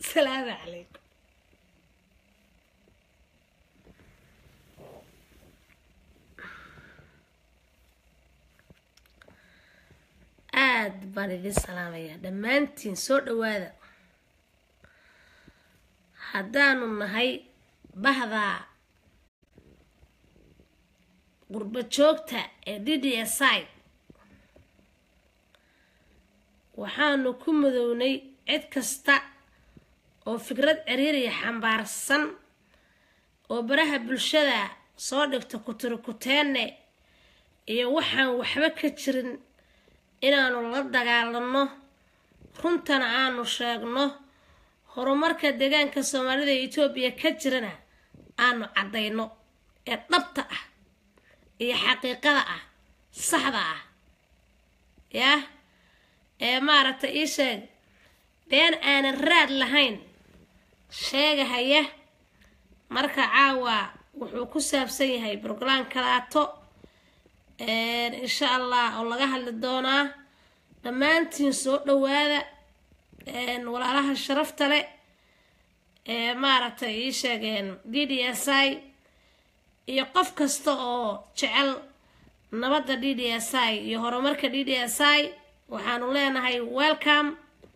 asalaamu calaykum aada baan idin salaamayaa dhammaantiin soo dhawaada haddaanu nahay bahdaa qurbo joogta ee d d s i waxaanu ku madownay cid kasta oo fikrad ciriiriya xambaarsan oo baraha bulshada soo dhigta kuturikuteenne iyo waxaan waxba ka jirin inaanu la dagaalanno runtana aanu sheegno horumarka deegaanka soomaalida ee etoobiya ka jirana aanu caddayno ee dhabta ah iyo xaqiiqada ah saxda ah yah ee maaragtay ii sheeg been aanan raad lahayn sheegahaya marka caawa wuxuu ku saabsan yahay brograam kalaato insha allah oo laga hadli doonaa dhammaantiin soo dhawaada walaalaha sharafta leh ee maaragtay ii sheegeen d d s i iyo qof kasta oo jecel nabadda d d s i iyo horumarka d d s i waxaanu leenahay welcome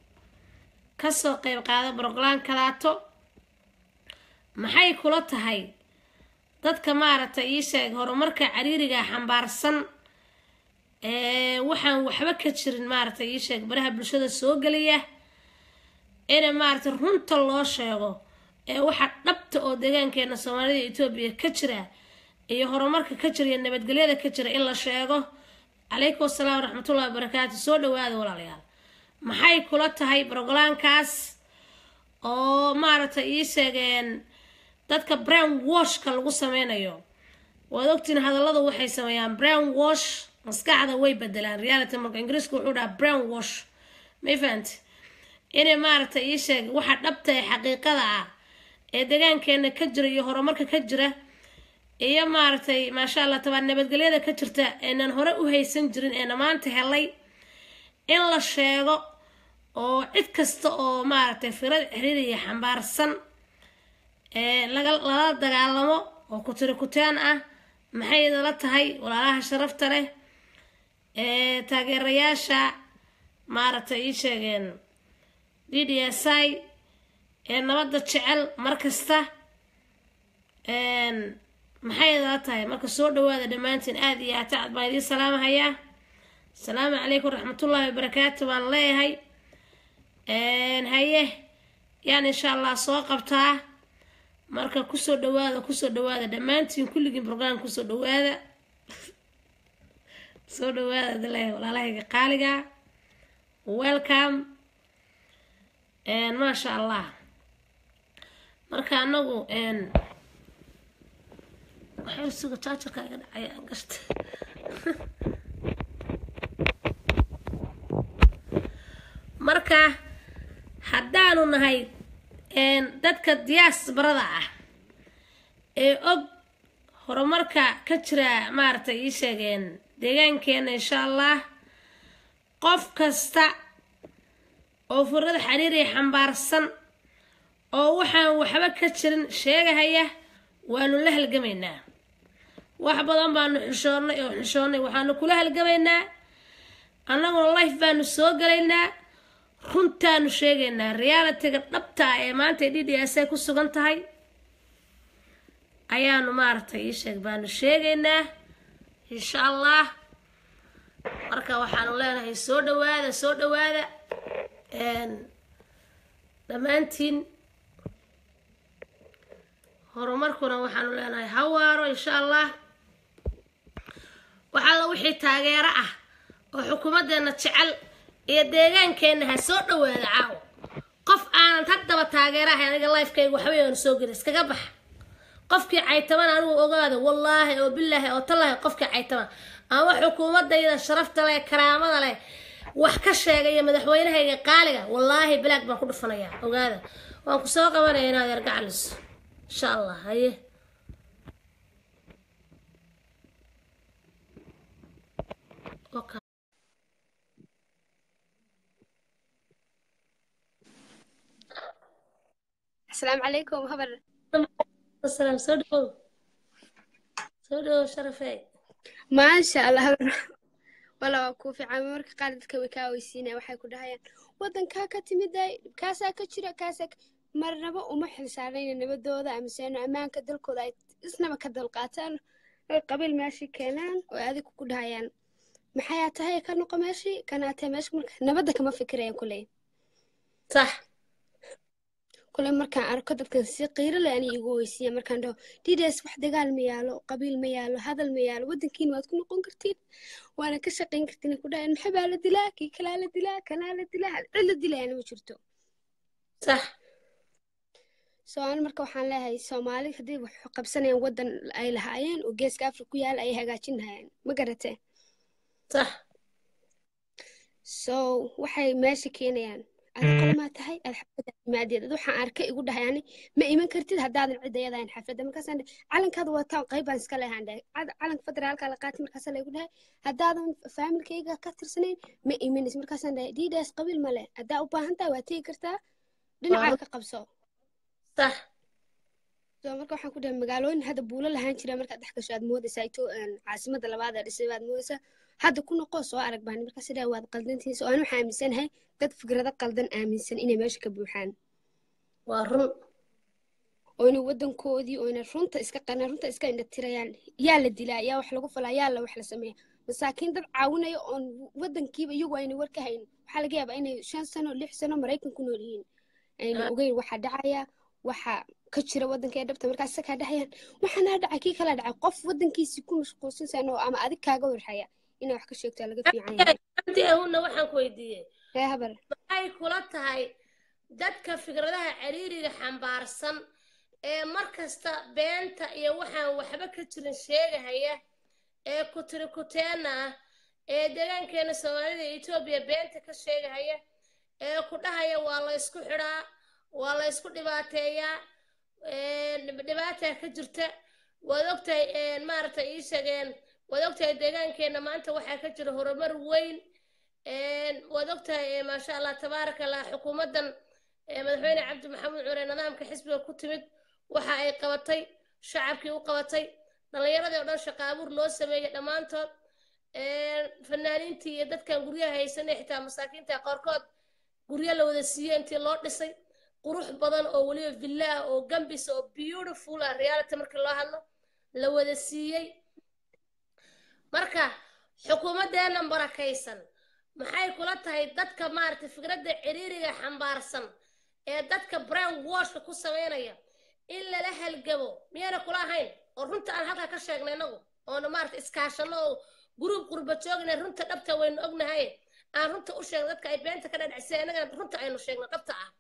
kasoo qeyb qaada brograam kalaato maxay kula tahay dadka maaragtay ii sheeg horumarka cariiriga xambaarsan ee waxaan waxba ka jirin maaragtay ii sheeg baraha bulshada soo geliya ina maaragtay runta loo sheego ee waxa dhabta oo deegaankeena soomaalida etoobiya ka jira iyo horumarka ka jira iyo nabadgelyada ka jira in la sheego calaykum asalaam waraxmatullahi wabarakaatu soo dhawaada walaalayaal maxay kula tahay broglaankaas oo maaragtay ii sheegeen dadka brown washka lagu sameynayo waad ogtiin hadalladu waxay sameeyaan brown wash maskaxda way bedelaan reality marka ingiriiska wuxuu dhahaa brown wash may fahanti inay maaragtay ii sheeg waxa dhabta ee xaqiiqada ah ee deegaankeena ka jira iyo horumarka ka jira iyo maaragtay maasha allah tabaa nabadgelyada ka jirta eenan hore u haysan jirin eena maanta helay in la sheego oo cid kasta oo maaragtay firad xiriiriya xambaarsan ee lala dagaalamo oo kutiri kuteen ah maxay idala tahay walaalaha sharafta leh ee taageerayaasha maaragtay ii sheegeen d d s i ee nabadda jecel mar kasta maxay idala tahay marka soo dhawaada dhammaantiin aada iyo atacad baan idiin salaamahayaa asalaamu calaykum waraxmatullaahi wabarakaatu baan leeyahay haye yaan insha allah soo qabtaa marka kusoo dhawaada kusoo dhawaada dhammaantiin kulligiin brograam kusoo dhawaada soo dhawaada dale walaalahayga qaaliga welcome maasha allah marka anagu waxay suga jaajarka iga dhacay aan gashta marka haddaanu nahay dadka diyaasbarada ah ee og horumarka ka jira maaragtay ii sheegeen deegaankeena insha allah qof kasta oo furada xiriiriya xambaarsan oo waxaan waxba ka jirin sheegahaya waanu la halgamaynaa wax badan baanu xishoonnay oo xishoonnay waxaanu kula halgamaynaa annaguna life baanu soo galaynaa runtaanu sheegaynaa realitiga dhabta ah ee maanta d d s ay ku sugan tahay ayaanu maaragtay ii sheeg baanu sheegaynaa insha allah marka waxaanu leenahay soo dhawaada soo dhawaada dhammaantiin horumarkuna waxaanu leenahay hawaaro insha allah waxaalla wixii taageero ah oo xukuumaddeena jecel iyo deegaankeenna ha soo dhawaada caawo qof aanan haddaba taageero ahay aniga lifekayga waxbay aanu soo gelin iskaga baxa qofkii caytaban anigu ogaada wallaahi oo bilaahi oo tallaahi qofkii caytaban ama xukuumadayda sharafta leh karaamada leh wax ka sheegaya madaxweynahayga qaaliga wallaahi bilaag baan ku dhufanayaa ogaada waan ku soo qabanaya inaad yargacalis insha allah haye asalaamu calaykum habar asalaam soo dhawow soo dhawow sharafey maasha allah habar wala waa kuu fiican marka qaar dadka way kaa weysiinaya waxay ku dhahayaan waddankaa ka timiday kaasaa ka jira kaasaa ka marnaba uma xilsaarnayna nabadooda amiseeno ammaanka dalkooda ay isnaba ka dalqaataan oy qabiil meeshii keenaan oo adigu ku dhahayaan maxayaa tahay ka noqo meeshii kanaa tahay meesha marka nabadda kama fikirayaan kuley sax kule markaan arko dadkan si qiiro leh ani igu weysiiya markaan dhaho dides wax dagaal ma yaalo qabiil ma yaalo hadal ma yaalo waddankiina waad ku noqon kartiin waana ka shaqayn kartiin ku dhahayan maxaa baa la dilaa kii kalaa la dilaa kanaa la dilaa cid la dilayana ma jirto sax so ani marka waxaan leeyahay soomaali haddii wax qabsanayaan waddan ay lahaayeen oo geeska afrika ku yaala ayay hagaajin lahayeen ma garatee sax so waxay meesha keenayaan ada qolamaa tahay aad xafladda imaadeed ad waxaan arkay igu dhahay ani ma iman kartid haddaadan cid ayadahayn xafladda markaasaan dhahay calankaada wataan qayb baan iska lehaan dhahay calanka federaalka la qaatay markaasa laygu dhahay haddaadan faamilkayga ka tirsanayn ma imanaysa markaasaan dhahay diidaas qabiil ma leh haddaa u baahan tahay waa tegi kartaa dhinacaa ka qabso sax so marka waxaan ku dhahay magaalooyin hadda buulo lahaan jira markaad dhex gasho aad moodaysaa ito caasimada labaad ee dhisay baad moodaysaa hadda ku noqo soo arag baan markaas dhahay waad qaldantihiin so ani waxaan aaminsanahay dad fikrado qaldan aaminsan inay meesha ka buuxaan waa run oo inay waddankoodii oo inay runta iska qanaan runta iska indhatirayaan yaa la dilaa yaa wax lagu falaa yaa la wax la sameeya masaakiin dad caawinaya oon waddankiiba iyagu ayna war ka hayn waxaa laga yaabaa inay shan sano lix sano maraykan ku nool yihiin ayna ogeyn waxa dhacaya waxa ka jira waddanka ee dhabta markaas isakaa dhahayaan waxaanaa dhacay kii kala dhacay qof waddankiisii ku mashquulsan sano ama adig kaaga warhaya inaa wax ka sheegtaa laga fiican yahay anti ahuna waxaan ku weydiiyey ree habar maxay kula tahay dadka fikradaha ciriiriga xambaarsan ee mar kasta beenta iyo waxaan waxba ka jirin sheegahaya ee kutiri kuteena ah ee deegaankeena soomaalida iyo etoobiya beenta ka sheegahaya ee ku dhahaya waa la ysku xidhaa waa la ysku dhibaateeyaa dhibaataa ka jirta waad ogtahay maaragtay ii sheegeen waad ogtahay deegaankeenna maanta waxaa ka jira horumar weyn waad ogtahay maasha allah tabaaraka allah xukuumaddan madaxweyne cabdi maxamuud cure nidaamka xisbiga ku timid waxa ay qabatay shacabkii u qabatay dhallinyaradii oo dhan shaqa abuur loo sameeyey dhammaantood fanaaniintii iyo dadkan guryaha haysanay xitaa masaakiinta qaarkood guryo la wada siiyey intii loo dhisay qurux badan oo weliba villa ah oo gambis oo beautiful ah reality markii loo hadlo la wada siiyey marka xukuumaddeennan barakaysan maxay kula tahay dadka maaragtay fikradda ciriiriga xambaarsan ee dadka brown washka ku samaynaya in lala halgamo miyayna kula ahayn oo runta aan halkaa ka sheegnay inagu oona maaragtay iskaashano oo guruub qurba joogna runta dhabta waynu ognahay aan runta u sheegno dadka ay beenta ka dhadhacsay innaga runta aynu sheegno dhabta ah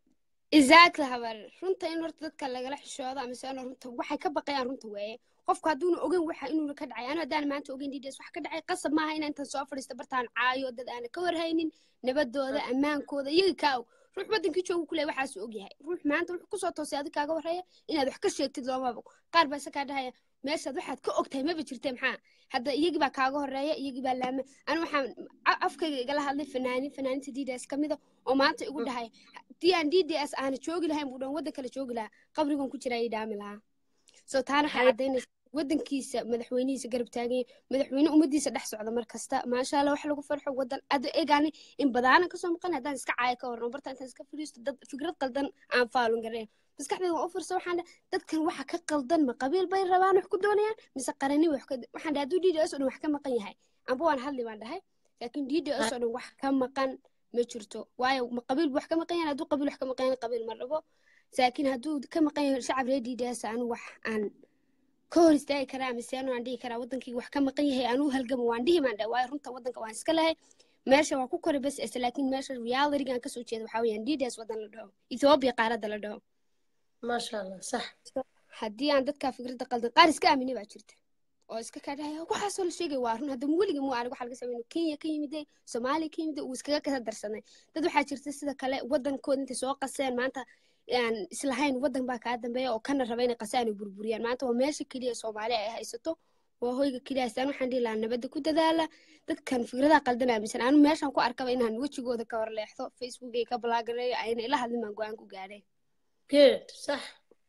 exactly habar runta in horta dadka lagala xishoodo ama se runta waxay ka baqayaan runta weeye qofku hadduuna ogeyn waxa inuu ka dhacay anu haddaan maanta ogeyn dds wax ka dhacay qasab maaha inaan intaan soo fadhiisto bartaan caayo dad aana ka warhaynin nabadooda ammaankooda iyaga kaa og ruux waddankii joogu kule waxaasuu ogyahay ruux maanta wuxuu kusoo toosay adig kaaga warhaya inaad wax ka sheegtid loomaba qaar baa isakaa dhahaya meeshaad waxaad ka ogtahay maba jirte maxaa hadda iyagii baa kaaga horeeya iyagii baa laama anu waxaan afkayga igala hadlay fanaanin fanaaninta dds ka mida oo maanta igu dhahay haddii aan dds aana joogi lahayn buu dhan waddan kale joogi lahaa qabrigan ku jira ayay dhaami lahaa so taana waxay caddaynaysa waddankiisa madaxweynihiisa garab taaganya madaxweyne ummadiisa dhex socda mar kasta maasha allah wax lagu farxo waddan ada egaani in badaanan kasoo maqan haddaan iska caaya ka warno barta intaan iska fadhiisto dad fikrad qaldan aan faalun garayn maskaxdayda waan u fursa waxaan dhahay dadkan waxa ka qaldan ma qabiil bay rabaan wax ku doonayaan mise qarani wax ka waxaan dhahay hadduu dds oo dhan wax ka maqan yahay amba waan hadli baan dhahay laakiin dds oo dhan wax ka maqan ma jirto waayo ma qabiil wax ka maqan yahay hadduu qabiil wax ka maqan yahay qabiil ma rabo laakiin hadduu ka maqan yahay shacab reer dds anu wax aan ka hor istaagi karaa mise anu aan dhihi karaa waddankii wax ka maqan yahay anuu halgamo waan dhihi maan dhahay waayo runta waddanka waan iska lahay meesha waan ku koray bas ese laakiin meesha realityga aan kasoo jeeda waxaa weeyaan dds waddan la dhaho ethiopia qaaradda la dhaho maasha allah sax haddii aan dadkaa fikradda qaldan qaar iska aamini baa jirta oo iska kadhahaya waxaasoo la sheegay waa run hadda weliga muu arag waxa laga sameyn kenya ka yimide soomaaliya ka yimide uu iskaga kasa darsanay dad waxaa jirta sida kale waddankooda intay soo qaseen maanta aan islahayn waddan baa kaa dambeeya oo kana raba inay qasaan ay burburiyaan maanta waa meesha keliya soomaaliya ay haysato waa hoyga keliya haystaan waxaan dhihi lahaa nabadda ku dadaala dadkan fikradaha qaldan aaminsan anu meeshaan ku arkaba inaan wejigooda ka horleexdo facebookay ka balaagareeyo ayna ila hadlin baan go-aan ku gaadhay good sax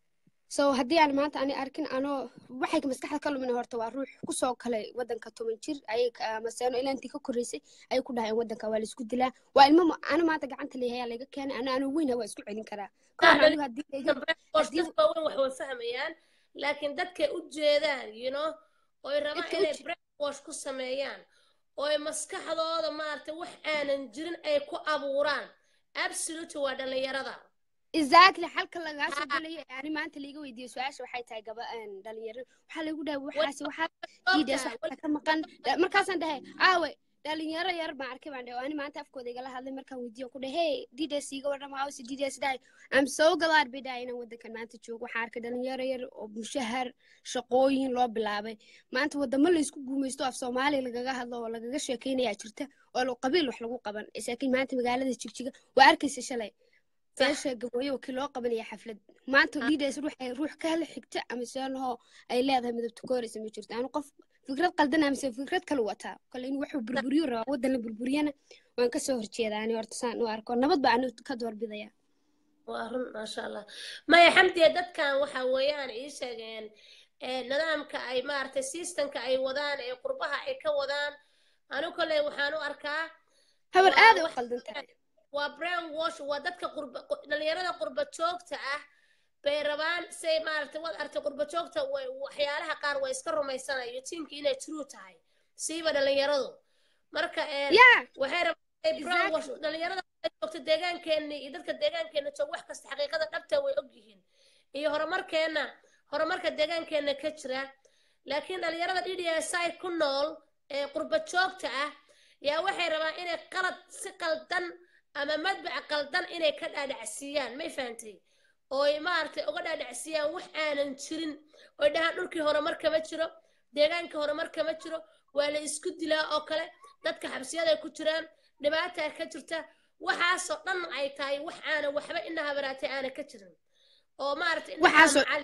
so haddii aan maanta ani arkin anoo waxay maskaxda ka lumin horta waa ruux kusoo kalay wadanka toban jir ayay maseeno ilaa intii ka korreysay ayay ku dhahayeen wadanka waa laisku dilaa waa ilmo ma- ana maanta gacanta leeyahay laga keenay ana anoo weyna waa isku celin karaa kahor anigu haddii layga haddii- dadka waaweyn wax way fahmayaan laakiin dadkay u jeedaan you know oy rabaan Dadka u inay je- brainwash ku sameeyaan ooy maskaxdooda maaragtay wax aanan jirin ay ku abuuraan absolutely waa dhallinyarada exactly xalka lagaa soo Ha. gelaya ani maanta laiga weydiiyo su-aasha waxay tahay gaba een, dhalinyaro waxaa lagu dhahay Way- waxaasi waxaa Sababta, diidaas waxaa ka maqan Da- markaasaan dhahay aawe dhalinyaro yar baan arkay baan dhahay oo ani maanta afkooda igala hadlay markaan weydiiyo ku dhahay hey diidaas iiga warrama hawse diidaas dhahay am so glad bay dhahay inaan wadankan maanta joogo waxaa arkay dhalinyaro yar oo mushahar shaqooyin loo bilaabay maanta wadamo laysku guumaysto af soomaaliya lagaga hadlo oo lagaga sheekeynayaa jirta oo lo- qabiil wax lagu qaban laakiin maanta magaalada jigjiga waa arkaysa shalay beesha gabooyo kii loo qabanaya xaflad maanta Ah. leaders ruuxay ruux ka hela xigta ama seenahoo ay leedahay midabta kooraysa ma jirto anu qof fikrad qaldan amase fikrad kale wataa kale in waxuu burburiyo rabaa wadan la burburiyana waan kasoo horjeedaa ani horta saan u arko nabad baa anu ka doorbidaya waa run maasha allah maya xamdiya dadkan waxa weeyaan ii sheegeen ee, nidaamka ay maaragtay systemka ay wadaan ee qurbaha ay ka wadaan anu kale waxaan u arkaa habar Waa aaday u wax- qaldan tahay waa brain wash waa dadka qurba qu- dhalinyarada qurba joogta ah bay rabaan say maaragtay waad artay qurba joogta way waxyaalaha qaar way iska rumaysanayo tiimka inay true tahay siiba dhalinyaradu marka een, ya waxay rabaan inay brain Exactly. wash dhalinyarada ay joogta deegaankeena iyo dadka deegaankeena joog wax kasta xaqiiqada dhabta way ogyihiin iyo horumarkeena horumarka deegaankeena ka jira laakiin dhalinyarada DDSI ku nool ee qurba joogta ah yaa waxay rabaan inay qalad si qaldan ama madbac qaldan inay ka dhaadhacsiiyaan may fahantay ooy maaragtay uga dhaadhacsiiyaan wax aanan jirin oy dhahaan dhulkii horumar kama jiro deegaanka horumar kama jiro waa la isku dilaa oo kale dadka xabsiyaday ku jiraan dhibaataa ka jirta waxaasoo dhan ay tahay wax aanan waxba ina habaraatay aanan ka jirin oo maaragtay indhaha Waxaasoo- macallin-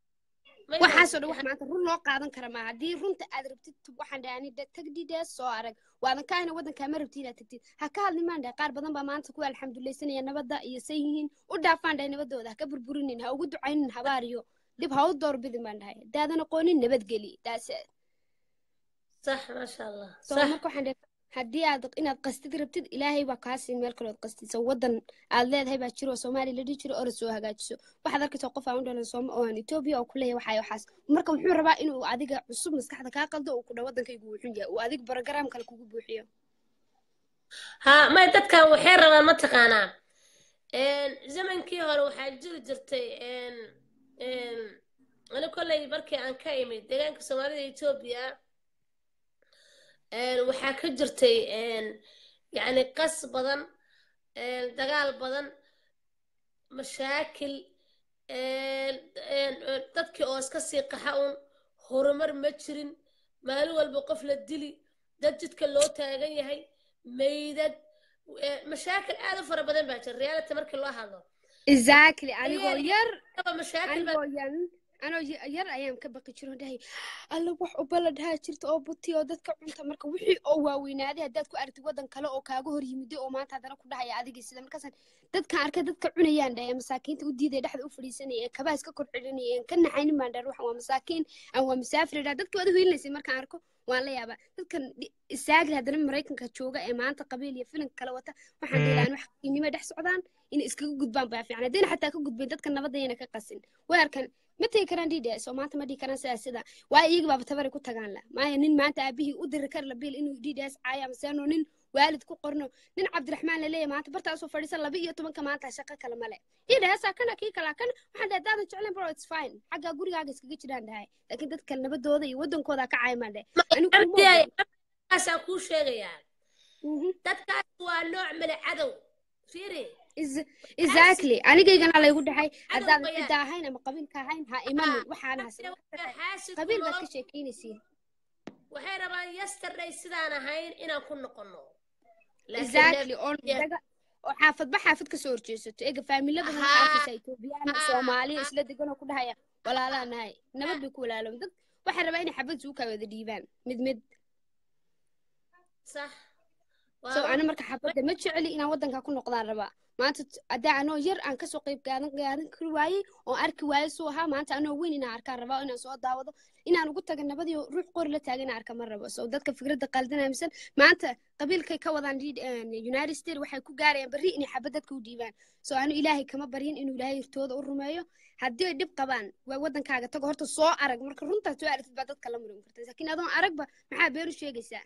May waxaasoo dhan fahantay? wax maanta run loo qaadan kara ma haddii runta aad rabtid waxaan dhahay ani tag diidaas soo arag waadan ka ahna wadankaa ma rabtid inaad tagtid ha ka hadli maan dhahay qaar badan baa maanta kuwa alxamdulaysanaya nabadda iyo say yihiin u dhaafaan dhahay nabadooda ha ka burburinin ha ugu ducaynin habaariyo dhib ha u doorbidin baan dhahay haddaadan aqoonin nabadgeli daas sax maasha allah soo sax marka waxaan dhahay haddii aad inaad qastid rabtid ilaahay baa kaa siin meel kalood qastisa wadan aad leedahay baa jiro oo soomaaliya la dhihi jiro oo la soo hagaajiso waxaad arkaysaa qof aan u dhalan sooma oo aan etoobiya oo kuleeyahay waxaay waxaas marka wuxuu rabaa inuu adiga cusub maskaxda kaa qaldo uu ku dha wadankaygu wuxun yahay uu adiga barogaraam kale kugu buuxiyo ha may dadkan waxay rabaan mataqaanaa een, zamankii hore waxaa jiri jirtay een, een, ani kolley markii aan ka imid deegaanka soomaalida etoobiya een, waxaa ka jirtay een, yacni qas badan een, dagaal badan mashaakil een, een, een, dadkii oo iska sii qaxa un horumar ma jirin maalin walba qof la dili dad jidka loo taagan yahay meydad eh, mashaakil aad u fara badan baa jira reality markii loo hadlo exactly anigoo Ayaa- yar Kaba mashaakil baa anigoo yan anoo y- yar ayaan ka baqi jiro dhahay alla wax u baladhaa jirta oo buti oo dadka cunta marka wixii oo waaweynaaday haddaad ku aragtid wadan kale oo kaaga hor yimiday oo maanta haddana ku dhahaya adigii sida markaasaan dadkan arkay dadka cunayaan dhahay ee masaakiinta u diiday dhexda u fadhiisanaya ee kabaha iska kor celinaya ee ka naxaynin baan dhahay ruuxan waa masaakiin aan waa musaafir dhaha dadkii waad u hiilinaysay markaan arko waan la yaabaa dadkan dhi- istaagli haddana maraykanka jooga ee maanta qabiil iyo filinka kala wata waxaan dhihi lahaa in wax qiinimo dhex socdaan inay iskaga gudbaan baa fiican haddayna xataa ka gudbayn dadka nabadda ayna ka qasin way arkan ma tegi karaan dds oo maanta ma dhihi karaan sidaas sida waayo iyaga baaba tabaray ku tagaan la maayo nin maanta aabihii u diri kara labiil inuu dds caayo ama seeno nin waalid ku qorno nin cabdiraxmaan laleeyahay maanta bartaasoo fadhiisan laba iyo tobanka maanta shaqo kale male dds kana kii kalaa kana waxaan dhahay haddaadan jeclayn bro it's fine xaggaa gurigaaga iskaga jiraan dhahay laakiin dadka nabadooda iyo wadankooda ka caayamaan dhahay anigu kuma Abdiyaay, ogola. dadkaasaan kuu sheegayaa Mhm. dadkaas waa nooc male cadow fiiri Is- exactly anigaygana laygu dhahay Cadow haddaadan bayaan. cidda ahayn ama qabiilka ahayn ha imanin waxaana Dadka hasan waa xaasid ku qabiil baad nolol. ka sheekeynaysiin waxay rabaan yesterday sidaan ahayn inaan ku noqono Laakiin exactly oo Yeah. daga oo xaafadba xaafad kasoo horjeesato eega faamila badan Haa. waxaa arkaysa etoobiyaan Haa. soomaaliya isla degan oo ku dhahaya walaalaa nahay nabad bay ku walaalooban dad waxay rabaa inay xabad suukaa wada dhiibaan mid mid sax so waa ana marka xabadda ma jeceli inaan waddanka ku noqdaan rabaa maanta t- haddaa anoo yar aan kasoo qayb qaadan qaadan kari waayey oo arki waayey suu ahaa maanta anoo weyn inaan arkaan rabaa oo inaan soo daawado inaan ugu taga nabadii ruux qori la taagan inaan arka ma rabo so dadka fikradda qaldanaya misan maanta qabiilkay ka wadaan Lead- een, united states waxay ku gaarayaan berri inay xabad dadka u dhiibaan so anu ilaahay kama baryin inuu ilaahay hirtooda u rumeeyo haddii ay dhib qabaan waa waddankaaga tago horta soo arag marka runtaa soo aragtid baa dadka la murin karta laakiin adoon aragba maxaa been u sheegaysaa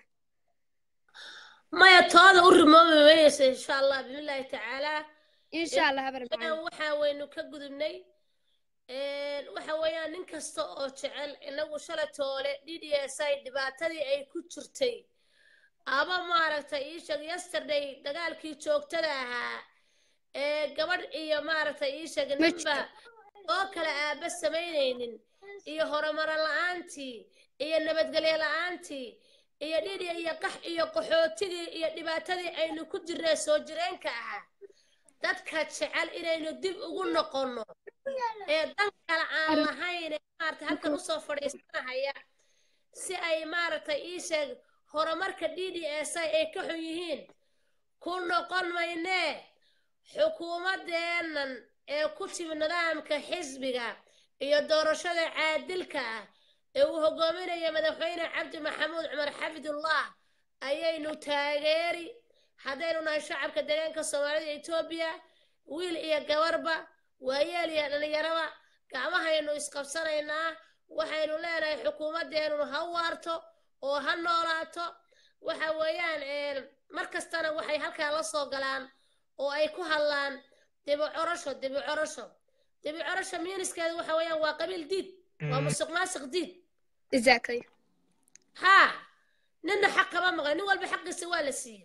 maya tooda u rimoobi weynaysa insha allah bismillaahi tacaalaa insha allah habar macaan Inaan waxa waynu ka gudubnay Een, waxa weeyaan nin kasta oo jecel inagu shalay toole d d s i dhibaatadii ay ku jirtay ama maaragtay ii sheeg yesterday dagaalkii joogtada ahaa ee gabadh iyo maaragtay ii sheeg Ma ninba oo kale aaba samaynaynin iyo horumaro la-aantii iyo nabadgelyo la-aantii iyo dhidi iyo qax iyo qaxootigii iyo dhibaatadii aynu ku jirnay soo jireenka ahaa dadka jecel inaynu dib ugu noqonno ee dan kale aan lahayn ee maaragtay halkan usoo fadhiisanahaya si ay maaragtay ii sheeg horumarka d d s i ay ka xun yihiin ku noqon maynee xukuumadeennan ee ku timi nidaamka xisbiga iyo doorashada caadilka ah ee uu hogaaminayo madaxweyne cabdi maxamuud cumar xafidullah ayaynu taageeri haddaynu nahay shacabka deegaanka soomaalida etoobiya wiil iyo gabarba waayeel iyo dhallinyaraba gacmahaynu isqabsanaynaa waxaynu leenahay xukuumaddeennu ha waarto oo ha noolaato waxa weeyaan een, mar kastana waxay halkaa la soo galaan oo ay ku hadlaan dibi corosho dibi corosho dibi corosho miiniskeedu waxa weeyaan waa qabiil diid waa musuq maasuq diid exactly haa ninna xaq kama maqan nin walba xaqiisa waa la siiya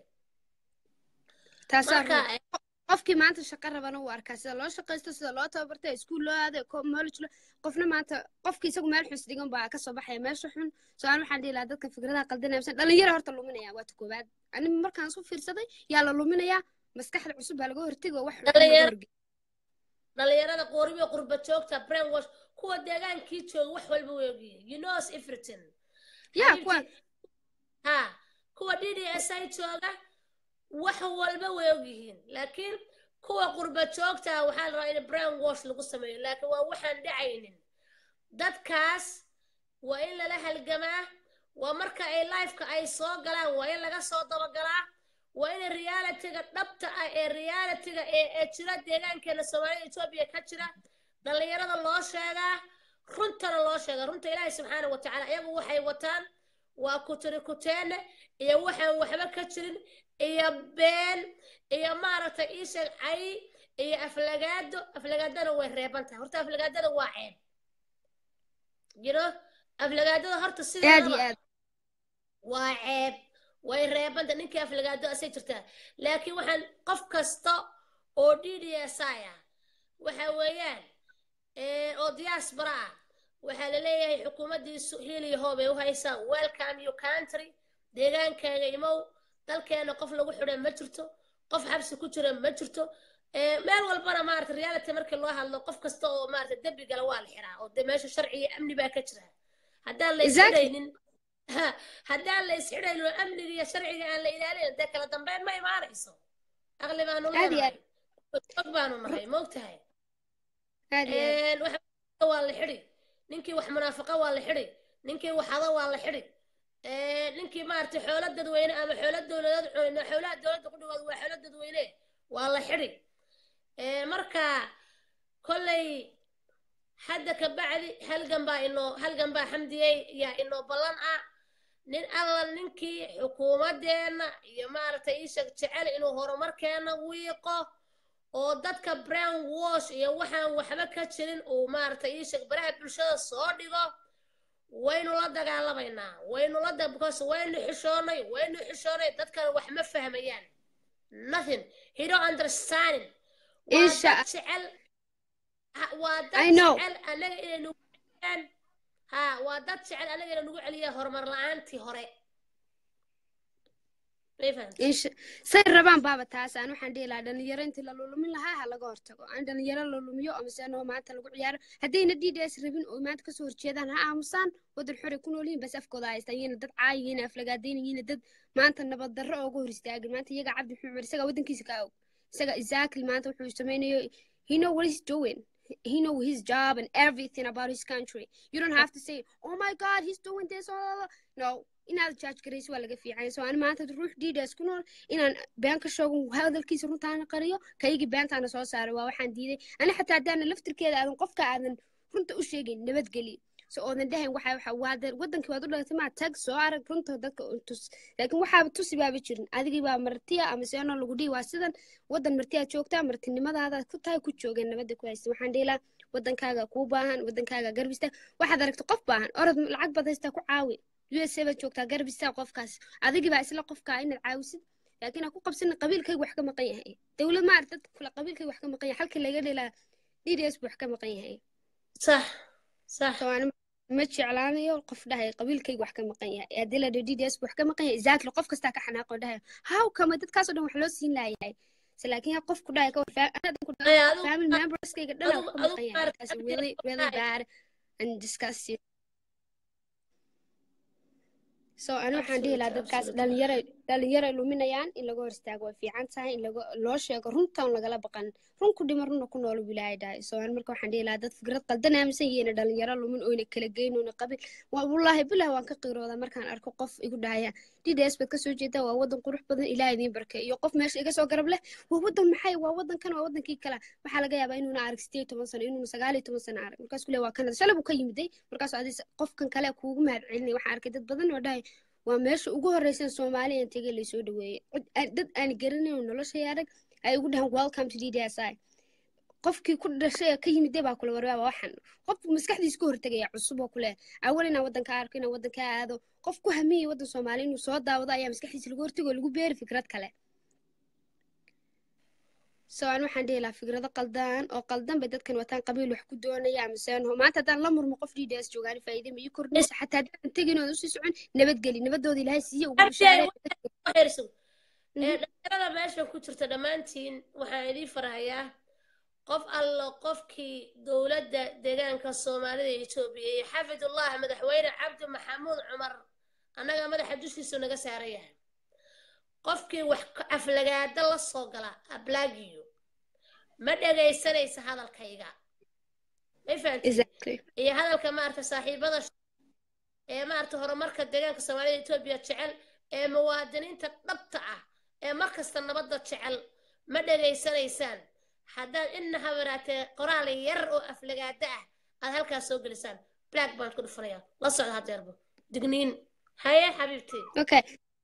taasaa marka run qofkii maanta shaqo rabana uu arkaa sida loo shaqaysto sida loo tababartay iskuul loo aaday college loo qofna maanta qofkii isagu meel xus dhigan baa kasoo baxaya meesha xun so aan waxaan dhihi lahaa dadka fikradaha qaldanaya misan dhalinyara horta luminaya waa ta koowaad ani markaan isu fiirsaday yaa la luminayaa maskaxda cusub baa laga hortegi oo wax xun laga Dhalinyaro- horge dhalinyarada qooribiyo qurba joogta brainwash kuwa deegaankii jooga wax walba way ogyihiin you knows everything yaa Xabiibti, kuwa ha kuwa d d s i jooga wax walba way ogyihiin laakiin kuwa qurba joogta ah waxaa la rabaa in brain wash lagu sameeyo laakiin waa waxaan dhacaynin dadkaas waa in lala halgamaa waa marka ay lifeka ay soo galaan waa in laga soo dabagalaa waa in realitiga dhabta ah ee realitiga ee ee jira deegaankeena soomaalida etoobiya ka jira dhallinyarada loo sheegaa runtana loo sheegaa runta ilaahay subxaana wa tacaala iyagu waxay wataan waa kutiri kuteene iyo waxaan waxba ka jirin iyo been iyo maaragtay ii sheeg cay iyo aflagaado aflagaadana way reeban tahay horta aflagaadada waa ceeb jiro aflagaadada horta aad iyo sideedaba aad waa ceeb way reebanta ninkii aflagaado asay jirtaa laakiin waxaan qof kasta oo d d s i ah waxa weeyaan ee, oo diaspora ah waxaa la leeyahay xukuumaddiisu hiil iyo hoob ay u haysaa welcome your country deegaankaaga imow dalkeena qof lagu xidhay ma jirto qof xabsi ku jira ma jirto ee, meel walbana maarata reality markii loo hadlo qof kasta oo maarata dembi gala waa la xiraa oo de meesha sharci iyo amni baa ka jira haddaan la Exactly. isxidhaynin ha haddaan la isxidhaynin oo amniga iyo sharciga aan la ilaalin dee kala dambeyn ma imaanayso aqli baanu Aad iyo leenahay og baanu nahay moogtahay aad iyo aad Een, waxa waa la xidhi ninkii wax munaafaqa waa la xidhi ninkii wax hado waa la xidhi Een, ninkii maaragtay xoolo dadweyne ama xoolo dowladeed cunina xoolaha dowladda ku dhawaad waa xoolo dadweyne waa la xidhi Een, marka kolley hadda ka bacdi halgan baa inoo halgan baa xamdiyey yaa inoo ballan ah nin alla ninkii xukuumadeenna iyo maaragtay ii sheeg jecel inuu horumarkeena wiiqo oo dadka brown wash iyo waxaan waxba ka jirin uu maaragtay ii sheeg baraha bulshada soo dhigo waynu la dagaalamaynaa waynu la da because waynu xishoonay waynu xishoonay dadkan wax ma fahmayaan nothing he don't understanding waa Insha dad jecel ha- waa I dad know. jecel anaga inay nagu celiyaan ha waa dad jecel anaga inay nagu celiyaan horumar la-aantii hore may fahamtay insha say rabaan baaba taas aan waxaan dhihi lahaa dhalinyaro intii la lulumin lahaa ha laga hortago aan dhalinyaro la lumiyo ama se anoo maanta lagu ciyaaro haddayna d d s rabin oo maanta kasoo horjeedaan ha aamusaan wadan xore ku nool yihiin bas afkooda haystaan yina dad caayihiina aflagaadaynayiina dad maanta nabad darro ooga hor istaagin maanta iyaga cabdi maxamed cumar isagaa wadankiisa ka og isaga exactly maanta wuxuu samaynayo he know what he's doing he know his job and everything about his country you don't have to say oh my god he's doing this oh, no inaad judge garayso waa laga fiican so ani maanta ruux diidas ku nool inaan been ka sheego hadalkiisa runtaana qariyo kaygii beentaana soo saaro waa waxaan diiday ani xataa haddaana laftirkeeda aadan qofka aadan runta u sheegin nabadgeli so oodan dhahayn waxa waxa waada wadankii waad u dhalatay maa tag soo arag runta dadka u tus laakiin waxaaba tusi baaba jirin adigii baa martiya ama seeno lagu dhihi waa sidan wadan martiyaad joogtaa martinimadaada ku tahay ku joogeen nabadda ku haysta waxaan dhihi lahaa wadankaaga kuu baahan wadankaaga garbista waxaad aragta qof baahan orod lacag baad haystaa ku caawi USA baad joogtaa garbista qofkaas adigii baa isla qofkaa inaad caawisid laakiin ha ku qabsana qabiilkayga wax ka maqan yahay dowlad ma arag dadka kule qabiilkayga wax ka maqan yahay halkii laga dhilaa DDS buu wax ka maqan yahay sax sax so ani ma jeclaanayo qof dhahay qabiilkayga wax ka maqan yahay haddii la dhaho DDS buu wax ka maqan yahay exactly qof kastaa ka xanaaqo dhahay how kama dadkaasoo dhan wax loo siin layahay se laakiin qof ku dhahay Ay, adigu- family memberskayga dhan wax ka adigu- maqan yahay adigu that's really really bad and disgusting so ani waxaan dhihi lahaa Absolutely, dadkaas absolutely. dhalinyaro dhalinyaro luminayaan in laga hor istaago way fiican tahay in laga loo sheego runtaan lagala baqan run ku dhima runna ku nool bilaahay dhahay so ani marka waxaan dhihi lahaa dad fikrad qaldan aaminsan yihiin dhalinyaro lumin oyna kala geyn oyna qabin waa wallaahi bilah waan ka qiiroodaa markaan arko qof igu dhahaya dds baad kasoo jeedaa waa wadan qurux badan ilaah idiin barke iyo qof meesha iga soo garab leh waa wadan maxay waa wadankan waa wadankii kale waxaa laga yaabaa inuuna arag sideed iyo toban sano inuuna sagaal iyo toban sano arag markaas kule waa kanada shalay buu ka yimiday markaas adis qofkan kale kuugu mahad celinay waxaan arkay dad badan oo dhahay waa meesha ugu horreysan soomaaliya aan tegay laysoo dhaweeyey Cid- aan- dad aan garanayn oo noloshay arag ay ugu dhahan welcome to ddsi qofkii ku dhashay ee ka yimiday baa kula warwaaba waxan qof maskaxdiisa ka hortegaya cusub oo kule awal inaan wadanka arko inaan wadanka aado qof ku hamiyay wadan soomaali inuu soo daawado ayaa maskaxdiisa lagu hortego oo lagu beeri fikrad kale so aan waxaan dhihi lahaa fikrado qaldan oo qaldan bay dadkan wataan qabiil wax ku doonaya ama seenho maanta haddaan la murmo qof dds joogaan faa'iide ma ii kordhinaysa xataa haddaan tegin oon usii socon nabadgeli nabadooda ilaahay siiye ugu bishaaree Waxaysu. Ee, dhalinyarada meesha ku jirta dhammaantiin waxaan idiin farahayaa qof allo qofkii dowladda deegaanka soomaalida ee etoobiya iyo xafidullah madaxweyne cabdi maxamuud cumar annaga madaxa dushiisu naga saaran yahay qofkii wax ka- aflagaada la soo gala ablaagiyo ma dhegaysanaysa hadalkayga may fahantiin exactly iyo hadalka maaragta saaxiibada sh- ee maaragta horumarka deegaanka soomaalida etoobiya jecel ee muwaadiniinta dhabta ah ee markasta nabadda jecel ma dhegaysanaysaan haddaad inna habaraatee qoraal yar oo aflagaada ah aad halkaas soo gelisaan black baan ku dhufanaya la socda hadeerba digniin haye xabiibtii okay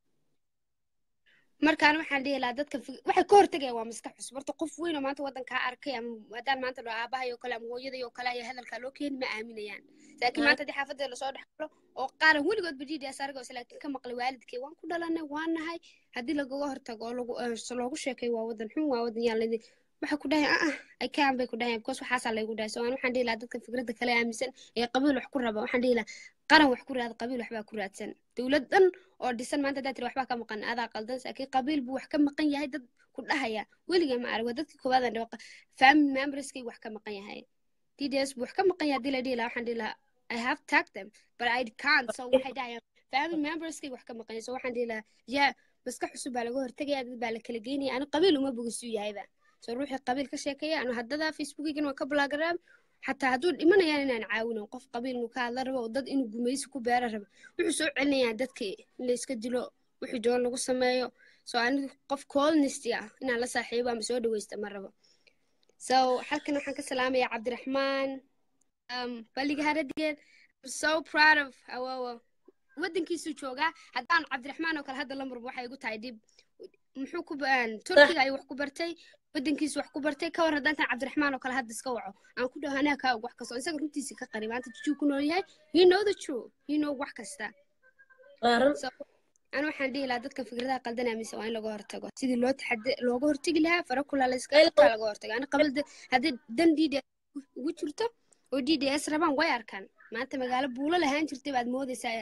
markaan waxaan dhihi lahaa dadka fig- waxay ka hortegaya waa maskax cusub horta qof weyn oo maanta wadankaa arkay ama haddaan maanta dhao aabahay oo kale ama hooyaday oo kale ayaa hadalkaa loo keeni ma aaminayaan laakiin Ah. maanta haddii xaafadda lasoo dhex galo oo qaaran weligoodba dds argos laakiin ka maqlay waalidkay waan ku dhalanay waan nahay haddii lagaga hortago oo lagu eh, so loogu sheekeeyo waa wadan xun waa wadan yaan ladi waxay ku dhahay ah ay kaan bay ku dhahayan because waxaasaa laygu dhahay so aan waxaan dhihi lahaa dadka fikradda kale aaminsan ee qabiil wax ku raba waxaan dhihi lahaa qaran wax ku raada qabiil waxbaa ku raadsan dowlad dhan oo dhisan maanta haddaad tiri waxbaa ka maqan adaa qaldan laakiin qabiil buu wax ka maqan yahay dad ku dhahaya weligaa ma arag waa dadkii koowaad aan dhaho family memberskay wax ka maqan yahay dds buu wax ka maqan yahay haddii la dhihi lahaa waxaan dhihi lahaa i have tagged them but i can't so waxay dhahayaan family memberskay wax ka maqan yahay so waxaan dhihi lahaa yaa maskax cusub baa laga hortegaya dad baa la kala geynaya ani qabiil uma bogisuu yahayba so ruuxii qabiil ka sheekeeya anu haddada facebookigan waa ka blogaraa xataa hadduu dhimanayaan inaan caawinin qof qabiil inuu ka hadla rabo oo dad inuu gumaysi ku beera rabo wuxuu soo celinayaa dadka in la iska dilo wixii doon lagu sameeyo so anigu qof colnisty ah inaan la saaxiibo ama soo dhaweysta ma rabo so halkan waxaan ka salaamayaa cabdiraxmaan um, balliga haradigeen I'm so proud of awowo wadankiisuu joogaa haddaan cabdiraxmaan oo kale hadda la murmo waxay igu tahay dhib muxuu ku ba- turkiga ayuu wax ku bartay wadankiisu wax ku bartay ka war haddaan tan cabdiraxmaan oo kale hadda iska waco aan ku dhaho anaa kaa og wax kasta oo isaga runtiisa ka qari maanta jujuu ku nool yahay you know the true you know wax kasta waa run so an waxaan dhihi lahaa dadka fikradaha qaldan aaminsan waa in laga hortago sidii loo taxade looga hortegi lahaa fara kulaa la iska Ay, qabtaa laga hortago ani qabal haddii dan d d ugu jirto oo d d s rabaan way arkaan maanta magaalo buulo lahaan jirtay baad moodaysaa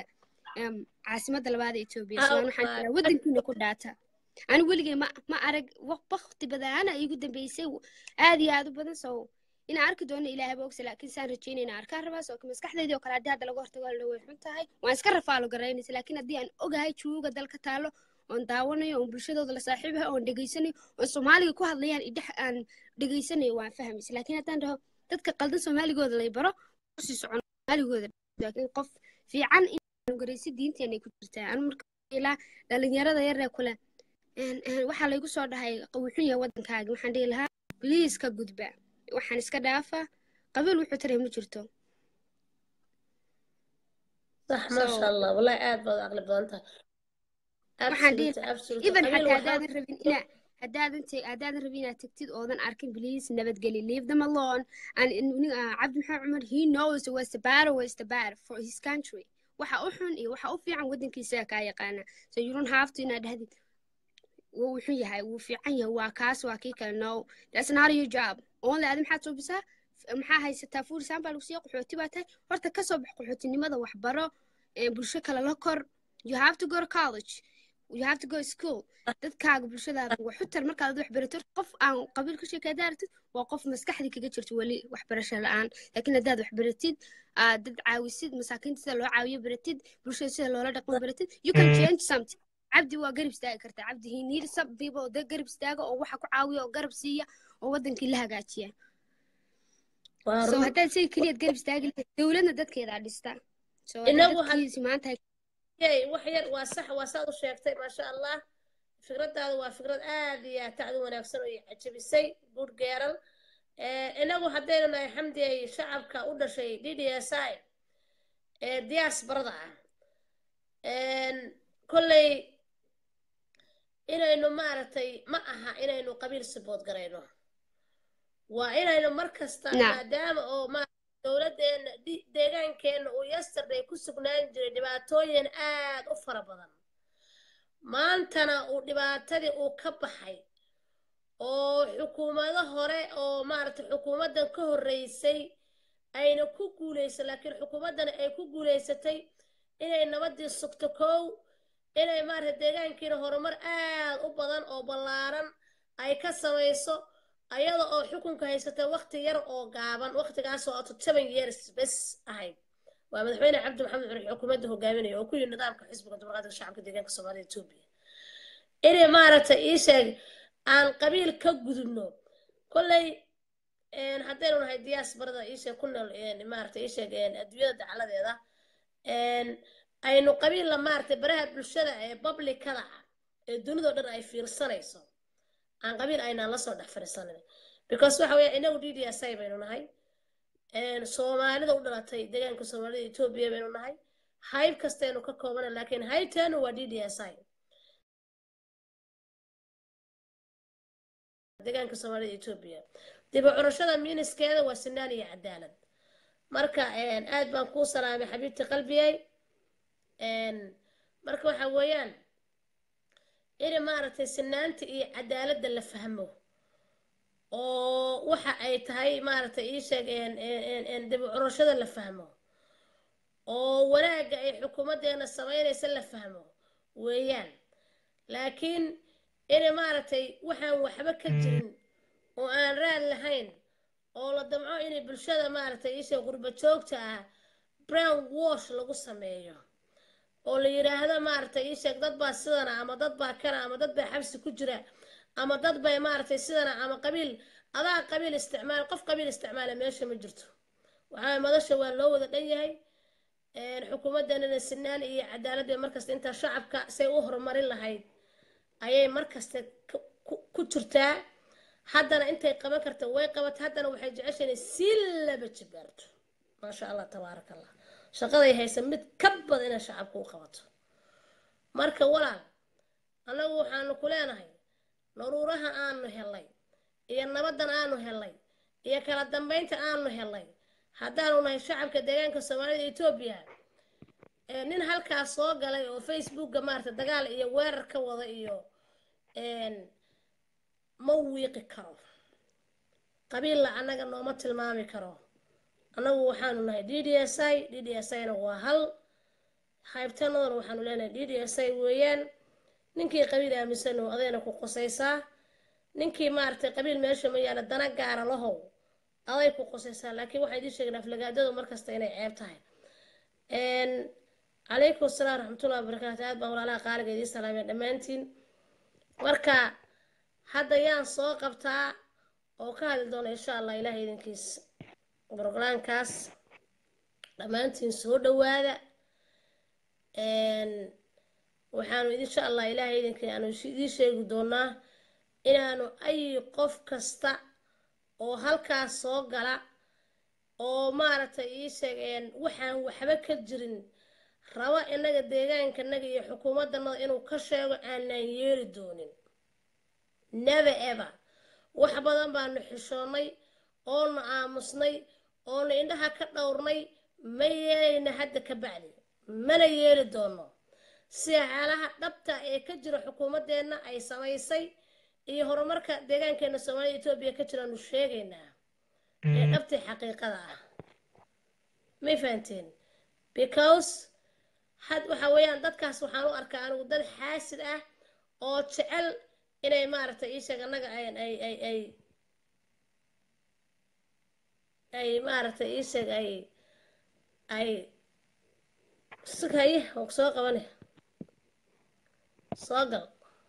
em, caasimadda labaad ee etoobiya Ah, so aan waxaan waa- jiraa waddankiina ku dhaata ani weligay ma ma arag wakti badana iigu dambeysay aad iyo aad u badan so inaan arki doono ilaahay ba ogsa laakiin saan rajeynayna arkaan rabaa so maskaxdeydii oo kale haddii hadda laga hortago la way xun tahay waan iska rafaalo garaynaysa laakiin haddii aan ogahay juuga dalka taalo oon daawanayo oon bulshadooda la saaxiibahay oon dhegaysanayo oon soomaaliga ku hadlayaan idhex aan dhegaysanayo waan fahmaysa laakiin haddaan dhaho dadka qaldan soomaaligooda lay baro kusii socon soomaaligooda laakiin qof fiican in garaysi diinteena ay ku jirtaa anu marka ilaa dhalinyarada yar ee kule een- een, waxaa laygu soo dhahay wuxuu yahay waddankaaga waxaan dhihi lahaa bliis ka gudba waxaan iska dhaafa qabiil wuxuu taray ma jirto صح ما So- شاء الله والله aad baad u caqli badan tahay waxaan dhihi Absolute, absolute. even Qabiil xataa waxaa- haddaadan rabin inaa haddaadan te- haddaadan rabin inaad tagtid oodan arkin bliis nabadgeli leave them alone and in- nin- ah, cabdi maxamed cumar he knows what's the bad what's the bad for his country waxa u xun iyo waxa u fiican waddankiisa kaa yaqaana so you don't have to inaad dhahdid wuu wuxuu yahay wuu fiican yahay waa kaas waa kii kale no that's not your job only adi maxaad suubisaa F- maxaa haysataa fuurisaan baa lagu siiya qaxooti baa tahay horta kasoo bax qaxootinimada waxbaro ee bulsho kale la kor you have to go to college you have to go to school dadkaaga bulshadaada waxu tar markaad wax barato qof aan qabiil ku sheekay haddaad aragtid waa qof maskaxdii kaga jirto weli waxbarasho la-aan laakiin haddaad wax baratid aad dad caawisid masaakiinta sida loo caawiyo baratid bulshada sida loola dhaqmo baratid you can change something cabdi waa garab istaagi kartaa cabdi he need some people oo dad garab istaaga oo waxa ku caawiya oo garab siiya oo wadankii la hagaajiya Waa so run. haddaad say keliyaad garab istaagi lahayd dowladna dadkeedaa dhista so Inagu had- dadkiisi maanta Yey, wax yar waa sax waa saad u sheegtay maasha allah fikradaadu waa fikrad aad iyo aad tacdi wanaagsan oo i cajabisay good geeral inagu haddaynu nahay xamdi ay shacabka u dhashay d d s i ee diaasbarada ah kolley inaynu maaragtay ma aha inaynu qabiil sibood garayno waa inaynu mar kasta Naam. maadaama oo ma dowladdeena di- deegaankeenna uu yesterday ku sugnaan jiray dhibaatooyin aad u fara badan maantana uu dhibaatadii uu ka baxay oo xukuumado hore oo maaragtay xukuumaddan ka horreysay ayna ku guulaysan laakiin xukuumaddani ay ku guulaysatay inay nabadii sugto kow inay maaragtay deegaankiina horumar aad u badan oo ballaaran ay ka samayso ayada oo xukunka haysata waqti yar oo gaaban waqtigaasoo ato seven years bes ahayd waa madaxweyne cabdi maxamed cumar xukuumadda hogaaminaya oo ku yimid nidaamka xisbiga dimuqraadiga shacabka deegaanka soomaalida etoobiya inay maaragtay ii sheeg aan qabiil ka gudubno kolley een, haddaynu nahay diaasbarada ii sheeg ku nool een, maaragtay ii sheeg een, adduunyada dacaladeeda een, aynu qabiilla maaragtay baraha bulshada ee publicada ah ee dunidao dhan ay fiirsanayso aan qabiil aynaan lasoo dhex fadhiisanin because waxa weeye inagu d d s i baynu nahay een, soomaalida u dhalatay deegaanka soomaalida etoobiya baynu nahay hayb kastaynu ka koobana laakiin haybteenu waa d d s i deegaanka soomaalida etoobiya dib u curashada miiniskeeda waa sinaan iyo cadaalad marka een, aad baan kuu salaamay xabiibti qalbiyey een, marka waxa weeyaan in maaragtay sinaanta iyo cadaaladda la fahmo oo waxa ay tahay maaragtay ii sheeg een, een, een, een, dib u curashada la fahmo oo wanaagga ay xukuumaddeena samaynaysa la fahmo weeyaan laakiin in maaragtay waxaan waxba ka jirin oo aan raad lahayn oo la damco inay bulshada maaragtay isha qurba joogta ah brown wash lagu sameeyo oo la yidhaahdo maaragtay isheeg dad baa sidana ama dad baa kana ama dad baa xabsi ku jira ama dad bay maaragtay sidana ama qabiil adaa qabiil isticmaal qof qabiil isticmaala meesha ma jirto waxaa madasha waa loo wada dhan yahay een, xukuumaddanana sinaan iyo cadaalad bay markasta intaa shacabka say u horumarin lahayd ayay markasta ku- ku- ku jirtaa haddana intay qaban karta way qabatay haddana waxay jecesha inay sii laba jibaarto maasha allah tabaaraka allah shaqaday haysa mid ka badan inay shacabka u qabato marka walaal annagu waxaanu ku leenahay daruuraha aanu helay iyo nabaddan aanu helay iyo kala dambaynta aanu helay haddaanu nahay shacabka deegaanka soomaalida etoobiya ee nin halkaas soo galay oo facebookga maarata dagaal iyo weerar ka wada iyo een, ma wiiqi karo qabiilla annaga nooma tilmaami karo annagu waxaanu nahay d d s i d d s i na waa hal haybtanadan waxaanu leenahay d d s i weeyaan ninkii qabiil aaminsan oo adayna ku qosaysaa ninkii maaragtay qabiil meesha ma yaala dana gaara lahow aday ku qosaysaa laakiin waxaan idiin sheegnaa aflagaadadu markasta inay ceeb tahay calaykum asalaam raxmatullahi wabarakaatu aad baan walaalaha qaaliga idiin salaamay dhammaantiin marka hadda yaan soo qabtaa oo ka hadli doona insha allah ilaah idinkiis brogramkaas dhammaantiin soo dhawaada waxaanu insha allah ilaahay idinkii aanu idiin sheegi doonaa inaanu ay qof kasta oo halkaas soo gala oo maaragtay ii sheegeen waxaan waxba ka jirin rabo innaga deegaankanaga iyo xukuumaddanada inuu ka sheego aanaan yeeli doonin never ever wax badan baanu xishoonnay oona aamusnay oona indhaha ka dhowrnay ma yeelayna hadda ka bacdi mana yeeli doono si xaalaha dhabta ee ka jira xukuumaddeenna ay samaysay iyo horumarka deegaankeena soomaalida etoobiya ka jiraanu sheegaynaa ee dhabtii xaqiiqada ah may fahanteen because had waxa weeyaan dadkaas waxaan u arkaa anigu dad xaasid ah oo jecel inay maaragtay ii sheeg annaga ay ay ay ay ay maaragtay ii sheeg ay ay sugaye oo soo qabane soo gal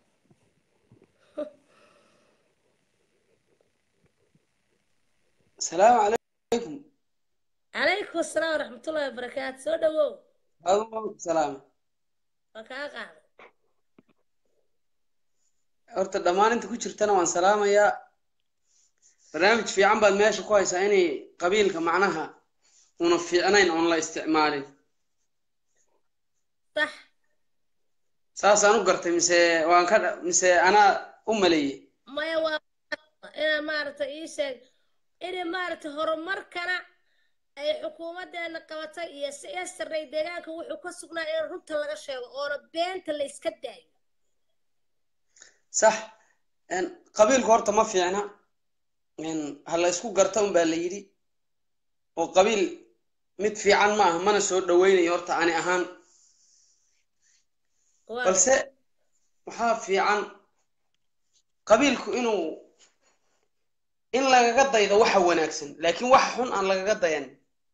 asalaamu calaykum calaykum asalaam waraxmatullahi wabarakaatu soo dhawow aduu salaam waa kaa qaaday horta dhammaan inta ku jirtana waan salaamayaa barnaamij fiican baad meesha ku haysaa inay qabiilka macnaha una fiicnayn oon la isticmaalin sax saasaan u gartay mise waan ka mise anaa u maleeyey maya waa inaa maaragtay ii sheeg inay maaragtay horumarkana ay xukuumaddeena qabatay iyo si yesterday deegaanka wuxuu ka sugnaa in runta laga sheego oona beenta la iska daayo sax qabiilku horta ma fiicna ha la isku garta un baa la yidhi oo qabiil mid fiican ma aha mana soo dhaweynayo horta ani ahaan balse waxaa fiican qabiilku inuu in lagaga daydo waxa wanaagsan laakiin waxa xun aan lagaga dayan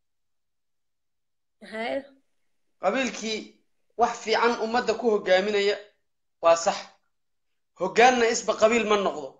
haye qabiilkii wax fiican ummadda ku hogaaminaya waa sax hoggaanna isba qabiil ma noqdo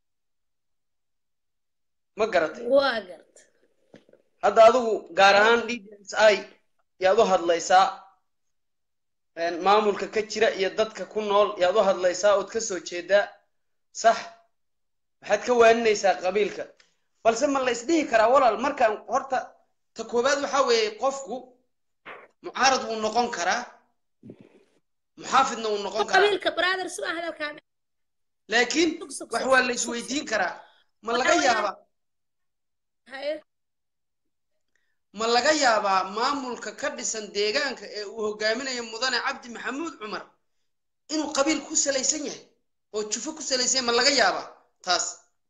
ma garatay waa garta hadda adigu gaar ahaan d d s i yaad u hadlaysaa maamulka ka jira iyo dadka ku nool yaad u hadlaysaa ood ka soo jeedaa sax waxaad ka waaninaysaa qabiilka balse ma la isdhihi karaa walaal markaan horta ta koowaad waxaa weeye qofku mucaarad wuu noqon karaa muxaafidna wuu noqon karaa qabiilka brother suma hadalkaa laakiin Sug, sug, wax sug, waa sug, la sug, isweydiin karaa ma Waxa laga weeyaan- yaabaa haye ma laga yaabaa maamulka ka dhisan deegaanka ee uu hogaaminayo mudane cabdi maxamuud cumar inuu qabiil ku salaysan yahay oo jufo ku salaysan yahay ma laga yaabaa taas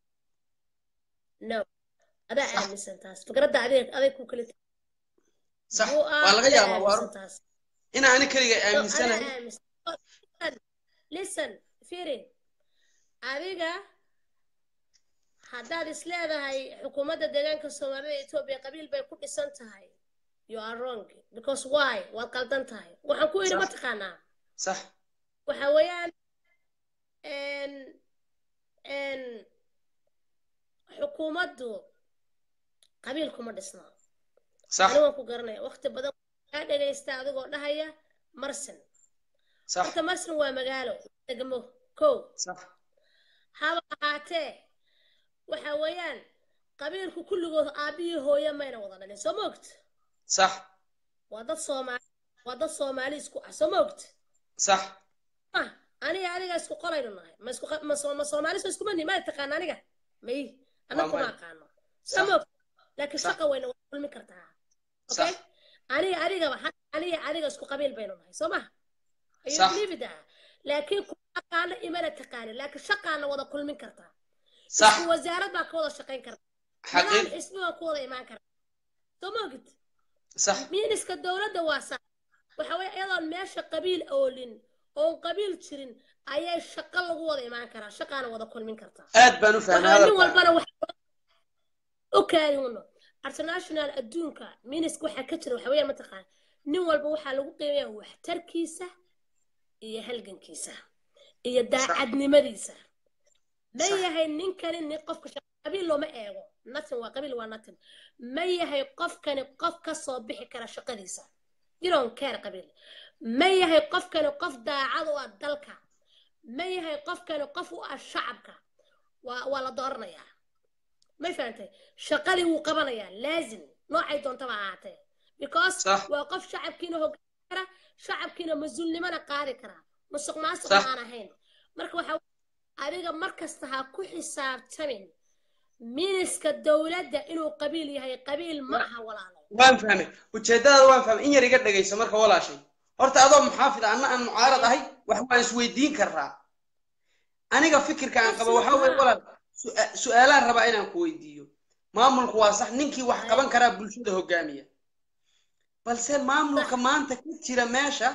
no adaa aaminsan taas fikradda adeeg adeeg ku kala sax Buu ah, waa laga adaa yaabaa waa aaminsan taas ina ani keliga No, adaa aaminsanahay aaminsan Oh, listen, listen fiiri adiga haddaad is leedahay xukuumadda deegaanka soomaalida etoobiya qabiil bay ku dhisan tahay you are wrong because why waad qaldan tahay waxaan ku yidhi Sax. mataqaanaa sax waxa weeyaan n n xukuumaddu qabiil kuma dhisna sax ani waan ku garanaya waqti badan kaa dhegaysta adigoo dhahaya marsin sax horta marsin waa magaalo degmo kow sax haba ahaatee waxa weeyaan qabiilku kulligood aabbihii hooye mayna wada dhalin soo moogta sax waa dad soomaali waa dad soomaali isku ah soo moogta sax ah aniga adiga isku qolaynu nahay ma isku ma soo ma soomaali soo iskuma nihin ma taqaana aniga may anna Waa kuma may. aqaano Sax. soo moogta laakiin Sax. shaqa wayna wada kulmi kartaa Sax. okay aniga adigaba ha- aniga adiga isku qabiil baynu nahay soo maha Sax. ayuliibida laakiin kuma aqaano imana taqaanin laakiin shaqaana wada kulmin kartaa sax isku wasaarad baa ka wada shaqayn karta xaqiiq nidaam xisbi baa ku wada imaan karta soo moogid sax miiniska dowladda waa sax waxa weeye iyadoon meesha qabiil oolin oon qabiil jirin ayay shaqo lagu wada imaan karaa shaqaana wada kulmin kartaa aad baan u fahmay waxaa nin hadalka walbana wax u kaadino international adduunka miniska waxaa ka jira waxa weeye mataqaan nin walba waxaa lagu qiimeeya waxtarkiisa iyo halgankiisa iyo daacadnimadiisa ma Sax. yahay ninkani nin qofka shaqa qabiil looma eego natin waa qabiil waa natin ma yahay qofkani qof ka soo bixi kara shaqadiisa you don't care qabiil ma yahay qofkani qof daacad u ah dalka ma yahay qofkani qof u ah shacabka waa waa la dooranayaa ma fahantay shaqadii wuu qabanayaa laazim noocay doontaba ha ahaatee because Sax. waa qof shacabkiina hogaamin kara shacabkiina mas-uulnimana qaadi kara musuq maasuq Sax. aan ahayn marka waxa adiga mar kasta ha ku xisaabtamin miniska dowladda inuu qabiil yahay qabiil ma aha walaalo waan fahmay ujeedadaada waan fahmay in yar iga dhegayso marka walaashay horta adoo muxaafid anna aan mucaarad ahay wax waan isweydiin karaa aniga fikirka aan qabo waxaa weeye walaal su- su-aalaan rabaa inaan ku weydiiyo maamulku waa sax ninkii wax qaban karaa bulshada hogaamiya balse maamulka maanta ka jira meesha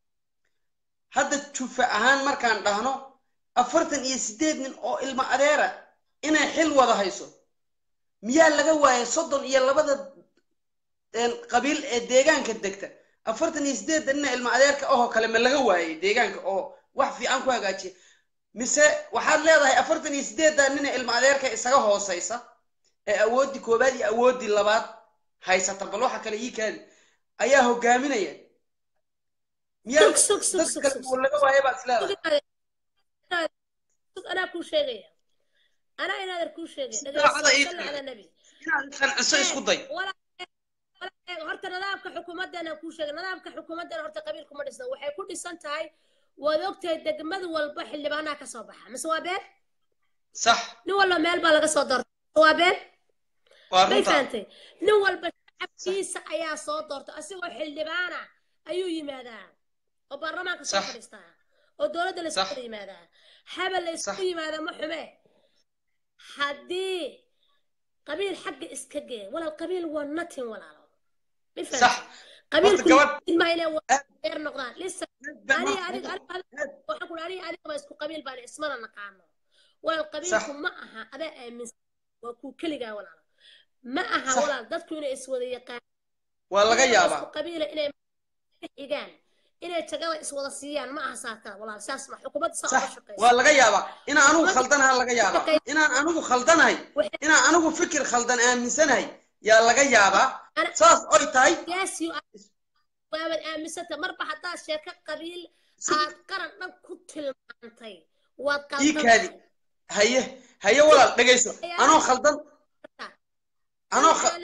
hadda jufa ahaan markaan dhahno afartan iyo sideed nin oo ilmo adeera inay xil wada hayso miyaa laga waayay soddon iyo labada een, qabiil ee deegaanka degta afartan iyo sideedda nina ilmo adeerka ahoo kale ma laga waayay deegaanka oo wax fiican ku hagaajiya mise waxaad leedahay afartan iyo sideedda nina ilmo adeerka isaga hoosaysa ee awooddii koobaad iyo awooddii labaad haysata bal waxa kale ii kaadi ayaa hogaaminaya miyaa Sug, sug, sug, dad sug, kale sug, oo laga waayay baad isleedahay anaa kuu sheegaya anaa inaadan kuu sheegay Daacada ii dhegayso tahay. ala nabi inaad qanciso isku day horta nidaamka xukuumaddana kuu sheegay nidaamka xukuumaddana horta qabiilku ma dhisna waxay ku dhisan tahay waad ogtahay degmad walba xildhibaanaha ka soo baxa mise waa been sax nin walba meel baa laga soo doorta waa been waa may runta fahantay nin walba shacabkiisa ayaa soo doorta asigoo xildhibaana ayuu yimaadaa oo baarlamaanka soo Sax. fadhiistaa oo dowladda la Sax. isku yimaadaa habel la isku Sax. yimaada ma xume haddii qabiil xagga iska gee walaal qabiil waa nothing walaalo ma sax fahantay qabiilku gabadh- ilmaha inay aad- deer noqdaan listen baan aniga wax- aniga aniga aad- waxaan ku aniga aniga isku qabiil baan ismana naqaano walaal Sax. qabiilku ma aha adaa aaminsan waa kuu keligaa walaalo ma aha Sax. walaal dadku inay iswada yaqaan waa laga inay yaabaa isku qabiila inay xigaan inay tagada iswada siiyaan ma aha saaka walaal saas ma xukuumadda saa uga sax shaqeysa waa laga yaabaa inaan anigu khaldanaha laga yaabaa inaan anigu khaldanahay Waxay- inaan anigu fikir khaldan aaminsanahay yaa laga yaabaa Ana- saas oy tahay yes you are waabad aaminsanta marba haddaad sheeko qabiil Si- aad qaran dhan ku tilmaantay waad ii qaldan kaadi haye haye walaal dhegayso anoo khaldan anoo kha-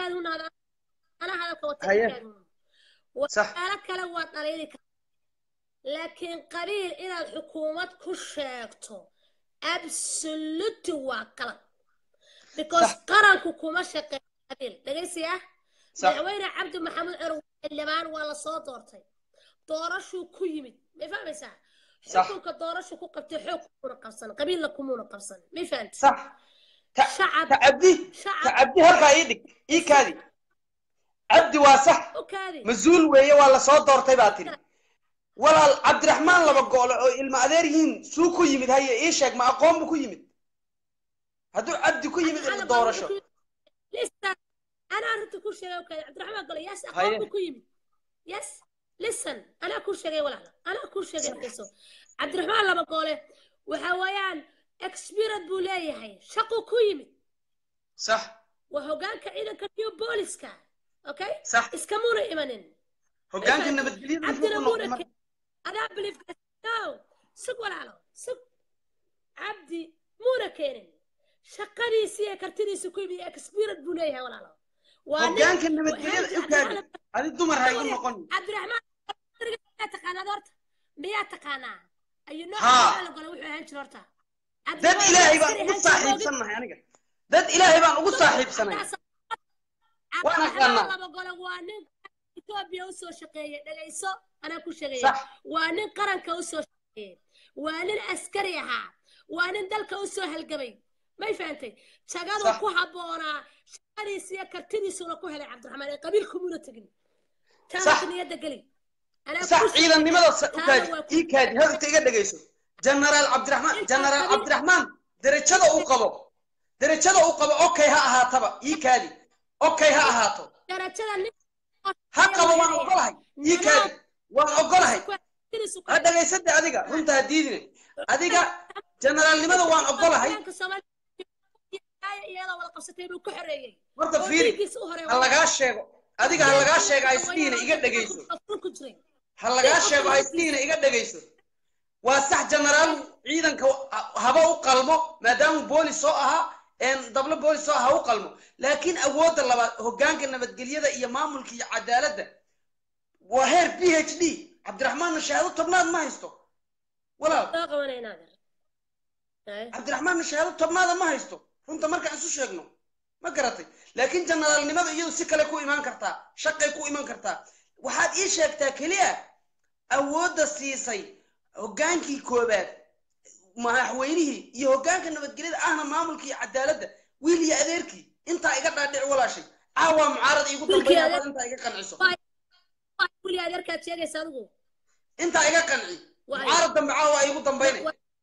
anaa hadalka wata Haye. iikaadu. Sax. waxyaalo kale waad dhaliili kartaa laakiin qabiil inaad xukuumad ku sheegto absolute waa qalad because Sax. qaranku kuma shaqeeyo qabiil dhegaysi ah Sax. madaxweyne cabdi maxamed cumar xildhibaan waa la soo doortay doorashuu ku yimid may fahmaysaa Sax. xukunka doorashu ku qabtay xoog kumuna qabsan qabiilna kumuuna qabsan may fahamti sax ta shacab ta cabdi ta shacab cabdi halkaa ii dhig ii kaadi cabdi waa sax u kaadi mas-uul weeye waa la soo doortay baa tiri walaal cabdiraxmaan laba goole oo ilma adeer yihiin suu ku yimid haye ii sheeg ma aqoon bu ku yimid hadduu cabdi ku yimid Ana doorasho listen أنا أردت كل شيء وكذا عبد الرحمن قال يس هيا. أقوم كويم يس listen أنا كل شيء ولا لا أنا كل شيء كيسو عبد الرحمن لما قاله وحويان experience بولاي هاي شقو كويم sax وهو قال كعيدا كنيو بوليس كان أوكي صح اسكمونا إيمانين hogaanka nabadgelyada عبد muxuu ku noqday الرحمن marka أنا بليف نو سق ولا على سق عبدي مونا كيرن شقني سي كرتني سكوي experience بولاي هاي ولا لا hogaanka nabadgelyada u kaadi adi dumar ha igu noqon عبد الرحمن miyaa taqaanaa horta miyaa taqaanaa ayu nooc Haa. la galo wuxuu ahaan jira horta dad ilaahay baan ugu saaxiibsannahay aniga dad ilaahay baan ugu saaxiibsanay Waan aqaanaa. laba golo waa nin etoobiya usoo shaqeeyey dhagayso anaa ku sheegaya sax waa nin qaranka usoo shaqeeyey waa nin askari ahaa waa nin dalka usoo halgamay may fahantay jagadu Sax. ku habboonaa shaqadiisa iyo kartidiisuna ku helay cabdiraxmaan ee qabiilkumuna tegin Sax. taanka niyadda geli anaa sax ku ciidannimada sheegay, sa- u taana kaadi waa ku- ii kaadi hadalka iga dhegayso genaraal cabdiraxmaan Intaas genaraal qabiil- cabdiraxmaan derajada uu qabo derajada uu qabo okay ha ahaataba ii kaadi okay ha ahaato darajada nin ha qabo waan ogolahay ii kaadi waan ogolahay ha dhagaysade adiga runta ha diidine adiga generaalnimada waan ogolahay iyadoo wada qabsatay buu ka xoreeyey horta oo fiiri dhiiggiisa u horeeya ha lagaa sheego adiga ha lagaa sheego ha isdhihina iga dhegayso ku jiray ha lagaa sheego ha isdhihina iga dhegayso waa sax genaraal ciidanka haba u qalmo maadaamuu boolis soo ahaa een dablo boolis soo aha ha u qalmo laakiin awoodda labaad hoggaanka nabadgelyada iyo maamulka iyo cadaaladda waa heer b h d cabdiraxmaanna shahaado tobnaad ma haysto walaal soo qabanayna adeer cabdiraxmaanna shahaado tobnaada ma haysto runta markaan isu sheegno ma garatay laakiin generaalnimada iyadu si kale ku imaan kartaa shaqay ku iman kartaa waxaad ii sheegtaa keliya awoodda siisay hoggaankii koobaad madaxweynihii iyo hoggaanka nabadgelyada ahna maamulka iyo cadaaladda wiil iyo adeerkii intaa iga dhaadhic walaashay caawaa mucaarad iigu Wiilkii dambeeya adeer- hadaad intaa iga qanciso weli adeerkaad sheegaysa adigu intaa iga qanci Waayo. mucaarad dambe caawa iigu dambaynay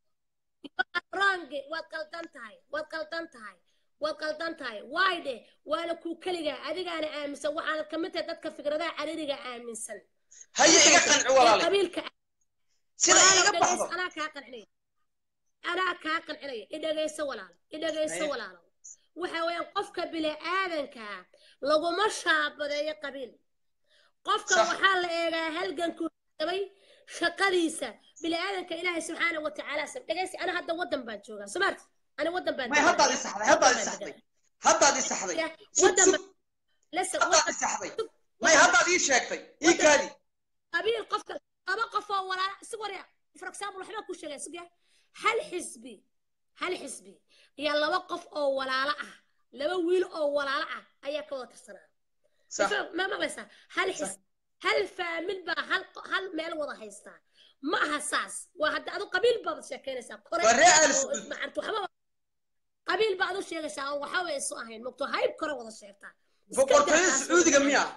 range waad qaldan tahay waad qaldan tahay waad qaldan tahay waay dhe waana kuu keligaa adigaana aaminsan waxaanad ka mid tahay dadka fikradaha caririga aaminsan haye iga qanci ee walaale qabiilka sida walaalo iga dhegayso, baxdo anaa kaa qancinaya anaa kaa qancinaya idhagayso walaalo idhagayso Haye. walaalo waxa weeyaan qofka bini-aadanka laguma shaabadeeyo qabiil qofka Sax. waxaa la eegaa halgankuu qabay shaqadiisa bini-aadanka ilaahay subxaana wa tacaala sab dhegaysi ana hadda waddan baan joogaa somaarti ani waddan baan may haddaad i saxday haddaad i saxday haddaad i saxday Sug, waddan sug. baan listen haddaad i saxday may haddaad ii sheegtay ii kaadi qabiil qofka laba qof oo walaala si warya for example waxbaa ku sheegaya sugya hal xisbi hal xisbi iyo laba qof oo walaalo ah laba wiil oo walaalo ah ayaa ka wada tirsanaa sax ma maqlaysaa hal xis hal faamil baa hal hal meel wada haystaa ma aha saas waa hadda adu qabiil baad sheekaynaysaa kore Waa reer oo Al-Saud. macnta waxba qabiil baad u sheegaysaa oo waxba isu ahayn mogto hayb kore wada sheegtaa Iska boqortooyada daa taas sacuudiga wada miya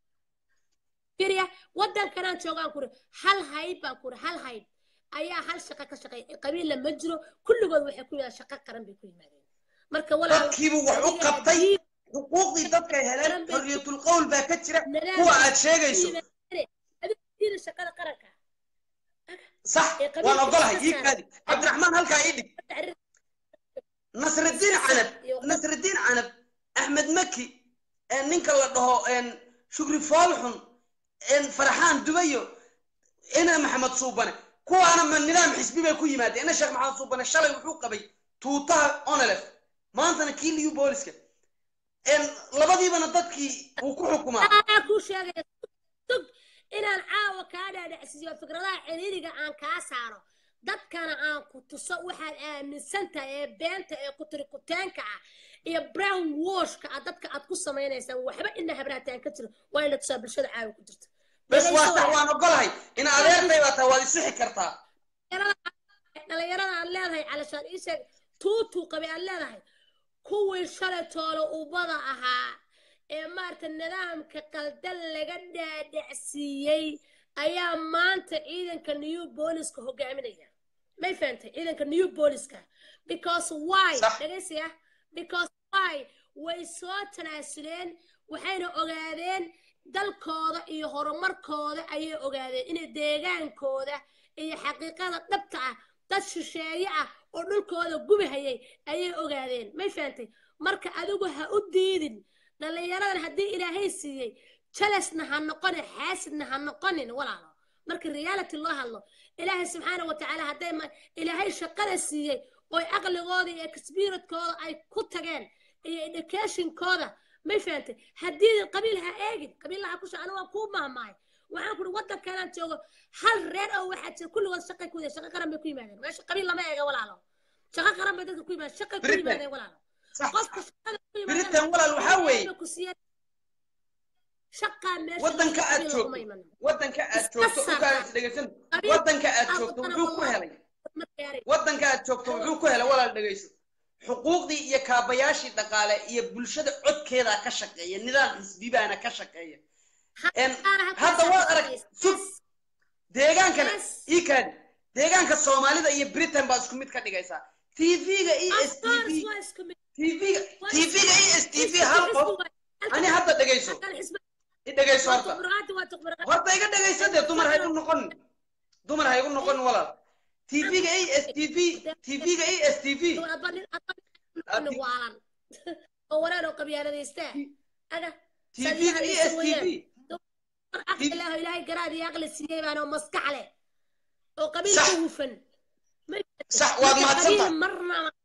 firiya waddankanaan joogaan kuri hal hayb baan kuri hal hayb ayaa hal shaqo ka shaqeeya qabiilla ma jiro kulligood waxay ku yimaadeen shaqo qaran bay ku yimaadeen marka walaal dadkiibu wax u adiga qabtay haddii xuquuqdii dadkay heleen Qaran bay- xorriyatul qowl baa ka jira nadaam kuwa bay aad sheegayso yimaadeen. adiga diida shaqada qaranka sax ee qabiilka waan ogolahay iska ii saar. kaadi cabdiraxmaan halkaa ii dhig nasridiin canab iyo- nasridiin canab axmed maki ee ninka la dhaho een shukri foolxun een farxaan dubayo ina maxamed suubane kuwaana ma nidaam xisbi bay ku yimaadeen ina sheekh maxamed suubane shalay wuxuu qabay tuutaha onelef maantana kii liyu booliska een labadiibana dadkii uu ku xukumaa anaa kuu sheegaya tug inaan caawa kaa dhaadhacsiiyo fikradaha ciriiriga aan kaa saaro dadkana aan ku tuso waxaad aaminsan tahay ee beenta ee kutirikuteenka ah iyo brown washka ah dadka aad ku samaynaysaan waxba ina habraataan ka jiro waa in la tusaa bulshada caawa ku jirta bes waa Dhegayso sax walaal. waan ogolahay in adeertay baa tahay waad isixi kartaa dhalinyarada aad leedahay calashaan ii sheeg tuutuu qabay aad leedahay kuwii shalay toole ubada ahaa ee maarata nidaamka qaldan laga dhaadhacsiiyey ayaa maanta ciidanka new booliska hogaaminaya may fahantay ciidanka new booliska because why Sax. dhegaysiya because why way soo tanaasuleen waxayna ogaadeen dalkooda iyo horumarkooda ayay ogaadeen inay deegaankooda iyo xaqiiqada dhabta ah dad shisheeye ah oo dhulkooda gubahayay ayay ogaadeen may fahantay marka adigu ha u diidin dhallinyaradan haddii ilaahay siiyey jalasna ha noqonin xaasidna ha noqonin walaalo marka reality loo hadlo ilaahay subxaana wa tacaala hadday ma ilaahay shaqada siiyey oo aqligooda iyo experientkooda ay ku tageen iyo educationkooda may fahantay haddii qabiil ha eegin qabiillaha ku shacana waa kuu maahmaay waxaan kuri waddankanaan joogo hal reer oo waxaa jira kulligood shaqay ku shaqo qaran bay ku yimaadeen meesha qabiil lama eega walaalo shaqo qaran bay dadka ku yimaadeen shaqay ku Britain. yimaadeen walaalo sax qofka shaqada ku yimaadeen biritan walaal waxaa weeye ku siiyeen shaqaa meesha waddanka laga aad qabiil joogto laguma imanin. waddanka aad Iska joogto saar. ukaas dhegaysan Qabiil- waddanka aad Ah, joogto wadana wuxuu ku wallahi. helay Ma gaarin. waddanka aad joogto wuxuu ku helay walaal dhegayso xuquuqdii iyo kaabayaashii dhaqaale iyo bulshada codkeedaa ka shaqeeya nidaam xisbibaana ka shaqeeya En, Qaar halkaas hadda aad waad ka arag shaqaysa. sug deegaankana Yes. ikaadi deegaanka soomaalida iyo britain baa isku mid ka dhigaysaa tv-ga e s of t course v waa isku mid tv-ga Waa tv-ga e s t v Xisbi- hal xisbi qof waa- halkan- ani hadda dhegayso halkan xisbi- i dhegayso waa horta tuqbaraati, waa tuqbaraati. horta iga dhegaysa dee dumar haygu noqon dumar haygu noqon walaal tv-ga e s t v tv-ga e s t v Adba nin- adba nin Adi- waalan. oo wareer oo qabyaaladaysta aga tv-ga e s t v aqli leh oo ilaahay garaad iyo aqli siiyey baan oo maskax leh oo qabiil Sax. ka hufan Ma- sax waad marka mahadsantahay qabiil marna ma-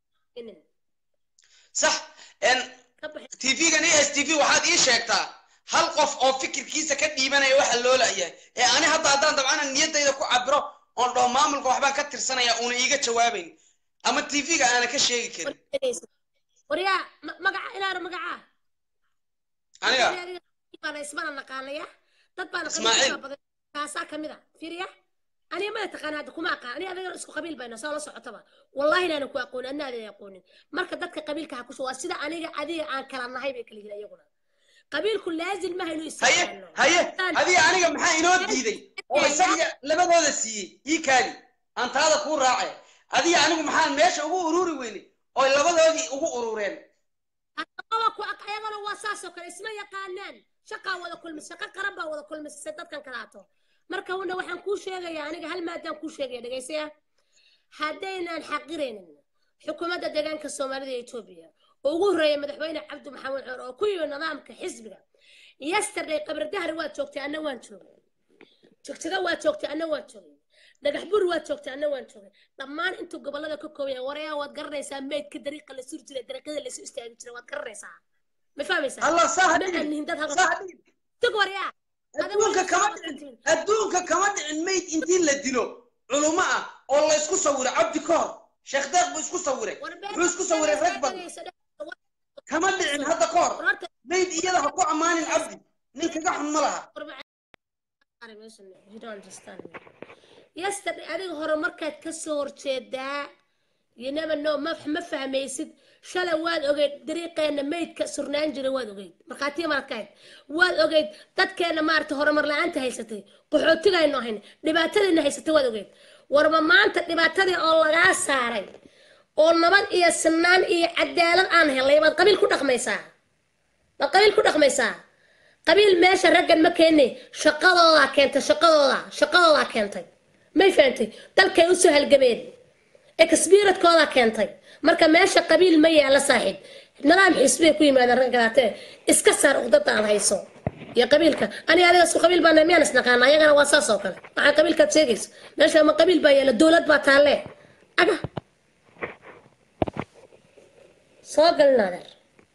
sax en ka baxay tv-gan e s t v waxaad ii sheegtaa hal qof oo fikirkiisa ka dhiibanaya waxa loo la'yahay ee ani hadda haddaan dabcana niyaddayda ku cabiro oon dhaho maamulka waxbaan ka tirsanaya uuna iiga jawaabayn ama tv-ga aana ka sheegi karin waryaa ma- magaca inaana magacaa aniga baana ismana naqaanaya dad baana Ismaaciil. qabiilka badan kaasaa kamid a fiiriya aniga mana taqaana hadda kuma aqaan aniga adiga isku qabiil bayna soo la socotaba wallahi inaanan ku aqoonin adna aadan aqoonin marka dadka qabiilka ha kusho waa sida aniga adiga aan kala nahay bay kala yihiin iyaguna qabiilku laazim maha inuu haye isticmaalo haye adiga aniga maxaa inoo diiday oo isaga labadooda siiyey ii kaali aan taada kuu raace adiga anigu maxaan meesha ugu ururi weyne oo labadoodii ugu urureen Adaba ku aq- ayagana waa saas oo kale isma yaqaanaan shaqaa wada kulmis shaqo qaran baa wada kulmisay dadkan kalaato marka una waxaan kuu sheegayaa aniga hal maadaan kuu sheegaya dhegaysaya haddaynan xaqiraynin xukuumadda deegaanka soomaalida ee etoobiya oo ugu horreeya madaxweyne cabdi maxamed cumar oo ku yimi nidaamka xisbiga yesterday qabardahar waad joogtay anna waan joogay jogjaga waad joogtay anna waan joogay dhagax bur waad joogtay anna waan joogay dhammaan intuu gobollada ka kooban yahay warayaa waad garanaysaa meydka dariiqa la suri jiray dariiqyada la isu istaagi jiray waad garanaysaa ma fahmaysaa allah saa ma hadhigin anihin dad saa halka hadhigin tug warayaa adduunka kama dhicin adduunka kama dhicin mayd intii la dilo culumo ah oo la isku sawiray cabdi ka hor sheekh deeq buu isku sawiray wuxuu isku sawiray rag badan kama dhicin hadda ka hor mayd iyada ha ku ammaanin cabdi nin kaga xun ma laha yesterday adiga hore markaad ka soo horjeedaa you never know ma ma fahmaysid shalay waad ogeyd dariiqeenna meydka surnaan jiray waad ogeyd markhaatiya markayd waad ogeyd dadkeenna maarata horumar la-aanta haysatay qaxootigaynu ahayn dhibaatadiina haysatay waad ogeyd warba maanta dhibaatadii oo lagaa saaray oo nabad iyo sinaan iyo cadaalad aan helay baad qabiil ku dhaqmaysaa baad qabiil ku dhaqmaysaa qabiil meesha raggan ma keenay shaqadoodaa keentay shaqadooda shaqadoodaa keentay may fahantay dalkay usoo halgameen exbiradkoodaa keentay marka meesha qabiil ma yaala saaxiib nidaam xisbiyay ku yimaadeen raggadaatee iska saar uqdada aad hayso iyo qabiilka ani adiga isku qabiil baana miyaan isnaqaana ayagana waa saas oo kale waxaa qabiilkaad sheegayso meesha ma qabiil baa yaala dowlad baa taalle aga soo galin adeer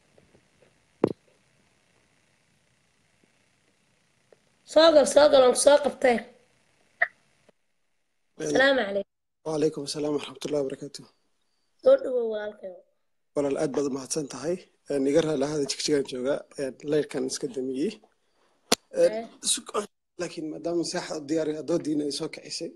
soo gal soo gal oon soo qabtee asalaamu calaykum وعليكم السلام ورحمة الله وبركاته soo dhawow walaalkayo walaal aad baad umahadsan tahay niga raali ahada jigjigaan jooga leyrkan iska damiyey laakiin maadaama saaxa diyaari adoodiina ay soo kicisay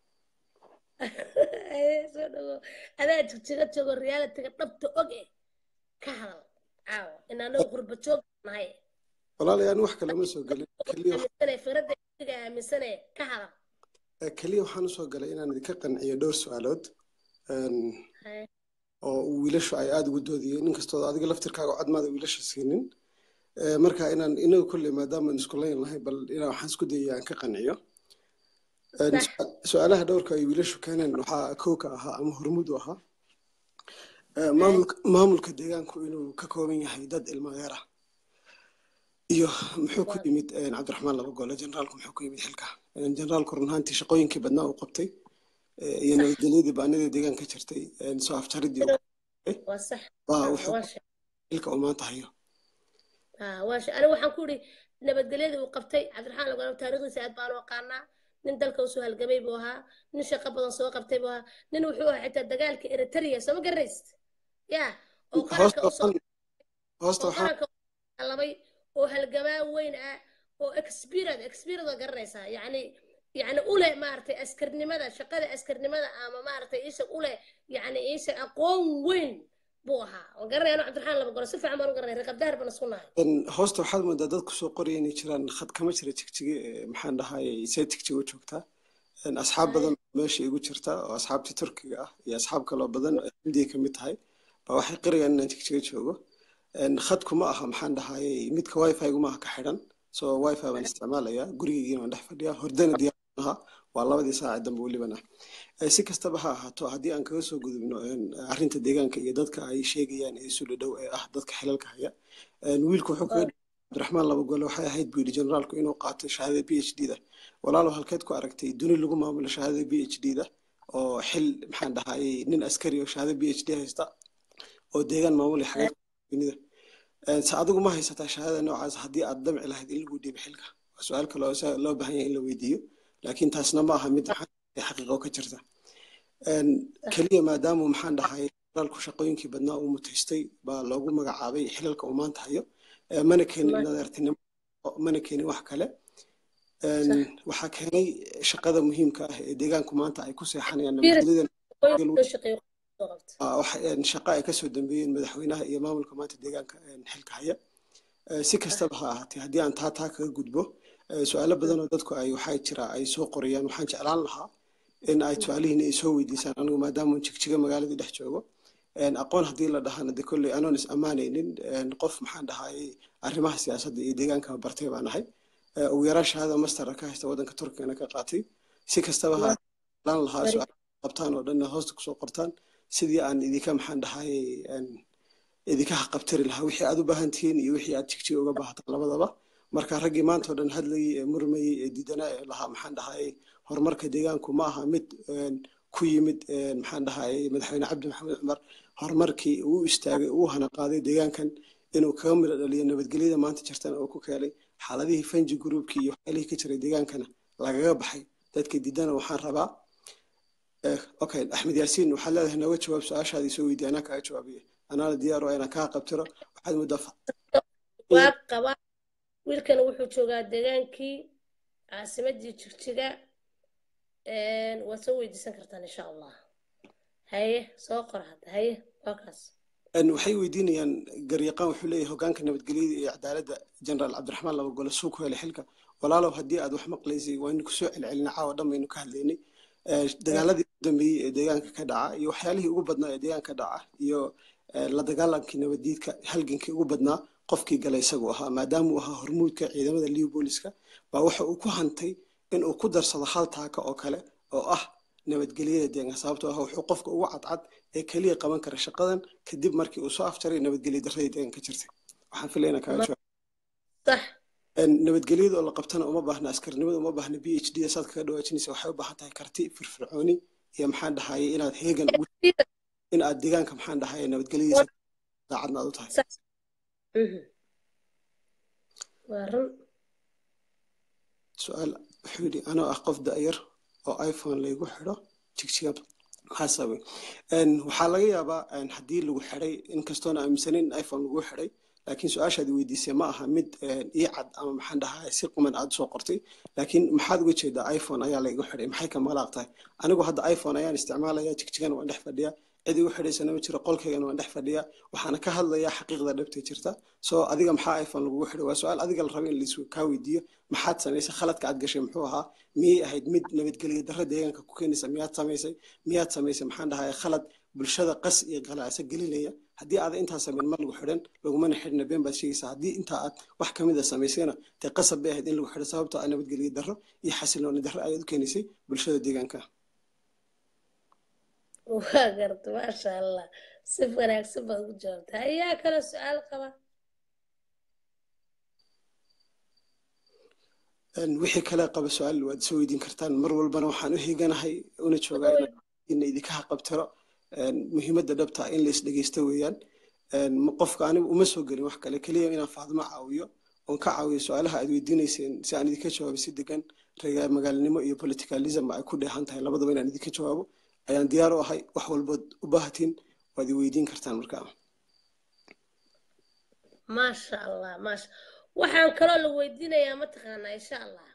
soo dhawow adaa jigjiga joogo realitiga dhabta og eh ka hadal caawa inaanagu qurba joog nahay walaalay aan wax kale ma soo gelin keliya aaminsane firadda iga aaminsane ka hadal keliya waxaan usoo galay inaan idinka qanciyo dhowr su-aalood Haye. oo wiilashu ay aada ugu doodiyeen inkastoo adiga laftirkaaga codmaada wiilasha siinin Eh, marka inaan inaga kolley maadaamaan isku layn lahay bal inaan waxaan isku dayaya aan ka qanciyo Eh, Sax. su- su-aalaha dhowrka ay wiilashu keeneen waxaa kow ka ahaa ama hormuud u ahaa Eh, maamulka maamulka deegaanku inuu ka kooban yahay dad ilmo adeer ah iyo muxuu ku yimid eh, cabdiraxmaan laba gole generaalku muxuu ku yimid xilka Eh, generaalku run ahaantii shaqooyinkii badnaa uu qabtay eh, iyo nabadgelyadii baanidii deegaanka jirtay eh, soo afjaridii uu- waa sax waa Ah, wuxuu waa shay xilka uu maanta hayo ah waa shay aniga waxaan ku idhi nabadgelyadii uu qabtay cabdiraxmaan lagana taariikhdiisa aad baan u aqaanaa nin dalka usoo halgamay buu ahaa nin shaqo badan soo qabtay buu ahaa nin wuxuu ahaa xitaa dagaalka eritrea soo ma garanaysid ya oo qaranka hoosta usoo waxaan hoosta oo waxaan qaranka labay oo halgamaa weyn ah oo experience experience oo garanaysaa yacni yacni ule maaragtay askarnimada shaqada askarnimada ama maaragtay isha ule yacni isha aqoon weyn buu ahaa waan garanaya anu cabdiraxmaan laba golo si fiican baan u garanaya reer qabdaar baan isku nahay Een, hoosta waxaad moodaa dad kusoo qoraya inay jiraan khad kama jira jigjige ee, maxaan dhahay see jigjige u joogtaa Een, asxaab badan meesha igu jirta oo asxaabtii turkiga ah iyo asxaab kaloo badan oo hindiya ka mid tahay baa waxay qirayaan inaan jigjige joogo Een, khadku ma aha maxaan dhahay midka wifi-gu ma aha ka xidhan so wifi baan isticmaalayaa gurigeygiina waan dhex fadhiyaa hordana diyaar aha waa labadii saaca dambe welibana Eh, si kastaba ha ahaato haddii aan kaga soo gudubno een, arrinta deegaanka iyo dadka ay sheegayaan ee isu dhadhow ee ah dadka xilalka haya Een, wiilku wuxuu kaga cabdiraxmaan laba gole waxay ahayd buu yidhi generaalku inuu qaato shahaadada b h d da walaalo halkeed ku aragtay duni lagu maamulo shahaadada b h d da oo xil maxaan dhahay nin askari oo shahaadada b h d haysta oo deegaan maamulaya xagee dunida Een, se adigu ma haysataa shahaadada noocaas haddii aad damci lahayd in lagu dhiibo xilka waa su-aal kale oo sa- loo baahan yahay in la weydiiyo laakiin taasna ma aha mid maxaa xaqiiqo ka jirta Een, keliya maadaama maxaan dhahay dalku shaqooyinkii badnaa uu mutaystay baa loogu magacaabay xilalka uu maanta hayo Ee, mana keenin nadeertinimo mana keenin wax kale Een, waxaa keenay shaqada muhiimka ah ee deegaanku maanta ay ku seexanayaan nabadgelyada loo shaqeeyo soo qabta Aa, waxa een, shaqo ay kasoo dambeeyeen madaxweynaha iyo maamulka maanta deegaanka een, xilka haya Ee, si kastaba ha ahaatee haddii aan taa taa kaga gudbo ee, su-aalo badan oo dadku ay waxaa jira ay soo qorayaan waxaan jeclaan lahaa in ay su-aalihiina ay soo weydiisaan anigu maadaama jigjiga magaaladii dhex joogo Een, aqoon haddii la dhahana de kolley anoon is ammaanaynin een, qof maxaan dhahay arrimaha siyaasadda iyo deegaanka bartay baan ahay Ee, ugu yaraan shahaada mastera ka haysta waddanka turkigana ka qaatay si kastaba ha jeclaan lahaa su-aal qabtaan oo dhan hoosta kusoo qortaan sidii aan idinka maxaan dhahay een, idinka haqabtiri lahaa wixii aad u baahan tihiin iyo wixii aad jigjiga uga baahataan labadaba marka raggii maanta oo dhan hadlayay ee murmayay ee diidanaa ee lahaa maxaan dhahay horumarka deegaanku ma aha mid een, ku yimid een, maxaan dhahay madaxweyne cabdi maxamed cumar horumarkii uu istaagay uu hana qaaday deegaankan inuu kaga midho dhaliyo nabadgelyada maanta jirtana oo ku keenay xaaladihii fanji gruubkii iyo waxyaalihii ka jiray deegaankana lagaga baxay dadka diidana waxaan rabaa eh, okay axmed yaasiin waxaad leedahay nooga jawaab su-aashaadii soo weydiiya anaa kaaga jawaabiya anaana diyaar oo inaan kaa qabtiro waxaad muddaa fa- waa qabaa wiilkana wuxuu joogaa degaankii caasimadii jigjiga Een, waad soo weydiisan kartaan insha allah haye soo qor hadda haye waa kaas Een, waxay weydiinayaan garyaqaan wuxuu leeyahay hogaanka nabadgelyada iyo cadaaladda jenaraal cabdiraxmaan laba gole suu ku helay xilka walaalow haddii aad wax maqlaysay waynu kusoo celcelinay caawa dhan baynu ka hadlaynay Ee, dagaaladii ugu dambeeyey ee deegaanka ka dhaca iyo waxyaalihii ugu badnaa ee deegaanka ka dhaca iyo ee, la dagaalankii nabaddiidka halgankii ugu badnaa qofkii galay isagu ahaa maadaama uu ahaa hormuudka ciidamada liu booliska baa waxa uu ku hantay in uu ku darsado hal taaka oo kale oo ah nabadgelyada deegaanka sababtoo ah wuxuu qofka ugu cadcad ee keliya qaban kara shaqadan kadib markii uu soo afjaray nabadgelya darradii deegaanka ka jirtay waxaan filaynaa kaaga jawaab sax Een, nabadgelyada oo la qabtana uma baahna askarnimada uma baahna b h d saad kaga dhawaajinaysa waxay u baahan tahay karti firfircooni iyo maxaan dhahaye inaad heegan ugu in aad deegaanka maxaan dhahaye nabadgelyadiisa daacadna aad u tahay Mhm. waa run su-aal wuxuu yidhi anoo ah qof da-yar oo iphone laygu xidho jigjiga maxaa sababay Een, waxaa laga yaabaa een, haddii lagu xidhay inkastoona aaminsanin in iphone lagu xidhay laakiin su-aashaad weydiisay ma aha mid een, ii cad ama maxaan dhahaa si quman aad soo qortay laakiin maxaad uga jeedaa iphone ayaa laygu xidhay maxay ka malaaq tahay anigu hadda iphone ayaan isticmaalaya jigjigana waan dhex fadhiyaa cid igu xidhaysana ma jiro qolkaygana waan dhex fadhiyaa waxaana ka hadlayaa xaqiiqda dhabta jirta soo adiga maxaa iphone lagugu xidhay waa su-aal adiga la raba in lais kaa weydiiyo maxaad samaysay khaladka aad gashay muxuu ahaa miyay ahayd mid nabadgelyo darra deegaanka ku keenaysa miyaad samaysay miyaad samaysay maxaan dhahay khalad bulshada qas iyo qalacso gelinaya haddii aada intaa samayn ma lagu xidhan lagumana xidhna been baad sheegaysaa haddii intaa aad wax kamid a samaysayna dee qasab bay ahayd in lagu xidho sababtoo ah nabadgelyo darro iyo xasilooni darro ayaad u keenaysay bulshada deegaanka waa garta maasha allah si wanaagsan baad ugu jawaabta ayaa kale su-aal qaba Een, wixii kale qaba su-aal waad soo weydiin kartaan mar walbana waxaan u heeganahay una joogaa in idinka haqabtiro Een, muhiimadda dhabta ah in la isdhegeysto weeyaan Een, ma- qofka anigu uma soo gelin wax kale keliya inaan faadimo caawiyo oon ka caawiyo su-aalaha aad weydiinayseen si aan idinka jawaabo si degan reer magaalnimo iyo politicalism ay ku dheehan tahay labadaba inaan idinka jawaabo ayaan diyaar u ahay wax walbood u baahatiin waad i weydiin kartaan markaa maasha allah maasha waxaan kaloo la weydiinayaa mataqaanaa insha allah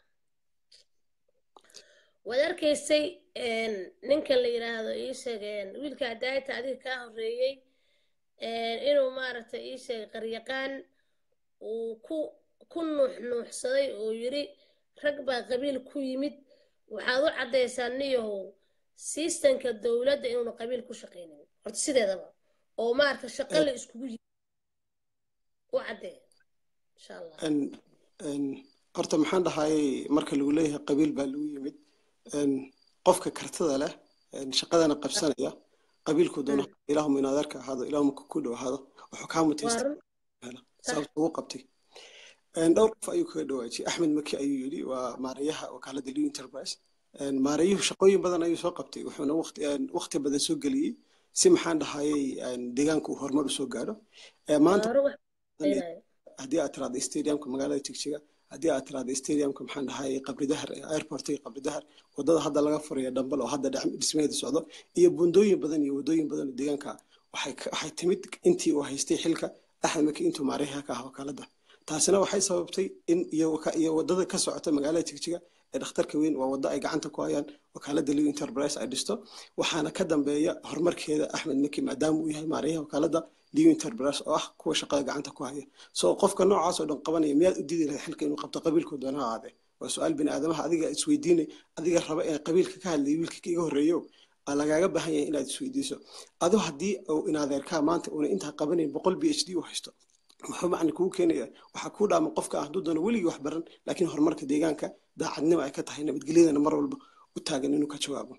waad arkaysay ninkan la yidhaahdo ii sheegeen wiilka hadaayta adiga kaa horeeyey inuu maaragtay ii sheegay qaryaqaan uu ku ku nuux nuuxsaday oo yiri rag baa qabiil ku yimid waxaad u caddaysaa niyahow siistanka dowladda inuuna qabiil ku shaqaynin horta sideedaba oo maaragta shaqo la iskugu yimid u caddee insha allah horta maxaan dhahayay marka lagu leeyahay qabiil baa lagu yimid qofka kartada leh shaqadana qabsanaya qabiilku doona ilaahuma in adeerka ahaado ilaahuma ku dhow ahaado wuxuu kaa mutaysta sababta ugu qabtay dhowr qof ayuu kaga dhawaajiyey axmed maki ayuu yidhi waa maarayaha wakaalada lew enterprise maarayuhu shaqooyin badan ayuu soo qabtay wuxuuna waqti badan soo geliyey si maxaan dhahayay deegaanka uu horumar usoo gaadho maanta haddii aad tiraahdo stadiumka magaalada jigjiga haddii aad tiraahdo stadiumka maxaan dhahay qabridahar airportiga qabridahar wadada hadda laga furayo dhambal oo hadda dhismeeda socdo iyo bundooyin badan iyo wadooyin badan oo deegaanka waxay timid intii uu haystay xilka axmed maki intuu maarayaha ka ah wakaalada taasina waxay sababtay in iyo wadada ka socota magaalada jigjiga ee dhakhtarka weyn waa waddo ay gacanta ku hayaan wakaalada lew enterprise ay dhisto waxaana ka dambeeya horumarkeeda axmed maki maadaama uu yahay maarayaha wakaalada lew enterprise oo ah kuwa shaqada gacanta ku haya so qofka noocaas oo dhan qabanaya miyaad u didi lahay xilka inuu qabto qabiilku doona ha aadee waa su-aal bini aadamaha adiga isweydiinay adiga raba ee qabiilka ka hadlayay wiilka iga horreeyo lagaaga baahan yahay inaad isweydiiso ado haddii uu inadeerkaa maanta uuna intaa qabanayn boqol b h d u haysto muxuu macna kugu keenaya waxaa kuu dhaama qofka ah hadduu doono weligii wax baran laakiin horumarka deegaanka daacadnimo ay ka tahay nabadgelyadana mar walba u taagan inuu ka jawaabo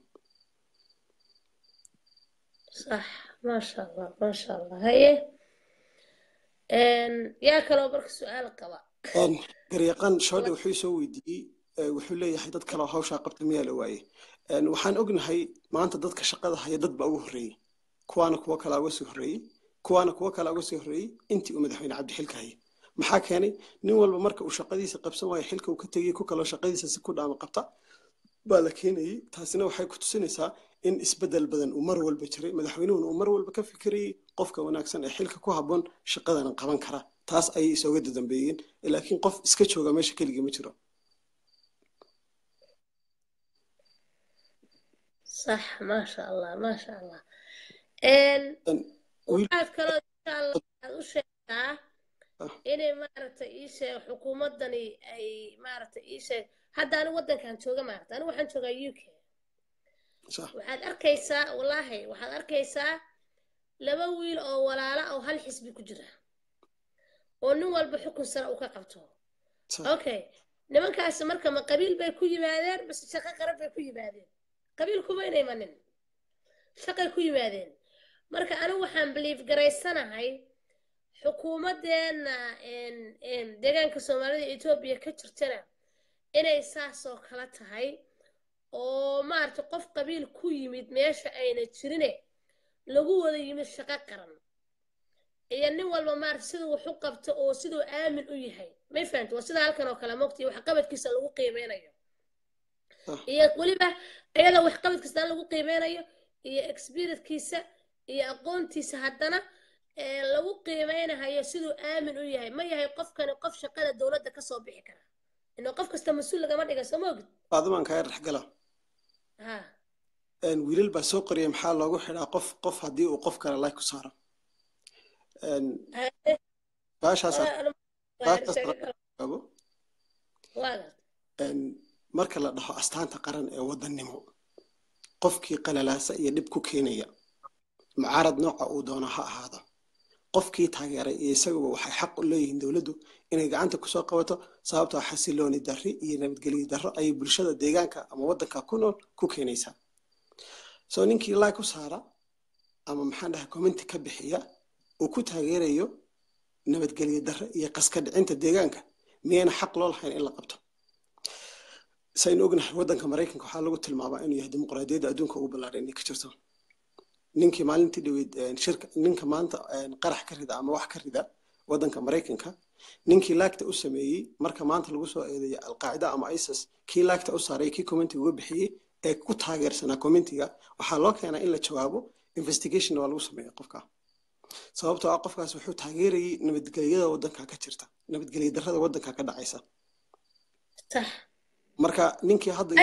صح ما شاء الله ما شاء الله هي يا كلو برك سؤال قبا garyaqaan shoodhe wuxuu soo weydiiyey wuxuu leeyahay dad kaleo hawshaa qabta miyaa la waaye waxaan ognahay maanta dadka shaqada haya dad baa ugu horreeyey kuwaana kuwo kale uga sii horreeyey kuwaana kuwo kale uga sii horreeyey intii uu madaxweyne cabdixilka hayay maxaa keenay nin walba marka uu shaqadiisa qabsan waayo xilka uu ka tegey ku kaloo shaqadiisa si ku dhaama qabta baa la keenayey taasina waxay ku tusinaysaa in isbeddel badan uu mar walba jiray madaxweynuhuna uu mar walba ka fikirayey qofka wanaagsan ee xilka ku habboon shaqadana qaban kara taas ayay isooga dadambeeyeen laakiin qof iska jooga meesha keligii ma jiro صح ما شاء الله ما شاء الله waxaad kaloo insha allah aad u sheegtaa inay maaragtay ii sheeg xukuumaddani ay maaragtay ii sheeg hadda anigu waddankan jooga maaragta anigu waxaan joogaa u k waxaad arkaysaa wallaahi waxaad arkaysaa laba wiil oo walaala oo hal xisbi ku jira oo nin walba xukun sare uu ka qabto okay nimankaasi marka ma qabiil bay ku yimaadeen base shaqo qaran bay ku yimaadeen qabiil kuma inay imanin shaqay ku yimaadeen marka anigu waxaan biliif garaysanahay xukuumaddeena deegaanka soomaalida etoobiya ka jirtana inay saasoo kala tahay oo maaragta qof qabiil ku yimid meesha ayna jirine lagu wada yimid shaqo qaran iyo nin walba maaragta siduu wax u qabto oo siduu aamin u yahay may fahamta waa sida halkan oo kale mogta iyo waxqabadkiisa lagu qiimeynayo iyo weliba iyada waxqabadkiisa lagu qiimeynayo iyo experiencekiisa iyo aqoontiisa haddana lagu qiimeynahayo siduu aamin u yahay ma yahay qofkani qof shaqada dowladda kasoo bixi kara inuu qof kasta mas-uul lagama dhiga soo ma ogid baadimaan kaa dhexgala wiilal baa soo qoriyay maxaa loogu xidhaa qof qof haddii uu qof kale like ku saaro marka la dhaho astaanta qaran ee wadannimo qofkii qalalaasa iyo dhib ku keenaya mucaarad nooca uu doono ha ahaado qofkii taageeray iyo isaguba waxay xaq u leeyihiin dowladdu inay gacanta kusoo qabato sababtoo xasilooni darri iyo nabadgelyo darro ayay bulshada deegaanka ama waddanka ku nool ku keenaysaa soo ninkii laag ku saara ama maxaan dhahay commenti ka bixiya uu ku taageerayo nabadgelyo darre iyo qaska dhicinta deegaanka miyayna xaq loo lahayn in la qabto saynu ognahay waddanka maraykanka waxaa lagu tilmaabaa inuu yahay dimuqraadiyadda adduunka ugu ballaadhan inay ka jirto ninkii maalintii dhaweyd shirka ninka maanta qarax ka rida ama wax ka rida waddanka maraykanka ninkii laagta u sameeyey marka maanta lagu soo eedeeya alqaacida ama isis kii laagta u saaray kii commenti uga bixiyey ee ku taageersanaa commentiga waxaa loo keenaa in la jawaabo investigation waa lagu sameeya qofka sababtoo ah qofkaas wuxuu taageerayay nabadgelyada waddanka ka jirta nabadgelyo darrada waddanka ka dhacaysa marka ninkii hadda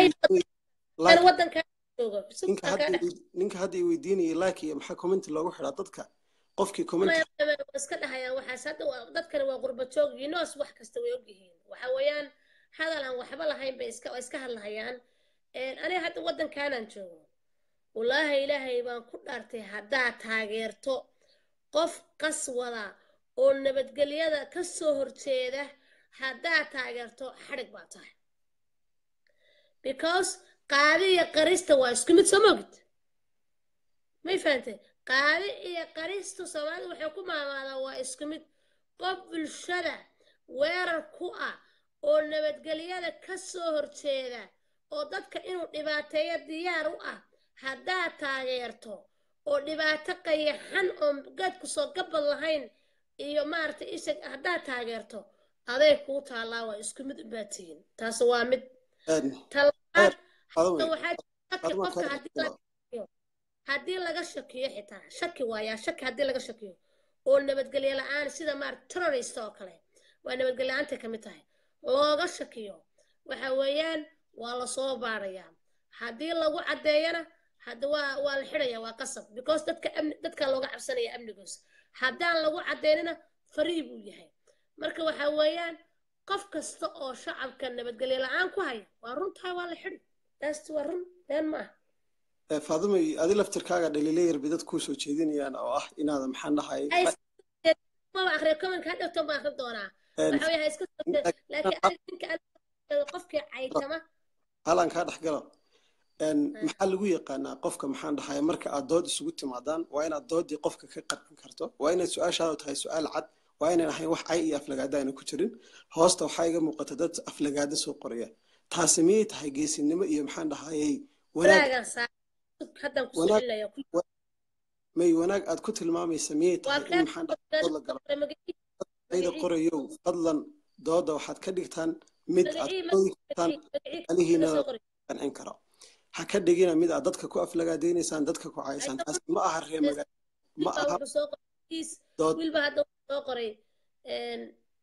ninka hadda i weydiinayay laak iyo maxaa commenti loogu xidhaa dadka qofkii comment waa iska dhahayaan waxaas hadda waa- dadkani waa qurba joog yinoos wax kasta way ogyihiin waxa weeyaan hadal aan waxba lahayn bay iska waa iska hadlahayaan Een, aniga hadda waddankaanaan joogo wallaahi ilaahay baan ku dhaartay haddaad taageerto qof qas wada oo nabadgelyada ka soo horjeeda haddaad taageerto xadhig baa tahay because qaadi iyo qarista waa isku mid soo mogid may fahantay qaadi iyo qaristu soomaalida waxay ku maamaadaan waa isku mid qof bulshada weerar ku ah oo nabadgelyada ka soo horjeeda oo dadka inuu dhibaateeyo diyaar u ah haddaad taageerto oo dhibaato qayaxan oo geedku soo gabad lahayn iyo maaragtay isha haddaad taageerto aday kuu taallaa waa isku mid u baatiyin taas waa mid een, talabaad Faadumo, waxaa shaki Faadumo, qofka kaa haddii dhexgalo. laga shakiyo haddii laga shakiyo xitaa shaki waayaa shaki haddii laga shakiyo oo nabadgelyo la-aan sida maarata terrorist oo kale waa nabadgelyo la-aantay ka mid tahay looga shakiyo waxa weeyaan waa lasoo baarayaa haddii lagu caddeeyana hadda waa waa la xidhaya waa qasab because dadka amni dadka looga cabsanaya amnigoosa haddaan lagu caddeynina farii buu yahay marka waxa weeyaan qof kasta oo shacabka nabadgelyo la-aan ku haya waa runtahay waa la xidhi taas waa run been ma ah ee, Faadumo adi laftirkaaga dhaliilayar bay dad kuu soo jeedinayaan oo ah inaada maxaan dhahay ay maba akhriya commentka hadhowtan baan akhri doonaa een, waxa weeye ha iska soo jeed laakiin aniga ninka aniga qofkii caytama halan kaa dhex galo Een, maxaa lagu yaqaanaa qofka maxaan dhahay marka aad dood isugu timaadaan waa inaad doodii qofka ka qarqin karto waa inaad su-aashaadu tahay su-aal cad waa inaan ahayn wax cay iyo aflagaada ayna ku jirin hoosta waxaa iga muuqata dad aflagaada soo qoraya taasi miyay tahay geesinimo iyo maxaan dhahayey wanaag wanaagan saa haddan ku Wanaag- socelinaya ku may wanaag aad ku tilmaamaysa miyay waa tahay in maxaan dhahay dood la galo ayda qorayow fadlan dooda waxaad ka dhigtaan mid aad doodi kartaan alihiina qancin karo ha ka dhigina mid aad dadka ku aflagaadaynaysaan dadka ku caysaan taasi ma aha ree magaalo ma aha dood wiilba hadda wuxuu soo qoray een,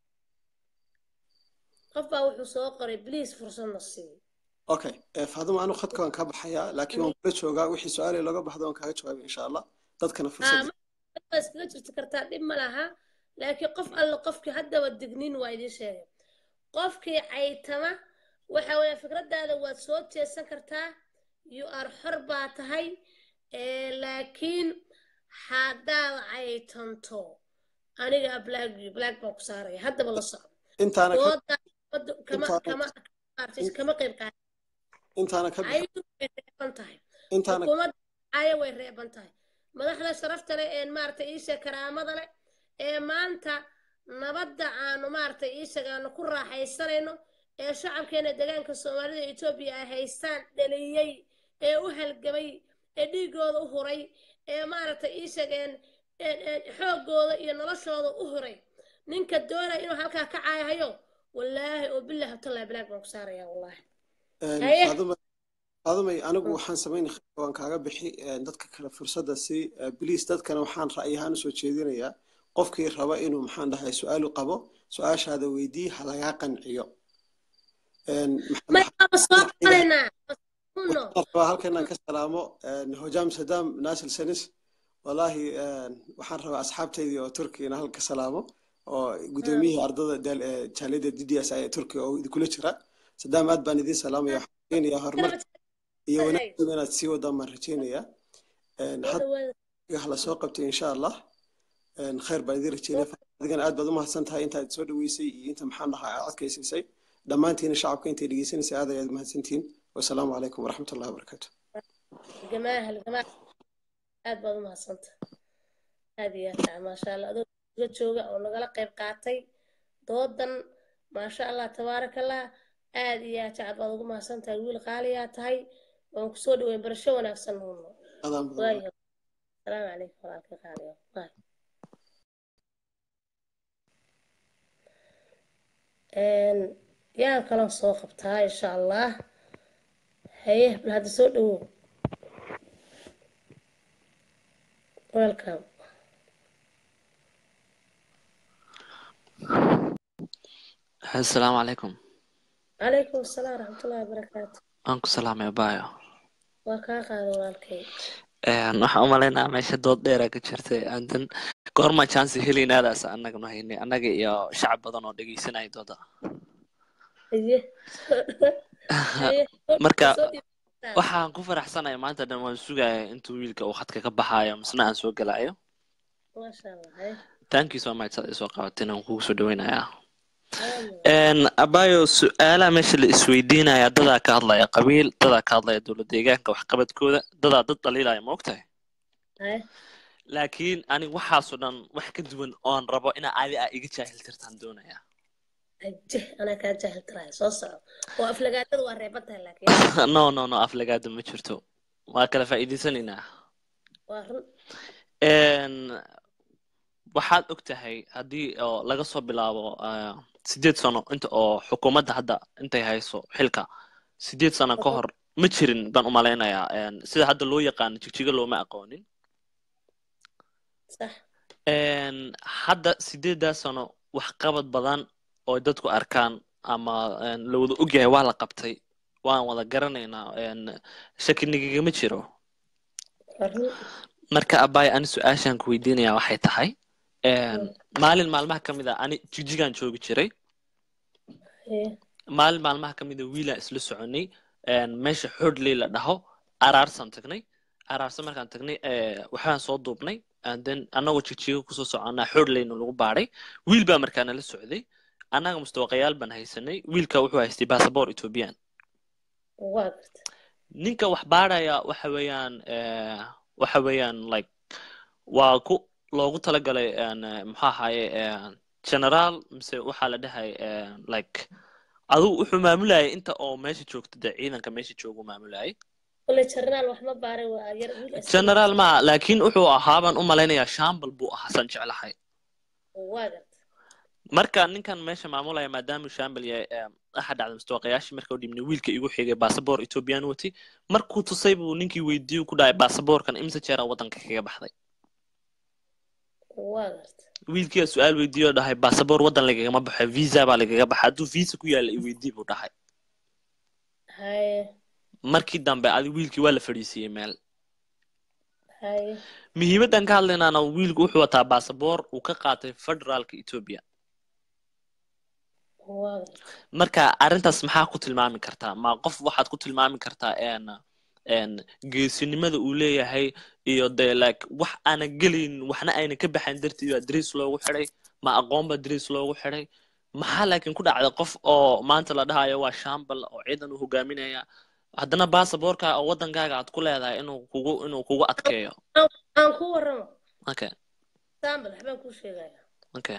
qof baa wuxuu soo qoray bliis fursadna sii okay eh, faaduma anu khadka waan kaa baxayaa laakiin waan kula joogaa wixii su-aale looga baxdo waan kaaga jawaabay insha allah dadkana fursad waa iskaga jirti kartaa dhib ma laha laakiin qof alle qofkii haddaba digniin waa idiin sheegay qofkii caytama waxa weeye fikradaada waad soo jeesan kartaa you are xor baa tahay ee, laakiin haddaad caytanto aniga black black baan ku saaraya haddaba la soco intaana ka dooda dooda kama intaana- kama kama qayb qaata intaana ka bixin caydu way reeban tahay intaana xukuumadda caya way reeban tahay madaxda sharafta leh ee maaragtay iisha karaamada leh ee maanta nabadda aanu maaragtay iishaga aanu ku raaxaysanayno ee shacabkeena deegaanka soomaalida iyo etoobiya ay haystaan dhaliyey ee u halgamay ee dhiigooda u huray ee maaragtay iishageen xoogooda iyo noloshooda u huray ninka doonaya inuu halkaa ka caayahayo wallaahi oo bilaahi tallahi bilaag baan ku saarayaa wallaahi Een, Haye. Faaduma- faadumay anigu waxaan samayn waan kaaga bixi een, dadka kale fursadda si bliis dadkana waxaan ra'yi ahaan usoo jeedinayaa qofkii raba inuu maxaan dhahay su-aalu qabo su-aashaada weydii ha lagaa qanciyo Een, maxaan may baaba soo qalaynaa uno waxaan rabaa halkan inaan ka salaamo een, hojaam sadaam naasir sanis wallaahi een, waxaan rabaa asxaabteydii oo turkiya inaan halka salaamo oo gudoomiyihii ardada daal- ee jaaliyadda d d s ee turkiya oo idinkula jira sadaam aad baan idiin salaamaya waxaan rajeynayaa horumar iyo wanaagsan inaad sii wadaan baan rajeynayaa Een, hadda ha la soo qabtay insha allah Een, khayr baan idiin rajeynaya adigana aad baad u mahadsan tahay intaad soo dhaweysay iyo inta maxaan dhahaa aad adkaysiisay dhammaantiina shacabka intay dhegeysanaysay aad ayaad mahadsantihiin wasalaamu calaykum waraxmat ullahi wabarakaatu جماهل جماعة aad baad u mahadsanta aad iyo aad taa maasha allah adoo uga jooga oo nagala qayb qaatay doodan maasha allah tabaaraka allah aad iyo aad jacad baad ugu mahadsan tahay wiil qaaliyaa tahay waan kusoo dhaweyn barasho wanaagsan nuuno adaan badan waayo asalaamu calaykum walaalka qaaliyo waay yaan kaloo soo qabtaa insha allah haye bal hadda soo dhawow welcome asalaamu calaykum calaykum asalaam waraxmatullahi wabarakaatu waan ku salaamay baayo waa kaa qaada walaalkay Een, waxaan u maleynayaa meesha dood dheera ka jirtay aandan goorma chance helaynaadaas annaganu haynay annaga iyo shacab badan oo dhegeysanaya dooda haye haye Marka, soo dhiibtaan. waxaan ku faraxsanahay maanta dhan waan sugaya intuu wiilka uu khadka ka baxaayo misna aan soo gelayo maasha allah haye thank you so much saad isoo qabateen aan kugu soo dhaweynayaa Aamin. Een, abayo su-aalaha meesha la isweydiinaya dadaa ka hadlaya qabiil dadaa ka hadlaya dowlad deegaanka waxqabadkooda dadaa dad dhaliilaya ma ogtahay haye laakiin aniga waxaasoo dhan wax ka duwan oon rabo inaa adi a iga jaahil tirtaan doonaya aje anaa kaa jaahil tiraaya soo soco oo aflagaadada waa reeban tahay laakiin no no no aflagaada ma jirto waa kala faa'iidaysanaynaa waa run Een, waxaad og tahay haddii oo laga soo bilaabo ah, sideed sano inta oo xukuumadda hadda intay hayso xilka sideed sano ka hor ma jirin baan u malaynayaa Een, sida hadda loo yaqaano jigjiga looma aqoonin sax Een, hadda sideedaa sano waxqabad badan oo dadku arkaan ama een, la wada ogyahay waa la qabtay waan wada garanaynaa een, shaki nigagama jiro waa run marka abaay ani su-aashaan ku weydiinayaa waxay tahay een, maalin maalmaha ka mid a ani jigjigaan joogi jiray haye maalin maalmaha ka mid a wiilaan isla soconay een, meesha xoodley la dhaho araarsaan tagnay araarsa markaan tagnay ee, waxbaan soo duubnay and then annagoo jigjiga kusoo soconaa xoodleyna lagu baadhay wiil baa markaa nala socday annaga mustawaqayaal baan haysanay wiilka wuxuu haystay basaboor ethoobiyan waa garta ninka wax baadhaya waxa weeyaan eh, waxa weeyaan like waa ku loogu talagalay een, eh, muxuu ahaye een, general mise waxaa la dhahay een, like adigu wuxuu maamulayay inta oo meesha joogto dee ciidanka meesha joogu maamulayay kule jarnaal wax ma baaray waa yar wiil askari. general ma laakiin wuxuu ahaa baan u malaynayaa shambal buu ahaa san jeclahay waa garta marka ninkan meesha maamulaya maadaamuu shambal yahay eh, waxa dhacday mustawaqayaashii marka u dhibnay wiilka igu xigay basaboor ethoobiyan watay markuu tusay buu ninkii weydiiyey ku dhahay basaboorkan imse jeeraa waddanka kaga baxday waa garta wiilkiia su-aal weydiiyo dhahay basaboor waddan lagagama baxo visa baa lagaga baxa hadduu visa ku yaalla i weydii buu dhahay haye markii dambe adi wiilkii waa la fadhiisiiyey meel haye muhiimaddan ka hadlaynaana wiilku wuxuu wataa basaboor uu ka qaatay federaalka etoobiya waa garta marka arrintaas maxaa ku tilmaami kartaa ma qof waxaad ku tilmaami kartaa een een geesinimada uu leeyahay iyo dee like wax aana gelin waxna ayna ka baxayn darteed baa dariis loogu xidhay ma aqoon baa dariis loogu xidhay maxaa laakiin ku dhacday qof oo maanta la dhahayo waa shambal oo ciidan uu hogaaminaya haddana basaboorka oo waddankaaga aad ku leedahay inuu kugu inuu kugu adkeeyo aan ku warramo okay sambal waxbaan kuu sheegaya okay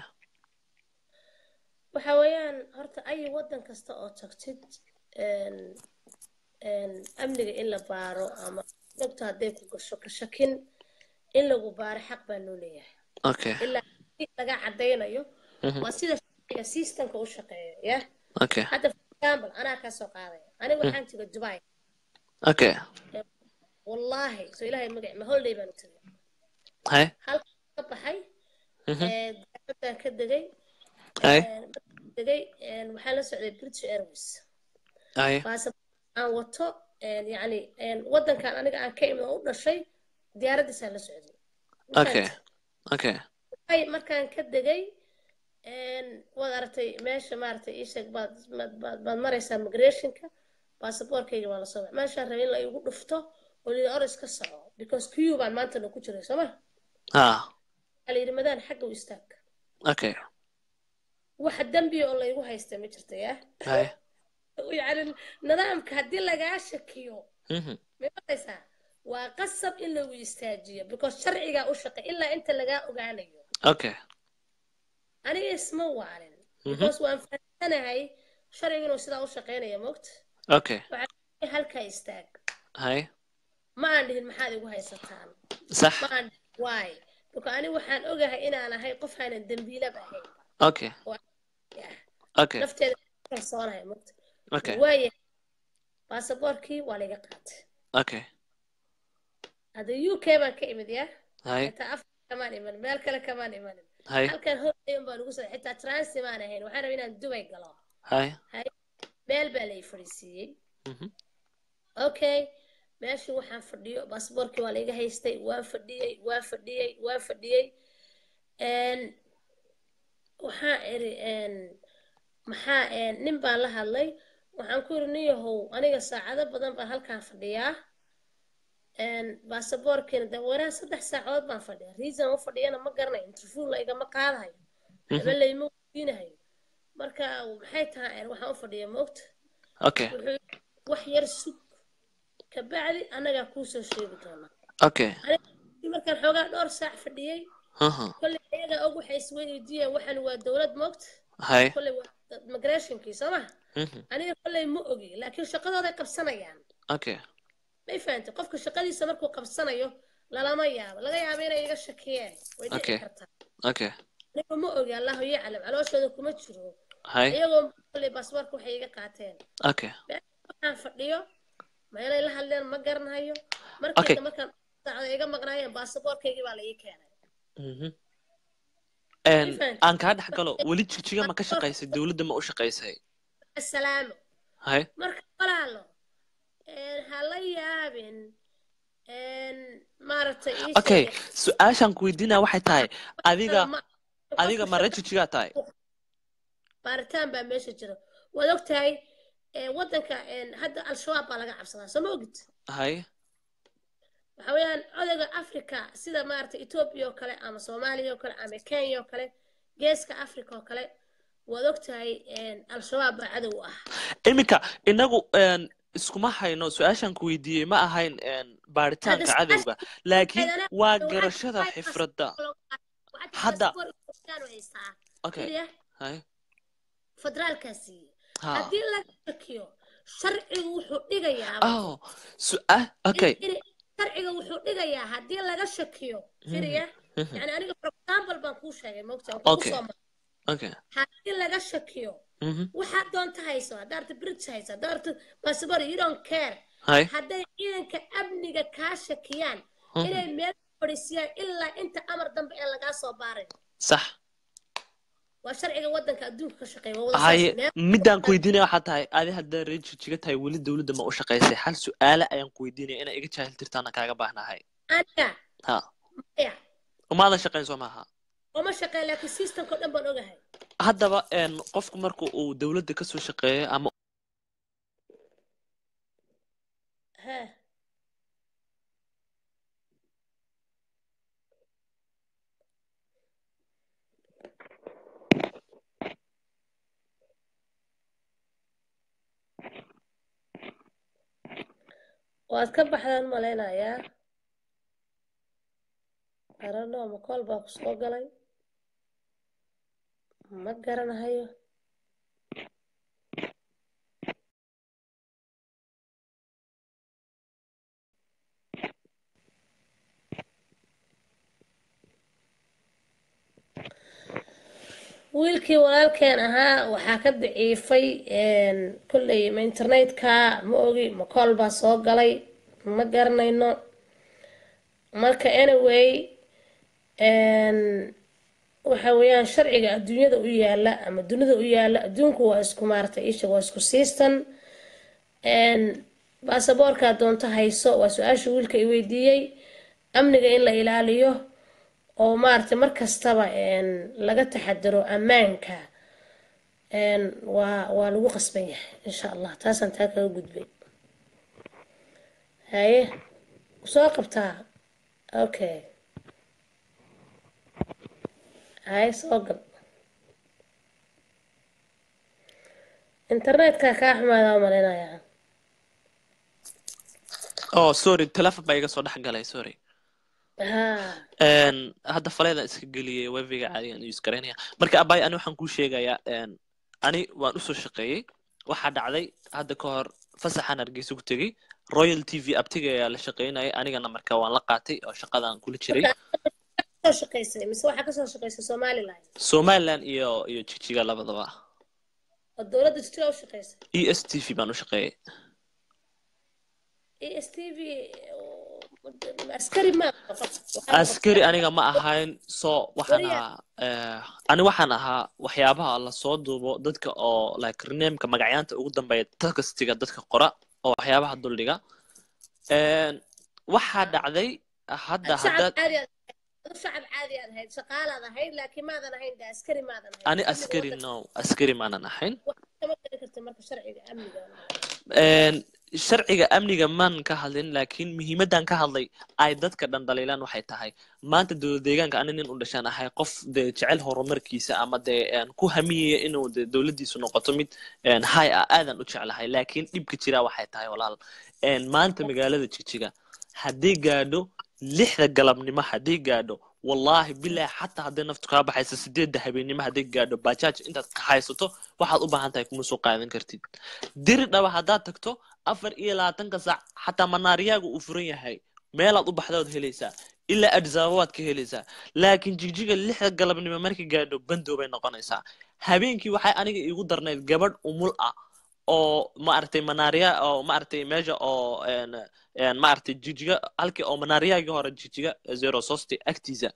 waxa weeyaan horta ay waddan kasta oo tagtid een een amniga in la baaro ama dogta hadday ku gasho ka shakin in lagu baaro xaq baa loo leeyahay okay ilaa si laga cadaynayo Mhm. waa sida sharciga systemka u shaqeeyo ya okay hadda for example anaa kaa soo qaadaya aniga waxaan tegay dubai okay wallaahi so ilaahay magac ma holiday baan u tegay hay halkaan ka baxay Mhm. ee diyaaradaan ka degay hay een, markaan degay een, waxaan la socday british airways hay baasabor aan wato een, yacni een, waddankan aniga aan ka imid oo u dhashay diyaaraddiisaan la socday okay okay Dubai markaan ka degay een, waad aragtay meesha maaragtay ii sheeg baad baad baad baad maraysaa migrationka baasaboorkayga waa la soo baxay meeshaan rabay in la igu dhufto oo lii oris ka soco because q baan maantana ku jiray soo ma ah waxaa la yidhi madaan xagga u istaag okay waxa dembiya oo laygu haysta ma jirta yaa hay yacni nidaamka haddii lagaa shakiyo Mhm. ma maqlaysaa waa qasab in lagu istaajiyo because sharcigaa u shaqay ilaa inta lagaa ogaanayo okay aniga isma waalin Mhm. because waan fahamsanahay sharciga inuu sidaa u shaqaynaya moogta okay waxaa halkaa istaag hay ma aan dhihin maxaad igu haysataan sax ma aan dhihin why because aniga waxaan ogahay inaan ahay qof aanan dembiilaba ahayn okay okay nafteeda kalsoonahay moogta okay waaya baasaboorkii waa laga qaatay okay hadda u k baan ka imid yaa hay xitaa afrika kamaan imanin meel kale kamaan imanin hay halkan holiday baan ugu soo xitaa transi maan ahayn waxaan rabay inaan dubay galo hay meel baa lay fadhiisiiyey Mhm. okay meeshii waxaan fadhiyo baasboorkii waa laiga haystay waan fadhiyey waan fadhiyey waan fadhiyey Een, waxaa iri een, maxaa een, nin baan la hadlay waxaan ku iri niyahow aniga saacado badan baan halkaan fadhiyaa Een, baasaboorkiina de waraan saddex saacadood baan fadhiya reason u fadhiyana ma garanayo interview la igama qaadahayo waxba layma weydiinahayo marka maxay tahay een, waxaan u fadhiya moogta okay wuxuu yidhi, wax yar sug kabacdi annagaa kuusoo sheegi doonaa okay aniga markaan xoogaa dhowr saac fadhiyey aha kolley ayaga og waxay isweydiiyeen waxan waa dowlad moogta hay kolley waa migrationkii soo maha Mhm. aniga kolley ma ogi laakiin shaqadooday qabsanayaan okay may fahantay qofka shaqadiisa markuu qabsanayo lalama yaabo laga yaabo inay iga shakiyeen way dhici Okay. kartaa okay aniga ma ogi allahu yaclam calooshooda kuma jiro hay iyagoo kolley baasboorka waxay iga qaateen okay waxaan fadhiyo meelay la hadleen ma garanayo Okay. markayda markaan saacada iga maqnaayeen baasaboorkaygii baa la ii keenay Mhm. Een, Different. aan kaa dhex galo weli jigjiga ma ka shaqaysay dowladda ma u shaqaysay asalaamo hay marka walaalo een, ha la yaabin een, maaragtay ii okay sheeg- su-aashaan ku weydiinaya waxay tahay adiga ma- adiga qofka ma shaqada- rejijigaa tahay baaritaan baa meesha jira waad ogtahay ee, waddanka een, hadda al-shabaab baa laga cabsadaa soo ma ogid hay waxa weeyaan odayga africa sida maaragtay etoobiya oo kale ama soomaaliya oo kale ama kenya oo kale geeska africa oo kale waad ogtahay een, al-shabaab baa cadow u ah iminka inagu een, iskuma hayno su-aashaan ku weydiiyey ma ahayn een, baaritaanka Hadda su-aasha- cadowga laakiin Hadana- waa waxaad garashada tahay xifradda waxaad tahay Hadda- passport Ethiopian oo haystaa okay Fiiriya, hay federaalkaa siiyey ha haddii laga shakiyo sharcigu wuxuu dhigayaa oh su-aal okay in- sharciga wuxuu dhigayaa haddii laga shakiyo firiya Mhm. yani aniga for example baan kuu sheegay mogta waan kugu Okay. soo maray okay haddii laga shakiyo Mhm. waxaad doonta hayso haddaad arta british hayso haddaad arta passport you don't care hay hadday ciidanka amniga kaa shakiyaan Mhm. inay meel fadhiisiyaan ilaa inta amar dambe ee lagaa soo baaray sax waa sharciga waddanka adduunka ka shaqeeya waa wada haye saas. Meel- midaan ku weydiinaya waxaa tahay adi haddaa reer jijiga tahay weli dowladda ma u shaqaysay hal su-aale ayaan ku weydiinaya inaa iga jaahil tirtaana kaaga baahnahay aniga ha maya umaadan shaqayn soo maaha oma shaqeyn laakiin systemka o dhan baan ogahay haddaba een, qofku marka uu dowladda kasoo shaqeeyo ama ha waad ka baxdaan malaynayaa arano ma kool baa ku soo galay ma garanahayo wiilkii walaalkeen ahaa waxaa ka daciifay een, kolley ma internetka ma ogi ma kool baa soo galay ma garanayno marka anyway een, waxa weeyaan sharciga adduunyada u yaala ama dunida u yaala adduunku waa isku maaragtay isha waa isku siistan een, baasaboorkaa doonto hayso waa su-aasha wiilka i weydiiyey amniga in la ilaaliyo oo maaragtay mar kastaba een, laga taxadaro ammaanka een, waa waa lagu qasban yahay insha allah taasaan taa kaga gudbay haye soo qabtaa okay haye soo gal internetka kaa xumaadaa malaynayaa oh sorry telefon baa iga soo dhex galay sorry ha Een, hadda faleedaan iska geliyay webiga caadigan use garaynaya marka abay ani waxaan kuu sheegayaa een, ani waan usoo shaqeeyey waxaa dhacday hadda ka hor fasaxaan hargeysa ku tegey royal t v abtiga ayaa la shaqeynayay anigana marka waan la qaatay oo shaqadaan kula jiray soo shaqaysay mise waxaa kasoo shaqaysay somaliland somaliland iyo iyo jijiga labadaba oo dowladda jitiga u shaqaysay e s t v baan u shaqeeyey e s t v askari ma askari aniga ma ahayn so waxaan Wariya. ahaa eh, ani waxaan ahaa waxyaabaha lasoo duubo dadka oo like renaamka magacyaanta ugu dambeeya textiga dadka qora oo waxyaabaha duldhiga Een, waxaa dhacday hadda shacab haddaad caadi aad adu shacab caadi aad ahayd shaqaalaad ahayd laakiin maadan ahayn de askari maadan ahayn ani Amniga askari waddanka no askari maanan ahayn wax kama geli karta marka sharciga amniga Een, sharciga amniga maan ka hadlin laakiin muhiimadan ka hadlay ay dadka dhan dhaliilaan waxay tahay maanta dowlad deegaanka ani nin u dhashaan ahay qof dee jecel horumarkiisa ama dee een, ku hamiyaya inuu dee dowladdiisu noqoto mid een, hay ah aadan u jeclahay laakiin dhibka jira waxay tahay walaal een, maanta magaalada jigjiga haddii gaadho lixda galabnimo haddii gaadho wallaahi bilaahi xataa hadday naftu kaa baxayso sideedda habeennimo hadday gaadho bajaaj intaad ka haysato waxaad u baahan tahay kuma soo qaadan kartid diri dhaba haddaad tagto afar iyo labaatanka saac xataa manaariyaaga uu furan yahay meelaad u baxdaad helaysaa ilaa adisaba waad ka helaysaa laakiin jigjiga lixda galabnimo markii gaadho bandow bay noqonaysaa habeenkii waxay aniga iigu darnayd gabadh umul ah oo maaragtay manaariya oo maaragtay meesha oo een een maaragtay jigjiga halkii oo manaariyaagii hore jigjiga zero sosti agtiisa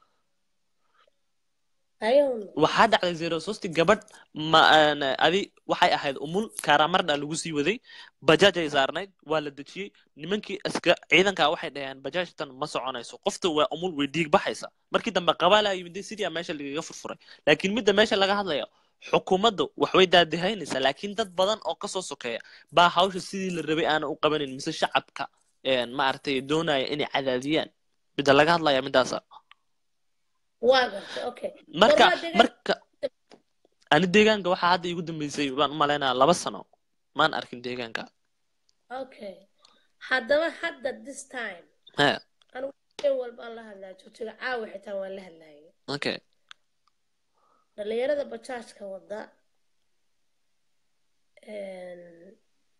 ayuun waxaa dhacday zero sosti gabadh ma een, adi waxay ahayd umul kaaraamardha lagu sii waday bajaaj ay saarnayd waa la dejiyey nimankii iska ciidankaa waxay dhaheen bajaajtan ma soconayso qofta waa umul way dhiig baxaysa markii dambe qabaalaa yimid sidii meesha lagaga furfuray laakiin midda meesha laga hadlayo xukuumaddu waxbay daadihaynaysaa laakiin dad badan oo kasoo sokeeya baa hawsha sidii la rabay aana u qabanin mise shacabka een, maaragtay doonaya inay cadaadiyaan midda laga hadlaya midaasa waa gartay okay marka Gormaa deegaan- marka ani deegaanka waxaa hadda iigu dambeysay baan u malaynaya laba sano maan arkin deegaanka okay haddaba hadda this time he anigu in walba aan la hadlaa joojiga caawa xitaa waan la hadlaayay okay dhalinyarada bajaajka wada een,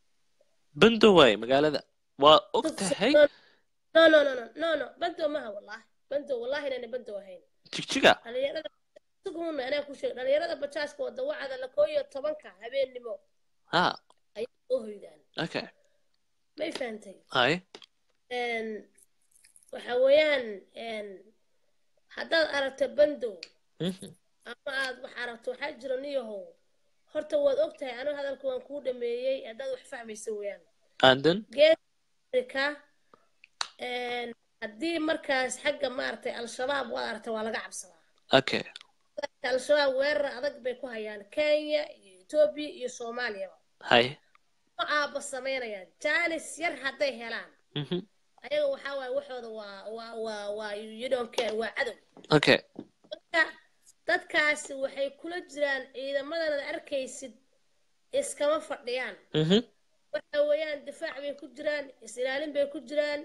bando waaye magaalada waa og tahay no no no no no no bandow maha wallahi bandow wallahi inayna bandow ahayn jigjiga dhalinyarada suguna anaa ku sheeg dhalinyarada bajaajka wada wacda la koo iyo tobanka habeennimo ha ayay soo hoydaan okay may fahantay hay een, waxa weeyaan een, haddaad aragto bandow Mhm. ama aad wax aragto waxaa jira niyahow horta waad og tahay anigu hadalka waan kuu dhameeyey haddaad wax fahmaysa weeyaan and then geedka een, haddii markaas xagga maaragtay al-shabaab waad aragta waa laga cabsadaa okay al-shabaab weerar adag bay ku hayaan kenya iyo etoobiya iyo soomaaliyaba hay ma aaba samaynayaan jaanis yar hadday helaan Mhm. ayaga waxaa waaye waxooda waa waa waa waa you don't care waa cadow okay marka dadkaasi waxay kula jiraan ciidamadan aad arkaysid iskama fadhiyaan Mhm. waxa weeyaan difaac bay ku jiraan is-ilaalin bay ku jiraan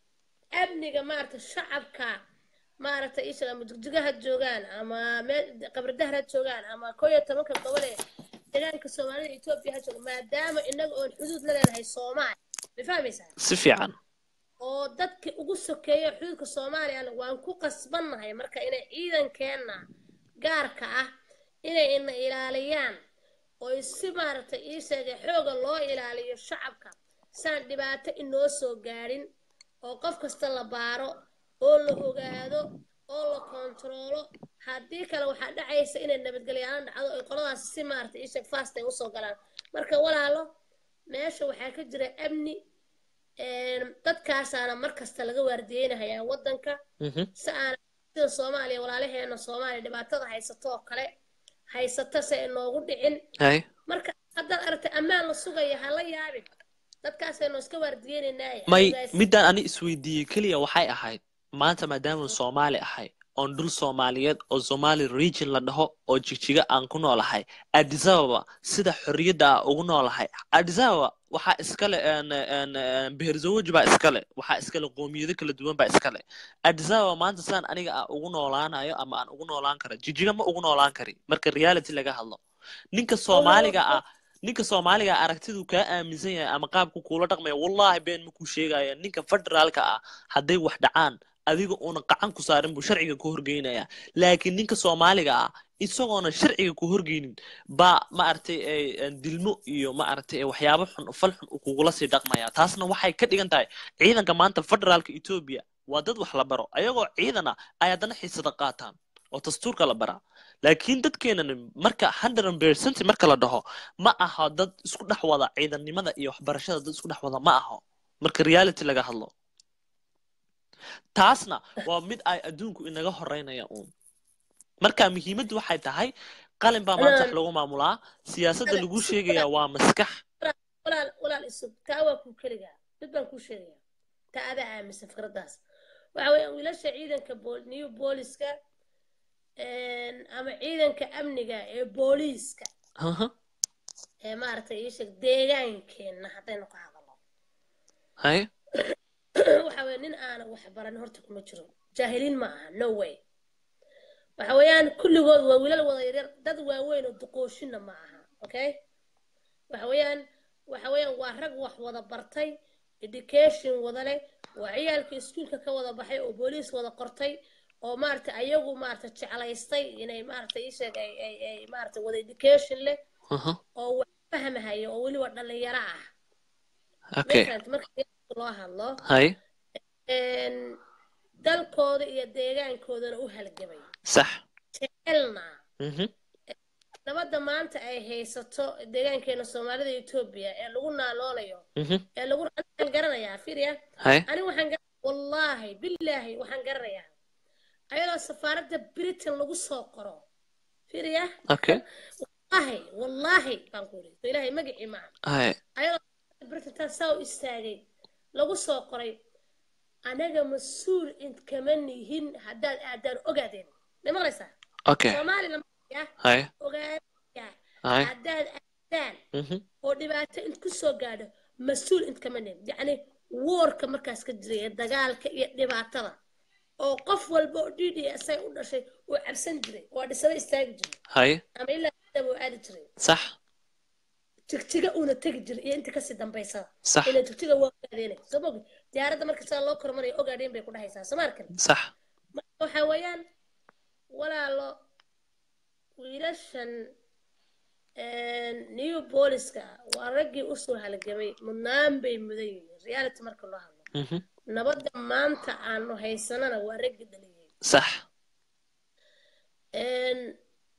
amniga maaragta shacabka maaragta isha ama jigjiga ha joogaan ama meel qabridahar ha joogaan ama koo iyo tobanka gobol ee deegaanka soomaalida etoobiya ha jooga maadaama inaga oon xuduud la leenahay soomaaliya ma fahmaysaa si fiican oo dadka ugu sokeeya xuduudka soomaaliyana waan ku qasbannahay marka inay ciidankeenna gaarka ah inay ina ilaaliyaan oo si maaragtay ii sheegay xooga loo ilaaliyo shacabka saan dhibaato inoo soo gaadhin oo qof kasta la baaro oo la ogaado oo la kontaroolo haddii kale waxaa dhacaysa inay nabadgelyaaan dhacdo oy qoladaas si maaragtay ii sheeg fast ay usoo galaan marka walaalo meesha waxaa ka jira amni een, dadkaasaana mar kasta laga waardiyeynahayaa waddanka Mhm. si aan sida soomaaliya walaalaheena soomaaliya dhibaatada haysato oo kale haysata si ay noogu dhicin hay marka haddaad aragtay ammaan la sugaya ha la yaabin dadkaasaynu iska waardiyeynaynaaye may Adigaas- midaan ani isweydiiyey keliya waxay ahayd maanta maadaama soomaali ahay oon dhul soomaaliyeed oo somali region la dhaho oo jigjiga aan ku noolahay addis ababa sida xorriyadda ah ugu noolahay addis ababa waxaa iskale een, een, een, beherzawaj baa iskale waxaa iskale qoomiyado kala duwan baa iskale addis ababa maanta sidaan aniga aan ugu noolaanayo ama aan ugu noolaan karo jigjiga ma ugu noolaan kari marka reality laga hadlo ninka soomaaliga ah ninka soomaaliga aragtidu kaa aaminsan yahay ama qaabku kuula dhaqmaya wallaahi been makuu sheegaya ninka federaalka ah hadday wax dhacaan adiga uuna qacan ku saarin buu sharciga ku horgeynaya laakiin ninka soomaaliga ah isagoona sharciga ku horgeynin baa maaragtay ay- aan dilmo iyo maaragtay ay waxyaabo xun fal xun uu kugula sii dhaqmaya taasna waxay ka dhigan tahay ciidanka maanta federaalka etoobiya waa dad wax la baro ayagoo ciidan ah ay haddana xiisada qaataan oo dastuurka la baraa laakiin dadkeenan marka hundred percent marka la dhaho ma aha dad isku dhex wada ciidannimada iyo waxbarashada dad isku dhex wada ma aho marka reality laga hadlo taasna waa mid ay adduunku inaga horeynaya uun marka muhiimaddu waxay tahay qalin baa maanta wax lagu maamulaa siyaasadda lagu sheegayaa waa maskax walaal walaal isug taa waa kuu keligaa mid baan kuu sheegaya taa adaa aaminsan fikraddaas waxa weeyaan wiilasha ciidanka bool- new booliska ama ciidanka amniga ee booliiska Aha, ee maaragtay ii sheeg deegaankeenna haddaynu ka hadalno hay waxa weeye nin aana wax baran horta kuma jiro jaahiliin ma aha no way waxa weeyaan kulligood waa wiilal wada yaryar dad waaweyn oo duqooshinna ma aha okay waxa weeyaan waxa weeyaan waa rag wax wada bartay education wada leh waa ciyaalka iskuulka ka wada baxay oo booliis wada qortay oo maaragtay ayagu maaragtay jeclaystay inay maaragtay ii sheeg ay ay ay maaragtay wada education leh aha, oo wax fahmahaya oo weliba dhalinyaro ah okay Meeshaan marka loo hadlo hay een, dalkooda iyo deegaankoodana u halgamay sax jecelna mhm, nabadda maanta ay haysato deegaankeena soomaalida iyo etoobiya ee lagu naaloolayo mhm, ee lagu waxaan garanayaa fiiriya hay anigu waxaan gar- wallaahi billaahi waxaan garanayaa ayadoo safaaradda britain lagu soo qoro fiiriya okay wallaahi wallaahi baan ku yidhi so ilaahay magacii maaha hay ayadoo safaaradda britain taa saa u istaagay lagu soo qoray anaga mas-uul inkama nihin haddaad aadaan ogaadeen ma maqlaysaa okay soomaalina ya hay ogaadaya hay haddaad aadaan mhm, oo dhibaato int ku soo gaadho mas-uul intkama nihin yacni woorka markaas ka jiray ee dagaalka iyo dhibaatada oo qof walba oo d d s ay u dhashay uu cabsan jiray waa dhisada istaagi jiray hay ama ilaa daba uu aadi jiray sax jigjiga uuna tegi jiray iyo inta kasii dambaysada sax ila jigjiga waa ogaadeenay soo mogi diyaaradda marka sidaa loo kormarayo ogaadeen bay ku dhahaysaa soo ma arkin sax marka waxa weeyaan walaalo wiilashan new booliska waa raggii usoo halgamay mudnaan bay mudan yihiin reality marka loo hadlo mhm, nabadda maanta aanu haysanana waa raggii dhaliyay sax Een-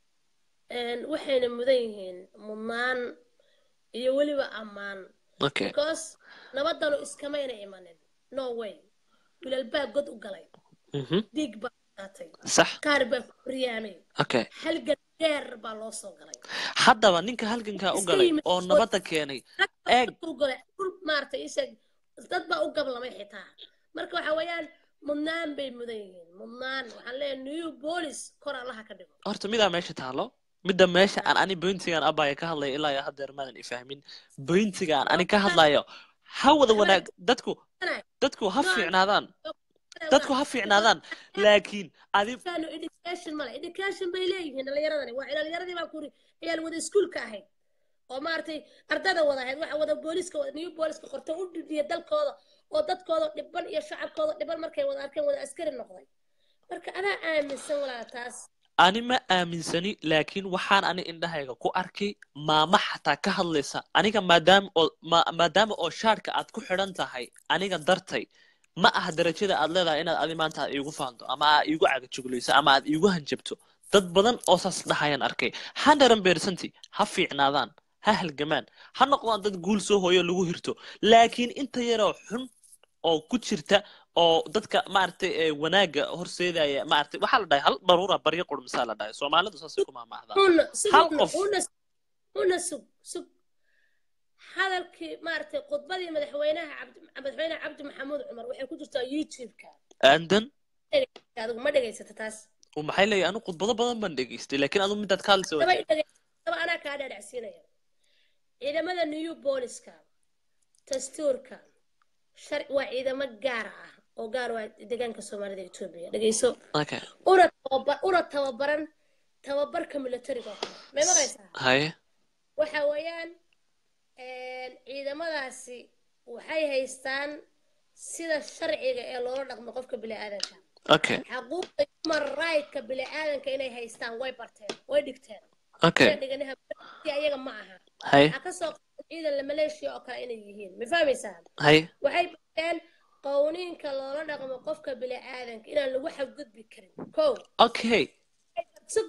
een waxayna mudan yihiin mudnaan iyo weliba ammaan okay because nabadanu iskamayna imanin no way wiilal baa god u galay mhm, dhiig baa qaatay sax qaar baa ku riyaamay okay halgan dheer baa loo soo galay haddaba ninka halgankaa u galay oo nabadda keenay eeg u galay dhul maaragtay isheeg dad baa u gablamay xitaa marka waxa weeyaan mudnaan bay mudan yihiin mudnaan waxaan leeyahay new police kor allaha ka dhigo horta midaa meesha taalo midda meesha aan ani bointigaan abaya ka hadlayo ilaa iyo haddeer maadan ifahmin bointigaan ani ka hadlayo ha wada wanaag dadku dadku ha fiicnaadaan dadku ha fiicnaadaan laakiin adi Dadkaanu education male education bay leeyihiin dhalinyaradani waa dhalinyaradii baa kuri ciyaal wada iskuulka ahayd oo maaragtay ardada wada ahayd waxa wada booliska wada new booliska qorta u dhibdiya dalkooda oo dadkooda dhiban iyo shacabkooda dhiban markay wada arkeen wada askari noqday marka adaa aaminsan walaa taas ani ma aaminsani laakiin waxaan ani indhahayga ku arkay maama xataa ka hadlaysa aniga maadaama oo ma- maadaama oo shaadhka aad ku xidhan tahay aniga dartay ma aha darajada aad leedahay inaad adi maanta aad iigu faanto ama aad iigu cagajuglayso ama aad iigu hanjabto dad badan oo saas dhahayaan arkay handaran beersanti ha fiicnaadaan ha halgamaan ha noqdaan dad guul soo hooyo lagu hirto laakiin inta yaroo xun oo ku jirta oo dadka maaragtay ee wanaagga horseedaya maaragtay waxaa la dhahay hal daruura baryo qurmisaa la dhahay soomaalidu saasay ku maamaahdaa una Hal sugna qof. una una sug sug hadalkii maaragtay khudbadii madaxweynaha cabdi madaxweyne cabdi maxamuud cumar waxay ku jirtaa youtube-ka aandan adigu ma dhegaysata taas oo maxay leeyahay anu khudbado badan baan dhegaystay laakiin adu midaad ka hadlaysa daba waa dhege- daba anaa kaa dhaadhacsiinaya ciidamada new booliska dastuurka shar waa ciidamo gaar ah oo gaar waa deegaanka soomaalida etoobiya dhegeyso okay una tababar una tababaran tababarka militariga oo kale may maqlaysaa haye waxa weeyaan een, ciidamadaasi waxay haystaan sida sharciga ee loola dhaqmo qofka bini'aadanka okay xaquuqda human right-ka bini'aadanka inay haystaan way barteen way dhigteen okay Way dhiganiha si ayaga ma aha haye waxaa ka soo qaatay ciidan la maleeshiya oo kale inay yihiin ma fahmaysaa haye waxay barteen qowniinka loola dhaqmo qofka bini'aadanka inaan lagu xadgudbi karin kow okay sug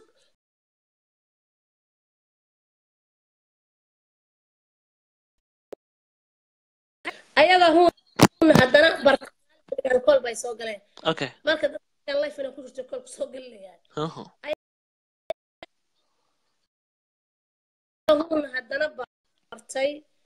ayaga hu haddana barkaan kol bay soo galeen okay marka dadkan life inay ku jirto kolku soo gelinayaan uh-huh. hun haddana bartay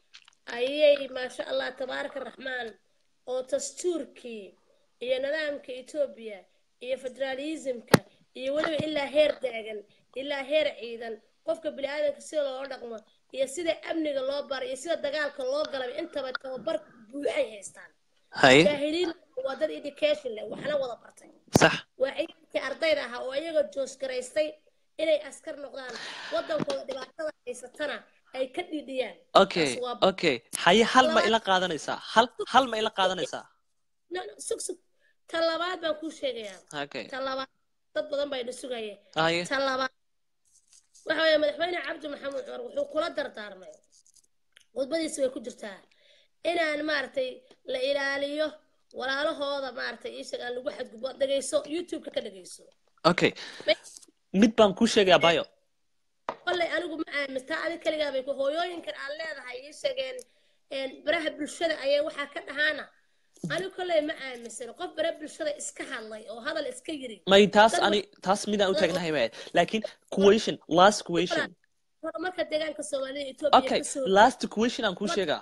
ayay maasha allah tabaaraka raxmaan oo dastuurkii iyo nidaamka etoobiya iyo federaalismka iyo weliba ilaa heer daagan ilaa heer ciidan qofka bini'aadanka sida loola dhaqmo iyo sida amniga loo baro iyo sida dagaalka loo galay intaba tababar buuxay haystaan haye jaahiliin waa dad education leh waxna wada bartay sax waa ciidankii ardayda ahaa oo iyaga joosgaraystay inay askar noqdaan waddankooda dhibaatada haysatana ay ka dhidhiyaan okay Taas waa- okay haye hal ma ila qaadanaysaa hal hal ma ila qaadanaysaa No, no, sug sug ta labaad baan kuu sheegayaa okay ta labaad dad badan baa idin sugayeen haye ta labaad waxa weeye madaxweyne cabdi maxamed cumar wuxuu kula dardaarmay khudbadiisi way ku jirtaa inaan maaragtay la ilaaliyo walaalahooda maaragtay iisheeg aan lagu xadgudbo dhegayso youtube-ka ka dhegayso okay mid baan kuu sheegayaa bayo kolley anigu ma aamintaa adi kaligaa bay ku hooyooyinkan aan leedahay ii sheegeen een, baraha bulshada ayay waxaa ka dhahaana anigu kolley ma aaminsan qof bara bulshada iska hadlay oo hadal iska yiri may taas Dad ani taas midaan u taagnahay maya laakiin question last question horumarka deegaanka soomaalida etoobiya okay kasoo last question aan kuu sheegaa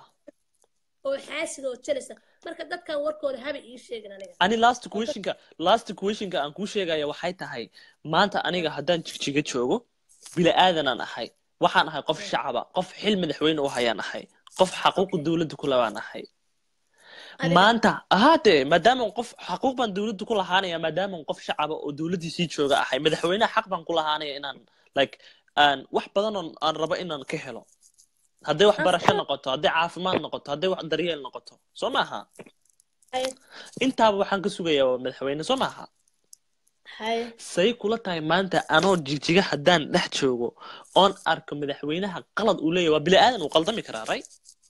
oo xaasid oo jelisa marka dadkan warkooda haba ii sheegin aniga ani last questionka last questionka aan kuu sheegaya waxay tahay maanta aniga haddaan jigjiga joogo bila aadanaan ahay waxaan ahay qof shacaba qof xil madaxweyne u hayaan ahay qof xaquuqa dowladda ku labaan ahay Adiga- maanta ahaatee maadaama qof xaquuq baan dowladda ku lahaanaya maadaama qof shacaba oo dowladdiisii jooga ahay madaxweynaha xaq baan ku lahaanaya inaan like aan wax badan oo aan rabo inaan ka helo hadday waxbarasho noqoto hadday caafimaad noqoto hadday wax daryeel noqoto soo maaha hay intaaba waxaan ka sugayaa waa madaxweyne soo maaha hay say kula tahay maanta anoo jigjiga haddaan dhex joogo oon arko madaxweynaha qalad uu leeyahay waa bili aadan uu qaldami karaa right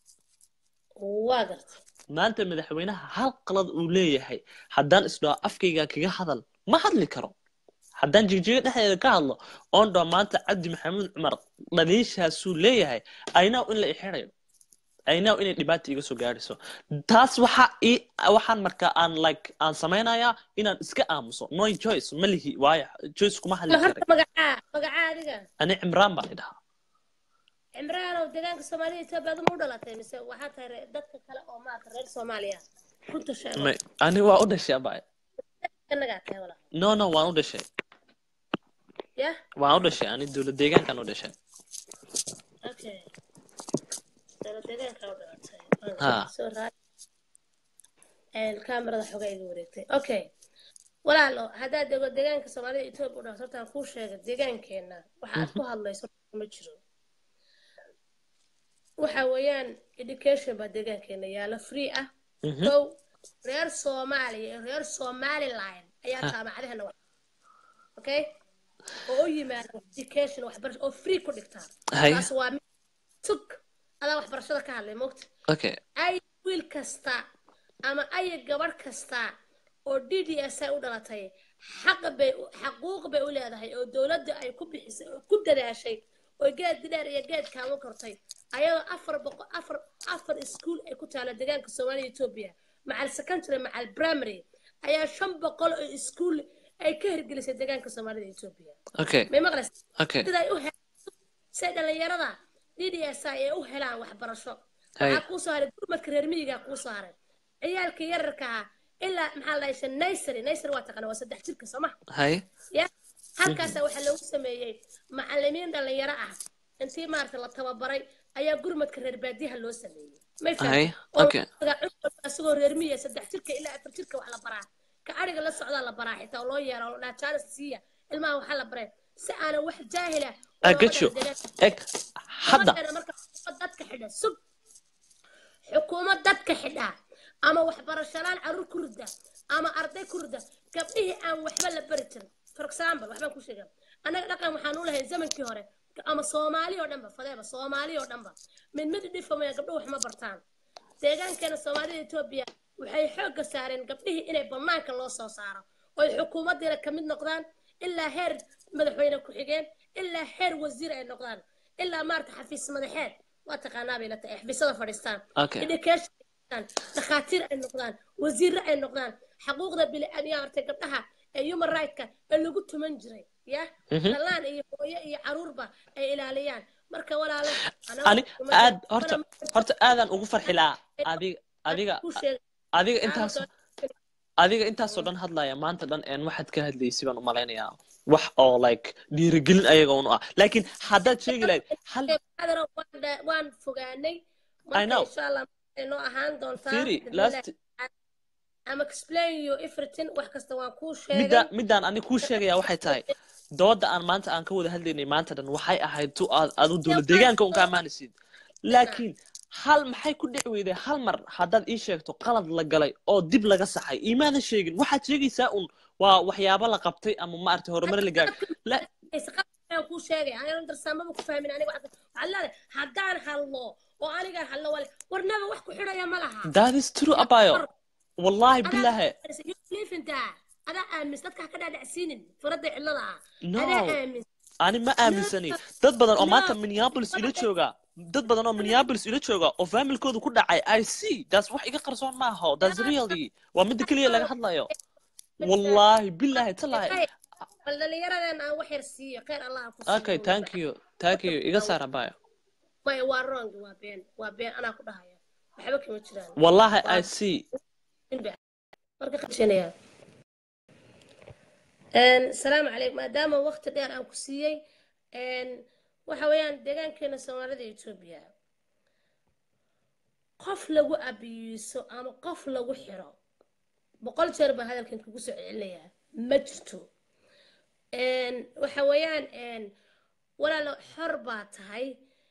waa gartay maanta madaxweynaha hal qalad uu leeyahay haddaan isdhaho afkayga kaga hadal ma hadli karo haddaan jigjiga dhexdeeda ka hadlo oon dhaho maanta cabdi maxamuud cumar dhaliishaasuu leeyahay aynaw in la ixirayo aynaw inay dhibaata iga soo gaadhiso taas waxa ii waxaan markaa aan like aan samaynayaa inaan iska aamuso no choice ma lihi waayo choice kuma hadli ma karay horta magacaa magacaa adiga ani cimraan baan idhahaa cimraanow deegaanka soomaalida etoobiya aduma u dhalatay mise waxaa tahay re- dadka kale oo maarata reer soomaaliya runta sheego May- ani waa u dhashay abay kanagaa tahay walaa no no waan u dhashay ya waan u dhashay ani dowlad deegaankaan u dhashay okay dowla deegaanka u dhalatay Ha. soo raad kaamirada xogaa iga wareegtay okay walaalo haddaad dego deegaanka soomaalida etoobiya u dhalato hortaan kuu sheega deegaankeenna waxa aad ku hadlayso ma jiro waxa weeyaan education baa deegaankeena yaala free ah Mhm. kow reer soomaaliya iyo reer somaliland ayaa Ha. jaamacadahana wax okay oo u yimaada education waxbarasho oo free ku dhigtaa Hay. taas waa mid tug adaa waxbarashada ka hadlay mogta okay ay wiil kasta ama ay gabadh kasta oo d d s ay u dhalatay xaq bay u- xaquuq bay u leedahay oo dowladda ay ku bixisay oo ku dadaashay oo geed dheer iyo geed kaamu kortay ayadoo afar boqo afar afar iskuul ay ku taala deegaanka soomaaliya etoobiya macal secondary macal primary ayaa shan boqol oo iskuul ay ka hirgelisay deegaanka soomaalida etoobiya okay may maqlaysa okay sida ay u helaan say dhalinyarada DDS ay u helaan waxbarasho Hay. waxaa kuu soo haray gurmadka reer miyiga kuu soo haray ciyaalka yararka ah ilaa maxaa la dhahay nursery nursery waa taqaana waa saddex jirka soo ma hay ya halkaasa waxaa loogu sameeyey macalimiin dhalinyaro ah intii maarata la tababaray ayaa gurmadka reer baadiyaha loo sameeyey may Hay, fahamtay oo okay. asagoo reer miyiga saddex jirka ilaa afar jirka wax la baraa ka ariga la socdaa la baraa xitaa oo loo yeero oo dhaha jaanis siiya ilmaha waxaa la baray si aanan wax jaahila oo I looga get you dhigo deegaanka. eg hadda Gabadheena marka xukuumad dadka xidha sug xukuumad dadka xidha ama waxbarashalaan caruur ku rida ama arday ku rida gabdhihii aan waxba la bari jirin for example waxbaan ku sheega annaga dhaqan waxaan u lahayn zamankii hore ama soomaali oo dhanba fadeeba soomaali oo dhanba mid mid dhifamaya gabdho wax ma bartaan deegaankeena soomaalida etoobiya waxay xoogga saareen gabdhihii inay banaanka loo soo saaro oy xukuumaddiina ka mid noqdaan ilaa heer madaxweyne ku-xigeen ilaa heer wasiir ay noqdaan ilaa maarata xafiis madaxeed waa taqaanaa bay la tahay xafiisyada fadhiistaan Okay. education noqdaan dhakhaatiir ay noqdaan wasiirre ay noqdaan xaquuqda bili-aadmiyaa hortay gabdhaha ee human right-ka ee lagu tuman jiray ya Mhm. dhalaan iyo hooyo iyo caruurba ay ilaaliyaan marka walaalo ani aad horta horta aadaan ugu farxi lahaa adiga adiga adiga intaas adiga intaasoo dhan hadlaya maanta dhan een waxaad ka hadlaysay baan u malaynayaa wax oo like dhiirigelin ayaga un u ah laakiin haddaad sheegi lahayd hal waan fogaanay I know. marka insha allah waxay noo ahaan doontaa Firi, Bismillah. last I'm explain you everything wax kasta waan kuu midda sheegay middaan ani kuu sheegayaa waxay tahay dooda aan maanta aan ka wada hadlaynay maanta dhan waxay ahayd tu aad adu dowlad deegaanka un ka ammaanaysid laakiin hal maxay ku dhici weyday hal mar haddaad ii sheegto qalad la galay oo dib laga saxay imaadan sheegin waxaad sheegaysaa un waa waxyaabo la qabtay ama maaragtay horumar la gaaray la aan kuu sheegay aan darsaamaba ku fahmin aniga waxaad waxaad leedahay haddaan hadlo oo anigaan hadlo wale warnaba wax ku xidhaya ma laha that is true abayo wallahi bilahe lifintaa adaa aamis dadka ha ka dhaadhacsiinin firadda cillada ah No. adaa aamis ani ma aaminsani dad badan oo No. maanta minneapolis ila jooga dad badan oo minneapolis ila jooga oo familkooda ku dhacay i see that's wax iga qarsoon maaha that's really waa midda keliya laga hadlayo wallahi bilahi talahi bal dhallinyaradan aan wax yar siiyo khayr allah ha ku okay thank you thank you iga saar abayo maya waa wrong waa been waa been anaa ku dhahaya waxba kama jiraan wallahi i see marka qashanaya salaamu calaykum maadaama waqti dheer aan ku siiyey waxa weeyaan deegaankeena soomaalida etoobiya qof lagu abiyiso ama qof lagu xiro boqol jeer baa hadalkan kugu soo celinayaa ma jirto waxa weeyaan walaalo xor baa tahay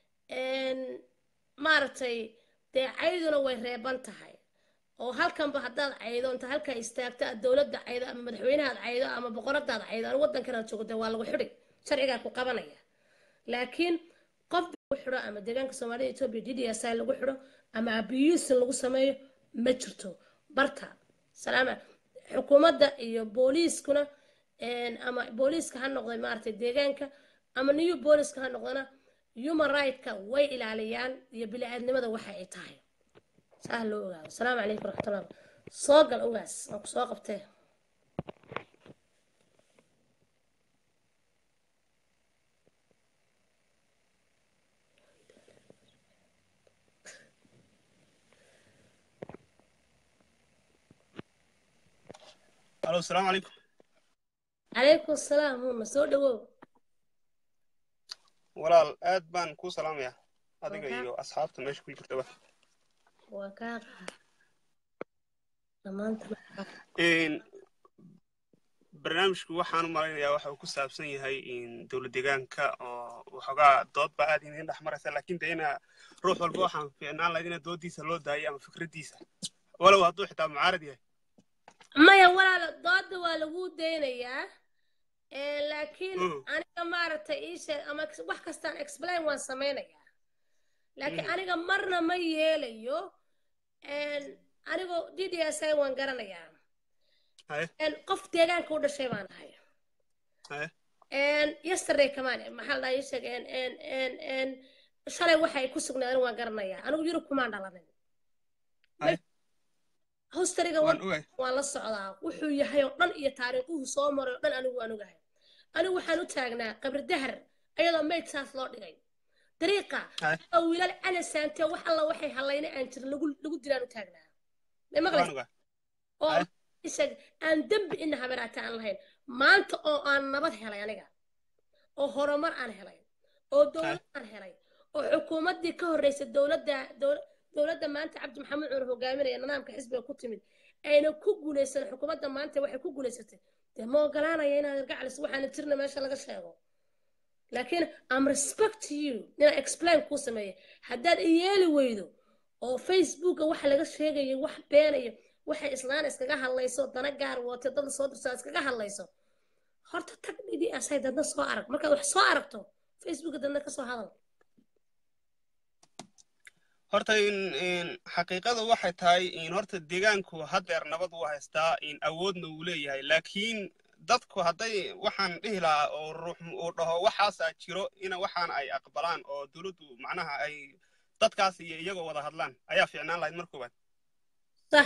maaragtay dee cayduna way reeban tahay oo halkanba haddaad caydo inta halkaa istaagto aad dowladda caydo ama madaxweynahaad caydo ama boqoradaad caydo ama waddankan aad joogto waa lagu xidhi sharcigaa ku qabanaya laakiin qof lagu xidho ama deegaanka soomaalida etoobiya d d s i lagu xidho ama abusin lagu sameeyo ma jirto barta salaama xukuumadda iyo booliiskuna ama booliiska ha noqday maaragtay deegaanka ama new booliiska ha noqdana human right-ka way ilaaliyaan iyo bili-aadnimada waxa ay tahay saa loo ogaado asalaamu calaykum waraxmatullah soo gal ogaas aan ku soo qabtee alo asalaamu calaykum calaykum asalaam huma soo dhawow walaal aad baan kuu salaamayaa adiga Waa kaa- iyo asxaabta meesha ku jirtaba waa kaa qaad dhammaanta Een, barnaamijku waxaan u malaynayaa waxa uu ku saabsan yahay in dowlad deegaanka oo waxoogaa dood baa aad idin dhex maraysa laakiin de ina ruux walba waxaan fiicnaan lahayd ina doodiisa loo daayo ama fikraddiisa walow hadduu xitaa mucaarad yahay maya walaalo dooda waa lagu daynayaa Eh, laakiin Mm. aniga maaragtay ii sheeg ama ex- wax kastaan explain waan samaynayaa laakiin Mm. aniga marna ma yeelayo anigoo d d s i waan garanayaa haye En, qof deegaanka u dhashay baan ahay haye En, yesterday kamaan maxaa la dhahaa ii sheeg en en en en shalay waxay ku sugnaadeen waan garanayaa anigu yurub kumaan dhalanin haye hostariga waan ogahay waan la socdaa wuxuu yahay oo dhan iyo taariikhuhu soo maray oo dhan anigu waan ogahay anigu waxaan u taagnaa qabri dahar ayadoo mayd saas loo dhigay dariiqa Hai. oo wiilal canasaante wax alla waxay hallayna aan jirin lagu lagu dilaan u taagnaa may waan maqlaysa ogahay oo Hai. isag aan dembi ina haberaata aan lahayn maanta oo aan nabad helay aniga oo horumar aan helay oo dowlad aan helay oo xukuumaddii ka horreysay dowladda dowl- dowladda maanta cabdi maxamed cumar hogaaminaya nidaamka xisbiga ku timid ayna ku guulaysan xukuumadda maanta waxay ku guulaysatay dee ma ogolaanaya inaad irgaclis waxaana jirna meesha laga sheego laakiin am respect to you inaan explain kuu sameeya haddaad i yeeli weydo oo facebooka waxa laga sheegayo wax beenayo waxay islaan iskaga hadlayso dana gaar wate dad soo dirsaa iskaga hadlayso horta tag dhidi asay dadna soo arag markaad wax soo aragto facebooka dadna ka soo hadal horta in in xaqiiqada waxay tahay in horta deegaanku haddeer nabad uu haystaa in awoodna uu leeyahay laakiin dadku hadday waxaan dhihi lahaa oo ruux uu dhaho waxaasaa jiro ina waxaan ay aqbalaan oo dowladdu macnaha ay dadkaas iyo iyagoo wada hadlaan ayaa fiicnaan lahayd mar koowaad sax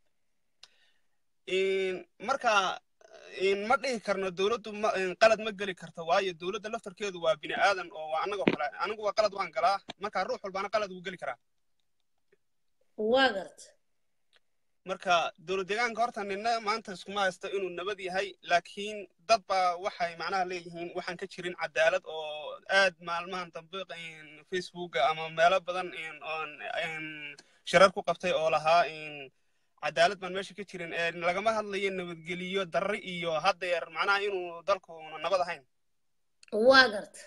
In- marka in ma dhihi karno dowladdu ma in qalad ma geli karto waayo dowladda laftarkeedu waa bini aadan oo waa annagoo kale anigu waa qalad waan galaa marka ruux walbaana qalad wuu geli karaa waa garta marka dowlad deegaanka horta nina maanta iskuma haysto inuu nabad yahay laakiin dad baa waxay macnaha leeyihiin waxaan ka jirin cadaalad oo aad maalmahan dambe in facebooka ama meelo badan in oon in shirar ku qabtay oo lahaa in cadaalad baan meesha ka jirin ee lagama hadlayo nabadgeliyo darri iyo haddeer macnaha inuu dalku nabad ahayn waa garta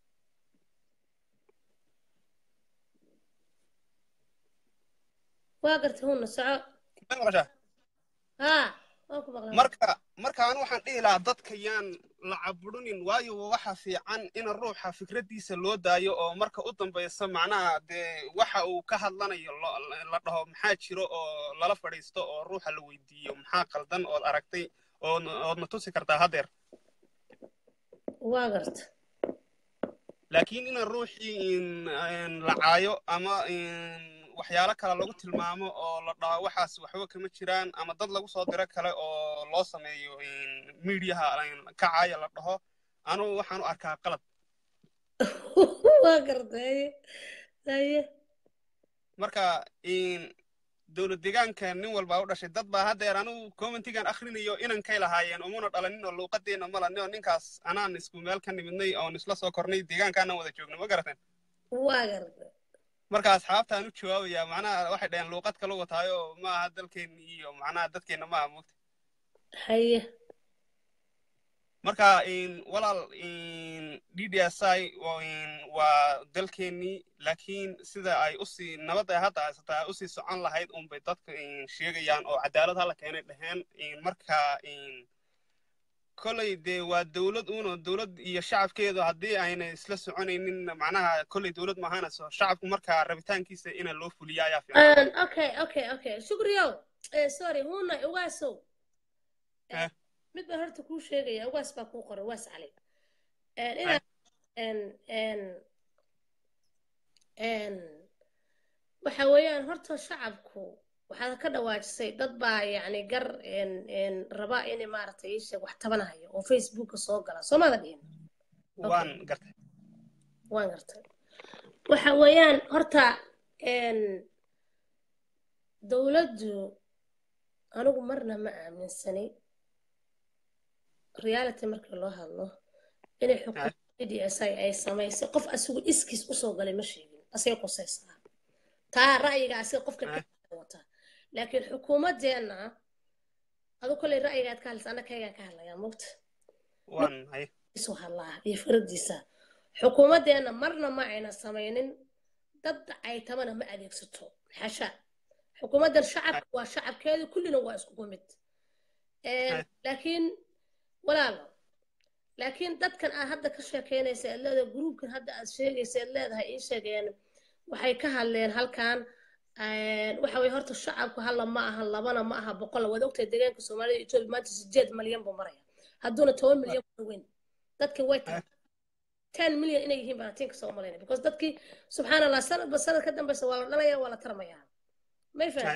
waa garta huna soco Ma maqashaa? haa waa ku maqlaa marka marka anu waxaan dhihi lahaa dadka yaan la caburunin waayo waxa fiican in ruuxa fikraddiisa loo daayo oo marka u dambaysa macnaha dee waxa uu ka hadlanayo lo- la dhaho maxaa jiro oo lala fadhiisto oo ruuxa la weydiiyo maxaa qaldan ood aragtay ood oodna tusi kartaa haddeer waa garta laakiin in ruuxii in in la caayo ama in waxyaalo kale lagu tilmaamo oo la dhaho waxaas waxba kama jiraan ama dad lagu soo diro kale oo loo sameeyo in miidiyaha in ka caaya la dhaho anugu waxaan u arkaa qalad waa garta haye haye marka in dowlad deegaanka nin walbaa u dhashay dad baa haddeer anugu commentigan akhrinayo inankay lahaayeen umuna dhalanin oo luuqadeena malani oo ninkaas anaan isku meel ka nimidnay oon isla soo kornay deegaankaanaan wada joogno ma garateen waa garta marka asxaabtaan u jawaabayaa macnaha waxay dhaheen luuqad kala wataayo ma aha dalkeenna iyo macnaha dadkeenna ma aha moogta haye marka in walaal in ddsi waa dalkeennii laakiin sida ay usii nabadda hadda haysataa ay usii socon lahayd unbay dadka in sheegayaan oo cadaalad hala keenay dheheen in marka in kolley dee waa dowlad uno dowlad iyo shacabkeedu haddii ayna isla soconaynin macnaha kolley dowlad maahanayso shacabku marka rabitaankiisa ina loo fuliya ayaa fiican Een, okay okay okay shukriyow eh, sorry huna ugaasow Eh. mid baan horta kuu sheegaya ugaas baa kuu qoray ugaas cali Een, inaad een een een waxa weeyaan horta shacabku waxaad ka dhawaajisay dad baa yacni gar een een raba inay maaragtay ii sheeg wax tabanahayo oo facebooka soo gala soo maada dhihin waan gartay waan gartay waxa weeyaan horta een dowladdu anigu marna ma aaminsani reality markii loo hadlo inay xukuumadda d s i ay samaysay qof asigu iskiis usoo galay ma sheegin asay qusaysaa taa ra'yiga asiga qofka ka wata laakiin xukuumadeenna adu kolley ra'yigaad ka hadlaysa anna kaygaan ka hadlayaa mogta waan hay isu hadlaa iyo firadiisa xukuumadeenna marna ma ayna samaynin dad ay tabana ma adeegsato xasha xukuumaddan shacabka waa shacabkeedu kullina waa iskugu mid laakiin walaalo laakiin dadkan aad hadda ka sheekeynaysa aad leedahay gruubkan hadda aad sheegaysa aad leedahay ii sheegeen waxay ka hadleen halkan waxa weye horta shacabku hala ma aha labana ma aha boqolla waad ogtahay deegaanka soomaalida etoobiya maanta sideed malyan buu maraya hadduuna toban milyan ku dhaweyn dadkii way tahay ten milyan inay yihiin baan tinka soo malayna because dadkii subxaan allah sanadba sanad ka dambeysa waa la dhalaya waa la tarmayaa may fahan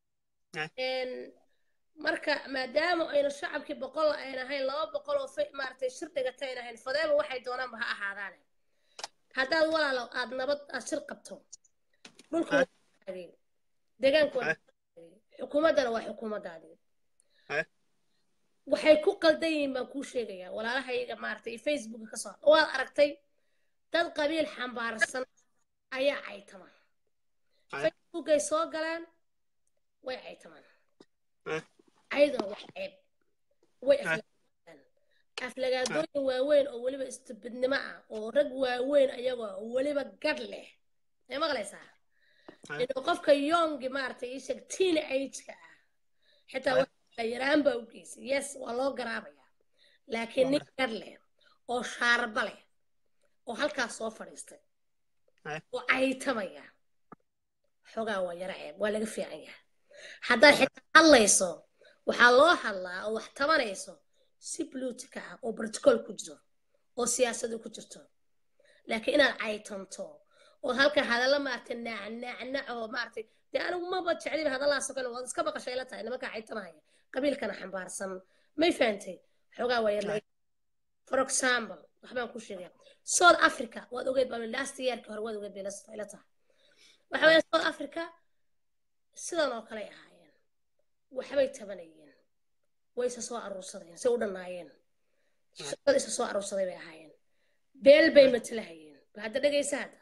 marka maadaama ayna shacabkii boqol ayn ahayn laba boqol oo maaragtay shir dhigata ayn ahayn fadeeba waxay doonaanba ha ahaadaane haddaad walaalo aad nabad aad shir qabto dhulka deegaanku waa xukuumaddana waa xukuumaddaadii waxay ku qaldan yihiin baan kuu sheegayaa walaalahayga maaragtay facebooka ka soo waad aragtay dad qabiil xambaarsan ayaa caytamaan facebookay soo galeen way caytamaan ayadoo wax ceeb way aflagaadaan aflagaadooyin waaweyn oo weliba istibidnimo ah oo rag waaweyn ayagoo weliba gadh leh ee maqlaysaa inuu qofka yongi maaragtay ii sheeg teen ageka ah xitaa waxaa yaraan baa u geysay yes waa loo garaabayaa laakiin nin gadh leh oo shaarba leh oo halkaas soo fadhiistay oo caytamaya xogaa waa yara ceeb waa laga fiican yahay haddaad xitaa hadlayso waxaa loo hadlaa oo wax tabanayso si bluutika ah oo brotocool ku jiro oo siyaasadu ku jirto laakiin inaad caytanto oo halka hadalla maaragtay naacnaac oo maaragtay dee anigu maba jecliba hadallaasoo kale waad iska baqashay la tahay nimanka caytamahaya qabiilkana xambaarsan may fahantay xoogaa waa yar for example waxbaan ku sheegaya south africa waad ogeed baa last yearka hore waad ogeed bay la tahay waxa weeye south africa sidan oo kale ahaayeen waxbay tabanayeen way isa soo aruursadeen say u dhannaayeen dad isa soo aruursaday bay ahaayeen beel bay matalahayeen bal hadda dhegaysa hadda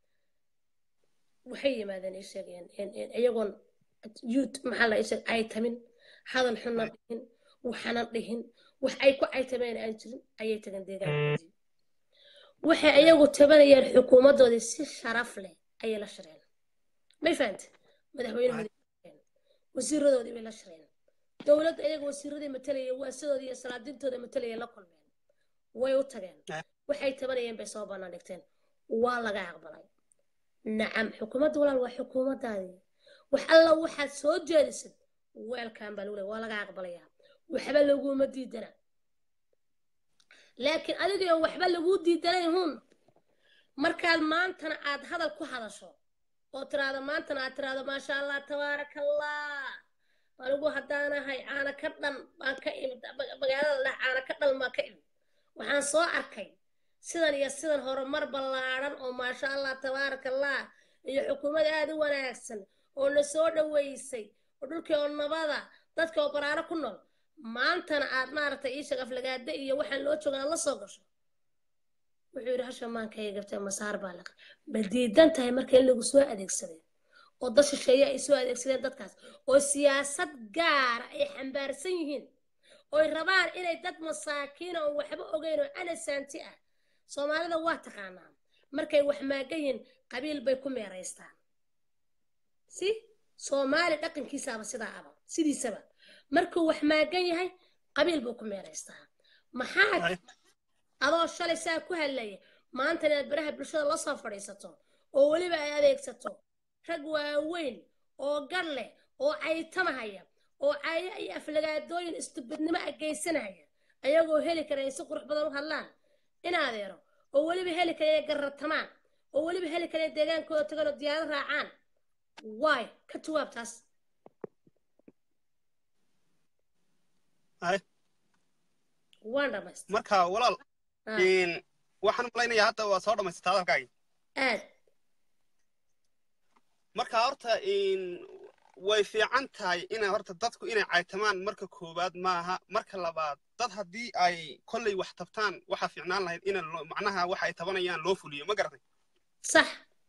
waxay yimaadeen ay sheegeen iyagoon youth maxaa la sheeg ay tamin hadal xunna dhihin waxana dhihin wax ay ku caytameen aan jirin ayay tageen deegaankoodii waxay iyagu tabanayeen xukuumaddoodii si sharaf leh ayay la shireen may fahante madaxweynahoodii wasiiradoodii bay la shireen dowladda iyaga wasiiradii matalaya waasadoodii iyo salaadintooda matalaya la kulmeen way u tageen waxay tabanayeen bay soo bannaan dhigteen waa laga aqbalay nacam xukuumadda walaal waa xukuumaddaadii wax alla waxaad soo jeedisid weelkan baa lagu leeya waa laga aqbalayaa waxba laguma diidana laakiin adigoo waxba laguu diidanay hun markaad maantana aad hadal ku hadasho oo tiraahdo maantana aad tiraahdo maasha allah tabaaraka allah anigu haddaanahay caana ka dhan baan ka imid magaalada dheh caana ka dhan baan ka imid waxaan soo arkay sidan iyo sidan horumar ballaadhan oo maasha allah tabaaraka allah iyo xukuumad aad u wanaagsan oo na soo dhoweysay oo dhulkii oo nabada dadka oo baraaro ku nool maantana aad maaragtay ii sheeg aflagaada iyo waxaan loo joogaan la soo gasho wuxuu yidhi hasha maankaya gabtay masaar baa laqa ma diidan tahay marka in lagu soo adeegsaday oo dad shisheeye ay soo adeegsadeen dadkaas oo siyaasad gaara ay xambaarsan yihiin oy rabaan inay dad masaakiina oo waxba ogeyn oo anasaanti ah soomaalida waa taqaanaa markay wax maagan yihiin qabiil bay ku meeraystaan si soomaali dhaqankiisaaba sidaa aba sidiisaba markuu wax maagan yahay qabiil buu ku meeraystaa maxaa adoo shalay saa ku hadlaya maanta inaad baraha bulshada la soo fadhiisato oo weliba ay adeegsato rag waaweyn oo gar leh oo caytamahaya oo cayo iyo aflagaadooyin istubidnimo ah geysanaya ayagoo heli kara ay si qurux badan u hadlaan in adeero oo weliba heli kara inay garratamaan oo weliba heli kara inay deegaankooda tagaan oo diyaarad raacaan waay ka jawaab taas waan dhamaystay marka walaal waxaan malaynayaa hadda waa soo dhamaysata hadalkaagi aad marka horta way fiican tahay inay horta dadku inay caytamaan marka koowaad maaha marka labaad dad haddii ay kolley wax tabtaan waxaa fiicnaan lahayd in macnaha waxa ay tabanayaan loo fuliyo ma garatay sax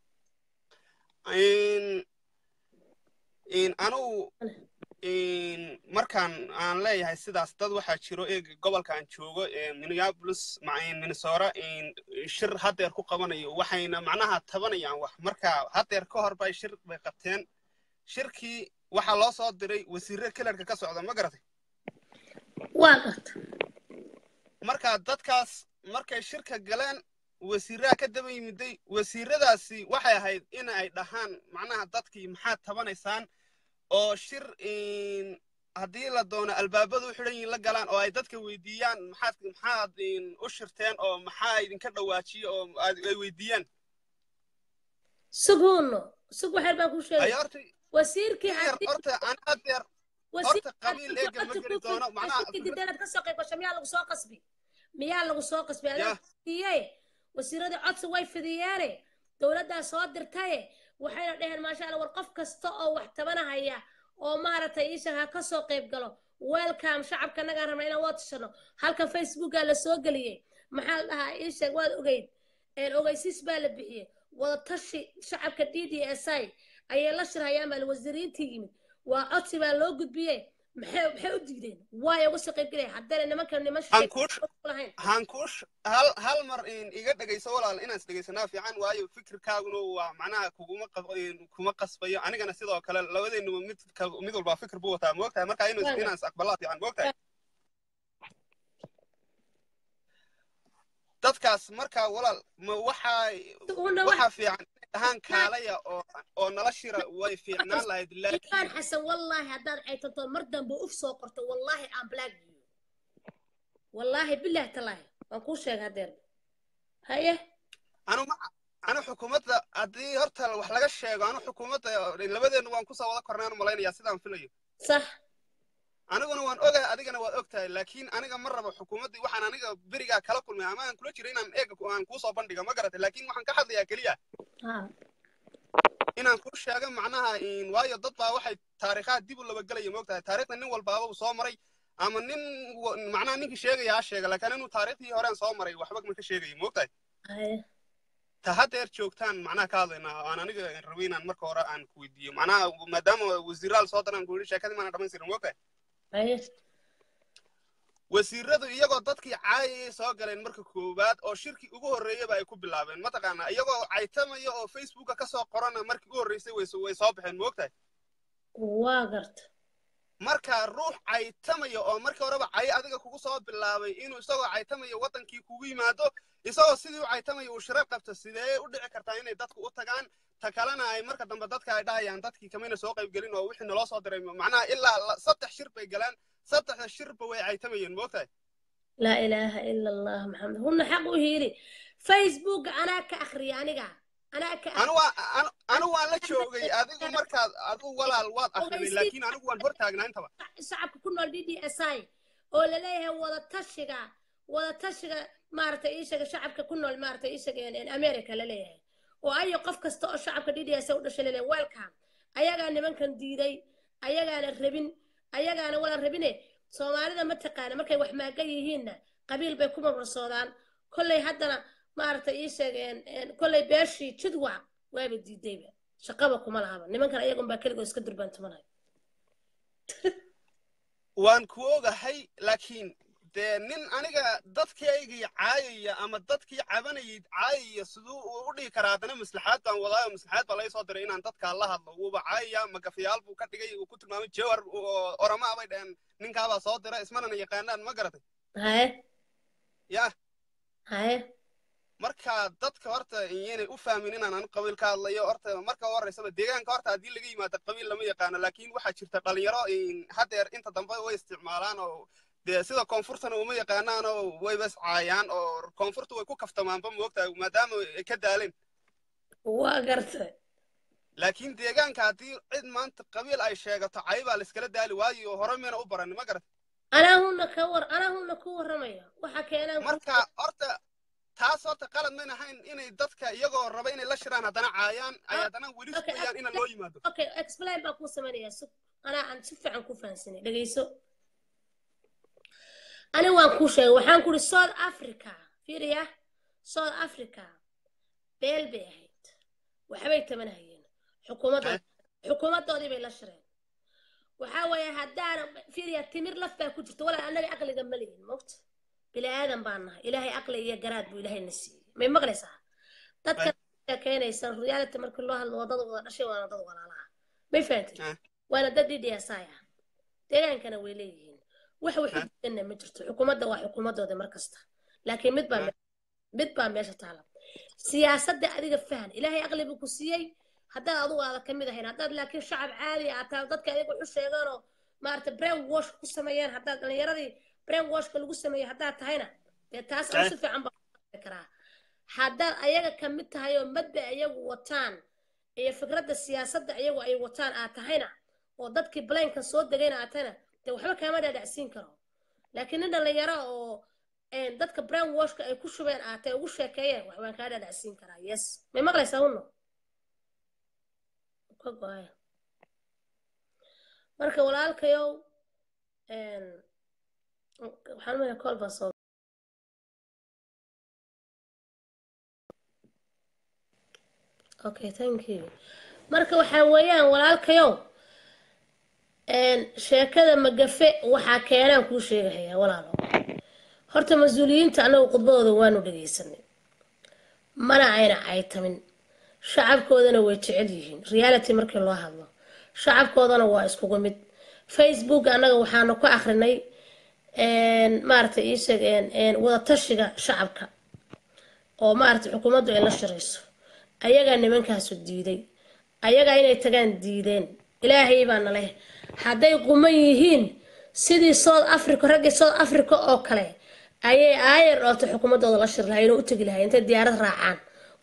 anugu markaan aan leeyahay sidaas dad waxaa jiro eeg gobolkaan joogo minneapolis minnesota shir haddeer ku qabanayo waxayna macnaha tabanayaan wax marka haddeer ka hor bay shir bay qabteen shirkii waxaa loo soo diray wasiirre kelerka ka socda ma garatay waa garta marka dadkaas markay shirka galeen wasiiraha ka daba yimiday wasiiradaasi waxay ahayd in ay dhahaan macnaha dadkii maxaad tabanaysaan oo shir haddii la doono albaabadu u xidhan yihin la galaan oo ay dadka weydiiyaan maxaad maxaad u shirteen oo maxaa idinka dhawaajiye oo ay weydiiyaan suguuno sug waxyar baan ku ay sheegay horta wasiirkii yar horta aan adeer horta qabiil eega ma geli doono macnaha dideeraad ka soo qayb gasho miyaa lagu soo qasbi miyaa lagu soo qasbi Ya. adaa fidiye wasiiradii codsi way fidiyeene dowladdaa soo dirtaye waxayna dheheen maasha allah war qof kasta oo wax tabanahaya oo maaragtay iisha ha ka soo qayb galo welcome shacabka nagaan rabna inaan waa tashano halkan facebookaa la soo geliyey maxaa la dhahaa iisha waad ogeyd een ogeysiis baa la bixiyey wadatashi shacabka d d s i ayay la shirhayaan baa wasiiriintii yimid waa codsi baa loo gudbiyey maxay maxay u diideen waay uga soo qayb gelaya haddana nimanka niman aan kuu lahayn hankuush hal hal mar in iga dhegayso walaal inaan is dhegaysanaa fiican waayo fikirkaaguna waa macnaha kuguma qab- in kuma qasbayo anigana sidoo kale labadeennuba mid ka- mid walbaa fikir buu wataa moogtahay marka inuu Waaga. inaan is aqbalaa fiican moogtahay dadkaas marka walaal ma waxaa una waxaa fiican inay dhahaan kaalaya oo oo nala shira way fiicnaan lahayd ilaan laakiin xasan wallaahi haddaad caytanto mar dambe uf soo qorto wallaahi aan black you wallaahi bilaah talaahi waan kuu sheega hadeer haye anu ma anu xukuumadda haddii horta wax laga sheego anu xukuumadda labadeenu waan kusoo wada kornaan malaynayaa sidaan filayo sax aniguna waan ogahay adigana waad og tahay laakiin aniga ma rabo xukuumaddii waxaan aniga berigaa kala kulmay ama aan kula jiro inaan eega aan kuusoo bandhiga ma garatay laakiin waxaan ka hadlayaa keliya ha inaan kuu sheego macnaha in waayo dad baa waxay taariikhaha dib u labagelaya moogtahay taariikhda nin walbaaba uu soo maray ama nin wa- macnaha ninkii sheegaya ha sheega laakiin inuu taariikhdii horeen soo maray waxba ma ka sheegaya moogtahay haye ta haddeer joogtaan macnaha ka hadlaynaa aan aniga rabay inaan marka hore aan ku weydiiyo macnaha maadaama wasiiraal soo daraan ku yidhi sheekadii maana dhamaystirin moogtahay haye wasiiradu iyagoo dadkii caayayay soo galeen marka koowaad oo shirkii ugu horreeyaba ay ku bilaabeen mataqaanaa iyagoo caytamaya oo facebooka ka soo qorana markii ugu horreysay way so- way soo baxeen moogtahay waa garta marka ruux caytamaya oo markii horeba cay adiga kugu soo bilaabay inuu isagoo caytamaya waddankii kugu yimaado isagoo sidii u caytamaya uu shirar qabto sidee u dhici kartaa inay dadku u tagaan ta kalena ay marka dambe dadka ay dhahayaan dadkii kamayna soo qaybgelin oo wixii naloo soo diray macnaha ilaa la- saddex shir bay galaan saddexda shirba way caytamayeen moogtahay laa ilaaha ila allah maxamed hunna xaq u hiili facebook anaa ka akhriya aniga anaa ka anu waa anu anu waan la joogay adigu markaad adigu walaal waad akhriday laakiin anigu waan hor taagnaa intaba shacabka ku nool d d s i oo laleeyahay wada tashiga wada tashiga maaragtay iishaga shacabka ku nool maaragtay iishaga america laleeyahay oo ayo qof kasta oo shacabka d d s u dhashay laleeyahay welcome ayagaa nimankan diiday ayagaana rabin ayagaana wala rabine soomaalida ma taqaana markay wax maagan yihiinna qabiil bay ku marmarsoodaan kolley haddana maaragtay ii sheegeen kolley beeshii jidwa waaba diidayba shaqaba kuma lahaba nimankan ayagunbaa keligoo iska durbaantumanaya waan ku ogahay laakiin dee nin aniga dadkaygii caayaya ama dadkii cabanayay caayaya siduu uu u dhigi karaa haddana maslaxaad baan wadaayo maslaxaad baa laga soo diray inaan dadkaa la hadlo wuuba caayaya magafayaal buu ka dhigay uu ku tilmaamay jawar oo oramaa bay dhaheen ninkaabaa soo dira ismanana yaqaanaan ma garatay haye ya haye marka dadka horta iyanay u fahmin inaan anu qabiil ka hadlayo horta marka u horeysaba deegaanka horta haddii laga yimaado qabiil lama yaqaano laakiin waxaa jirta dhalinyaro haddeer inta dambe way isticmaalaan oo dee sida koonfurtana uma yaqaanaan oo wayba iscaayaan oo koonfurta way ku kaftamaanba moogtahay maadaama ay ka daaleen waa gartay laakiin deegaanka haddii cid maanta qabiil ay sheegato cay baa layskala daali waayo hore miyana u baran ma garat anaa huna ka war anaa huna ku warramaya waxa keenaan ku- marka horta taas horta qalad mayn ahayn inay dadka iyagoo raba inay la shiraan haddana caayaan ay haddana weli Okay, sugayaan ina loo yimaado okay explain baa kuu samaynayaa sug anaa aan si fiican ku fahansanay dhegayso ani waan kuu sheegay waxaan ku ihi south africa fiiriya south africa beel bay ahayd waxbay tabanahayeen xukuumaddood xukuumaddoodii bay la shireen waxaa weeye haddaana fiiriya timir laf baa ku jirta walaa annaga aqliga ma lihin mogta bini aadan baan nahay ilaahay aqli iyo garaad buu ilaahay na siiyey may maqlaysaa dadka sheekeynaysa reality markii loo hadlo waa dad wada dhashay waana dad walaalaha may fahantay Ah. waana dad ddsi ah deegaankana way leeyihiin wax wax Ah. udiidanna ma jirto xukuumadda waa xukuumaddooda mar kasta laakiin mid baa Ah. me- mid baa meesha taala siyaasadda adiga fahan ilaahay aqli buu ku siiyey haddaad adugu aada ka mid ahayn haddaad laakiin shacab caadi aad tahay dadka ayaga waxu sheegaanoo maarata brain wash ku sameeyeen haddaad dhallinyaradii brain washka lagu sameeyey haddaad tahayna dee taas aan Eh. si fiican baa u karaa haddaad ayaga ka mid tahay oo madba ayagu wataan iyo fikradda siyaasadda ayagu ay wataan aad tahayna oo dadkii blanka soo degayna aad tahayna dee waxba kaama dhaadhacsiin karo laakiin nin dhallinyaro oo een, dadka brain washka ay ku shubeen aad tahay ugu sheekeeyeen wax waan kaa dhaadhacsiin karaa yes may maqlaysaa hunno ka go-ay marka walaalkayow een, waxaan umaya kool baa soo okay thank you marka waxaa weeyaan walaalkayow een, sheekada magafe waxaa keenaan kuu sheegahayaa walaalo horta mas-uuliyiinta annagu khudbadooda waanu dhegaysanay mana ayna caytamin shacabkoodana way jecel yihiin reality markii loo hadlo shacabkoodana waa iskugu mid facebook annaga waxaanu ku akrinay een, maaragtay ii sheeg een, een, wadatashiga shacabka oo maaragtay xukuumaddu ay la shirayso ayagaa nimankaasu diiday ayagaa inay tagaan diideen ilaahay baana leh hadday quman yihiin sidii south africa raggii south africa oo kale ayay aayar dhoobtay xukuumaddooda la shir lahayn oo u tegi lahayn intay diyaarad raacaan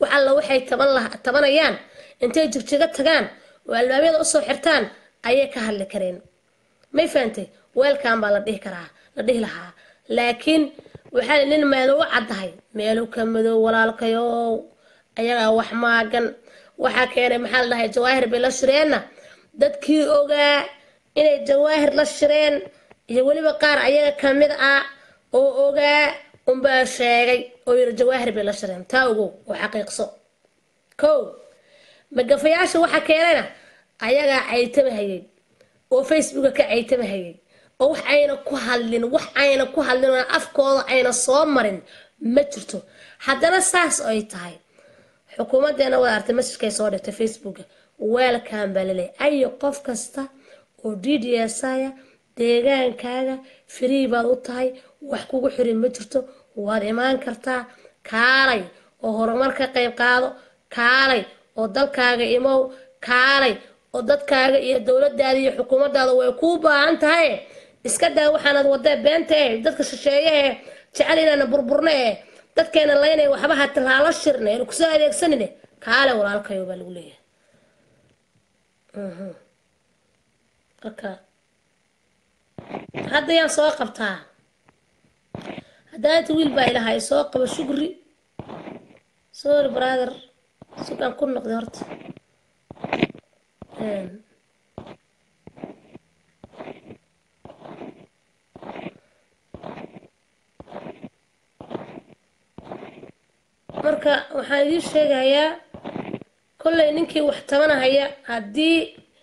wax alla waxay taban laha tabanayaan intay jigjiga tagaan oo albaabyada usoo xirtaan ayay ka hadli kareen may fahantay weelkan baa la dhihi karaa la dhihi lahaa laakiin waxaa la nin meelo u caddahay meelo ka madow walaalkayow ayagaa wax maagan waxaa keenay maxaa la dhahay jawaahir bay la shireenna dadkii ogaa inay jawaahir la shireen iyo weliba qaar ayaga ka mid ah oo ogaa unbaa sheegay oo yiri jawaahir bay la shireen taa ogow oo xaqiiqso kow magafayaasha waxaa keenayna ayagaa caytama hayay oo facebooka ka caytama hayay oo wax ayna ku hadlin wax ayna ku hadlin oo afkooda ayna soo marin ma jirto haddana saas ay tahay xukuumadeena wada artay masajkay soo dhigtay facebooka weelkan baa laleeyahy ayo qof kasta oo d d s aya deegaankaaga free baad u tahay wax kugu xirin ma jirto waad imaan kartaa kaalay oo horumar ka qayb qaado kaalay oo dalkaaga imow kaalay oo dadkaaga iyo dowladaada iyo xukuumadaada way kuu baahan tahay iska daa waxaanad wadee beenta eh dadka shisheeye eh jecel inaana burburne eh dadkeena laynay waxba ha tallaalo shirne aynu kusoo adeegsanine kaale walaalkayo baa lagu leeyahay Mhm. marka hadda yaan soo qabtaa haddaanta wiil baa ilahay soo qaba shukri sorry brother sugaan ku noqday horta Een, marka waxaan idiin sheegayaa kollay ninkii wax tabanahaya haddii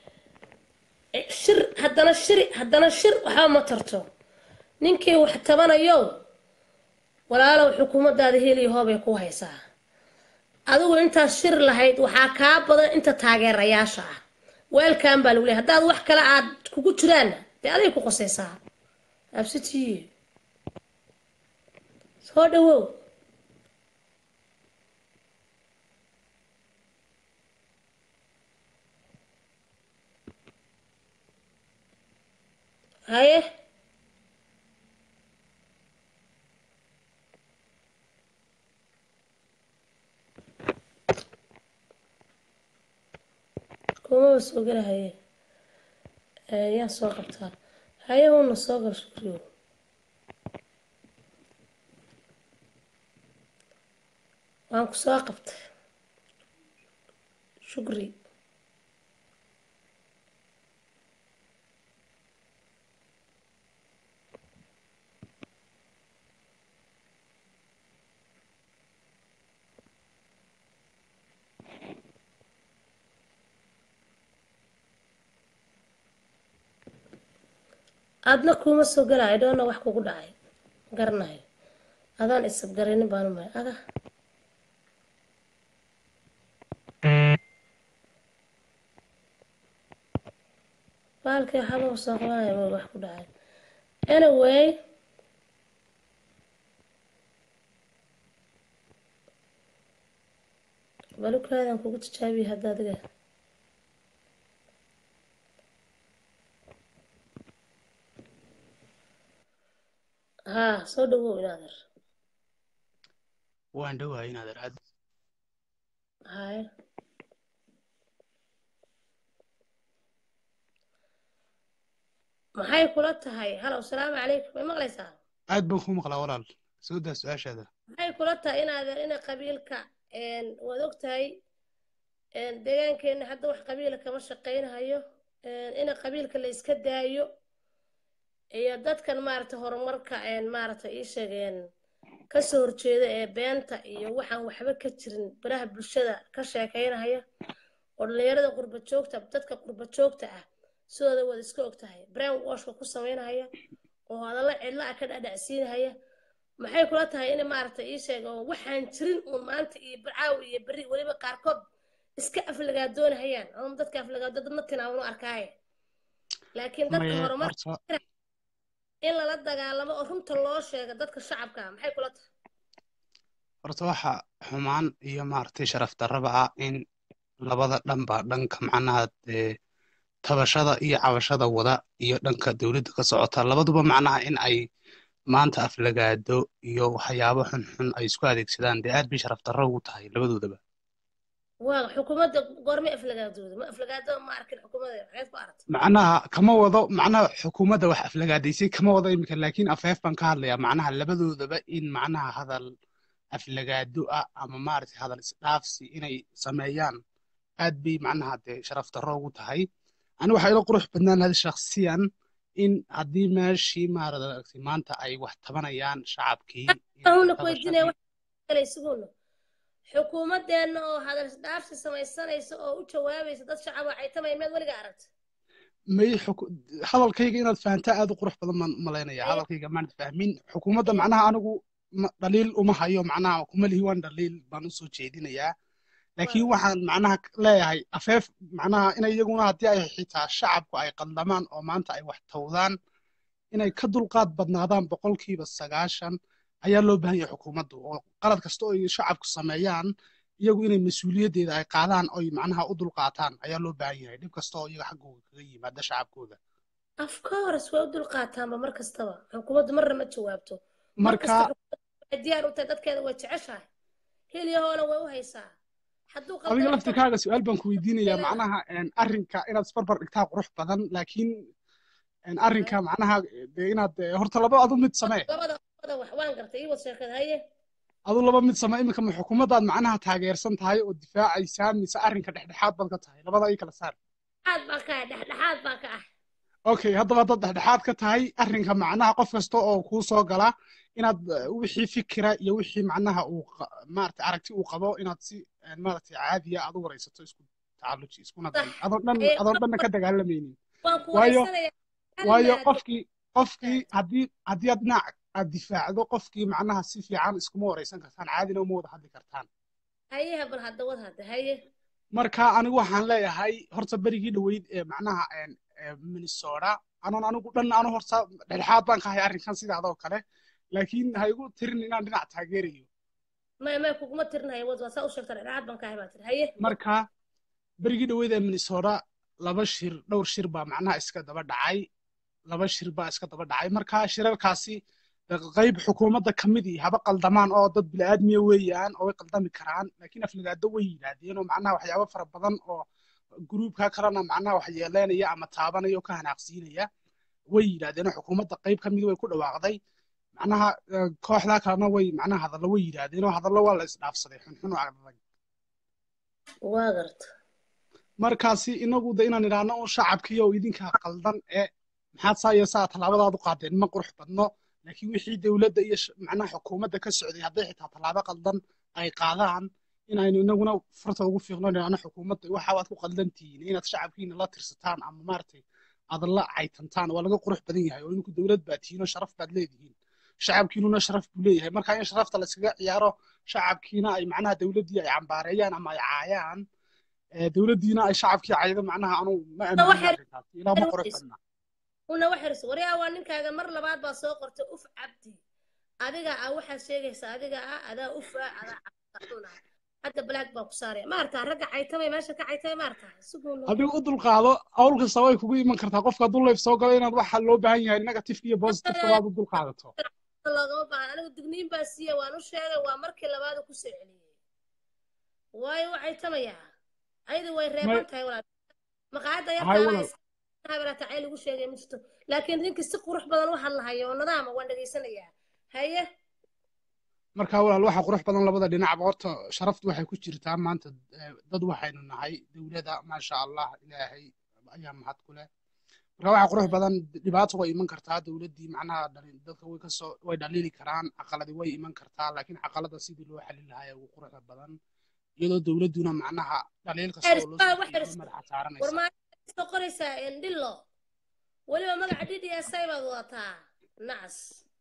shir haddana shiri haddana shir waxba ma tarto ninkii wax tabanayo walaalow xukuumadaada heliyo hoobay ku haysaa adigu intaad shir lahayd waxaa kaa badan inta taageerayaasha ah weelkan baa lagu leeyahay haddaad wax kale aad kugu jiraanna dee aday ku qosaysaa absitiye soo dhawow haye kumaba soo gala haye Eh, yaa soo qabtaa haye una soo gal shukriyo waan ku soo qabtay shukri aadna kuuma soo galaayo dhoona wax kugu dhacay garanayo adaan isabgaraynin baanu mahay aga baalkii waxaaba soo qabanaya ma wax ku dhacay anyway balukaadan kugu tijaabiya hadda adiga haa soo dhawow inaader waan dhowahay inaad aad haye maxay kula tahay halow salaamu calaykum may maqlaysaa aad baan ku maqlaa walaal soo daa su-aashaada maxay kula tahay inaader ina qabiilka waad og tahay deegaankeena hadda wax qabiila kama shaqaynahayo ina qabiilka la iska daayo iyo dadkan maaragtay horumarka maaragtay ii sheegeen kasoo horjeeda ee beenta iyo waxaan waxba ka jirin baraha bulshada ka sheekaynahaya oo dhallinyarada qurba joogta dadka qurba joogta ah sidooda waad iska og tahay brown washka ku samaynahaya oo hadallo cidlo ah ka dhadhacsiinahaya maxay kula tahay in maaragtay ii sheega oo waxaan jirin uun maanta iyo caaw iyo berri weliba qaarkood iska aflagaadoonahayaan ama dadka aflagaado dadna tinaawanu arkaaye laakiin dadka Maya, horumar horta in lala dagaalamo oo runta loo sheega dadka shacabka ah maxay kula tahay horta waxa xumaan iyo maaragtay sharaf darraba ah in labada dhanba dhanka macnaha dee tabashada iyo cabashada wada iyo dhanka dowladda ka socota labaduba macnaha in ay maanta aflagaado iyo waxyaabo xunxun ay isku adeegsadaan dee aad bay sharaf darro ugu tahay labadoodaba waa xukuumadda goorma aflagaadooda ma aflagaado ma arkin xukuumadda maxayd ku aragtay macnaha kama wado macnaha xukuumadda wax aflagaadaysay kama wado iminka laakiin afeef baan ka hadlayaa macnaha labadoodaba in macnaha hadal aflagaado ah ama maaragtay hadal isdhaafsi inay sameeyaan aad bay macnaha dee sharaf darro ugu tahay ani waxaa ila qurux badnaan lahayd shakhsiyan in haddii meeshii maaragtay maanta ay wax tabanayaan shacabkii in ahuna ku weydiinaya tabashadii wax kale isuguuna xukuumadeenna oo hadal isdhaafsi samaysanaysa oo u jawaabaysa dad shacab waxay tamaya miyaad weliga aragtay may xuku- hadalkayga inaad fahantaa aad u qurux badan baan u malaynaya Haye. hadalkayga maanad fahmin xukuumadda macnaha anigu ma- dhaliil uma hayo macnaha kuma lihi waan dhaliil baan u soo jeedinayaa laakiin Waa. waxaan macnaha leeyahay afeef macnaha inay iyaguna haddii ay xitaa shacabku ay qaldamaan oo maanta ay wax tawdaan inay ka dulqaad badnaadaan boqolkiiba sagaashan ayaa loo baahan yahay xukuumaddu oo qalad kasta oo ay shacabku sameeyaan iyagu inay mas-uuliyaddeeda ay qaadaan oy macnaha u dulqaataan ayaa loo baahan yahay dhib kasta oo iyaga xaggooga kaga yimaada shacabkooda of course way u dulqaataanba mar kastaba xukuumaddu marna ma jawaabto mar marka kasta xukuumaddu waxay diyaar u tahay dadkeeda way jeceshahay hilyahoona way u haysaa hadduu adiga qaldan laftirkaaga su-aal baan ku weydiinayaa Ilaa- macnaha een, arrinka inaad isbarbar dhigtaa qurux badan laakiin een, arrinka macnaha dee inaad eh, horta laba adu mid samee labada labada wax waan gartay ii wad sheekada haye adu laba mid samee iminka ma xukuumaddaad macnaha taageersan tahay oo difaacaysaa mise arrinka dhexdhexaad baad ka tahay labada ii kala saar dhexdhexaad baan ka ah dhexdhexaad baan ka ah okay haddaba haddaad dhexdhexaad ka tahay arrinka macnaha qof kasta oo kuu soo gala inaad eh, wixii fikira iyo wixii macnaha uu qa- maaragtay aragti uu qabo inaad si eh, maaragtay caadiya aad u waraysato isku tacalluji iskuna day Sax. adoon dhan Ee, adoon dhanna ka dagaalamaynin waan ku waayo wareysanayaa hal waayo maado qofkii qofkii haddii haddii aad dhinac aad difaacdo qofkii macnaha si fiican iskuma waraysan kartaan caadina uma wada hadli kartaan hayeha bal hadda wad hadda haye marka anigu waxaan leeyahay horta berigii dhoweyd ee macnaha een, ee minnesota anoon anigu dhan anu horta dhexdhexaad baan ka hay arrinkan sidaadoo kale laakiin ha igu tirin inaan dhinac taageerayo may may kuguma tirinaya wad waa saa u sheegta dhexdhexaad baan ka ahay baa tiri haye marka berigii dhoweyd ee minnesota laba shir dhowr shir baa macnaha iska daba dhacay laba shir baa iska daba dhacay marka shirarkaasi qayb xukuumadda ka mid ihi haba qaldamaan oo dad bini'aadmiya weeyaan oo way qaldami karaan laakiin aflagaado way yidhaahdeen oo macnaha waxyaabo fara badan oo gruubka kalena macnaha wax yeeleynaya ama taabanaya oo ka hanaaqsiinaya way yidhaahdeen oo xukuumadda qayb ka mid way ku dhawaaqday macnaha eh, kooxdaa kalena way macnaha hadallo way yidhaahdeen oo hadallo waa la isdhaafsaday xunxun oo adag waa garta markaasi inagu de inaan idhaahno un shacabkii oo idinka qaldan ee maxaad saa iyo saa tallaabadaad u qaadeen ma qurux badno laakiin wixii dowladda iyo sh- macnaha xukuumadda ka socday hadday xitaa tallaabo qaldan ay qaadaan inaynu inaguna farta ugu fiiqno idhaahno xukuumadda waxa waad ku qaldan tihiin inaad shacabkiina la tirsataan ama maaragtay aad la caytantaan waa laga qurux badan yahay oo idinku dowlad baad tihiin oo sharaf baad leedihiin shacabkiinuna sharaf buu leeyahay marka in sharafta la iskaga ciyaaro shacabkiina ay macnaha dowladdii ay cambaareeyaan ama ay caayaan ee dowladdiina ay shacabkii caydo macnaha anu ma waxay- aaminay arrintaas ilaa ma qurux badna una waxirso waryaa waa ninkaaga mar labaad baa soo qortay uf cabdi adiga ah waxaad sheegaysaa adiga ah adaa ufa adaa cabduna hadda black baa ku saaraya ma artaa ragga caytamay meesha ka caytamay ma artaa suguuno adigu u dulqaado hawl kasta way kugu iman kartaa qofka hadduu leef soo galo inaad waxa loo baahan yahay negative iyo positive waad u dulqaadato loogama baahan anigu digniin baa siiya waan u sheegay waa markii labaad ku soo celiyey waayo u caytamayaa ayadu way reeban tahay walaal maqaayadda Hay yartaa walaal. habaraata cay lagu sheegay ma jirto laakiin ninkii si qurux badan waxaan lahayo oo nadaama waan dhegaysanayaa haye marka walaal waxa qurux badan labada dhinacba horta sharaftu waxay ku jirtaa maanta eh, dad waxaynu nahay dowlada maasha allah ilaahay ayaa mahad ku leh marka waxa qurux badan dhibaato way iman kartaa dowladdii macnaha dhali- dadka way kasoo way dhaliili karaan caqaladi way iman kartaa laakiin caqalada sidii loo xalin lahaa ee ugu quruxda badan iyadoo dowladduna macnaha dhaliil kasta oo loo Waa soo wax jeediyo ris- madaxa saaranaysa war maa soo qoraysaa endhillo weliba magaca d d s i baad wadataa nacas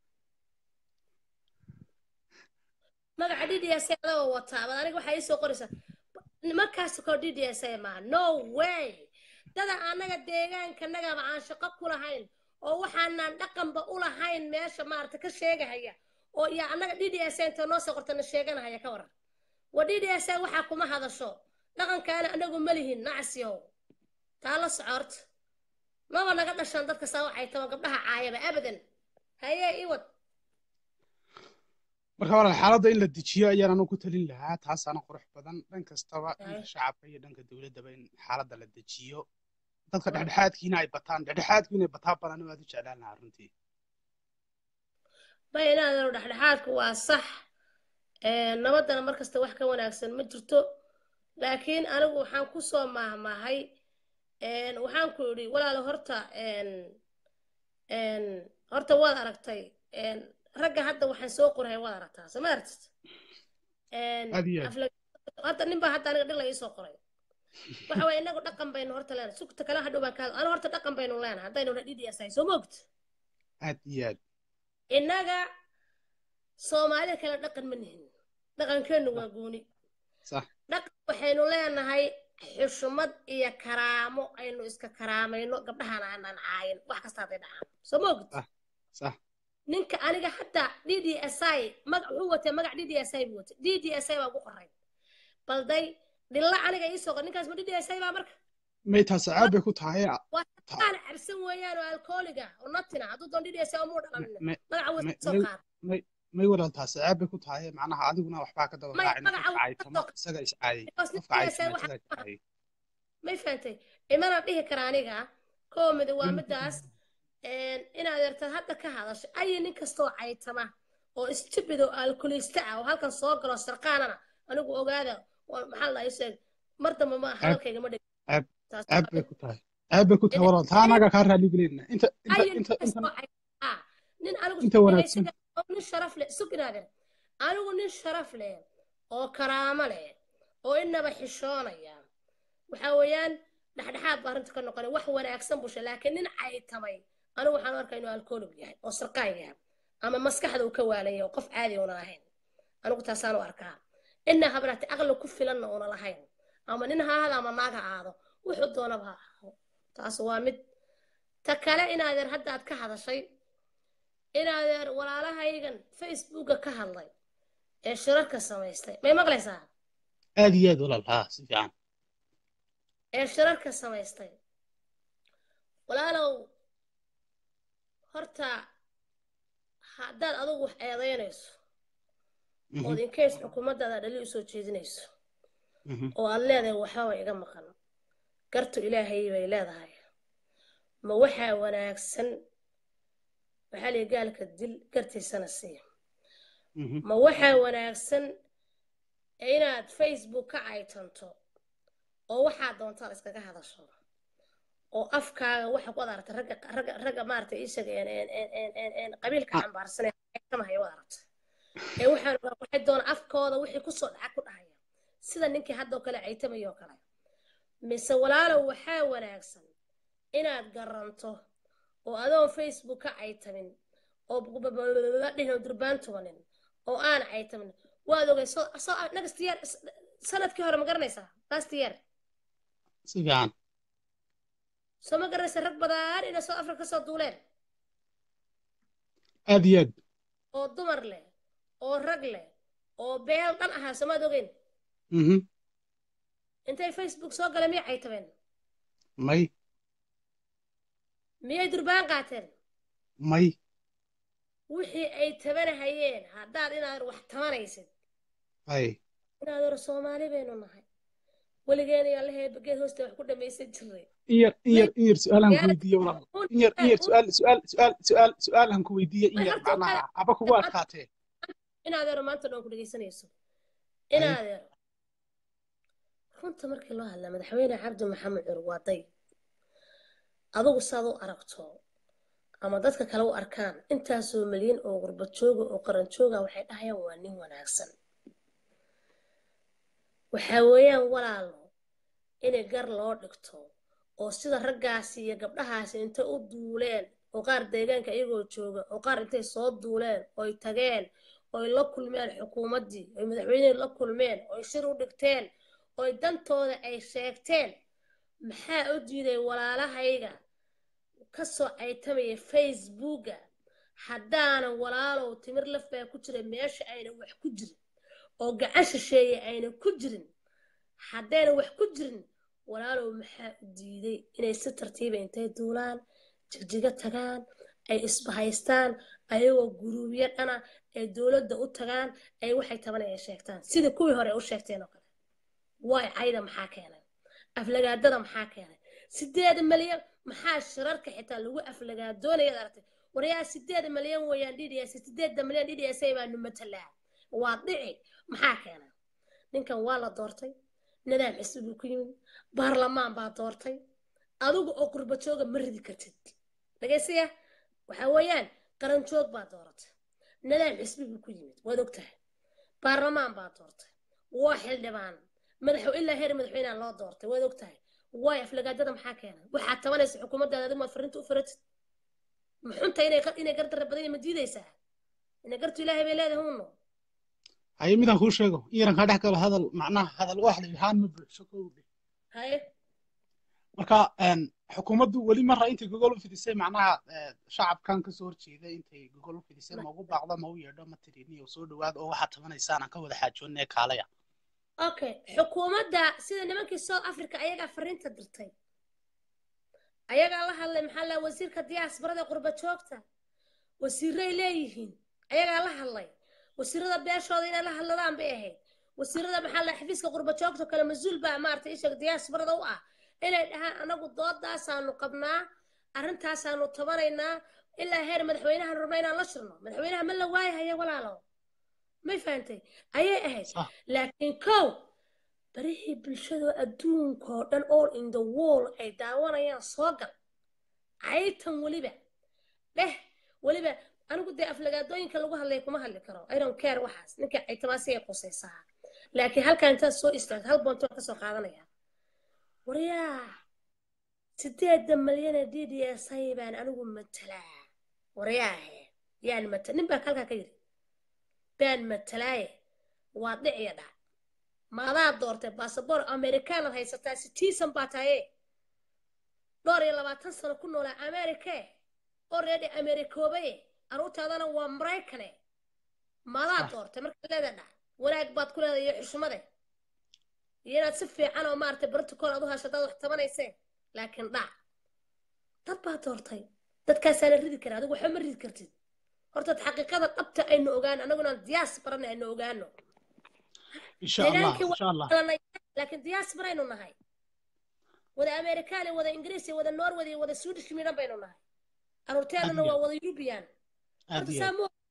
magaca d d s i adagoo wataa baad aniga waxaa ii soo qoraysaa markaas koo d d s i maaha no way dada annaga deegaankannagaba aan shaqo ku lahayn oo waxaanaan dhaqanba u lahayn meesha maarata ka sheegahaya oo iyo annaga d d s i inta noo soo qortana sheeganahaya ka waran wa d d s i waxaa kuma hadasho dhaqankaana anagu ma lihin nacasyow taa la socorta maba naga dhashaan dadka saa waxay taban gabdhaha caayaba abadan haye iwad marka walaal xaaladda in la dejiyo ayaan anu ku talin lahaa taasaana qurux badan dhan kastaba Ay. dhanka shacabka iyo dhanka dowladdaba in xaaladda la dejiyo dadka dhexdhexaadkiina ay bataan dhexdhexaadku inay bataa badan aad u jeclaan lahaa runtii ma inaadanu dhexdhexaadku waa sax Een, nabaddana mar kasta wax ka wanaagsan ma jirto laakiin anigu waxaan ku soo maahmaahay een, waxaan ku idhi walaalo horta een, een, horta waad aragtay een, ragga hadda waxaan soo qorahay waad aragtaa soo ma aragtid Een, Aad iyo aad. afla- hadda nin baa hadda aniga dhil la ii soo qoray waxa waye inagu dhaqan baynu horta leenahay sugta kale hadhow baan ka hadla anigu horta dhaqan baynu leenahay haddaynu dha DDS ahay soo ma ogta aad iyo aad innaga soomaalida kale dhaqan ma nihin dhaqankeennu waa gooni sax dhaqan waxaynu leenahay xushmad iyo karaamo aynu iska karaamayno gabdhahaan aanan caayin wax kasta hadday dhacaan soo ma ogid Ah. sax ninka aniga hadda d d s i magac wuxuu watay magac d d s i buu watay d d s i baa ugu qoray balday dhilla aniga iisoo qor ninkaas ma d d s i baa marka may taas caab bay ku tahay waa aan cabsan weeyaan oo alkooliga oo natina hadduu doon d d s i umuu dhaqanin may magaca wuu may- soo may- qaad may walaal taas caab bay ku tahay macnaha adiguna waxbaa ka daba May- raacin magaca qofka wuu caytama soo- isaga iscaayay because qofka DDS caytama waxa- isaga iscaayay may fahantay imana dhihi kara aniga koomida waa Mm. midaas inaad yartad hadda ka hadashay ayi nin kastoo caytama oo stupid oo alkulista ah oo halkan soo galo sarqaanana anigu ogaada waa- maxaa la sheeg mar dambe ma hadalkayga ma dhig Ab- taas caab bay ku tahay caab bay ku tahay walaal taa anaga kaa raali gelinna inta inta ayi nin inta kastoo inta caytama ah, nin anigu inta wanaagsan. oo nin sharaf leh sugnaaden anigu nin sharaf leh oo karaamo leh oo inaba xishoonaya waxa weeyaan dhexdhexaad baa arrinta ka noqonay wax wanaagsan busha laakiin nin caytamay anigu waxaan u arkaa inuu alkoolig yahay oo sarqaan yahay ama maskaxda uu ka waalaya oo qof caadi una ahayn anigu taasaan u arkaa ina habraati aqli ku filanna una lahayn ama nin ha ahada ama naag ha aado wuxuu doonaba ha ahaado taas waa mid ta kale inaadeer hadda aad ka hadashay inaadeer walaalahaygan facebooka ka hadlay ee shirarka samaystay may maqlaysaa aad iyo aad walaal haa si fiican ee shirarka samaystay walaalow horta haddaad adugu wax eedaynayso Mhm, ood inkeys xukuumaddaada dhali usoo jeedinayso mhm. oo aad leedahay waxbaba iga maqan gartu ilaahay bay leedahay ma waxaa wanaagsan waxaa lihi gaalka dil gartiisana sii Mhm. ma waxaa wanaagsan inaad facebook ka caytanto oo waxaa doontaad iskaga hadasho oo afkaaga waxa ku adarta ragga ragga ragga maaragtay isaga een een een een een een qabiilka Ah. xambaarsan ee caytamahaya wad aragta ee waxaan waxay doona afkooda wixii kusoo dhaca ku dhahaya sida ninkii haddoo kale caytamayoo kale mise walaalow waxaa wanaagsan inaad garanto oo adoon facebook ka caytamin oo dhihin oo durbaan tumanin oo aan caytamin waad ogay soo soo next year sanadkii hore ma garanaysaa last year si fiican soo ma garanaysa rag badan inay soo afrika kasoo duuleen aad iyo aad oo dumar leh oo rag leh oo beel dhan ahaa soomaad ogeyn Mhm. intay facebook soo galeen miyay caytameen may miyay durbaan qaateen may wixii ay tabanahayeen haddaad inaad wax tabanaysid ay inaad hore soomaali baynu nahay weligeena yaa laheed geed hoosta wax ku dhamaysan jiray in yar in yar in yar su-aalaan ku weydiiye walaal in yar in yar su-aal su-aal su-aal su-aal su-aalaan ku weydiiye in yar macnaha aba kugu adkaatee inaad hore maanta dhan ku dhegaysanayso inaad hore runta markii loo hadlaa madaxweyne cabdi maxamed cur waa day adigu saad u aragto ama dadka kale u arkaan intaasoo milyan oo gurbad jooga oo qaran jooga waxay dhahayaan waa nin wanaagsan waxaa weeyaan walaalo inay gar loo dhigto oo sida raggaasi iyo gabdhahaasi intay u duuleen oo qaar deegaanka iyagoo jooga oo qaar intay soo duuleen oy tageen oy la kulmeen xukuumaddii oy madaxweynihii la kulmeen oy shir u dhigteen oy dantooda ay sheegteen maxaa u diiday walaalahayga kasoo caytamaya facebooka haddaanan walaalow timir laf baa ku jira meesha ayna wax ku jirin oo gacan shisheeye ayna ku jirin haddayna wax ku jirin walaalow maxaa u diiday inay si tartiiba intay duulaan jigjiga tagaan ay isbahaystaan ayagoo guruubyo dhana ay dowladda u tagaan ay waxay tabanay ay sheegtaan sida kuwii hore u sheegteen oo kale waay cayda maxaa keenay aflagaadada maxaa keenay sideed malyan maxaa shirarka xitaa lagu aflagaadoonaya aragtay waryaa sideed malyan weeyaan dds sideedda malyan dds baanu matalaa waa dhici maxaa keenay ninkan waa la doortay nidaam xisbi buu ku yimid baarlamaan baa doortay adigu oo qurba jooga ma ridi kartid dhagaysiya waxaa weeyaan qaran joog baa dooratay nidaam xisbi buu ku yimid waad ogtahay baarlamaan baa doortay waa xildhibaan madaxo ilaa heer madaxweynaha loo doortay waad ogtahay waay aflagaadada maxaa keenay waxaad tabanaysa xukuumaddaada adigu maad fariinta u faratid ma xunta inay inay gardarra badan ma diidaysaa inay gartu ilaahay bay leedahay hunno haye midaan kuu sheego iran kaa dhex galo hadal macnaha hadal wax la yahaan ma buuxso kowdhe haye marka xukuumaddu weli marra intay gogol u fidisay macnaha shacabkan kasoo horjeeda intay gogol u fidisay ma ugu baaqdo ma u yeedho ma tiriniyo soo dhawaad oo waxaad tabanaysaan aan ka wada xaajoonne kaalaya okay xukuumadda sida nimankii south africa ayagaa fariinta dirtay ayagaa la hadlay maxaa la wasiirka diyaasbarada qurba joogta wasiiray leeyihiin ayagaa la hadlay wasiirada beeshooda inay la hadladaan bay ahayd wasiirada maxaa la xafiiska qurba joogta kale mas-uul baa maaragtay isheeg diyaasbarada u ah inay dhahaan anagu doodaasaanu qabnaa arrintaasaanu tabanaynaa ilaa heer madaxweynahan rabna inaan la shirno madaxweynaha ma la waayahaya walaalo may fahantay ayay ahayd laakiin kow barihii bulshadoo adduunkoo dhan all in the wall ay daawanayaan soo gal caytan weliba dheh weliba anigu dee aflagaadooyinka lagu hadlaya kuma hadli karo i don't care waxaas ninka caytamaasi ay qusaysaa laakiin halkan intaad soo istaagto hal boontoon ka soo qaadanaya waryaa sideedda malyana d d s ay baan anigu matalaa waryaahe yaan matal nin baa halkaa ka yidhi baan matalaaye waa dhiciya dhac maadaa doortay basaboor amerikaanaad haysataa citizen baa tahaye dhowr iyo labaatan sano ku noolaa amerike already amerikoobaye aruurtaadana waa maraykane maadaa doortay markaa leeda dhac wanaag baad ku leedahay iyo xushmade iyo inaad si fiican oo maaragtay protocol aad u hasho hadaad wax tabanayseen laakiin dhac dad baa doortay dadkaasaana ridi kara adigu waxba ma ridi kartid hortaad xaqiiqada dhabta aynu ogaano annaguna diyaas barana aynu ogaano insha allah insha allah laakiin diyaas baraynu nahay wada amerikaani wada ingiriis wada norway wada swedish midhan baynu nahay aruurteedana waa wada yurubiyan aad iyo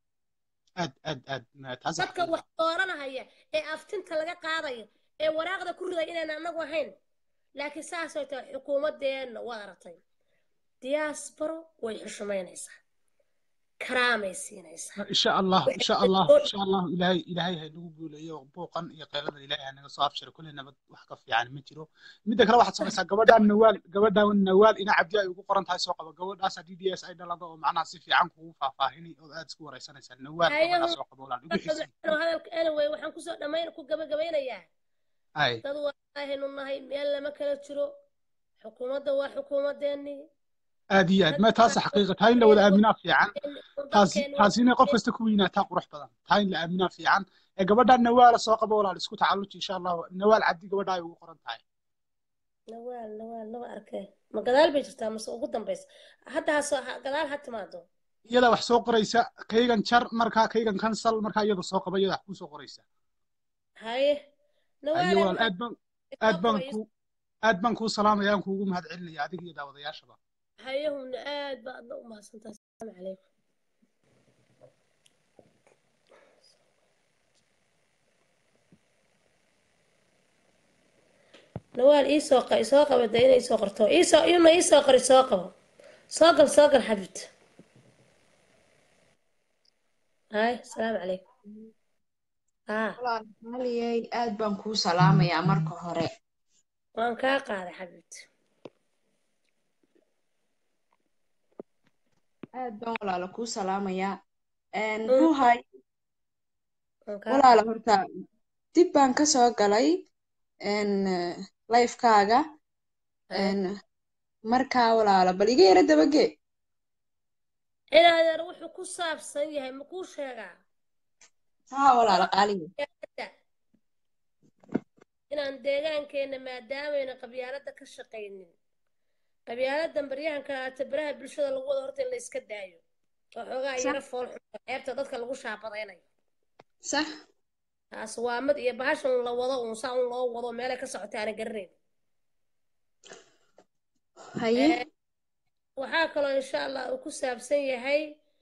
aad aad aad taas dadka wax dooranahaya ee aftinta laga qaadayo ee waraaqda ku riday inaan anagu ahayn laakiin saasay tahay xukuumadeenna waad aragtay diyaasbaro way xushmaynaysaa karaamay siinaysaa insha allah insha allah insha allah ilaahay ilaahay ha nagu guuleeyo buuqan iyo qeylada ilaahay ha naga soo afshiro kulli nabad wax ka fiican ma jiro midda kale waxaad samaysaa gabadhaan nawaal gabadhaan nawaal ina cabdi ay ugu qoran tahay soo qabo gabadhaasa d d s ay dhalado oo macnaha si fiican kugu faahfaahini oo aad isku waraysanaysaa nawaal gabadhaa soo qabo walaan ugu xisi hadalka anyway waxaan kusoo dhamayn ku gabagabaynayaa ay dad waahaynu nahay meel lama kala jiro xukuumadda waa xukuumadeennii aad iyo aad ma taas xaqiiqa taa in la wada aaminaa fiican taasi taasi inay qof kasta ku weynaataa qurux badan taa in la aaminaa fiican ee gabadhaan nawaala soo qabo walaal isku tacalluji insha allah nawaal cabdi gabadha ay ugu qoran tahay nawaal nawaal lama arkay ma gadaal bay jirtaa mase ugu dambaysa hadda ha soo gadaal ha timaado iyada wax soo qoraysa kaygan jar markaa kaygan kansal markaa iyada soo qaba iyada wax kuu soo qoraysa haye haye walaal aad baan aad baan ku aad baan kuu salaamaya aan kuugu mahad celinaya adiga iyo daawadayaashaba hayahumna aad ba adna u mahadsantahay asalaamu calaykum nawaal iisoo qa isoo qaba dee inay isoo qorto iisoo iyuna iisoo qor isoo qabo soo gal soo gal xabibta hay asalaamu calaykum walaaliyey aad baan kuu salaamayaa marka hore waan kaa qaaday xabibta aad baan walaalo kuu salaamayaa ruuhay walaalo horta dib baan ka soo galay lifekaaga markaa walaalo bal iga yara dabagee inaadeer wuxuu ku saabsan yahay ma kuu sheegaa haa walaalo qaaliya inaan deegaankeenna maadaamayna qabyaaladda ka shaqaynin qabyaaladan baryahanka aata baraha bulshada lagu wada horta in la iska daayo waxoogaa yaro fool xun ceebta dadka lagu shaabadaynayo sax taas waa mid iyo bahashan la wado uun saa un loo wado meelay ka socotay aana garanayn haye waxaa kaloo insha allah uu ku saabsan yahay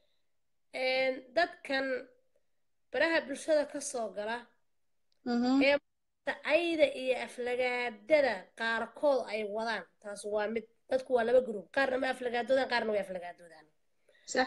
dadkan baraha bulshada ka soo gala ee ayda iyo aflagaadada qaarkood ay wadaan taas waa mid dadku waa laba group qaarna ma aflagaadoodaan qaarna way aflagaadoodaan sax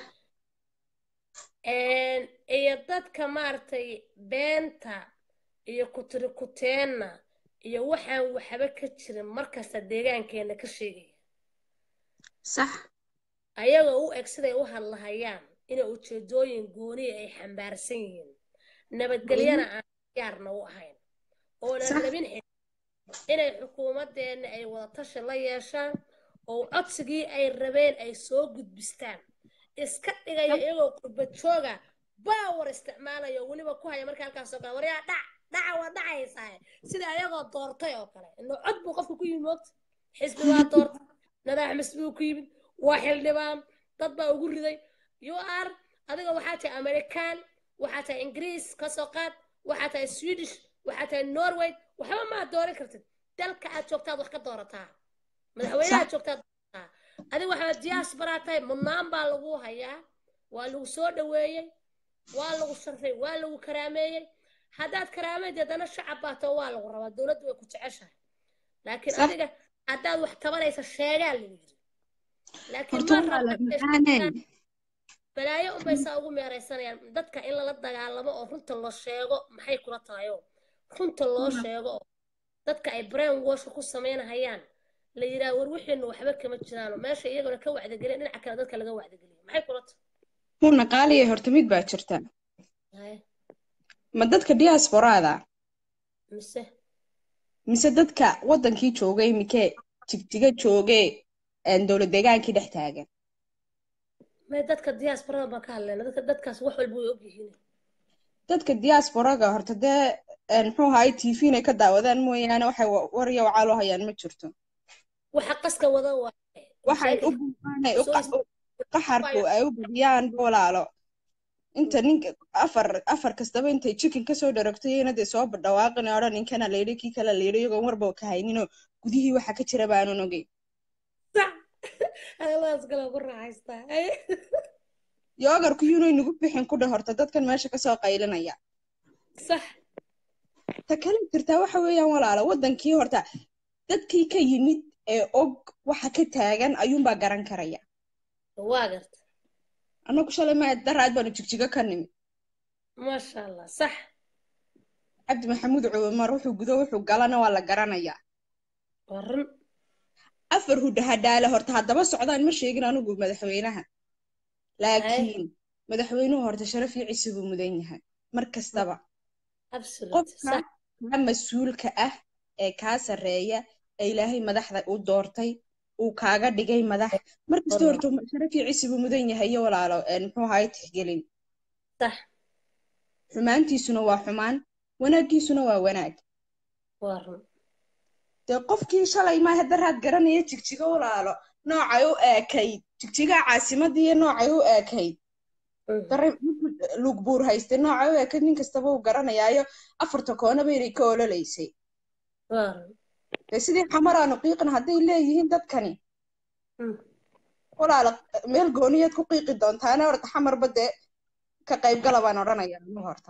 iyo dadka maaragtay beenta iyo kutirikuteenna iyo waxaan waxba ka jirin markasta deegaankeena ka sheegaya sax ayagoo u eg siday u hadlahayaan inay ujeedooyin gooniya ay xambaarsan yihiin nabadgelyana aan diyaarna u ahayn oonan rabin inay xukuumadeenna ay wadatashi la yeeshaan oo codsigii ay rabeen ay soo gudbistaan iska dhigaya iyagoo qurbad jooga baawar isticmaalayo weliba ku haya marka halkaas oo kale waryaa dhac dhaca waa dhacaysaa sida ayagoo doortay oo kale ino cod buu qofka ku yimid moogta xisbi waa doortay nadaax misbuu ku yimid waa xildhibaan dad baa ugu riday you are adiga waxaa tahay american waxaa tahay ingiriis ka soo qaad waxaa tahay swedish waxaa tahay norway waxba maa dooran kartid dalka aad joogtaad wax ka doorataa madaxweynaha joogtaad doorataa adiga waxaa diasporaa tahay mudnaan baa lagu hayaa waa lagu soo dhaweeyey waa lagu sharfay waa lagu karaameeyey haddaad karaameyd haddana shacab baa tao waa lagu rabaa dowladdu way ku jeceshahay laakiin adiga haddaad wax tabanaysa sheegaa lagu yiri laakiin balaayo unbay saa ugu meeraysanayaan dadka in lala dagaalamo oo runta loo sheego maxay kula tahayo runta loo sheego oo dadka ay brain washka ku samaynahayaan la yidhaha war wixiinu waxba kama jiraano meesha iyaguna ka wacdageliya dhinaca kale dadka laga wacdageliyo maxay kula tahay huna qaaliya horta mid baa jirta ma dadka diasporada mise mise dadka waddankii joogay mikee jigjiga joogee dowlad deegaankii dhex taagan may dadka diasporada baan ka hadlayna dadka dadkaas wax walba way ogyihiin dadka diasporaga horta dee muxuu ahaay t v inay ka daawadaan mooyaane waxay warya wacaaloo hayaan ma jirto waxa qaska wada waxay u buuqaanay qaxarku ay u badiyaan walaalo inta ninka afar afar kastaba intay chicken kasoo dharagtayena dee soo badhawaaqin odhan ninkana layidhi kii kale layidhi iyagoon warba ka hayninoo gudihii waxa ka jira baanan ogey yoogarku yunay nagu bixin ku dheh horta dadkan meesha kasoo qaylinaya sax ta kale jirtaa waxa weeyaan walaalo waddankii horta dadkii ka yimid ee og waxa ka taagan ayuunbaa garan karaya waa garta annagu shalay ma daraad baanu jigjigo ka nimid maasha allah sax cabdi maxamuud cumar wuxuu gudo wuxuu galana waa la garanayaa waa run afar hudhahadhaale horta haddaba socdaan ma sheegin anigu madaxweynaha laakiin madaxweynuhu horta sharaf iyo cisi buu mudan yahay mar kastaba qofka kaa mas-uulka ah ee kaa sarreeya ee ilaahay madaxda u doortay uu kaaga dhigay madax mar kasta horta sharaf iyo cisi buu mudan yahay iyo walaalo muxuu ahaay tixgelin sax xumaantiisuna waa xumaan wanaaggiisuna waa wanaag waa run dee qofkii shalay maaha daraad garanaya jigjiga walaalo noocay u eekayd jigjigaa caasimadii iyo noocay u eekayd lugbuur haystay noocay u eekayd nin kastaba uu garanayaayo afarta koonaba inay ka ololaysay dee sidii xamaraanu qiiqin hadday leeyihiin dadkani walaalo meel gooniyaad ku qiiqi doontaana horta xamarba dee ka qaybgala baan odhanaya anu horta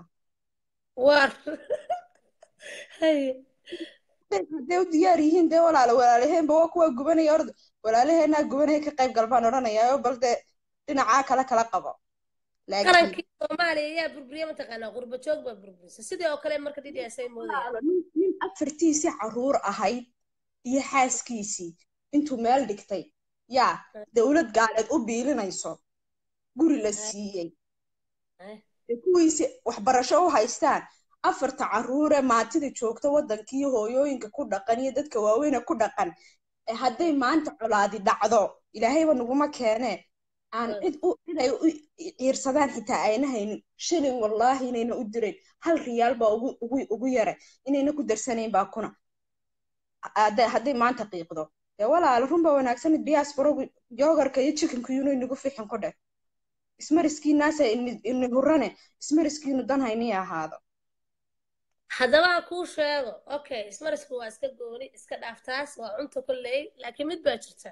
hadday u diyaar yihiin dee walaalo walaalaheenba waa kuwaa gubanaya orda walaalaheenaa gubanaya ka qayb gal baan odhanayaa bal dee dhinacaa kale kala qabo qarankii soomaaliya ayaa burburiya mataqaanaa qurba joog baa burburisa sidii oo kale marka didiasay moodaya nin afartiisii caruur ahayd iyo xaaskiisii intuu meel dhigtay yaa dowlad gaaleed u biilinayso guri la siiyey kuwiisi waxbarasho u haystaan afarta caruure maatida joogta waddankii hooyooyinka ku dhaqan iyo dadka waaweyne ku dhaqan hadday maanta colaadi dhacdo ilaahayba naguma keenee aan cid inay u ciirsadaan xitaa ayna haynin shilin wallaahi inayna u dirayn hal riyaal baa ugu yaray inayna ku darsanayn baa kuna hadday maanta qiiqdo dee walaalo runba wanaagsan diaspora yogarka iyo chickenka yunay nagu fixin ku dheh ismariskiinaasa ini hurane ismariskiinu dan haynii ahaado haddaba aan kuu sheego okay ismarisku waa iska gooni iska dhaaftaas waa cunta kolley laakiin mid baa jirta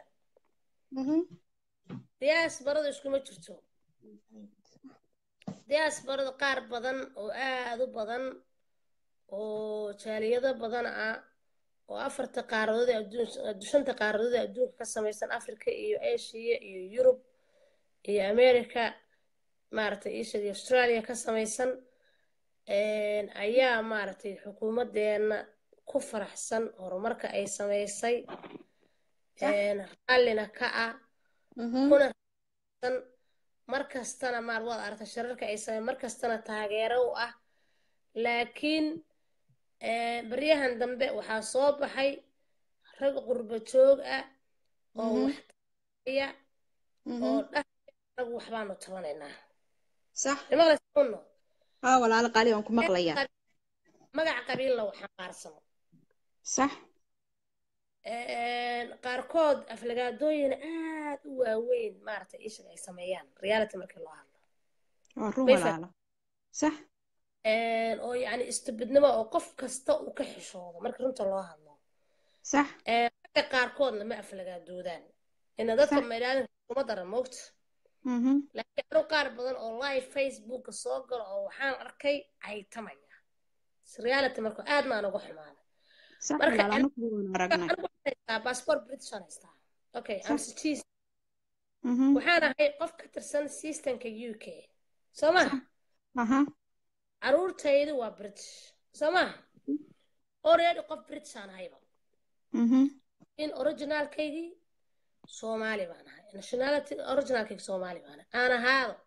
diyaasbaradu iskuma jirto diyaasbaradu qaar badan oo aad u badan oo jaaliyado badan ah oo afarta qaaradood ee adduun shanta qaaradood ee adduunka ka samaysan africa iyo asia iyo yurub iyo america maaragtay isha iyo australia ka samaysan ayaa maaragtay xukuumaddeena ku faraxsan horumarka ay samaysay raallina ka ah kuna rasan mar kastana maar waad aragtay shararka ay samay mar kastana taageero u ah laakiin baryahan dambe waxaa soo baxay rag qurba joog ah oo wax taaya oo dhahaya rag waxbaanu tabanaynaa sax nimaqlaysaunno haa walaalo qaali waan ku maqlayaa magaca qabiilla waxaan qaarsamo sax qaarkood aflagaadooyin aad u waaweyn maaragtay ishaga ay sameeyaan reality markii loo hadlo waa run Way fa- walaalo sax oo yacni istubidnimo oo qof kasta uu ka xishoodo marka runta loo hadlo sax ragga qaarkoodna ma aflagaadoodaan ina dadka Sax. maydhaadan kuma daran moogta Mhm. laakiin anu qaar badan oo live facebooka soo galo oo waxaan arkay caytamaya reality marka aad maan uga xumaaday sax Marka walaalo anagu waan aragnay anigu waxaan haystaa passport british aan haystaa okay I'm Sax. citizen Mhm. waxaan ahay qof ka tirsan systemka u k soo ma aha caruurtaydu waa british soo ma already qof british aan ahayba Mhm. in originalkaygii soomaali baan ahay nationality originalkayga soomaali baan ahay aan ahaado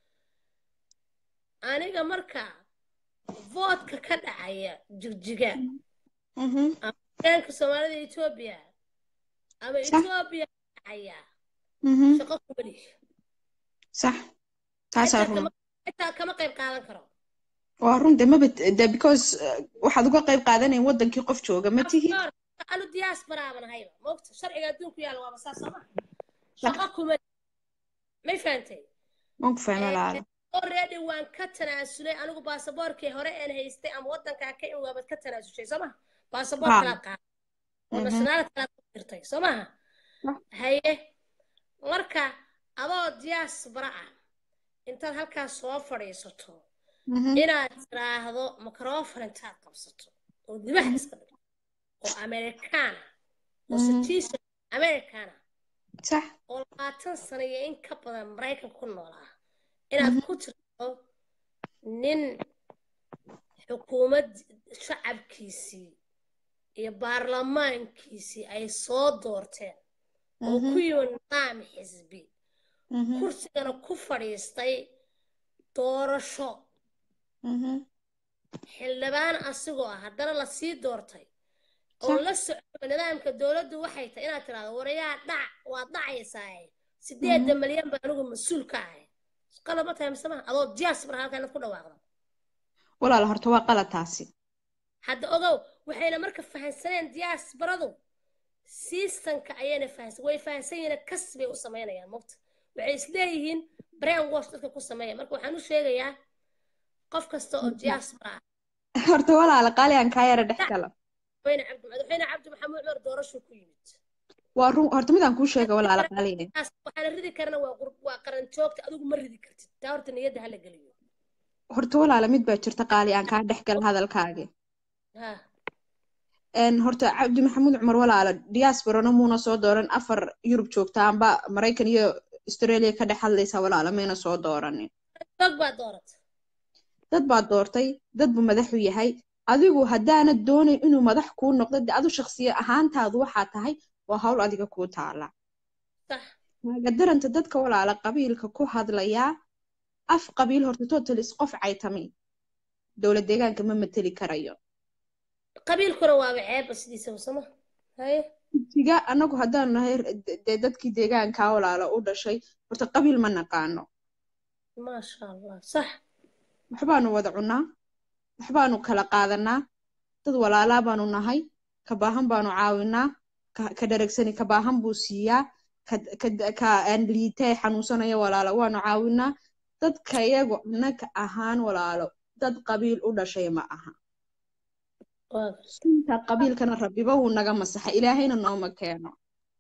aniga marka voodka ka dhacaya jigjiga Mhm. deegaanka soomaalida etoobiya ama Sax. etoobiya ka dhacaya Mhm. shaqo kuma lihi sax taasaa xitaa run kama xitaa kama qayb qaadan karo waa run de maba de because uh, waxaad uga qayb qaadanayn wadankii qof jooga ma tihi Afkoor, anu diaspora baan ahayba moogta sharciga adduunku yaalla waaba saas soo ma shaqo kuma lihi may fahantay waan ku fahmay walaalo already waan ka tanaasulay anigu baasaboorkii hore aan haystay ama wadankaa ka in waabad ka tanaasushay soo maha baasaboor Haa. kalaad qaaday oo Mhm. nationality kalaad ku dirtay soo maha Sax. haye marka adoo diaspora ah intaad halkaas soo fadhiisato Mhm. inaad tiraahdo microphone intaad qabsato oo dibaha iska dhigto oo americana oo Mhm. citizen americana sax oo labaatan sano iyo in ka badan maraykan ku noolaa inaad ku tirto nin xukuumad shacabkiisii iyo baarlamaankiisii ay soo doorteen oo Mhm. ku yimi nidaam xisbi Mhm. kursigana ku fadhiistay doorasho Mhm. xildhibaan asigoo ah haddana lasii doortay oo Sax. la socdo nidaamka dowladdu waxay tahay inaad tiraahdo warayaa dhac waad dhacaysaa sideeda malyan baa anigu mas-uul ka ahay qalad ma tahay mise maha adoo diaspora halkaa inaad ku dhawaaqdo walaalo horta waa qalad taasi hadda ogow waxayna marka fahansaneen diasporadu siistanka ayayna fahansan way fahansan yihiin kas bay u samaynayaan mogta waxay isleeyihiin brain wash dadka ku sameeya marka waxaan u sheegayaa qof kasta oo diaspora ah horta walaalo qaali aan kaa yara dhex galo wayna cabdi madaxweyne cabdi maxamuud cumar doorasho ku yimid waa run horta midaan kuu sheega walaalo qaaliye taas waxaana ridi karana waa qur- waa qaran joogta adigu ma ridi kartid taa horta niyadda hala geliyo horta walaalo mid baa jirta qaali aan kaa dhex galo hadalkaagi ha een horta cabdi maxamuud cumar walaalo diasporana muuna soo dooran afar yurub joogta amba maraykan iyo australia ka dhex hadlaysa walaalo mayna soo dooranin dog baa doorata dad baa doortay dad buu madaxu yahay adigu haddaanad doonayn inuu madax kuu noqdo de adu shakhsiya ahaantaadu waxaa tahay waa hawl adiga kuu taala sax magadaranta dadka walaala qabiilka ku hadlayaa af qabiil horta totalis qof caytami dowlad deegaanka ma mateli karayo qabiilkuna waaba ceebba sidiisaba sama haye tiga annagu haddaanu nahay dee dadkii deegaankaa walaala u dhashay horta qabiil ma naqaano maasha allah sax waxbaanu wada cunnaa waxbaanu kala qaadanaa dad walaalaa baanu nahay ka baahan baanu caawinaa ka ka dharagsani ka baahan buu siiyaa ka ka ka aan liitay xanuunsanaya walaala waanu caawinaa dadkayagu annaga ahaan walaalo dad qabiil u dhashay ma aha waa gartay sunta qabiilkana rabbiba wuu naga masaxa ilaahayna nooma keeno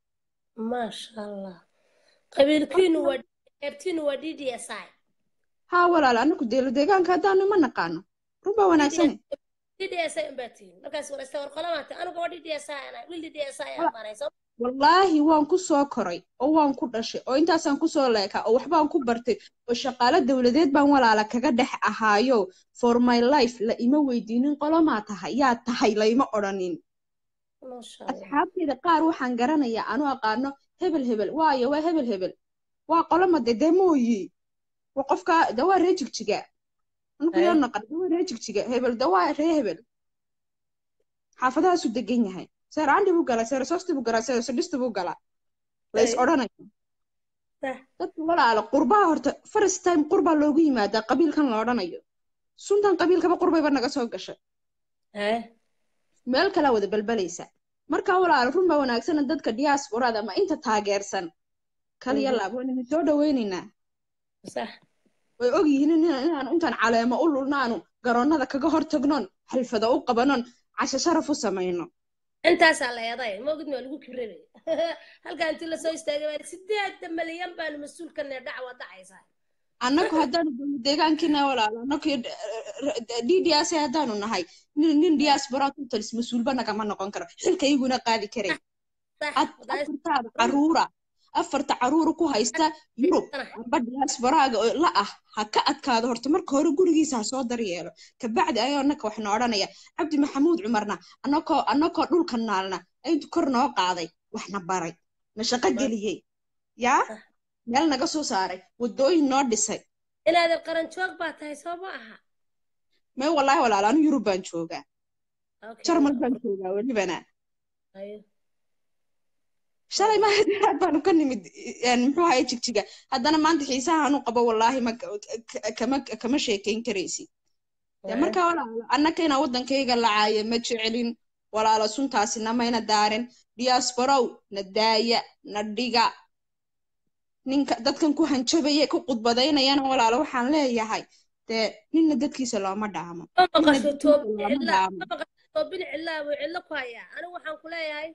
maasha allah qabiilkiinu waa qeybtiinu waa d d s i haa walaalo annagu deelo deegaanka haddaanu ma naqaano runbaa wanaagsane d d s i unbaa tihiin markaas waraysta war qolamaata anigu waa d d s i ana wiil d d s i aan baanay soo wallaahi waan ku soo koray oo waan ku dhashay oo intaasaan kusoo leekaa oo waxbaan ku bartay oo shaqaalo dowladeed baan walaala kaga dhex ahaayo for my life la ima weydiinin qolomaa tahay yaa tahay layma odhanin maasha allah asxaabteyda qaar waxaan garanayaa anu aqaano hebel hebel waayo waa hebel hebel waa qoloma de dee mooyi waa qofka de waa ree jigjiga anku Ay. yoo naqan de waa ree jigjiga hebel de waa ree hebel xaafadahaasu degan yahay seer andhi buu galaa seer sosti buu galaa seer sodhisti buu galaa la is Ay. odhanayo Sah. dadka walaala qurbaha horta first time qurbaa loogu yimaadaa qabiilkan la odhanayo suntan qabiilkaba qurbayba naga soo gashay Ay. meel kalaa wada balbalaysa marka walaala run baa wanaagsana dadka diasporada ama inta taageersan kaliya Mhm. laab waan idin soo dhaweynaynaa sax way og yihiin in- inaanu intaan caleemo u lulnaanu garoonnada kaga hor tagnoon xalfada u qabanon casho sharaf u samayno intaasaa la eeday ma ogid waa lagu kibrebay halkaa intii lasoo istaagay baa sideeda malyan baanu mas-uul ka nee dhacwa dhacaysaa annagu haddaanu dowlad deegaankiina walaalo annagu d d s haddaanu nahay nin nin diaspora totals mas-uulba nagama noqon karo xilka iyaguna qaadi karay sax Ad- wadaas afartaada caruura afarta caruura ku haysta yurub amba diasporaaga oo la ah ha ka adkaado horta marka hore gurigiisa ha soo daryeelo kabacdi ayoo annaka waxna odhanaya cabdi maxamuud cumarna annakoo annakoo dhulka naalna intu kor noo qaaday waxna baray na shaqo geliyey yaa meel naga soo saaray waddooyin noo dhisay inaadan qaran joog baa tahay soo ma aha mee wallaahi walaalo anu yurub baan joogaa Okay. jarmal baan joogaa welibana Ayo. shalay maaha baanu ka nimid een, muxuu ahaye jigjiga haddana maanta xiisaha anu qabo wallaahi ma ka- kama kama sheekayn karaysi dee Ayo. marka walaalo annaka inaa waddankayga lacaayo ma jecelin walaalo suntaasi namayna daarin diasporow na daaya na dhiga ninka dadkan ku hanjabaya ku khudbadaynayana walaalo waxaan leeyahay dee ninna dadkiisa looma dhaamo ma ninna maqasho dadkiisa toobin looma cilla dhaamo ma maqasho toobin cillaa buu cillo ku hayaa anigu waxaan ku leeyahay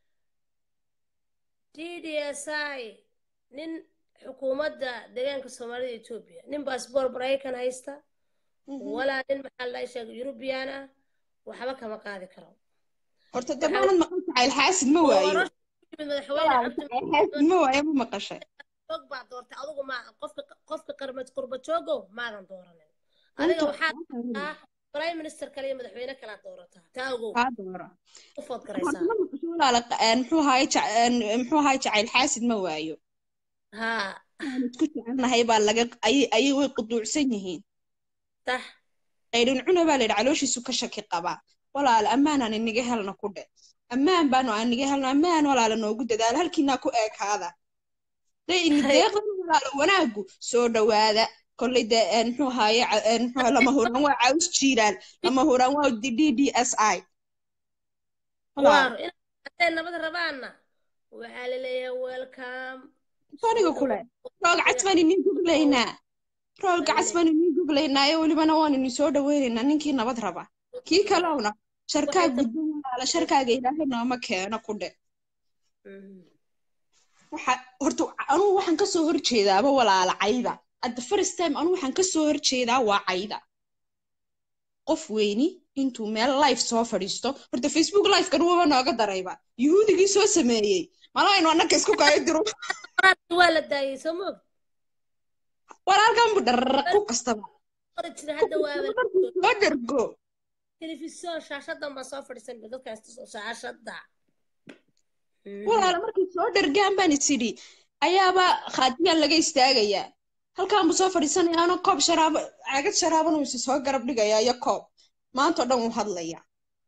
d d s i nin xukuumadda deegaanka soomaalida etoobiya nin baasboor maraykan haysta walaa nin maxaa la sheegay yurubiyan ah waxba kama qaadi karo horta dee maanad maqan jacayl xaasid ma waayo doorasho ku yimid madaxweyne walaalo cabdi jacayl xaasid ma waayo ma maqashay joog baa doortay adigu ma qofka qofka qarmad qurba joogo maadan dooranin adiga runta waxaad ah prime minister kale iyo madaxweyne kala doorataa taa ogow kaa doora u food horta garaysaa ma maqasho walaalo een, muxuu ahaye jac- een, muxuu ahaye jacayl xaasid ma waayo haa aan isku jecelnahay baa laga ayay ayay way quduucsan yihiin sax qaydhin cuna baa layidhi calooshiisu ka shaki qabaa walaalo ammaanaan iniga helna ku dhe ammaan baanu aan niga helno ammaan walaalo noogu dadaalo halkiinaa ku eekaada day ini deeqdan walaalo wanaagu soo dhowaada kolley dee een, muxuu ahaye ca- een, muxuu ahaye lama huraan waa caws jiiraan lama huraan waa d d s i waar in hadday nabad rabaanna waxaa la leeyahay welcome aniga kule roog cas baan inin guglaynaa roolka cas baan inin guglaynaa ee welibana waan inin soo dhaweynaynaa ninkii nabad raba kii kalowna sharkaa gudban walaala sharkaaga ilaahay nooma keeno ku dhe waxa horta anugu waxaan kasoo horjeedaaba walaala cayda at the first time anugu waxaan kasoo horjeedaa waa cayda qof weyni intuu meel live soo fadhiisto horta facebook live-kan waba nooga darayba yuhuudigii soo sameeyey malaynu annaka isku kayo diro waa la daayay soo moog walaalkan bu dharraq ku kastaba qori jira hadda waaba soo dhergo telefisyon shaashadan baan soo fadhiisan dadkan shaashada walaala markay soo dhergaan baan is idhi ayaaba khaatiyaan laga istaagayaa halkaan buu soo fadhiisanayaano koob sharaabo caagad sharaabana uu isi soo garab dhigayaa iyo koob maanta oo dhan wuu hadlayaa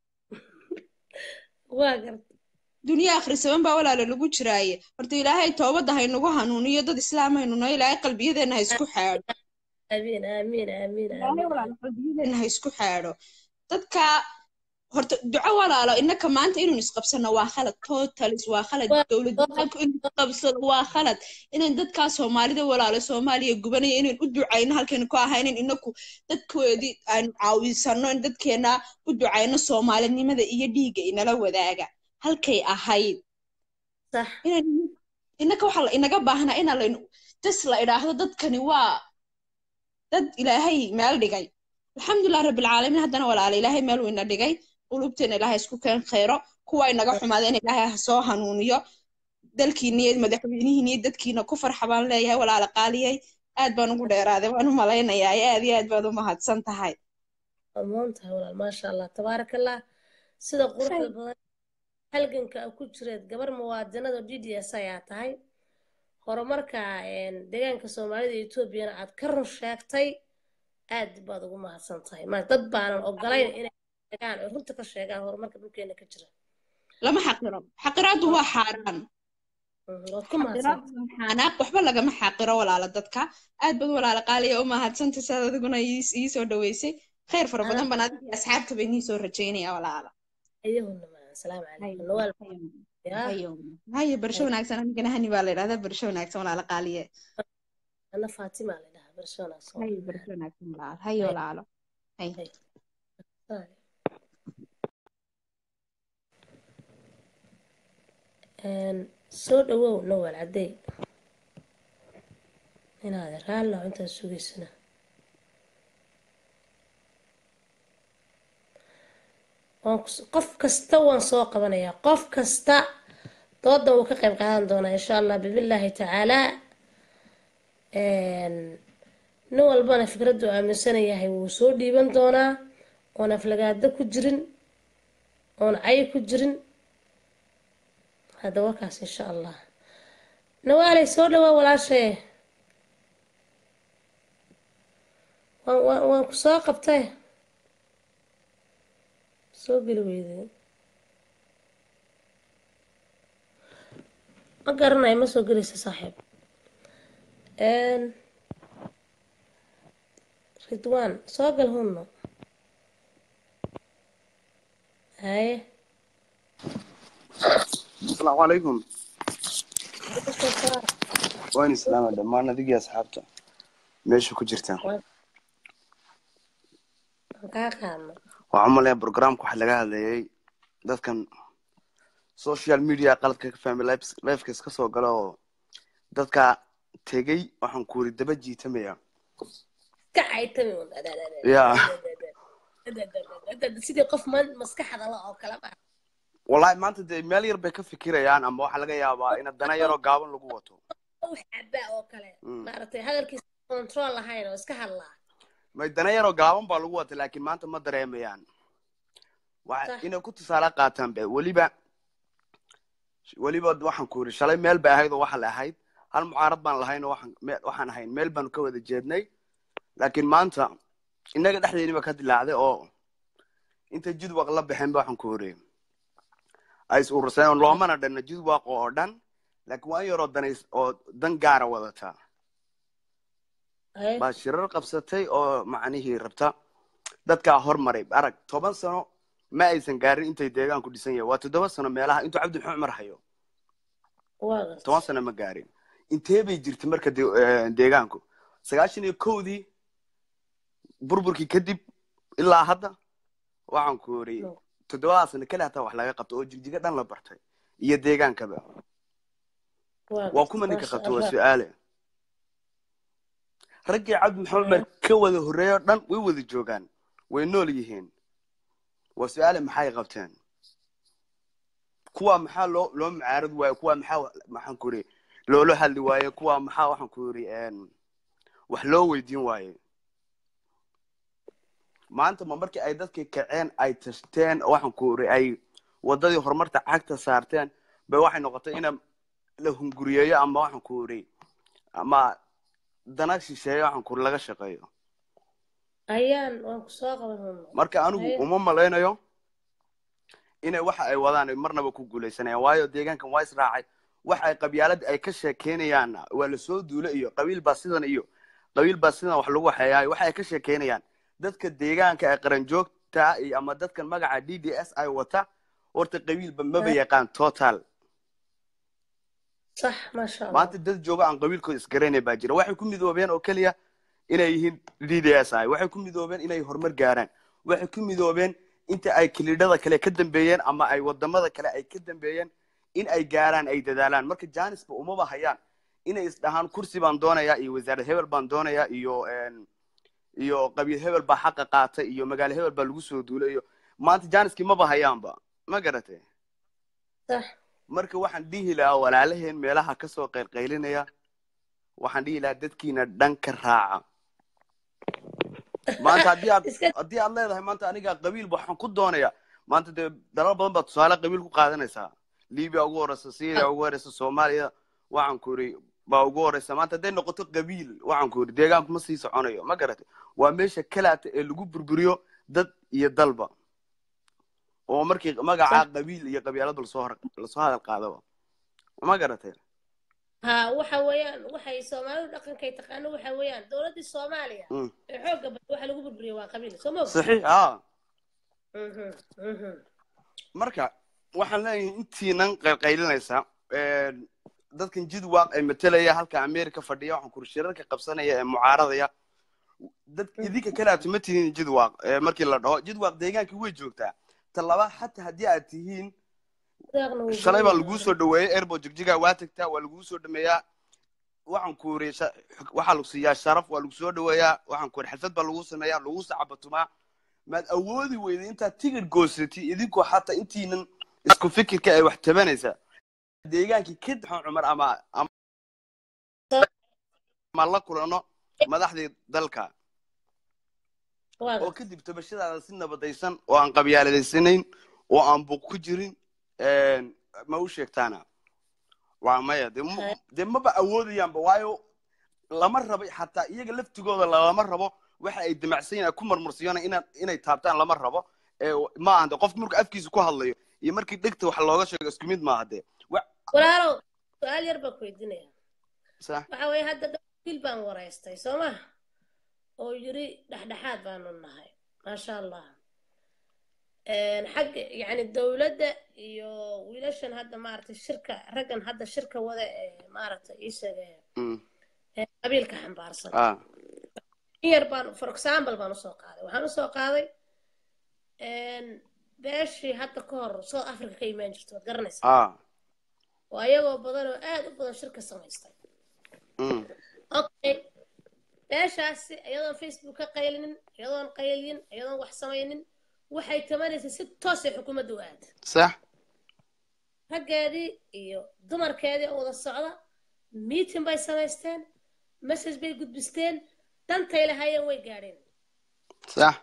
waa garta duniya akhrisaban baa walaala lagu jiraaye horta ilaahay toobadda haynagu hanuuniyo dad islaam haynuna ilaahay qalbiyadeenna ha isku xaadho amiin amiin amiin ilaahay walaala qalbiyadeenna ha isku xaadho dadka horta duco walaalo innaka maanta inuu isqabsano waa khalad totalis waa khalad Waa- dowlad deegaanku inuu isqabsado waa khalad inaan dadkaa soomaalida walaalo soomaaliya gubanaya inaan u ducayno halkaynu ku ahaynin inaku dadkoodii aanu caawisano in dadkeena u ducayno soomaalinimada iyo dhiigga inala wadaaga halkay ahayd sax inaan innaka waxaa la inaga baahnaa inaan laynu jas la idhaahdo dadkani waa dad ilaahay meel dhigay alxamdulilah rabbilcaalamiin haddana walaala ilaahay meel weyna dhigay qulubteena ilaahay isku keen khayro kuwa inaga xumaadeen ilaahay ha soo hanuuniyo dalkiina iyo madaxweynihiina iyo dadkiina ku farxa baan leeyahay walaala qaaliyay aad baan ugu dheeraaday waan u malaynayaa aad iyo aad baad u mahadsan tahay amoon tahay walaal maasha allah tabaaraka allah sida quruxda badan halganka aad ku jireed gabar muwaadinada d d s ayaa tahay horumarka een, deegaanka soomaalida iyo etoobiyana aad ka run sheegtay aad baad ugu mahadsan tahay ma dad baanan ogolayn inay sheegaan oo runta ka sheegaan horumarka dhulkeena ka jira lama xaqiro xaqiraadu waa xaaraan Mhm, waad ku mahadsan xanaaq waxba lagama xaqiro walaala dadka aad baad walaala qaaliya u mahadsanta saad adiguna ii- ii soo dhaweysay khayr fara badan baan adiga iyo asxaabta bay nii soo rajaynaya walaala ayahuna ma asalaamu calaykum nawaal yaa haye barsho wanaagsan anigana hani baa la yidhahdaa barsho wanaagsan walaala qaaliye ana faatima la dhahaa barshoonaas haye barsho wanaagsan walaala haye walaalo haye Een, soo dhawow nawaal caddey inaad raallo intaad sugaysana waan kus- qof kasta waan soo qabanayaa qof kasta doodan wuu ka qayb qaadan doonaa insha allah bidnillaahi tacaalaa Een, nin walbana fikraddu aaminsan yahay wuu soo dhiiban doonaa oon aflagaado ku jirin oon cayi ku jirin hadda wakaas insha allah nawaaley soo dhawaa walaashee waan waan waan ku soo qabtay soo geli weyday ma garanayo ma soo gelaysa saaxiib Een, ridwaan soo gal hunno haye asalaamu calaykum waan islaama dhammaan adigii asxaabta meesha ku jirtaan waan kaa qaadno waxaan umaleeyaa programka waxaa laga hadlayay dadkan social media qaladka ka fahmay lifeka iska soo gala oo dadka tegey waxaan ku yiri daba jiitamaya ka caytami un ya sidii qof man- maskaxda la oo kale ma wallahi maanta dee meel yar bay ka fikirayaan ama waxaa laga yaabaa in dana yaroo gaaban lagu wato wax cabaa oo kale Mm. maaragtay hadalkiisa control lahayn oo iska hadlaa may dana yaroo gaaban baa lagu wata laakiin maanta ma dareemayaan waxa Sax. inay ku tusaale qaataan be weliba weliba waxaan ku yiri shalay meel bay ahayd oo waxa la ahayd hal mucaarad baan lahayn oo waxaan me- waxaan ahayn meel baanu ka wada jeednay laakiin maanta innaga dhexdeeniba ka dilaacday oo inta jidwaq la baxeen ba waxaan ku yiri ay is ururseen oo loomana dhanna jidwaq oo dhan laakiin waa in yaroo danays oo dan gaara wadataa Haye. baa shirar qabsatay oo macnihii rabta dadkaa hormaray arag toban sano ma aysan gaarin intay deegaanku dhisan yahay waa toddoba sano meelaha intuu cabdi maxamed cumar hayo waa gartay toban sano ma gaarin intee bay jirtay marka de- eh, deegaanku sagaashan iyo kowdii burburkii kadib ilaa hadda waxaan ku yiri No. toddobada sano kale hataa wax laga qabto oo jigjiga dhan la bartay iyo deegaankaba waa waa gartay kuma ninka maasha qabto waa allah su-aale raggii cabdi maxamed cumar ka wada horreeyo dhan way wada joogaan way nool yihiin waa su-aale maxay qabteen kuwa maxaa loo loo mucaarad waaye kuwa maxaa maxaan ku yiri loola hadli waaye kuwa maxaa waxaan ku yiri een, wax loo weydiin waaye maanta ma markii ay dadkii kaceen ay tashteen oo waxaan ku yiri ay wadadii horumarta cagta saarteen bay waxay noqotay ina la hunguriyeeyo ama waxaan ku yiri ama dana shisheeyo waxaan ku yiri laga shaqeeyo ayaan waan ku soo qaban hunno marka anigu Haye. uma malaynayo inay waxa ay wadaan ay marnaba ku guuleysanayaan waayo deegaankan waa israacay waxa ay qabyaalada ay ka sheekeynayaan waa lasoo duula iyo qabiil baa sidan iyo qabiil baa sidan wax lagu waxeeyaay waxa ay ka sheekeynayaan dadka deegaanka ee qaranjoog taa iyo ama dadkan magaca d d s ay wata horta qabiilba maba Ah. yaqaan total صح ما شاء الله maanta dad jooga aan qabiilkooda isgaranay baa jira waxay ku midoobeen oo keliya inay yihiin d d s i waxay ku midoobeen inay horumar gaaraan waxay ku midoobeen inta ay kilidhada kale ka dambeeyeen ama ay wadamada kale ay ka dambeeyeen in ay gaaraan ay dadaalaan marka janisba umaba hayaan inay isdhahaan kursi baan doonayaa iyo wasaarad hebel baan doonayaa iyo een, iyo qabiil hebel baa xaqa qaatay iyo magaalo hebel baa lagu soo duulay iyo maanta janiskii maba hayaanba ma garatay صح marka waxaan dhihi lahaa walaalaheen meelaha kasoo qaylqaylinaya waxaan dhihi lahaa dadkiina dhan ka raaca maanta haddii aad iska haddii aad leedahay maanta aniga qabiil waxaan ku doonaya maanta dee dalal badan baa tusaale qabiil ku qaadanaysaa libiya ugu horeysa syria ugu horeysa soomaaliya waxaan ku iri baa ugu horeysa maanta hadday noqoto qabiil waxaan ku iri deegaanku ma sii soconayo ma garatay waa meesha kalaata ee lagu burburiyo dad iyo dalba oo markii magaca صح qabiil iyo qabiilada lasoo hor lasoo hadal qaadaba ma garatay ها waxa weeyaan waxay soomaalidu dhaqankay taqaano waxa weeyaan dowladii soomaaliya Mm. ee xoogga badan waxa lagu burburiyay waa qabiil soo ma saxiix haa Mhm, mhm. marka waxaan leeyahay intiinan qaylqaylinaysa dadkan jidwaaq ee matelaya halka america fadhiya waxaan kuri shirarka qabsanaya ee mucaaradaya dad idinka kale aad ma tihiin jidwaaq ee markii la dhaho jidwaaq deegaankii way joogtaa ta laba xataa haddii aad tihiin Deeqna wuu shalay baa badan laguu yahay. soo dhaweeyey airport jigjiga waa tagtaa waa laguu soo dhameeyaa waxaan ku iri sha- waxaa lagu siiyaa sharaf waa lagu soo dhaweeyaa waxaan ku iri xalfad baa lagu sameeyaa lagu sacabatumaa maad awoodi weyda intaad tigir goosatay idinkoo xataa intiinan isku fikirka ay wax tabanaysaa deegaankii kadib xan cumar ama ama ama la kulano madaxdii dalka Waa oo gartay. kadib tabashadaada si nabadaysan oo aan qabyaaladaysanayn oo aan buuq ku jirin een, ma u sheegtaana waa maya dee ma- Hay. dee maba awoodayaanba waayo lama rabo xataa iyaga laftigooda lama rabo waxa ay damacsan yihiin ay ku marmarsiyona ina inay taabtaan lama rabo ee ma aha de qofka markuu afkiisa ku hadlayo iyo markii dhegta wax looga sheego isku mid maaha dee wa- walaalow su-aal yar baan ku weydiinaya sax waxa weeye hadda gabil baan waraystay soo ma oo yiri dhexdhexaad baanu nahay maasha allah xagga yani dowladda iyo wiilashan hadda maaragtay shirka raggan hadda shirka wada ee maaragtay ii sheegay Mm. ee qabiilka xambaarsan ah in yar baan for example baan usoo qaaday waxaan usoo qaaday beeshii hadda ka hor south africa ka imaan jirta waad garanaysaa ah oo ayagoo badan oo aad u badan shirka samaystay mm. okay beeshaasi iyadoon facebook ka qaylinin iyadoon qaylin iyadoon wax samaynin waxay tabanaysaa si toos ay xukuumadda u aada sax raggeedii iyo dumarkeedii oo wada socda meeting bay samaysteen message bay gudbisteen dantay lahaayeen way gaadheen sax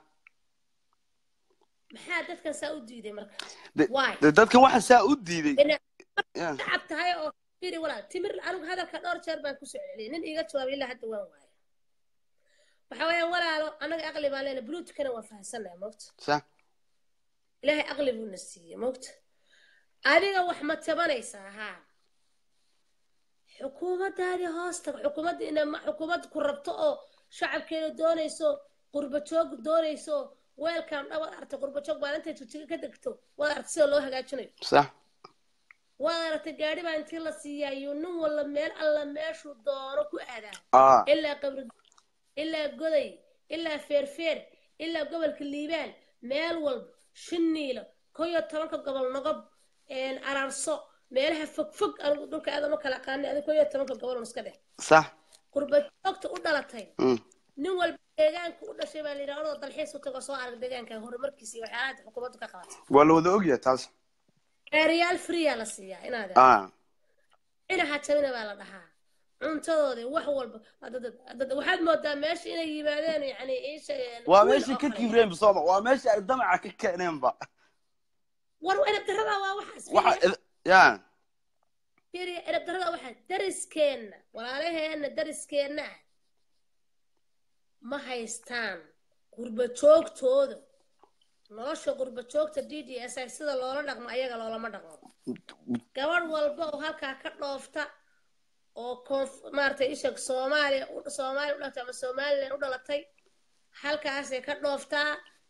maxaa dadkan saa u diiday marka De- why de dadkan waxa saa u diiday Ina- Yeah. shacab tahay oo firi walaal timir anigu hadalka dhowr jeer baan kusoo celiyay nin iiga jawaabay ilaa hadda waan waaya waxa weeyaan walaalo annaga aqli baan leenahay bluutkana waan fahamsanahay moogta sax ilaahay aqli buuna siiyey moogta adiga wax ma tabanaysaa haa xukuumaddaadii hoosta xukuumadda ina ma- xukuumadda ku rabto oo shacabkeeda doonayso qurbajoog doonayso weelkan dhawaad aragtay qurbajoog baan intay tujiga ka degto waad aragtay sida loo hagaajinayo sax waad aragtay gaadhi baa intii la siiyaa iyo nin walla meel alla meeshuu doono ku aadaa ah ilaa qabri ilaa goday ilaa feerfeer ilaa gobolka liibaan meel walba shiniilo ko iyo tobanka gobol nogob araarso meelaha fogfog anigu dhulka aadama kala aqaanay adiga ko iyo tobanka gobol iska dheh sax qurbajoogta u dhalatay mm. nin walba deegaanka u dhashay baa layidhi anoo dalxiis u tago soo arag deegaanka horumarkiisa iyo waxyaalaha hadda xukuumaddu ka qabatay waa la wada ogyahay taas reeriyaal freeyaa la siiyaa inaad ah inaha jabina baa la dhahaa cuntadoodii wax walba dad- dad- waxaad moodaa meesha inay yimaadeen yani iisha waa meeshii ka kibreen sooma waa meeshii ay damaca ka keeneenba war edab darada waa waxaas waxa fiiriya id- ya fiiriya edab darada waxaa dariskeenna walaalaheenna dariskeenna ah ma haystaan qurbajoogtooda nolosha qurbajoogta d d s i sida loola dhaqmo ayaga loolama dhaqmo gabadh walba oo halkaa ka dhoofta oo koonf maaragtay isha soomaaliya u- soomaaliya u dhalatay ama somalilan u dhalatay halkaasay ka dhooftaa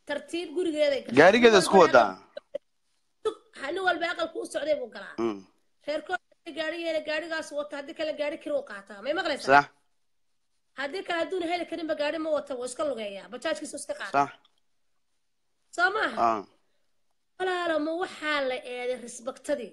tartiib gurigeeday gashay gaarigeeda nin isku walba wadaa aqal- nin walba aqalku u socday buu galaa Mm, reerkooda gaarigeena gaarigaas wata haddii kale gaari kiri u qaataa may maqlaysaa sax haddii kale hadduuna heli karinba gaari ma wata wuu iska lugeeyaa bajaajkiisu iska qaata sax soo maaha ah walaalo ma waxaa la eeday risbaktadii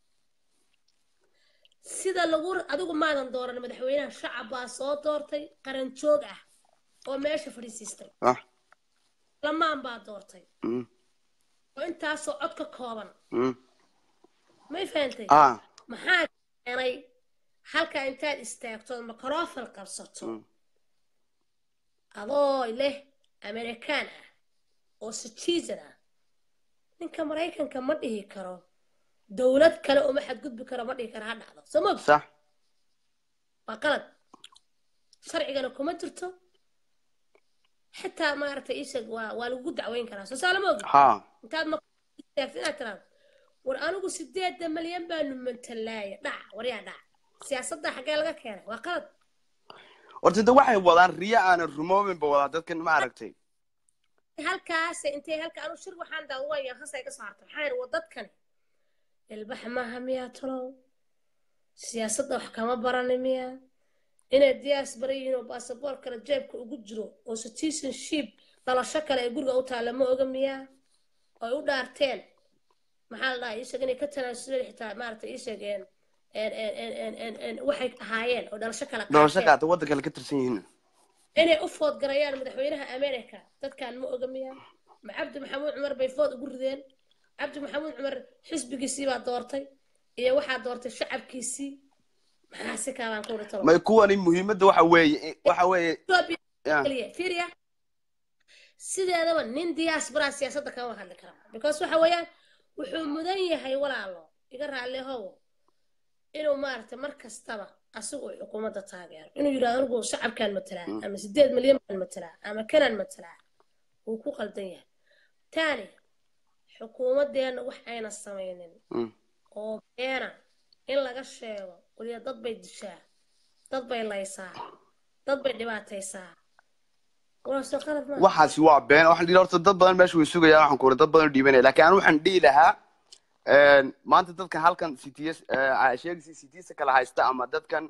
sida lagu adigu maadan dooran madaxweynaha shacab baa soo doortay qaran joog ah oo meesha fadhiisiistay sax lamaan baa doortay Mm, oo intaasoo cod ka kooban mm, may fahantay ah maxaa keenay halka intaad istaagto microfon qabsato Mm. adoo leh amerikaan ah oo citizen ah ninka maraykanka ma dhihi karo dowlad kale uma xadgudbi karo ma dhihi karo ha dhacdo soo ma ogta sax waa qalad sharcigana kuma jirto xitaa maaragtay isag waa waa lagu dacweyn karaa soo saala ma ogi ha intaad ma istaagto inaad tiraado war anigu sideeda malyan baanu mantalaaya dhac waryaa dhac siyaasadda xaggee laga keenay waa qalad horta de waxay wadaan riyo aanan rumoobinba wadaa dadkan ma aragtay halkaas intay halka anu shir waxaan daawaya hasay ka soo hartay maxaa yidhi waa dadkani ilbax maaha miyaa talow siyaasadda wax kama barani miyaa inay diyaas bara yihiin oo baasaboor kale jeebka ugu jiro oo citizenship dhalasho kale ay guriga u taalla ma oga miyaa oo ay u dhaarteen maxaa la dhahaa isag inay ka tanaasuleen xitaa maaragtay isageen waxay ahaayeen oo dhalasho kale dhalasho qaateen qaata waddanka kale ka tirsan yihiin inay u food garayaan madaxweynaha america dadkan ma oga miyaa ma cabdi maxamuud cumar bay food ugu rideen cabdi maxamuud cumar xisbigiisii baa doortay iyo waxaa doortay shacabkiisii maxaa si kaabaan ku dhitalo may kuwani muhiimadda waxa weeye waxa weeye ya fiiriya sideedaba nin diaspora siyaasadda kama hadli kara because waxa weeyaan wuxuu mudan yahay walaalo iga raalli howo inuu maaragtay mar kastaba asigu uu xukuumadda taageero inuu yidhahdo anigu shacabkaan matalaa ama sideed milyan baan matalaa ama kanaan matalaa wuu ku qaldan yahay taani xukuumaddeenna wax ayna samaynin Mm. oo beena in laga sheego weliya dad bay dishaa dad bay laysaa dad bay dhibaataysaa walaasoo qalad ma waxaasi waa been waxaan dhihi horta dad badan meesha way sugayaan waxaan ku uri dad badan u dhiibanaya laakiin anu waxaan dhihi lahaa een, maanta dadkan halkan cts sheegisi ctsa kala haysta ama dadkan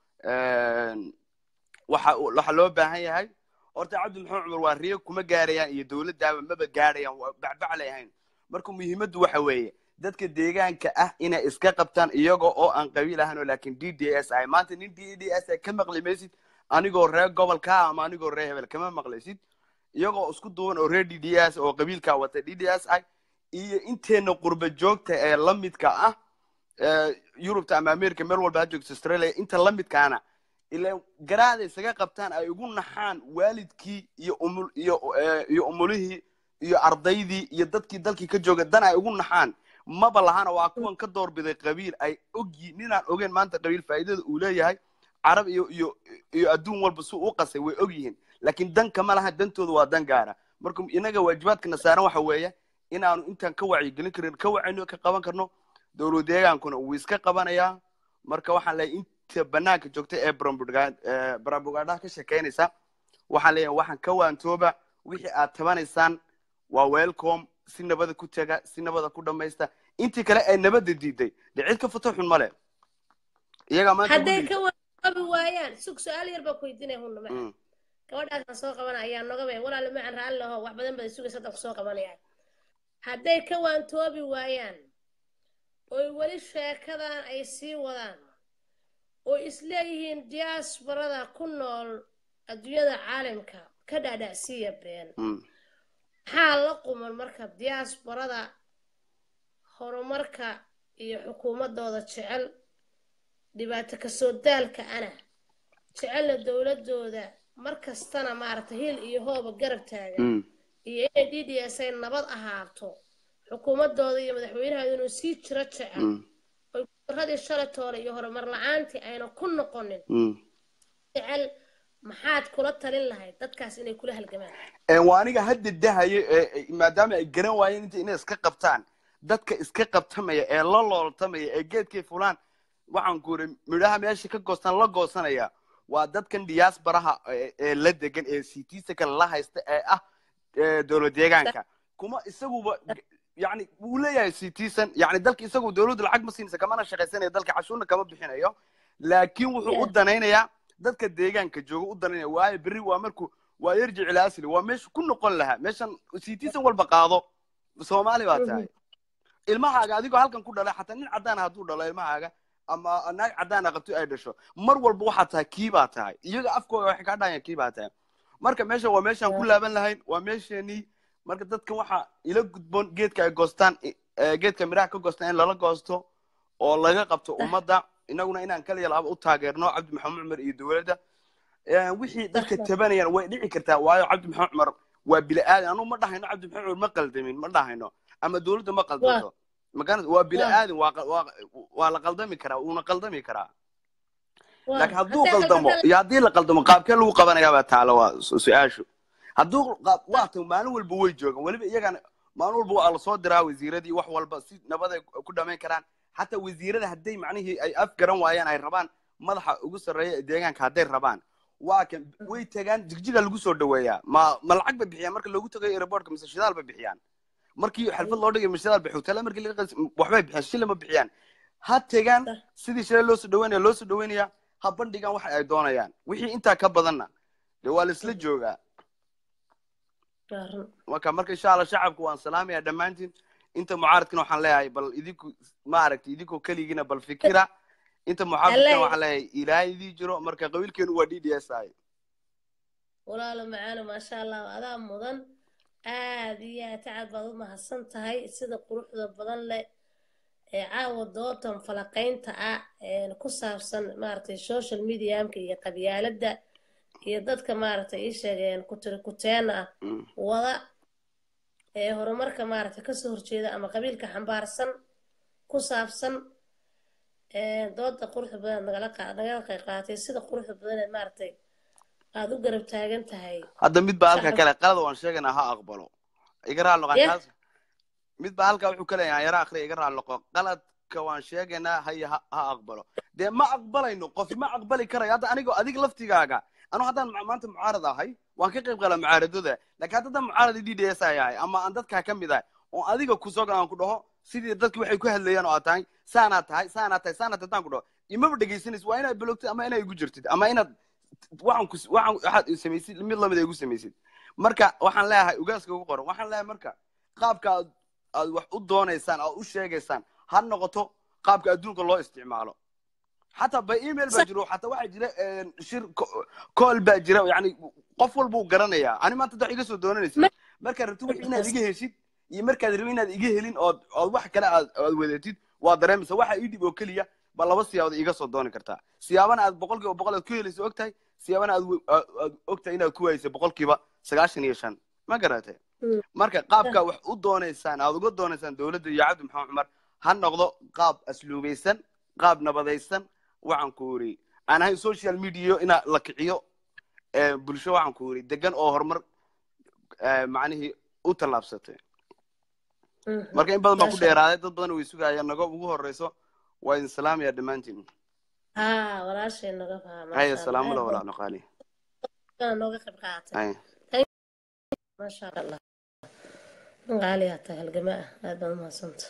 een, waxa waxa loo baahan yahay horta cabdi maxamed cumar waa riyo kuma gaarayaan iyo dowladdaaba maba gaarayaan waa bacbac leeyahayn marka muhiimaddu waxa weeye dadka deegaanka ah inay iska qabtaan iyaga oo aan qabiil ahayn oo laakiin d d s ay maanta nin d d s ay ka maqli maysid anigoo reer gobolka ah ama anigoo reer hebel kama maqlaysid iyagoo isku duwan oo reer d d s oo qabiilkaa wata d d s ay iyo inteena qurba joogta ee la midka ah ee yurubta ama america meel walba ha joogto australia inta la midkaana ila garaada isaga qabtaan ay ugu naxaan waalidkii iyo umul iyo eh, iyo umulihii iyo ardaydii iyo dadkii dalkii ka jooga dan ay ugu naxaan maba lahana waa kuwan ka doorbiday qabiil ay ogyi ninaan ogeyn maanta qabiil faa'iidada uu leeyahay carab iyo iyo iyo adduun walba si u qasay way og yihiin laakiin danka ma laha dantooda waa dan gaara marka inaga waajibaadkana saaran waxa weeye inaanu intaan ka wacyigelin karin ka wacayno ka qaban karno dowlad deegaankuna wuu iska qabanayaa marka waxaan leeyahay inta banaanka joogta ee barabugaadhaha ka shekeynaysa waxaan leeyahay waxaan ka waantooba wixii aad tabanaysaan waa welcome si nabada ku tega si nabada ku dhamaysta intii kale ay nabada diiday de cid ka futo xun male iyagaa maanta hadday ugu ka waabi waayaan sug su-aal yar baa ku weydiinaya hunna dhig- maca Mm, gabadhaasaan soo qabana ayaa nogabay walaale macan raalli laho wax badan baad sugaysa hadda kusoo qabanayaan hadday ka waantoobi waayaan oy weli sheekadan ay sii wadaan oo isleeyihiin diaasbarada ku nool adduunyada caalamka ka dhaadhacsiiya been mm. maxaa la quman marka diaasbarada horumarka iyo xukuumadooda jecel dhibaato kasoo daalka ana jecelna dowladooda mar kastana maaragtay hil iyo hooba garab taagan Mm. iyo inay d d s ay nabad ahaato xukuumadooda iyo madaxweynaha inuu sii jiro jecel Mm. oy gudaradii shalatoole iyo horumar la-aantii ayna ku noqonin Mm. jecel maxaad kula talin lahayd dadkaas inay kula halgamaan Ee, waa aniga hadda dahayo ee- ee, maadaama ay garan waayeen inta inay iska qabtaan dadka iska qabtamaya ee la looltamaya ee geedkay fulaan waxaan ku iri midhaha meesha ka goostaan la goosanaya waa dadkan diaasbaraha ee ee la degan ee citiisa kale la haysta ee ah eh, dowlad deegaanka kuma isaguba yani wuu leeyahay citizen yani dalka isagu dowladdu lacag ma siinaysa kamana shaqaysanayo dalka cashuurna kama bixinayo laakiin wuxuu u danaynayaa dadka deegaanka jooga u danaynaya waayo berri waa markuu waa yarjic ila asli waa meesha ku noqon lahaa meeshan citizen walba qaado soomaali baa tahay ilmahaaga adigoo halkan ku dhalay xataa nin cadaan hadduu dhalo ilmahaaga ama naag cadaan qabto ay dhasho mar walba waxaa tahay kii baa tahay iyaga afkooda waxay kaa dhahayaan kii baa tahay marka meesha waa meeshaan ku laaban lahayn waa meesheenii marka dadkan waxaa ila gudboon geedka ay goostaan eh, geedka miraha ka goostaan in lala goosto oo laga qabto ummadda inaguna inaan kaliya laaba u taageerno cabdi maxamed cumar iyo dowladda Eh, wixii dadka tabanayaan way dhici kartaa waayo cabdi maxamed cumar waa bili aadan anugu ma dhahayno cabdi maxamed cumar ma qaldamin ma dhahayno ama dowladda ma qaldanto magaranad waa bili aadan waa qa- waa waa la qaldami karaa wuuna qaldami karaa laakiin hadduu qaldamo iyo haddii la qaldamo qaabkee lagu qabanayaa baa taalo waa su- su-aashu hadduu qaab waa tan maalin walba way joogaan weliba iyagana maalin walba waa lasoo diraa wasiiradii wax walba si nabaday ku dhamayn karaan xataa wasiirada hadday macnihii ay af garan waayaan ay rabaan madaxa ugu sarreeya ee deegaanka hadday rabaan waa kan way tagaan jigjiga lagu soo dhaweeyaa ma ma lacag bay bixiyaan marka loogu tagayo airportka mise shidaal bay bixiyaan markii xalfad loo dhigay shidaal bay xogtala markii laga qas waxbay bixiyaan shilin ma bixiyaan ha tagaan sidii shalay loo soo dhaweynaya loo soo dhaweynaya ha bandhigaan waxa ay doonayaan wixii intaa ka badanna dee waa la isla joogaa marka marka insha allah shacabku waan salaamaya dhammaantiin inta mucaaradkana waxaan leeyahay bal idinku ma aragtay idinkoo keligiina bal fikira inta muxaafidkana waxaan leeyahay ilaahay idii jiro marka qabiilkeenu waa d d s i walaalo macaano maasha allah adaa mudan aad iyo aad tacab baad u mahadsan tahay sida quruxda badan leh ee caawa doodan falaqaynta ah ee ku saabsan maaragtay social mediamka iyo qabyaaladda iyo dadka maaragtay ii sheegeen kutiri kuteen ah wada ee horumarka maaragtay kasoo horjeeda ama qabiilka xambaarsan ku saabsan ee dooda quruxda badan aad nagala qa- nagala qayb qaadatay sida quruxda badan ee maaragtay aad u garab taagan tahay hadda mid baa halka shacabka kale qalada waan sheegaynaa ha aqbalo iga raal noqon Yeah. kaas mid baa halka wuxuu ka leeyahay yara akhriya iga raal noqo qaladka waan sheegaynaa haya ha ha aqbalo dee ma aqbalayno qof ma aqbali karayo hadda anigoo adiga laftigaaga anu haddaan ma- maanta mucaarad ahay waan ka qayb qala mucaaradada laakiin haddaan mucaarad d d s ay ahay ama aan dadkaa ka mid ahay oo adiga kusoo galaan ku dhaho sidii dadki waxay ku hadlayaan oo aad tahay saanaa tahay saanaa tahay saanaa tahay haddaan ku dhaho imaba dhegaysanaysid waa inaad balogtid ama inaad igu jirtid ama inaad waxaan ku waxaan waxaad samaysid mid lamid ay igu samaysid marka waxaan leeyahay ugaaska ugu qoran waxaan leeyahay marka qaabka aad aad wax u doonaysaan aad u sheegaysaan ha noqoto qaabka adduunka loo isticmaalo xataa by email baa jiro xataa waxaa jira een, shir call baa jira yani qof walba uu garanayaa ani maanta wax iga soo doonanaysid markaad rabtid wix inaad iga heshid iyo markaad rabid inaad iga helin ood ood wax kale aad aad wadatid waa dareemaysa waxa ii dhib oo keliya ba laba siyaabood iga soo dooni kartaa siyaabana aad boqolkiiba boqol aad ku helayso ogtahay siyaabana aad we- aad aad ogtahay inaad ku waayso boqolkiiba sagaashan iyo shan ma garatay marka qaabka wax u doonaysaan aad uga doonaysaan dowladda iyo cabdi maxamed cumar ha noqdo qaab asluubaysan qaab nabadaysan waxaan ku iri aan ahayn social media ina la kiciyo ee, bulsho waxaan ku iri degan oo horumar ee, macnihii u tallaabsatay marka in badan baan ku Masha Allah. dheeraaday dad badan way sugayaan nago ugu horeyso waa idin salaamaya dhammaantiin haa walaashay naga faha haya maasha allah salaamu aad la baad walaa naqaali badan nooga qayb qaadatay haya maasha allah nin qaali aa tahay halgama ah aad baad umahadsanta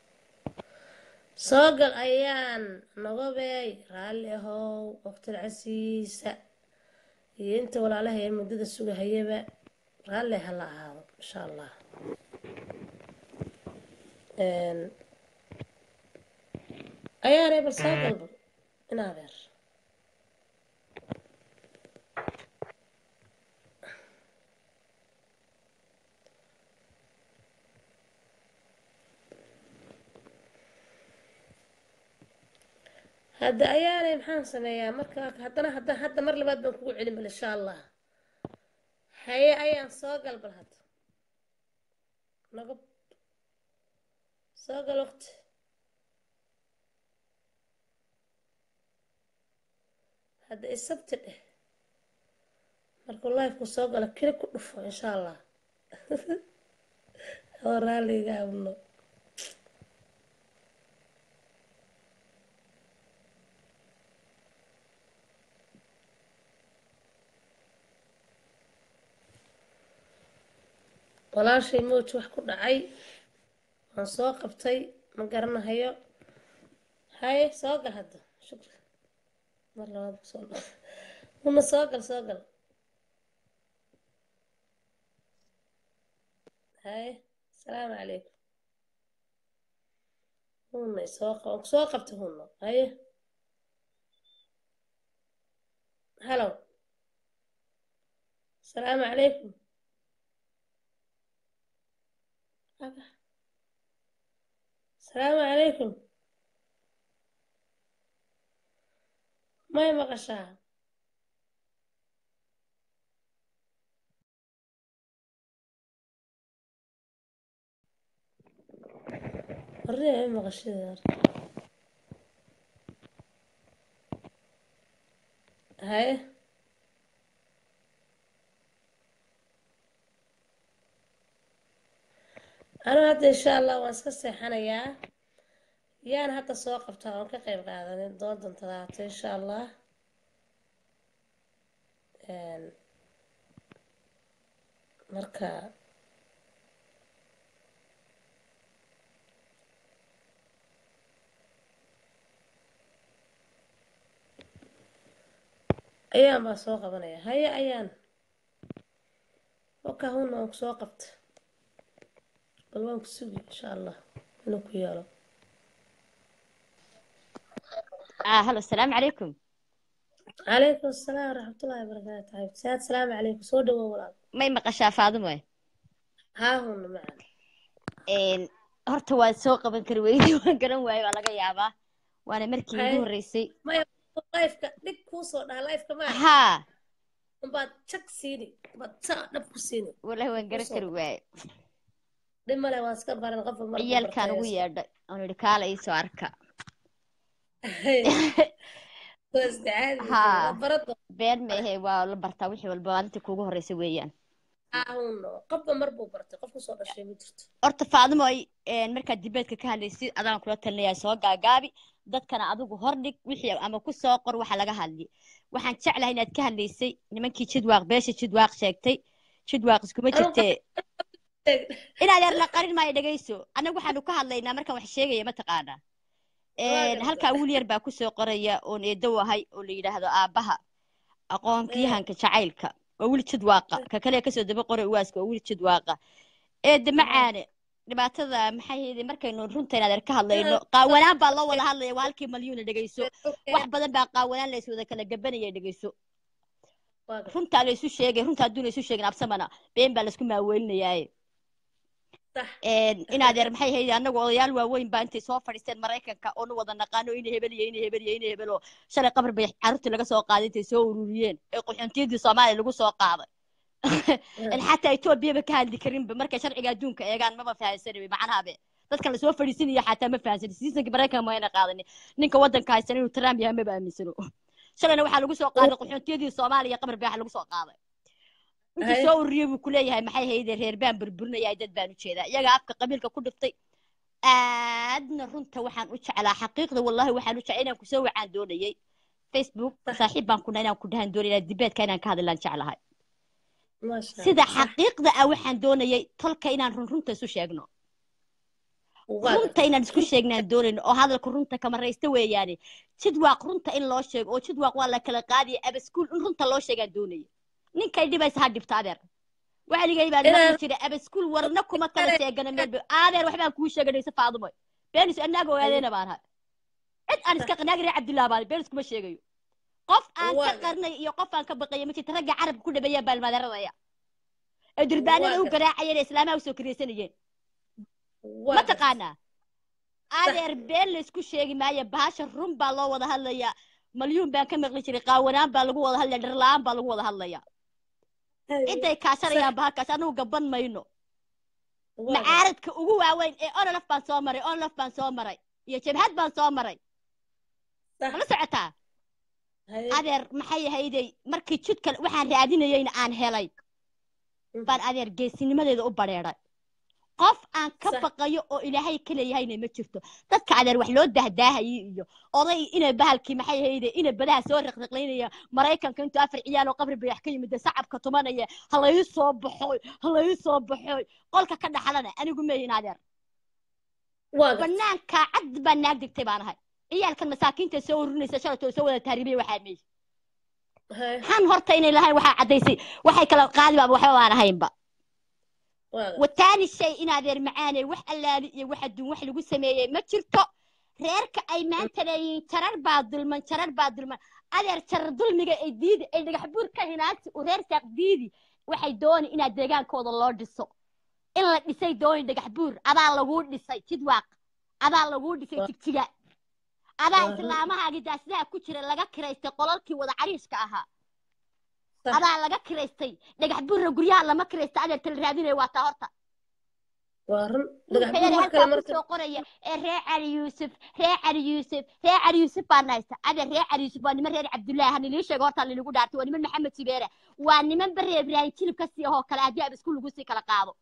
soo gal ayaan nogobeey raalli ahow waqtil casiisa iyo inta walaalaha ee muddada sugahayaba raalli ha la ahaado insha allah Een, ayaanay bal soo galba in adeer hadda ayaanay maxaan sameeyaa marka haddana hadda hadda mar labaad baan kugu celin bal insha allah haye ayaan soo gal bal hadda naga soo gal waqti hadda isabti dheh markuu lifeku soo galo keli ku dhufo insha allah oo raalliga abno walaashay mowj wax ku dhacay waan soo qabtay ma garanahayo haye soo gal hadda shukri mar labaad ku soo dhal una soo gal soo gal haye asalaamu calaykum huna soo qab soo qabtay huna haye halow asalaamu calaykum aba asalaamu calaykum may maqashaa horriya may maqashada horta haye anigu hadda insha allah waan iska seexanayaa yaan hadda soo qabtaa oon ka qayb qaadanin doontan talaata insha allah marka ayaan baa soo qabanaya haye ayaan waka huna waan ku soo qabta bal waan ku sugi insha allah inuu ku yeelo آه هلو السلام عليكم calaykum asalaam waraxmatullaahi wabarakaatu xabibtisaad asalaamu calaykum soo dhawow walaal ما يمقشا فاطمة haa huna macaan إن horta waa soo qaban kari weydi waan garan waayo waa laga yaabaa waana markii Haye. igu horreysay maya lifeka dhig kuu soo dhaha lifeka maa haa unbaad jag siini baad saa dhab ku siini wallahi waan garan Kusoo kari waaye dhib male waan iska baran qofka markuu ciyaalkaan ugu bartay yeedhay oon idhi kaala ii soo arka waa isticaadi haa waa barado been meehe waa la bartaa wixii walba maalintii kuugu horreysay weeyaan haa huno qofba mar buu bartay qof kusoo dhashay ma jirto horta faadimo ay een, markaad dibeedka ka hadlaysid adaan kula talinayaa soo gaagaabi dadkana adigu hordhig wixii ama ku soo qor waxa laga hadli waxaan jeclahay inaad ka hadlaysay nimankii jidwaaq beesha jidwaaq sheegtay jidwaaq iskuma Anu jirtee inaad yar la qarin maayo dhegayso annagu waxaanu ka hadlaynaa markaan wax sheegaya mataqaanaa waa Een, garta halkaa wiil yar baa kusoo qoraya oon eedow ahay oo la yidhaahdo aabbaha aqoonkiyahanka jacaylka waa wiil jidwaaqa ka kale kasoo daba qoray uwaaska waa wiil jidwaaqa eedda macaane dhibaatada maxay hayde markaynu runta inaad er ka hadlayno qaawanaan baa loo wada hadlaya waa halkii malyuuna dhegayso wax badan baa qaawanaan la iswada kala gabanaya dhegayso waa garta runtaa la isu sheegay runta hadduu la isu sheegin absamana been baa laisku maaweelinayaaye sax inaad yar maxay hayde annagu odayaal waaweyn baa intay soo fadhiisteen maraykanka oonu wada naqaano ina hebel iyo ina hebel iyo ina hebel oo shalay qabar bay carruurtii laga soo qaaday intay soo ururiyeen ee qaxoontiyadii soomaaliya lagu soo qaaday in xataa etoobiyaba ka hadli karinba markay sharciga adduunka eegaan maba fahansanay macnahabe dadkan lasoo fadhiisinaya xataa ma fahansanin siisankii maraykanka ma ayna qaadanin ninka waddanka haysan inuu trump yahay maba aaminsano shalayna waxaa lagu soo qaaday qaxoontiyadii soomaaliya qabar bay waxa lagu soo qaaday intuu Hay. soo ururiyey buu kuleeyahay maxay hayde reer baan burburinaya dad baan u jeedaa iyaga afka qabiilka ku dhiftay aadna runta waxaan u jeclaa xaqiiqda wallahi waxaan u jeclaa inaan kusoo wacaan doonayay facebook saaxiib baan kuna inaan ku dhahan doonay inaan dibeedka inaan ka hadlaan jeclahay maasha sida allah sax xaqiiqda ah waxaan doonayay tolka inaan run runta isu sheegno waa runta garta inaan isku sheegnaan doonayno oo hadalka runta kama raysta weeyaane jidwaaq runta in loo sheego oo jidwaaq waa la kala qaadaya abaskuul in runta loo sheegaan doonaya ninkay dhibaysa ha dhibta adeer waligay baan inaan maqli jiray abaskuul warna kuma kala sheegana meel ba- adeer waxbaan kuu sheeganaysa faadumo beenis anaaga ogaadeena baan ahay cid aan iska qanaagi reer cabdillah baan beenis kuma sheegayo qof aan waa ka garta qarnay iyo qof aan ka baqaya ma jirta ragga carabka ku dhabeeyaan baalmadaradaya ee durbaanada waa u garta garaacayeen ee islaamaha usoo kiraysanayeen waa ma garta taqaanaa sax adeer been laysku sheegi maayo bahasha run baa loo wada hadlayaa malyuun baan ka maqli jiray qaawanaan baa lagu wada hadlaya dharla-aan baa lagu wada hadlaya ciday sax kaashanayaan bahalkaas anagu gaban mayno waa garta macaaradka ugu waaweyn ee onolaf baan soo maray onolaf baan soo maray iyo jabhad baan soo maray sax mala socotaa hay adeer maxay ahayday markii jidka waxaan raadinayeyna aan helay Mhm. baan adeer geesinimadeeda u badheedhay qof aan ka Sax. baqayo oo ilaahay ka leeyahayna ma jirto dadka adeer wax loo dahdaahayay iyo oday inay bahalkii maxay hayde inay badaha soo riqriqlaynaya maraykanka intuu afar ciyaal oo qabri bayax ka yimid sacabka tumanaya halay soo baxoy halay soo baxoy qolka ka dhaxlana anigu meeyin adeer waa gartay banaanka cad baa naag digtay baan ahay ciyaalkan masaakiinta soo ururinaysa shalatoo soo wada taariibay waxaa meey Haye, han horta inay lahayn waxaa caddaysay waxay kala qaadi baaba waxba baan ahaynba waa gartay wataani shay in adeer macaanay wax allaali iyo wax adduun wax lagu sameeyey ma jirto reerka ay maanta leeyihiin jarar baa dulman jarar baa dulman adeer jarar dulmiga ay diidi ay dhagax buur ka hinaanti u reer saaq diidi waxay dooni inaad deegaankooda loo dhiso in la dhisay dooni dhagax buur adaa laguu dhisay jidwaaq adaa laguu dhisay jigjiga adaa Waa run. islaamahaagi daasidaha ku jira laga kiraystay qolalkii wada cariishka ahaa Sax. adaa laga kiraystay dhagax buurra guryaha lama kiraysta adeer tala raadinaya waa taa horta waa run dhagax ninka buur yar wax kale halkaa marka kusoo qoraya ee reer cali yuusuf reer cali yuusuf reer cali yuusuf baan haysta adeer reer cali yuusuf waa niman reer cabdullaahi hani lii sheego horta liligu dhaartay waa niman maxamed sibeere waa niman bare ibraahim jilib ka sii ahoo kale haddii ab isku lagu sii kala qaado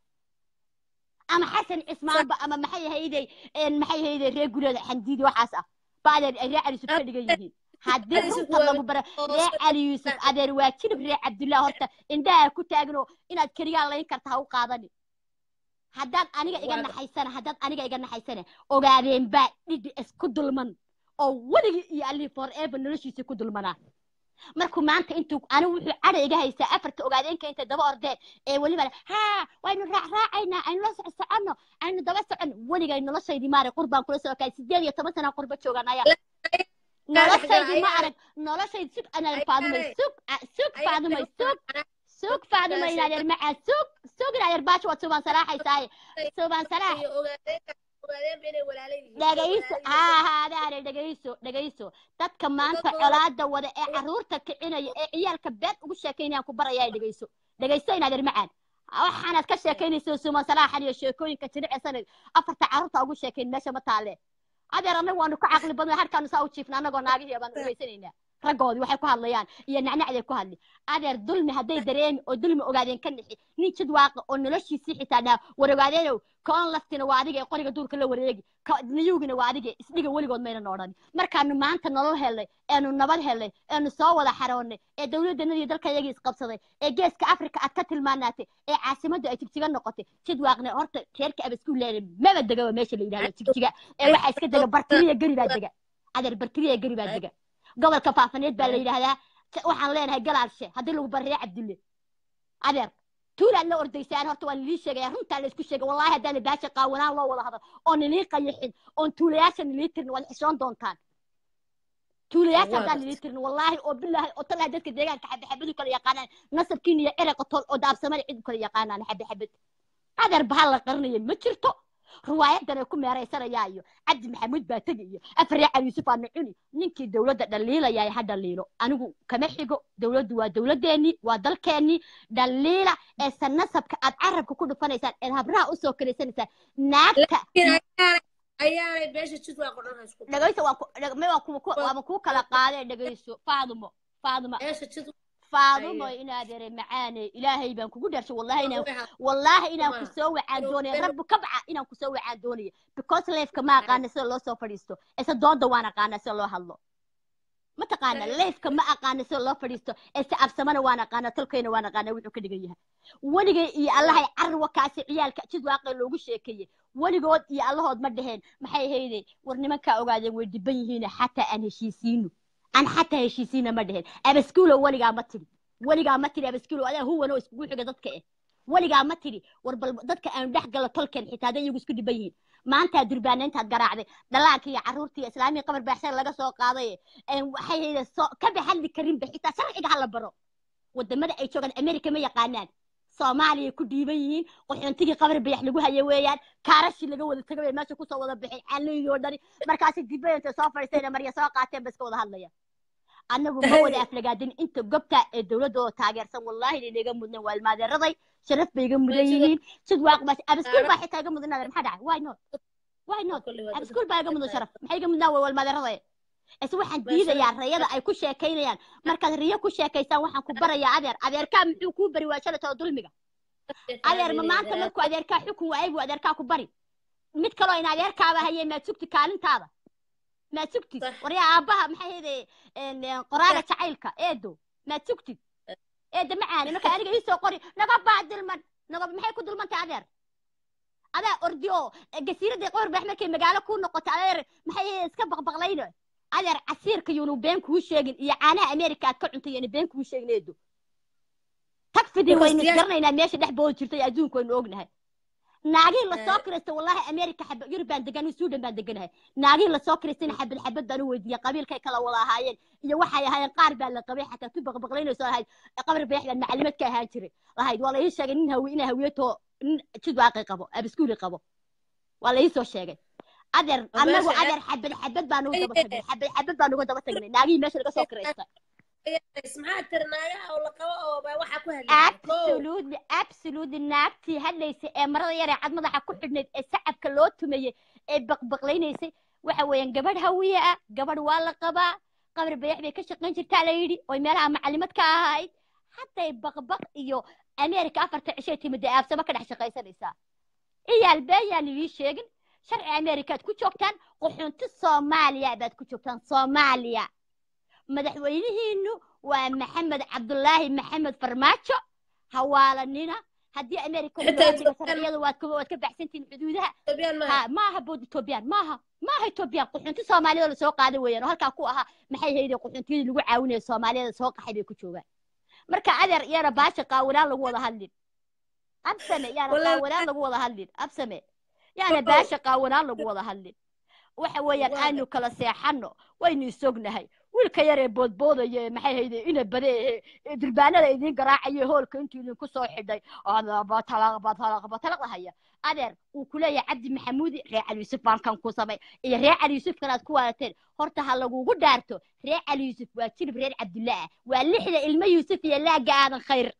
ama xasan cismaanba ama maxay ahayday maxay ahayday reer gureeda xandiidi waxaas ah ba adeer ay reer cali yuusuf ka dhigan yihiin haddii Cali Yuusuf runta waa- lagu bara reer cali yuusuf adeer waa jilib reer cabdullaahi horta indhaha ku taagno inaad keligaa layn karta ha u qaadani haddaad aniga iga Waa- naxaysana haddaad aniga iga naxaysana ogaadeen baa dhidhi isku dulman oo weligii iyo allii forever noloshiisa ku dulmanaa markuu maanta intuu anigu wuxuu cadha iga haystaa afarta ogaadeenka intay daba ordeen ee weliba le, haa waynu raacraacaynaa aynu la soc soconno aynu daba soconno weligay noloshaydii maarag qurbaan kula soo kaay sideed iyo toban sana qurba joogaan ayaa noloshaydii ma arag noloshayd sug anaa faadumay sug a- sug faadumay sug sug faadumay inaadeer macaa sug sug inaadeer baasha waad subaan salaaxaysaaye subaan salaax iyo ogaadeenka ogaadeenba inay walaala yihiin dhegayso Walaala haa haa adaare dhegayso dhegayso dadka maanta Dadkooda- colaada wada ee caruurta kicinaya ee ciyaalka been ugu sheekaynayaan ku barayaa dhegayso dhegayso inaadeer macaan waxaanaad ka sheekaynayso suman salaaxan iyo sheekooyinka jilicsanad afarta caruurta ugu sheekayn meesha ma taalle adeer annagu waanu ka caqli badnay harkaanu saa u jiifna annagoo naagihii baan ugeysanaynaa raggoodii waxay ku hadlayaan iyo nacnacday ku hadli adeer dulmi hadday dareemi oo dulmi ogaadeen ka nixi nin jid waaqa oo noloshiisii xitaa dhaa war ogaadeenow koon laftina waa adiga ee qoriga duurka la wareegi ka- niyuugina waa adiga isdhiga weligood maynan odhan markaanu maanta nolol helnay eenu nabad helnay eenu soo wada xaroonnay ee dowladdanadii dalka iyagii isqabsaday ee geeska afrika aad ka tilmaanaatay ee caasimaddu ay jigjiga noqotay jid waaqne horta reerka abasku leeday maba degaba meesha la yidhahdo jigjiga ee waxaa iska dega bartiriya geri baa dega adeer bartiriya geri baa dega gobolka faafaneed baa la yidhaahdaa T- waxaan leenahay galaalshe haddii lagu barree cabdulle adeer tuulaad la ordaysaan horta waan lii sheegaya runtaa la isku sheegay wallahi haddaan baasha qaawanaan loo wada hadal oo nilii qayixin oon tuulayaasha nilii tirin waad xishoon doontaan tuulayaasha Waa haddaan gartay. nilii tirin wallaahi oo bilaahi oo talaha dadka deegaanka xabe xabadu kala yaqaanaan nasabkiina iyo ereqa tol oo daabsamada cid kala yaqaanaan xabe xabad adeer bahal la qarinaya ma jirto riwaayadan ay ku meeraysanayaa iyo cabdi maxamuud baa tegi iyo afar cali yuusuf aana cuni ninkii dowladda dhaliilayaa ha dhaliilo anigu kama xigo dowladdu waa dowladdeennii waa dalkeennii dhaliila ee sanasabka aad carabka ku dhufanaysaan eed habraha usoo kalaysanaysaan naagta Laakiin ayaanay ayaanay beesha jid waa qodhan isku dhegayso waan ku- dheg- me waan ku- ku- waan kuu kala qaadee dhegayso faadumo faaduma beesha jid faadumo Aye. inaad ere macaane ilaahay baan kugu dharshay wallahi inaan Waxa- والله إنا Waa. كسو وعان Inuu دوني been- رب كبعة إنا كسو وعان دوني because ليف كما قانا سو لو سو فريستو إسا دون دوانا قانا سو لو هلو ما تقانا Right. ليف كما قانا سو لو فريستو إسا أبسمانا وانا قانا تلقينا وانا قانا وحو كدقيها ونيجي إي الله يعر وكاسي عيال كأشد واقع لوغو شيكي ونيجود إي الله هود مدهين محي هيدي ورنما كا أغادين ويدبين حتى أن هشيسينو أن حتى هشيسينا مدهين أبسكولو وليغا متري وليغا متري أبسكولو أنا هو نو اسكو حقا ضدك إيه weligaa ma tiri war bal dadka aan dhex galo tolken xitaa haday iyagu isku dhiban yihiin maanta durbaana intaad garaacday dhalaanka iyo carruurta iyo islaamiya qabar baaxsan laga soo qaaday een waxay hayda soo ka baxalli karinba xitaa sharciga hala baro wadamada ay joogaan america ma yaqaanaan soomaaliya ku dhiiban yihiin qaxoontigii qabar bayax lagu hayo weeyaan kaarashi laga wada tagay bay meesha kusoo wada bixin caalooyii oo dhani markaasi dibba intay soo fadhiistayna marya soo qaateen ba iska wada hadlaya annagu ma wada aflagaadin inta gobta ee dowladda oo taageersan wallaahi inaga mudnan waa ilmaadeeraday sharaf bay iga mudan yihiin sid waaq baa abaskuul baa xitaa iga mudan maxaa dhacay why not why not Kulli waa dad- abaskuul baa iga mudan sharaf maxay iga mudnaa waa ilmaadeeraday is waxaan Waa diidayaa sharaf. rayada ay ku sheekaynayaan markaad riyo ku sheekaysaan waxaan ku barayaa adeer adeerkaa muxuu kuu bari waa shalatoo dulmiga adeer ma maanta markuu adeerkaa xukun waayay buu adeerkaa ku bari mid kaloo in adeerkaaba hayay maad sugti kaalintaada maad sugtid Sax. waryaa aabbaha maxay hayde qoraaga jacaylka eedo maad sugtid eeda macaani marka aniga iisoo qori naga baa dilman naga maxay ku dulmantay adeer adaa ordi oo gasiiradii qoorbax markay magaalo ku noqoto adeer maxay hayde iska baqbaqlayno adeer casiirka yuunu been kuu sheegin iyo caanaha ameerika aad ka cuntay yana been kuu sheegin eedo tag fidi Because waynu diyaar- isgaranaynaa meesha dhex boodi jirtay adduunka waynu ognahay naagihii lasoo kiraysta wallahi america xaba yurub baan degan suudan baan deganahay naagihii lasoo kiraystayna xabad xabad baan u weydiiyey qabiilkay kala wada ahaayeen iyo waxay ahaayeen qaar baa la qabay xataa tu baqbaqlaynayso lahayd qabri beex baan macalimaad ka ahaan jiray lahayd waa la ii sheegay nin hawi inaa hawiyato nin jidwaaqi qabo abiskuuli qabo waa la ii soo sheegay adeer Waa annagu meesha adeer xabad xabad baan uga daba tagnay xabad xabad baan uga daba tagnay naagihii meesha laga soo kiraysta maxaa tiri naagaha oo la qabo oo baa waxaa ku hadlaysa absolutely absolutely naagtii hadlaysay ee marada yar ee cad madaxa ku xidhnayd ee sacabka loo tumayey ee baqbaqlaynaysay waxa weeyaan gabadh hawiye ah gabadh waa la qabaa qabri bayax bay ka shaqayn jirtaa la yidhi oy meelaha macalimad ka ahayd hadday baqbaq iyo ameerika afarta cishay timid ee aabsamo ka dhex shaqaysanaysaa iyaal beeyaan idii sheegin sharci ameerikaad ku joogtaan quxunti soomaaliya baad ku joogtaan soomaaliya madaxweynihiinu waa maxamed cabdulaahi maxamed farmaajo hawaalanina haddii ameerika Xitaa loo dhigo Ethiopian- sharciyada waad ka waad ka baxsantihin xuduudaha Ethiopian maaha. ha maaha bood etoobiyaan maaha maaha etoobiyaan quxunti soomaaliyada lasoo qaaday weeyaan oo halkaa ku ahaa maxay hayde quxuntiyadii lagu caawinaya soomaaliyada soo qaxay bay ku joogaan marka adeer iyana baasha qaawanaan lagu wada hadlin absame yaana Walaal- qaawanaan lagu wada hadlin absame yaana baasha qaawanaan lagu wada hadlin waxa weeyaan Waa- aanu kala seexano waynu isognahay wiilka yar ee boodboodaya ee maxay hayde ina bade ee durbaanada idiin garaacayo hoolka intuu idinku soo xidhay batalaqdahaya adeer uu ku leeyahay cabdi maxamuudi reer cali yuusuf baan kan ku samay iyo reer cali yuusuf kanaad ku waadateen horta ha lagugu dhaarto reer cali yuusuf waa jilib reer cabdulla ah waa lixda ilmo yuusuf iyo laaga aadan khayr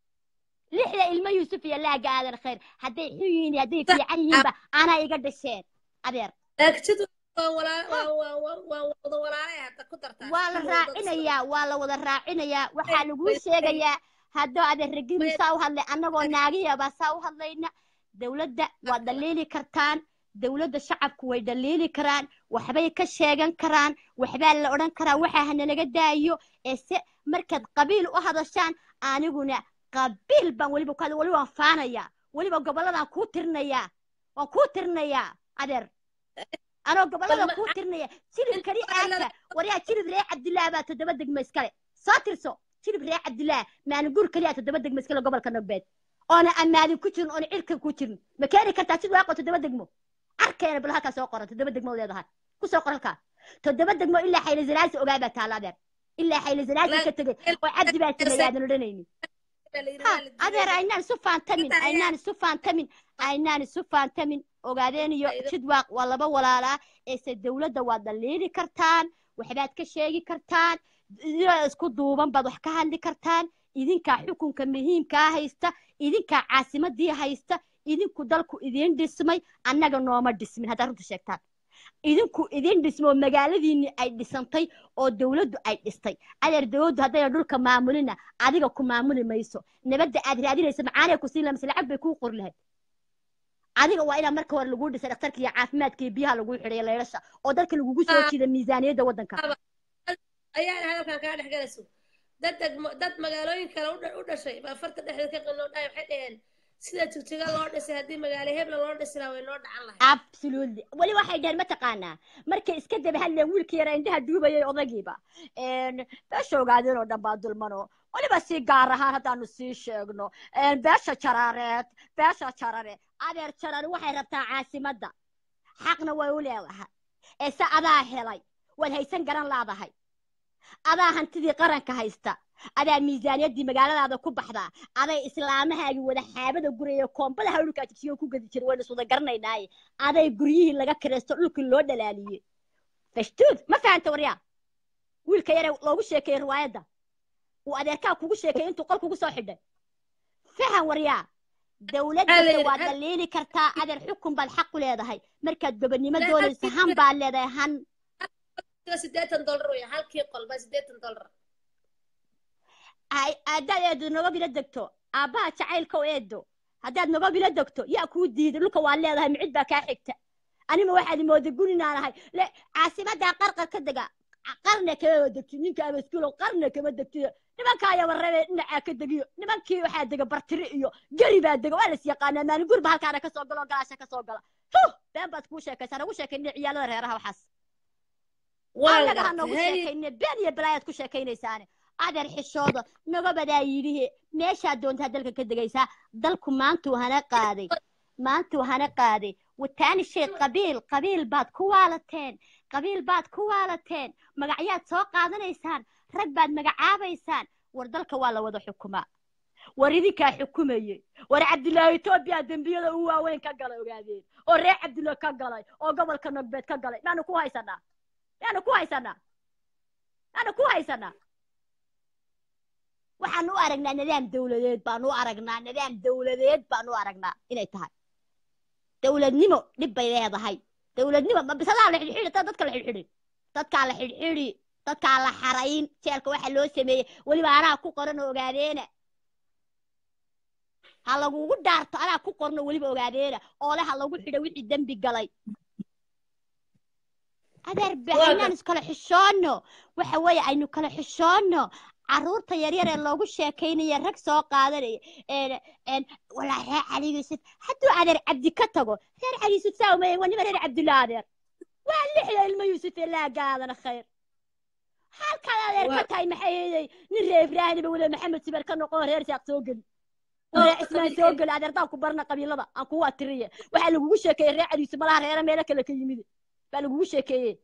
lixda ilmo yuusuf iyo laaga aadan khayr hadday xun yihiin iyo hadday fiican yihiinba anaa iga dhasheen adeer Agtidu waa walaa- waa- waa- waa- waa wada walaalay hadda ku dartaa. waa la Sidii wada raacinayaa waa la wada raacinayaa waxaa laguu sheegayaa haddoo adeer ragini saa u hadlay annagoo naagihaba saa u hadlayna dowladda waa dhaliili kartaan dowladda shacabku way dhaliili karaan waxbay ka sheegan karaan waxbaa la odhan karaa waxaa hanalaga daayo ee se markaad qabiil u hadashaan aniguna qabiil baan weliba ku hadla weliba waan faanayaa weliba gobolladaan kuu tirinayaa waan kuu tirinayaa adeer anoo gobollada Balma- kuu tirinaya jilib kali aaka waryaa jilib reer cabdillah baa toddoba degmo iskale soo tirso jilib reer cabdillah maalinguur kaliya toddoba degmo iskale gobolka nogbeed oona ammaadin ku jirin oona cirka ku jirin ma keeni kartaa sid waaqo toddoba degmo arkeena bal halkaa soo qoran toddoba degmo leedahay ku soo qor halkaa toddoba degmo ilaa xayla zanaasi ogaa baa taala adeer ilaa xayla zanaasi ka tegey oo cabdi baa sameeyay aadan odhanaynin baa la yidhi ha waa la diiday. adeer aynaan isu faantamin Inta ayaa- aynaan isu faantamin aynaan isu faantamin ogaadeen iyo Faa'iido. jidwaaq waa laba walaalaa eese dowladda waad dhaliili kartaan waxbaad ka sheegi kartaan idinoo isku duuban baad wax ka hadli kartaan idinkaa xukunka muhiimkaa haysta idinkaa caasimadii haysta idinku dalku idiin dhismay annaga nooma dhismin haddaad runta sheegtaan idinku idiin dhismo oo magaaladiinni ay dhisantay oo dowladdu ay dhistay adeer dowladdu haddayna dhulka maamulina adiga ku maamuli mayso nabadda aad raadinaysa macaanay ku siin laha mise lacag bay kuu qori lahayd adiga waa inaa marka hore laguu dhisay dhakhtarka iyo caafimaadka iyo biyaha laguu xidhay leydhasha oo dalka lagugu soo Ah. jiida miisaaniyadda waddanka ayaa hadalkan kaa dhex galayso dad degmo- dad magaalooyin kale u dha- u dhashay baa farta dhexdeed ka qinoo dhahay waxay dhaheen sida jigjiga loo dhisay haddii magaalo hebla loo dhisi lahaa way noo dhacan lahayd absolutely weli waxay dhaheen mataqaanaa markay iska daba hadleen wiilkii yara indhaha duubayay odagiiba beesha ogaadeen oo dhan baa dulmano weliba si gaar ahaan haddaanu sii sheegno beesha jaraareed beesha jarare adeer jarare waxay rabtaa caasimadda xaqna way u leedahay ee se adaa helay waad haysan garan laadahay adaa hantidii qaranka haysta adaa miisaaniyaddii magaaladaada ku baxdaa aday islaamahaagii wada xaabada guraya koombada hawlkaa jigsiyo ku gadi jiray waynu iswada garanaynaaye aday guryihii laga kiraysto dhulkii loo dhalaaliyey fashtuud ma fahanta waryaa wiilka yare loogu sheekeeyey riwaayadda uu adeerkaa kugu sheekeeyey intuu qol kugu soo xidhay fahan waryaa dowladdiisa waad dhaliili kartaa adeer xukun baad xaq u leedahay markaad gobonnimo doonayso han baad leedahay han sideetan dollar wey halkii qol baa sideetan dollar haddaad eedo nabadila degto aabbaha jacaylka oo eedo haddaad nogobila degto yaa kuu diiday dhulka waa leedahay micid baa kaa xigta anima waxaad mooday guninaan ahay le caasimaddaa qarqar ka dega qarna kama degti ninka amaskuulo qarna kama degtiyo nimankaa yabarebe dhinacaa ka degiyo nimankii waxaa dega bartiri iyo geri baa dega waa las yaqaanaa maalin gurba halkaana ka soo galo galaasha ka soo gala huh been baad kuu sheekaysaa nagu sheekayne ciyaalada reeraha waxaas annaga ha nagu sheekayne been iyo balaayaad ku sheekaynaysaane adeer xishooda nagobadaa yidhihe meeshaa doontaa dalka ka degaysaa dalku maantuu hana qaaday maantuu hana qaaday wataani shay qabiil qabiil baad ku waalateen qabiil baad ku waalateen magacyaad soo qaadanaysaan rag baad magacaabaysaan war dalka waa la wada xukumaa war idinkaa xukumayey war cabdilaahi etoobiya dembiyada u waaweyn ka galay ogaadeen oo reer cabdilla ka galay oo gobolka nogbeed ka galay maanu ku haysanaa maanu ku haysanaa maanu ku haysanaa waxaan u aragnaa nidaam dawladeed baan u aragnaa nidaam dawladeed baan u aragnaa inay tahay dawladnimo dhib bay leedahay dawladnimo ma bisadaa la xidhxidhi taa dadka la xidhxidhi dadkaa la xidhxidhi dadkaa la xarayn jeelka waxa loo sameeyey weliba anaa ku qoran oo ogaadeena ha lagugu dhaarto anaa ku qorno weliba ogaadeena oole ha lagu xidho wixii dembi galay adeer bainaan iskala xishoonno waxa weeye aynu kala xishoonno carruurta yaryar ee loogu sheekaynaya rag soo qaadanaya walaa reer cali yuusuf hadduu adeer cabdi ka tago reer cali yuusuf saa umaya waa nima reer cabdulla adeer waa lixda ilmo yuusuf ee laagaadana khayr halkaad adeer ka tahay maxay heeday nin reer ibraahimiba weliba maxamed sibar ka noqon reer saaq soo geli reer cismaan soo geli adeer daan ku barna qabiilada aan kugu atiriye waxaa lagugu sheekeeyey reer cali yuusuf malaha reere meelo kale ka yimid baa lagugu sheekeeyey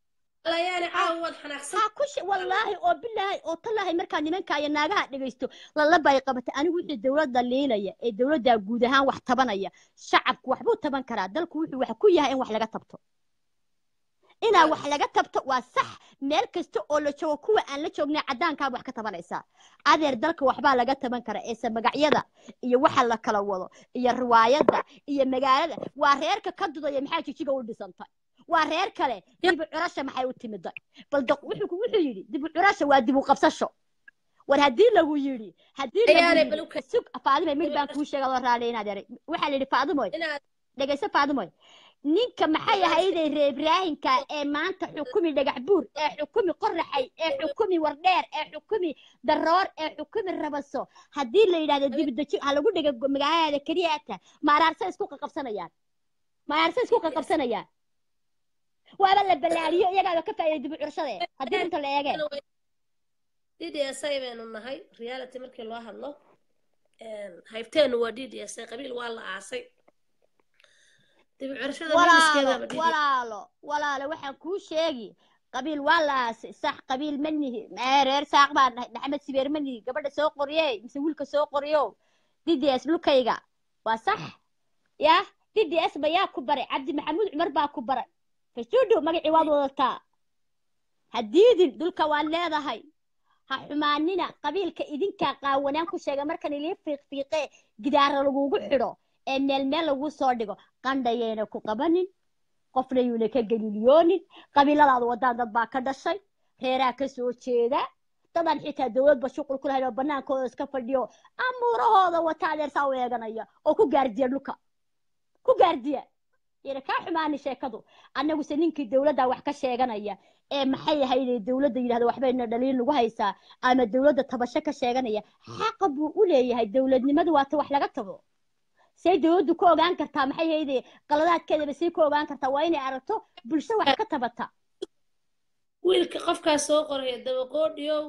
wallaahi oo bilaahi oo tallaahi markaa nimanka iyo naagaha dhegaysto lalabay qabatay anigu wixii dowladda liilaya ee dowladda guud ahaan wax tabanaya shacabku waxbuu taban karaa dalku wuxuu wax ku yahay in wax laga tabto inaa wax laga tabto waa sax meel kasta oo la joogo kuwa aan la joognay caddaankaa wax ka tabanaysaa adeer dalka waxbaa laga taban karaa eese magacyada iyo waxa la kala wado iyo riwaayadda iyo magaalada waa reerka ka dudaya maxaa jijiga u dhisantay waa reer kale dibu curasha maxay u timiday bal wuxuu wuxuu yidhi dibu curasha waa dibu qabsasho war haddii lagu yidhi haddii lagu yidhi sug faadimo mid baan kuu sheega loo raali inaad eray waxaa la yidhi faadimoy dhegayso faadimoy ninka maxay ahayday reer ibraahimka ee maanta xukumi dhagax buur ee xukumi qoraxay ee xukumi wardheer ee xukumi daroor ee xukumi rabaso haddii la yidhahdo dibidaji ha lagu dhega magaalada keliyaata maaraarsa isku qaqabsanayaan maaraarsa isku qaqabsanayaan waaba la ballaariyo iyagaaba ka faa'iiday dib u curashade haddii inta la eegeen d d s i baynu nahay reality markii loo hadlo haybteenu waa d d s i qabiil waa la aasay dib u curashada walaalo walaalo walaalo waxaan kuu sheegi qabiil waa la aasay sax qabiil ma nihi reer saaq baa nahay maxamed sibeer ma nihi gabadha soo qoriye mise wiilka soo qoriyo d d s dhulkayga waa sax yah d d s ba yaa ku baray cabdi maxamuud cumar baa ku baray fasuudhu magacii waad wadataa haddiidin dhulka waad leedahay ha xumaanina qabiilka idinkaa qaawanaan ku sheega markan ilii fiiqfiiqee gidaara lagugu xidho ee meel meel lagu soo dhigo qandhayayna ku qabanin qofna yuuna ka geliliyoonin qabiiladaada wadaan dad baa ka dhashay reeraa ka soo jeeda dadaan xitaa dowladba shuqul ku lahayn oo bannaankooda iska fadhiyo amuurahooda wata adeersaa u eeganaya oo ku gaardiya dhulka ku gaardiya yana kaa xumaani sheekadu annaguse ninkii dowladda wax ka sheeganaya ee maxay ahayde dowladda yidhahda waxbayna dhaliin lagu haysaa ama dowladda tabasho ka sheeganaya xaqa buu u leeyahay dowladnimadu waata wax laga tago say dowladdu ku ogaan kartaa maxay ahayde qaladaadkeedaba say ku ogaan kartaa waa inay aragto bulsho wax ka tabata wiilka qofkaas soo qoraya dabaqoodhiyow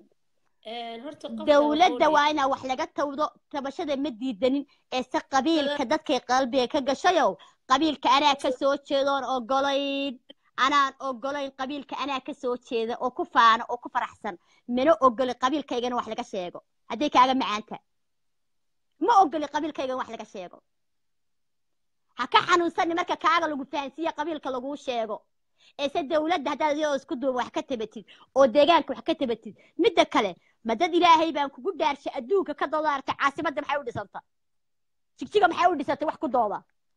horta dowladda waa inaa wax laga tawdo tabashada ma diidanin ee se qabiilka dadkay qalbiga ka gashayow qabiilka anaa ka soo jeedoon ogolayn anaan ogolayn qabiilka anaa ka soo jeeda oo ku faano oo ku faraxsan mana ogoli qabiilkaygana wax laga sheego hadday kaaga macaanta ma ogoli qabiilkaygan wax laga sheego ha ka xanuunsani marka kaaga lagu fahansiiye qabiilka laguu sheego eese dowladda haddaad iyadoo isku duuba wax ka tabatid oo deegaanka wax ka tabatid midda kale ma dad ilaahay baan kugu dhaarshay adduunka ka doodaartay caasimadda maxay u dhisanta jigjiga maxay u dhisantay wax ku dooda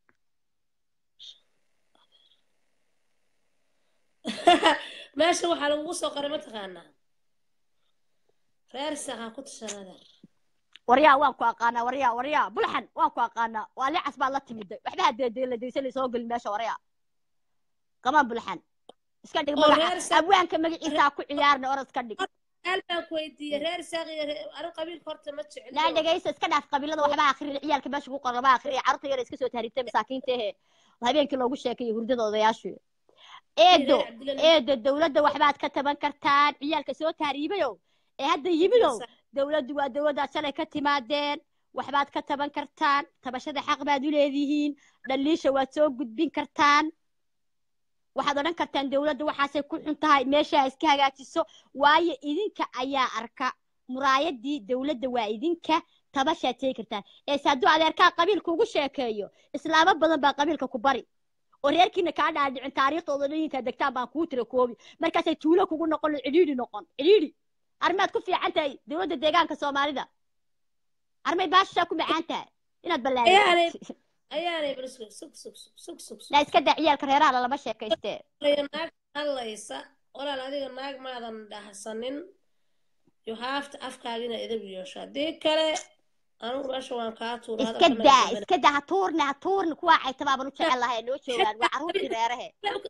meesha waxaa lagugu soo qoray mataqaanaa reer saqa ku tashanada waryaa waan ku aqaanaa waryaa waryaa bulxan waan ku aqaanaa waa licas baad la timiday waxba hadeedela daysan soo gelin meesha waryaa qamaan bulxan iska dhig oo magaca reer saaq abwaanka magaciisaa ku ciyaarna orod iska dhig hal baan ku weydiiyey reer saaq iyo reer anu qabiilka horta ma naa jecliyo dhegaysa iska dhaaf qabiilada waxba akhriya ciyaalka meesha ku qoran lama akhriya carruurta yar iska soo tahriibtay masaakiinta ehe habeenkii loogu sheekeeyey hurdada odayaashu eedo reer cabdilla eedo dowladda waxbaad ka taban kartaan ciyaalka soo tahriibayo ee hadda yimidow dowladdu waa dowladdaad shalay ka timaadeen waxbaad ka taban kartaan tabashada xaq baad u leedihiin dhaliisha waad soo gudbin kartaan waxaad odhan kartaan dowladda waxaasay ku xun tahay meesha ha iska hagaajiso waayo idinka ayaa arka muraayadii dowladda waa idinka tabashaad sheegi kartaan eese hadduu adeerkaa qabiilka ugu sheekeeyo islaamo badan baa qabiilka ku bari oo reerkiina kaa dhaadhicin taariikhdooda dhayinkaa degtaan baan kuu tira koobi markaasay tuulo kugu noqon cidhiidhi noqon cidhiidhi arrimaad ku fiican tahay dowladda deegaanka soomaalida armay baashaa ku macaan tahay inaad ayaanay ballaarisid ayaanay bal sug sug sug sug sug sug sug naa iska daa ciyaalka reeraha lalama sheekaystee walaal naag hadlaysa walaal adiga naag maadan dhahsanin you have to afkaagina idab yeesho haddii kale anugu meesha waan kaa tuura iska hadalka daa naga iska daa ha tuurne ha tuurne kuwaa caytabaaban u jecel lahay noo joogaan waa carruurtii reerahe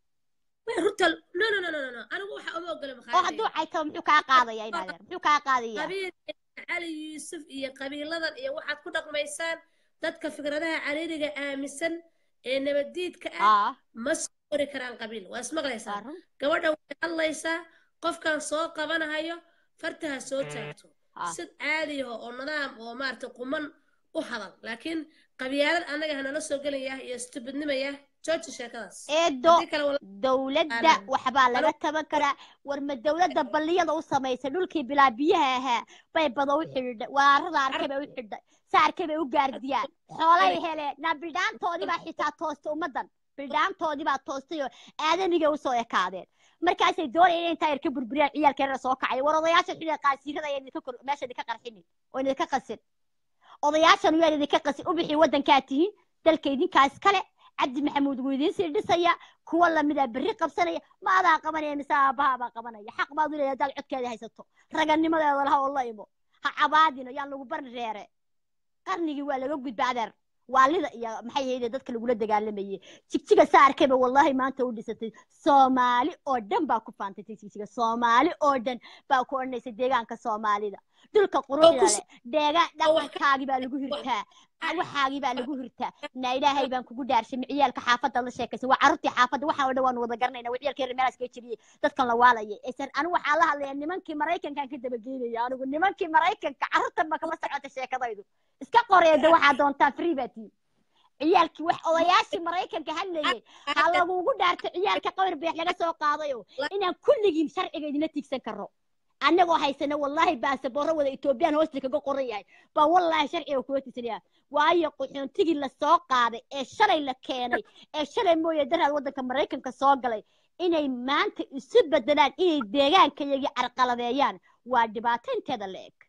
runta no no no no no anigu waxa uma ogola oo makhaayadayda hadduu caytabo muxuu kaa qaadaya inaadeer muxuu kaa qaadaya qabiil cali yuusuf iyo qabiiladan iyo waxaad ku dhaqmaysaan dadka fikradaha cariiriga aaminsan ee nabaddiidka ah aa ma soo qori karaan qabiil waa ismaqlaysaa waa run gabadha way hadlaysaa qofkan soo qabanahayo fartaha soo taagto aa sid caadiyaho oo nidaam oo maaragtay quman u hadal laakiin qabyaalad annaga hanala soo gelaya iyo stubidnimaya jooji sheekadaas eedo haddii kale wala dowladda aalan waxbaa laga anigu taban karaa war ma dowladda balliyada u samaysay dhulkii bilaa biyaha ahaa bay bada u xidhidhay waarada arkay bay u xidhay saarkay bay u gaardiyaan xoolay heleen na bildhaantoodii baa xitaa toostay ummaddan bildhaantoodii baa toostay oo aadanigay usoo ekaadeen markaasay doonayeen inay intaa yar ka burburiyaan ciyaalka yarar soo kacay war odayaasha xidhiga qaasiirada ayaa idinka kor meesha idinka qarxinin oo idinka qasin odayaashan waa idinka qasin u bixi waddankaa tihiin dalka idinkaa iskale cabdi maxamuud wuu idiin sii dhisaya kuwa lamida berri qabsanaya ma adaa qabanaya mise aabbaha baa qabanaya xaq baad u leedahay hadaad codkeeda haysato raganimadeeda laha oo la imo ha cabaadino yaan lagu bari reere qarnigii waa laga gudba adeer waalida iyo maxay ahayde dadka lagula dagaalamayay jigjiga saarkayba wallahi maanta u dhisatay soomaali oo dhan baa ku faantay jigjiga soomaali oo dhan baa ku odhanaysa deegaanka soomaalida dhulka oo quruxda ku leh deegaan oo wax ka dhaqankaagii baa lagu hirtaa waxaagii baa lagu hirtaa na ilaahay baan kugu dhaarshay ciyaalka xaafadda la sheekaysa waa carruurtii xaafadda waxaan oo dhan waan wada garanayna waa ciyaalka reer meelaas kaga jebiyey dadkan la waalayay esan anigu waxaan la hadlayaa nimankii maraykankaan ka dabageynaya anigu nimankii maraykanka carruurtan ba kama socota sheekadaydu iska qoreeda waxaa doontaa free baa tiin ciyaalkii wax odayaashii maraykanka hadlayay ha lagugu dhaarto ciyaalka qawar beex laga soo qaadayo inaan kulligiin sharciga idinla tiigsan karo annagoo haysana wallaahi baasaboorro wada etoobiyaan hoosta kaga qoran yahay baa wallaahi sharciga kula tiisanaya waayo qaxoontigii lasoo qaaday ee shalay la keenay ee shalay mooye daraad waddanka maraykanka soo galay inay maanta isu bedelaan inay deegaankayagii carqaladeeyaan waa dhibaato inteeda la eg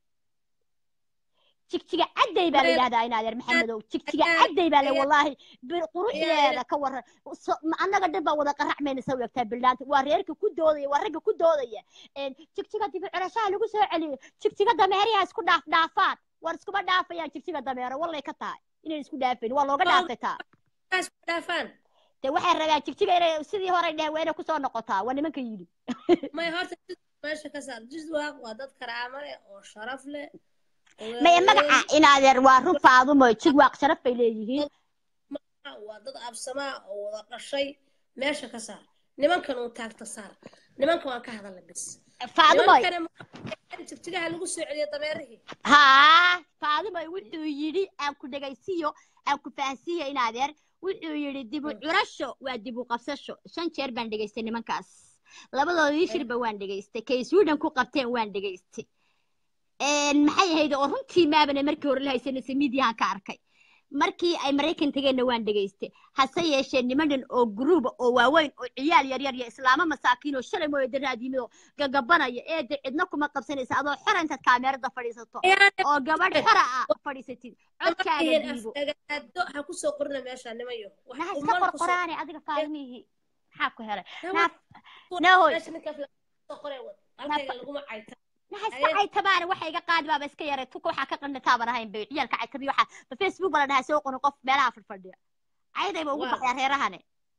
jigjiga cadday baa la yidhahdaa in adeer maxamedow jigjiga cadday baa le wallaahi bir- quruxdeeda ka waran So- ma- annaga dhan baa wada qaracmayna soo egtaa bildhaanta waa reerka ku doodaya waa ragga ku doodaya Een, jigjiga dibi curashaha lagu soo celiyo jigjiga dameeraha isku dhaaf dhaafaan war iskuma dhaafayaan jigjiga dameero wallay ka tahay inayn isku dhaafayn waa looga dhaafay taa taas ku dhaafaan dee waxay rabaan jigjiga inay sidii hore dheh waa inay kusoo noqotaa waa nimanka yidhi may horta jid meesha ka saar jidwaaq waa dad karaamo leh oo sharaf leh oo maya waaweyn magaca in adeer waa run faadumo jigwaaq sharaf bay leeyihiin waa dad absamaa oo wada dhashay meesha ka saar nimankan uu taagta saar nimanka waan ka hadalla bis faadumoy nimankana jigjigaha lagu soo celiyo dameerihii haa faadumoy wuxuu yidhi aan ku dhegaysiiyo aan ku fahansiiyo in adeer wuxuu yidhi dibu curasho waa dibu qabsasho shan jeer baan dhegaystay nimankaas labadoodii shirba waan dhegaystay kay suudhan ku qabteen waan dhegaystay Een, maxay ahayd oo runtii maabane markii hore la haysanaysa midiyahan ka arkay markii ay maraykan tageenna waan dhegaystay hase yeeshee nimanan oo guruuba oo waaweyn oo ciyaal yaryar iyo islaamo masaakiin oo shalay mooye daraad yimid oo gagabanaya eede cidna kuma qabsanaysa adoo xora intaad kaameerada fadhiisato oo gabadh xora ah fadhiisatid codkaaga yihiin dhiibo afdagaado ha ku soo qorina meesha nimayo wax naha iska umal ku soo qorqoraane adiga faadimihii maxaa ku helay Nawa- naaf nahoy meesha ninka afla- soo qoree wad halkayga laguma cayta naha iska caytabaana waxa iga qaadi baaba iska yaray tuka waxaa ka qandhataaban ahayn bay ciyaalka caytabiyo waxaa ba facebook bala dhahaa soo qorin qof meelaha fadfadhiya caydayba ugu Waa. baxyaa reerahane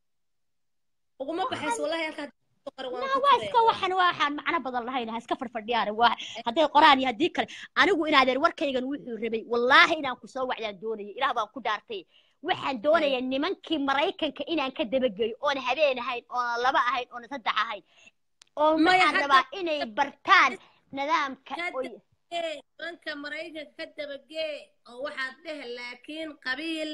uguma baxayso wallahi halkaa qor waan naa ku waa jiraya. iska waxan waxaan macno badan lahayn ha iska fadfadhiyaan waa hadday qoraan iyo haddii kale anigu inaadeer warkaygan wuxuu rabay wallaahi inaan ku soo wacdaan doonayay ilaah baan ku dhaartay waxaan doonaya nimankii maraykanka inaan ka dabageeyo oona habeen ahayn oona laba ahayn oona saddex ahayn oo Maya, waxaan hadda- rabaa inay bartaan nidaamka Hadda- oy- Ee, nimanka maraykanka ka dabagee oo waxaad dheh laakiin qabiil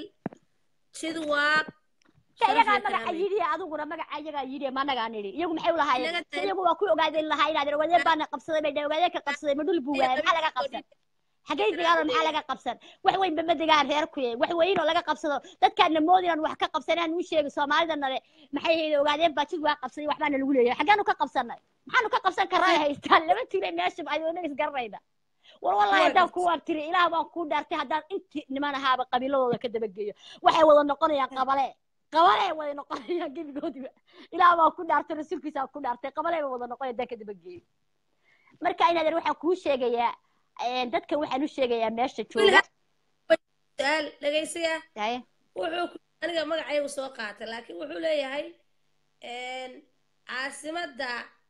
jidwaaq Ka sharaf iyagaa iyo magaca karaamay. yidhi adiguna magaca iyagaa yidhi ma anagaa nidhi iyagu maxay u lahaayeen Inaga tahay- iyagu waa ku ogaadeen lahaa inaad ogaadeen baana qabsaday bay ogaadeen ka qabsaday ma dhul buu waayay maxaa laga qabsan xagay degaano maxaa laga qabsan wax weyn bama degaan reer ku yahay wax weyn oo laga qabsado dadkaana moodi inaan wax ka qabsanaan u sheegay soomaalida nale maxay hayde ogaadeen baa jid waa qabsaday waxbaana lagu leeyahay xaggaanu ka qabsanay maxaanu ka qabsan karraa haystaan lama tuulay meesha adoona isgaranayna war wallahi haddaan ku waabtiri ilaah baan kuu dhaartay haddaan intii niman ahaaba qabiiladooda ka dabageeyo waxay wada noqonayaan qabale qabale way noqonayaan gebigoodiba ilaah baan ku dhaartay rasuulkiisa ku dhaartay qabale bay wada noqonaya haddaan ka dabageeyo marka inaadan waxaan kuu sheegayaa een, dadkan waxaan u sheegayaa meesha jooga su'aal dhegaysiya Haye. wuxuu ku aniga magacaygu soo qaatay laakiin wuxuu leeyahay een, caasimadda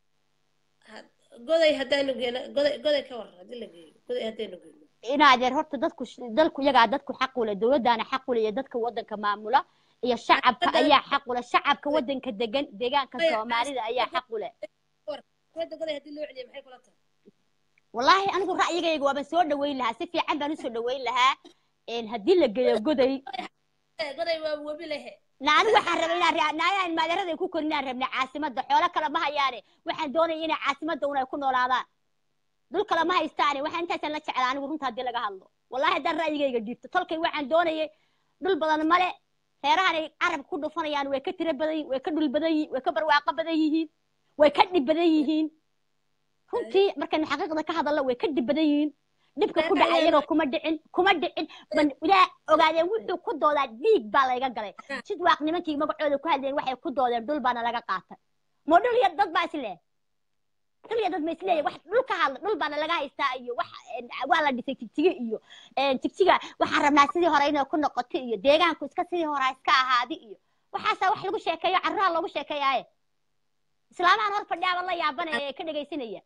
had- goday haddaanu geeno goday goday ka waran haddii la geeyo goday haddaanu geeno inaadeer horta dadku dalku iyagaa dadku xaq u leh dowladdaana xaq u leh iyo dadka waddanka maamula iyo shacabka Hadda- ayaa xaq u leh shacabka waddanka degan deegaanka Maya, soomaalida ayaa xaq u leh goday goday haddii loo celiyo maxay kula tahay wallaahi anigu ra'yigayga waaban soo dhaweyn lahaa si fiican baan usoo dhaweyn lahaa een, haddii la geeyo goday Eh, goday waa webi lehe na anigu waxaan rabay inaan raa- naayaan maadeeraday ku korin inaan rabnay caasimadda xoolo kale ma hayaane waxaan doonaya inay caasimadda un ay ku noolaadaan dhul kale ma haystaane waxaan intaasaan la jeclaa anigu runta haddii laga hadlo wallahi haddaan ra'yigayga dhiibto tolkay waxaan doonayay dhul badan male reerahan ay carab ku dhufanayaan way ka tiro badan yihiin way ka dhul badan yihiin way ka barwaaqo badan yihiin way ka dhib badan yihiin runtii markaynu xaqiiqda ka hadallo way ka dhib badan yihiin dhibka ku dhacay iyaga kuma dhicin kuma dhicin ban ilaa ogaadeen wuxuu ku doodaa dhiig baa layga galay sid waaq nimankii magacooda ku hadleen waxay ku doodeen dhul baana laga qaatay ma dhul iyo dad baa isle dhul iyo dad ma isleeyahay wax dhul ka hadla dhul baana laga haystaa iyo wax een, waa la dhisay jigjiga iyo een, jigjiga waxaan rabnaa sidii hore inay ku noqoto iyo deegaanku iska sidii hore ha iska ahaadi iyo waxaasaa wax lagu sheekeeyo carruha loogu sheekeeyaaye islaamahan hor fadhiyaaba la yaabanaya ee ka dhegaysanaya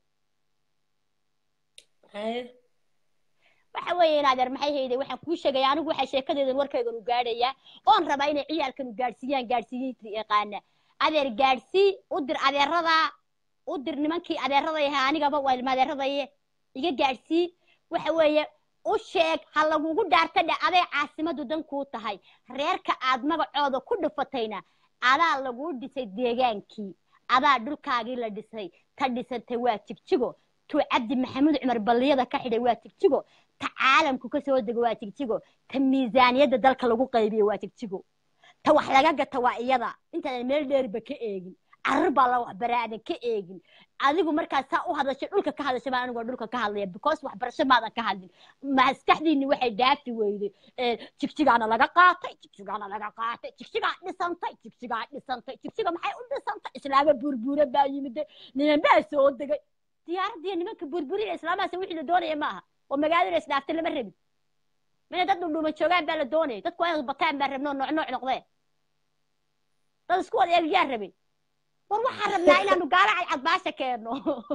haye waxa weeye in adeer maxay hayday waxaan kuu sheegaya anigu waxaa sheekadeedan warkaygan u gaadhayaa oon rabaa inay ciyaalkan u gaadhsiiyaan gaadhsiiyinta yaqaana adeer gaadhsii u dir adeerada u dir nimankii adeeraday ahaa anigaba waa ilma adeeradaye iga gaadhsii waxa weeye u sheeg ha lagugu dhaarta dhe aday caasimadu dan kuu tahay reerka aad magacooda ku dhufatayna adaa laguu dhisay deegaankii adaa dhulkaagii la dhisay ta dhisantay waa jigjigo tuu cabdi maxamuud cumar balliyada ka xidhay waa jigjigo ta caalamku ka soo dego waa jigjigo ta miisaaniyadda dalka lagu qaybiyo waa jigjigo ta wax laga gata waa iyada intaadan meel dheerba ka eegin carruur baa la waxbaraa aadan ka eegin adigu markaad saa u hadashay dhulka ka hadashay baan anigoo dhulka ka hadlaya because waxbarasho maadan ka hadlin maskaxdiinni waxay dhaafi weyday jigjigaana laga qaatay jigjigaana laga qaatay jigjigaa dhisantay jigjigaa dhisantay jigjiga maxay u dhisantay islaama burbuura baa yimid niman baa soo degay diyaaraddiiyo nimanka burburina islaamahaas wixii la doonaya maaha oo magaalada isdhaaftay lama rabin mina dad dhundhuma joogaan baa la doonaya dadku waa inay bataan baa rabno nooc nooc noqdeen dad isku wada eegyaa rabin war waxaan rabnaa inaanu gaala cadcadbaasha keenno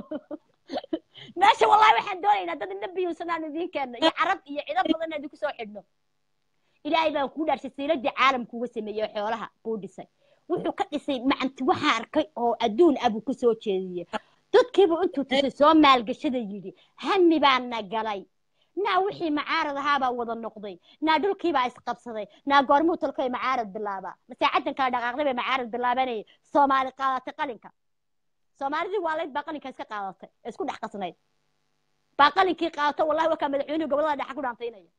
meesha wallahi waxaan doonaynaa dad indha biyuusanaan idiin keenno iyo carab iyo cido badan idinku soo xidhno ilaahay baan kuu dhaarshay siiladii caalamkuuga sameeyey xoolaha buu dhisay wuxuu ka dhisay macanti waxaa arkay oo adduun ah buu ku soo jeediyey dadkiibuu intuu tusay soo maalgashada yidhi hami baana galay naa wixii macaarad ahaabaa wada noqday naa dhulkiibaa isqabsaday naa goormuu tolkay macaarad bilaabaa masaacadan kala dhaqaaqday bay macaarad bilaabanayay soomaali qaadatay qalinka soomaalidii waalayd baa qalinka iska qaadatay ee isku dhex qasnayd baa qalinkii qaadato wallahi wakaa madaxweynuhu gobolada dhexa ku dhaantaynaya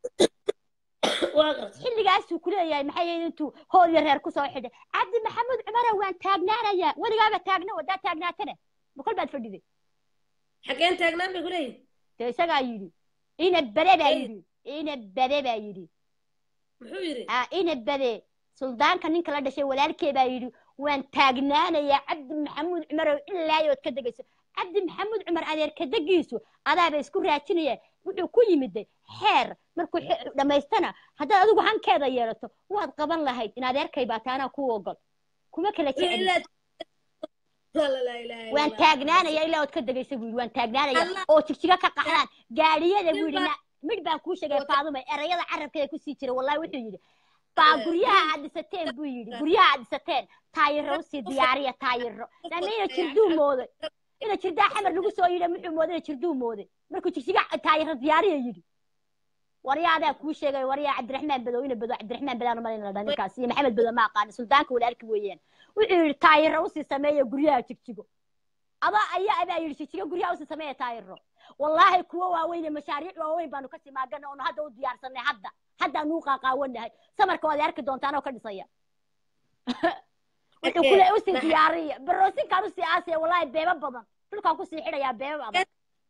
xilligaasuu ku leeyahay maxay yahay intuu hool iyo reer kusoo xidhay cabdi maxamuud cumara waan taagnaanayaa weligaaba taagna wadaa taagnaatana bukol baad fadhiday xageen taagnaan bay kuleeyihin dee isagaa yidhi ina bade baa yidhi ina bade baa yidhi muxuu yidhi ina bade suldaanka ninka la dhashay walaalkee baa yidhi waan taagnaanayaa cabdi maxamuud cumarow ilaa yood ka degayso cabdi maxamuud cumar adeerka degiisu adaaba isku raajinaya wuxuu ku yimiday xeer markuu xe- dhammaystana haddaad adigu hankeeda yeelato waad qaban lahayd in adeerkay baa taanaa ku ogol kuma kala jeceli ilaa la la ilaaha illa waan allah taagnaanaya ilaa ood ka degaysa buu yidhi waan taagnaanaya allah oo jigjiga ka qaxdaan gaadhiyada buu nin yidhi baa na- midh baan kuu sheegay wata faadume erayada carabkeeda kusii jira wallahi wuxuu yidhi baa guryaha aad dhisateen buu yidhi guryaha aad dhisateen taayiro usii diyaariya taayiro lana ina jirduu mooday ina jirdaa xamar lagu soo yidhi muxuu mooday ina jirduu mooday markuu jigjiga taayiro diyaariya yidhi waryaa adaa kuu sheegay waryaa cabdiraxmaan badow ina badow cabdiraxmaan badaan umalin la dhaa ninkaas iyo maxamed badow ma aqaani suldaanka walaalki weeyaan wuxuu yidhi taayiro usii sameeya guryaha jigjigo adaa ayaa abaa yidhi jigjigo guryaha usii sameeya taayiro wallaahi kuwo waaweyn iyo mashaariic waaweyn baanu kasii maagana oonu hadda u diyaarsanay hadda haddaanu u qaaqaawanahay samarka waad arki doontaan oo ka dhisaya wuxuu kule usii diyaariya baroosinkaan usii aasaya wallaahi beebo badan dhulkaan kusii xidhayaa beebo adag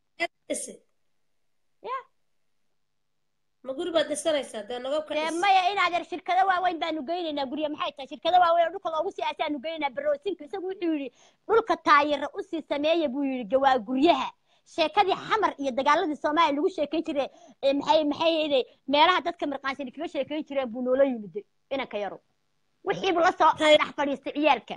ya ma guri baad dhisanaysaa dee nabab ka dee dhis maya inaad yar shirkado waaweyn baanu geynaynaa gurya maxay tahay shirkado waaweyn oo dhulka loogu sii aasaanu geynaynaa baroosinka isagu wuxuu yidhi dhulka taayira usii sameeya buu yidhi gawaa guryaha sheekadii xamar iyo dagaaladii soomaaliya lagu sheekayn jiray ee maxay maxay yidhi meelaha dadka mirqaansan kaga sheekayn jireen buu noola yimid inanka yaro wixiibu la soo Tay- dhex fadhiistay ciyaalka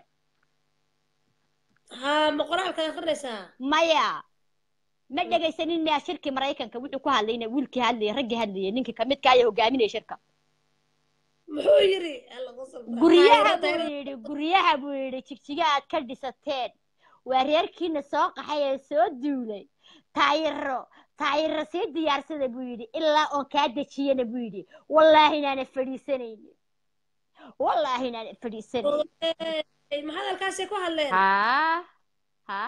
haa ma qoraalkaad akrinaysaa maya ma dhegaysanin miyaa shirkii maraykanka wuxuu ku hadlayna wiilkii hadlayay raggii hadlayay ninkii kamidka ayaa hogaaminaya shirka muxuu yiri alla qosol fara. guryaha Taayiro, buu taayiro. yidhi guryaha buu yidhi jigjiga aad ka dhisateen waa reerkiina soo qaxay ee soo duulay taayiro taayiro sii diyaarsada buu yidhi ilaa oon kaa dejiyana buu yidhi wallaahi inaana fadhiisanaynin wallaahi inaana fadhiisanaynin Ee, ma hadalkaasay ku hadleen haa haa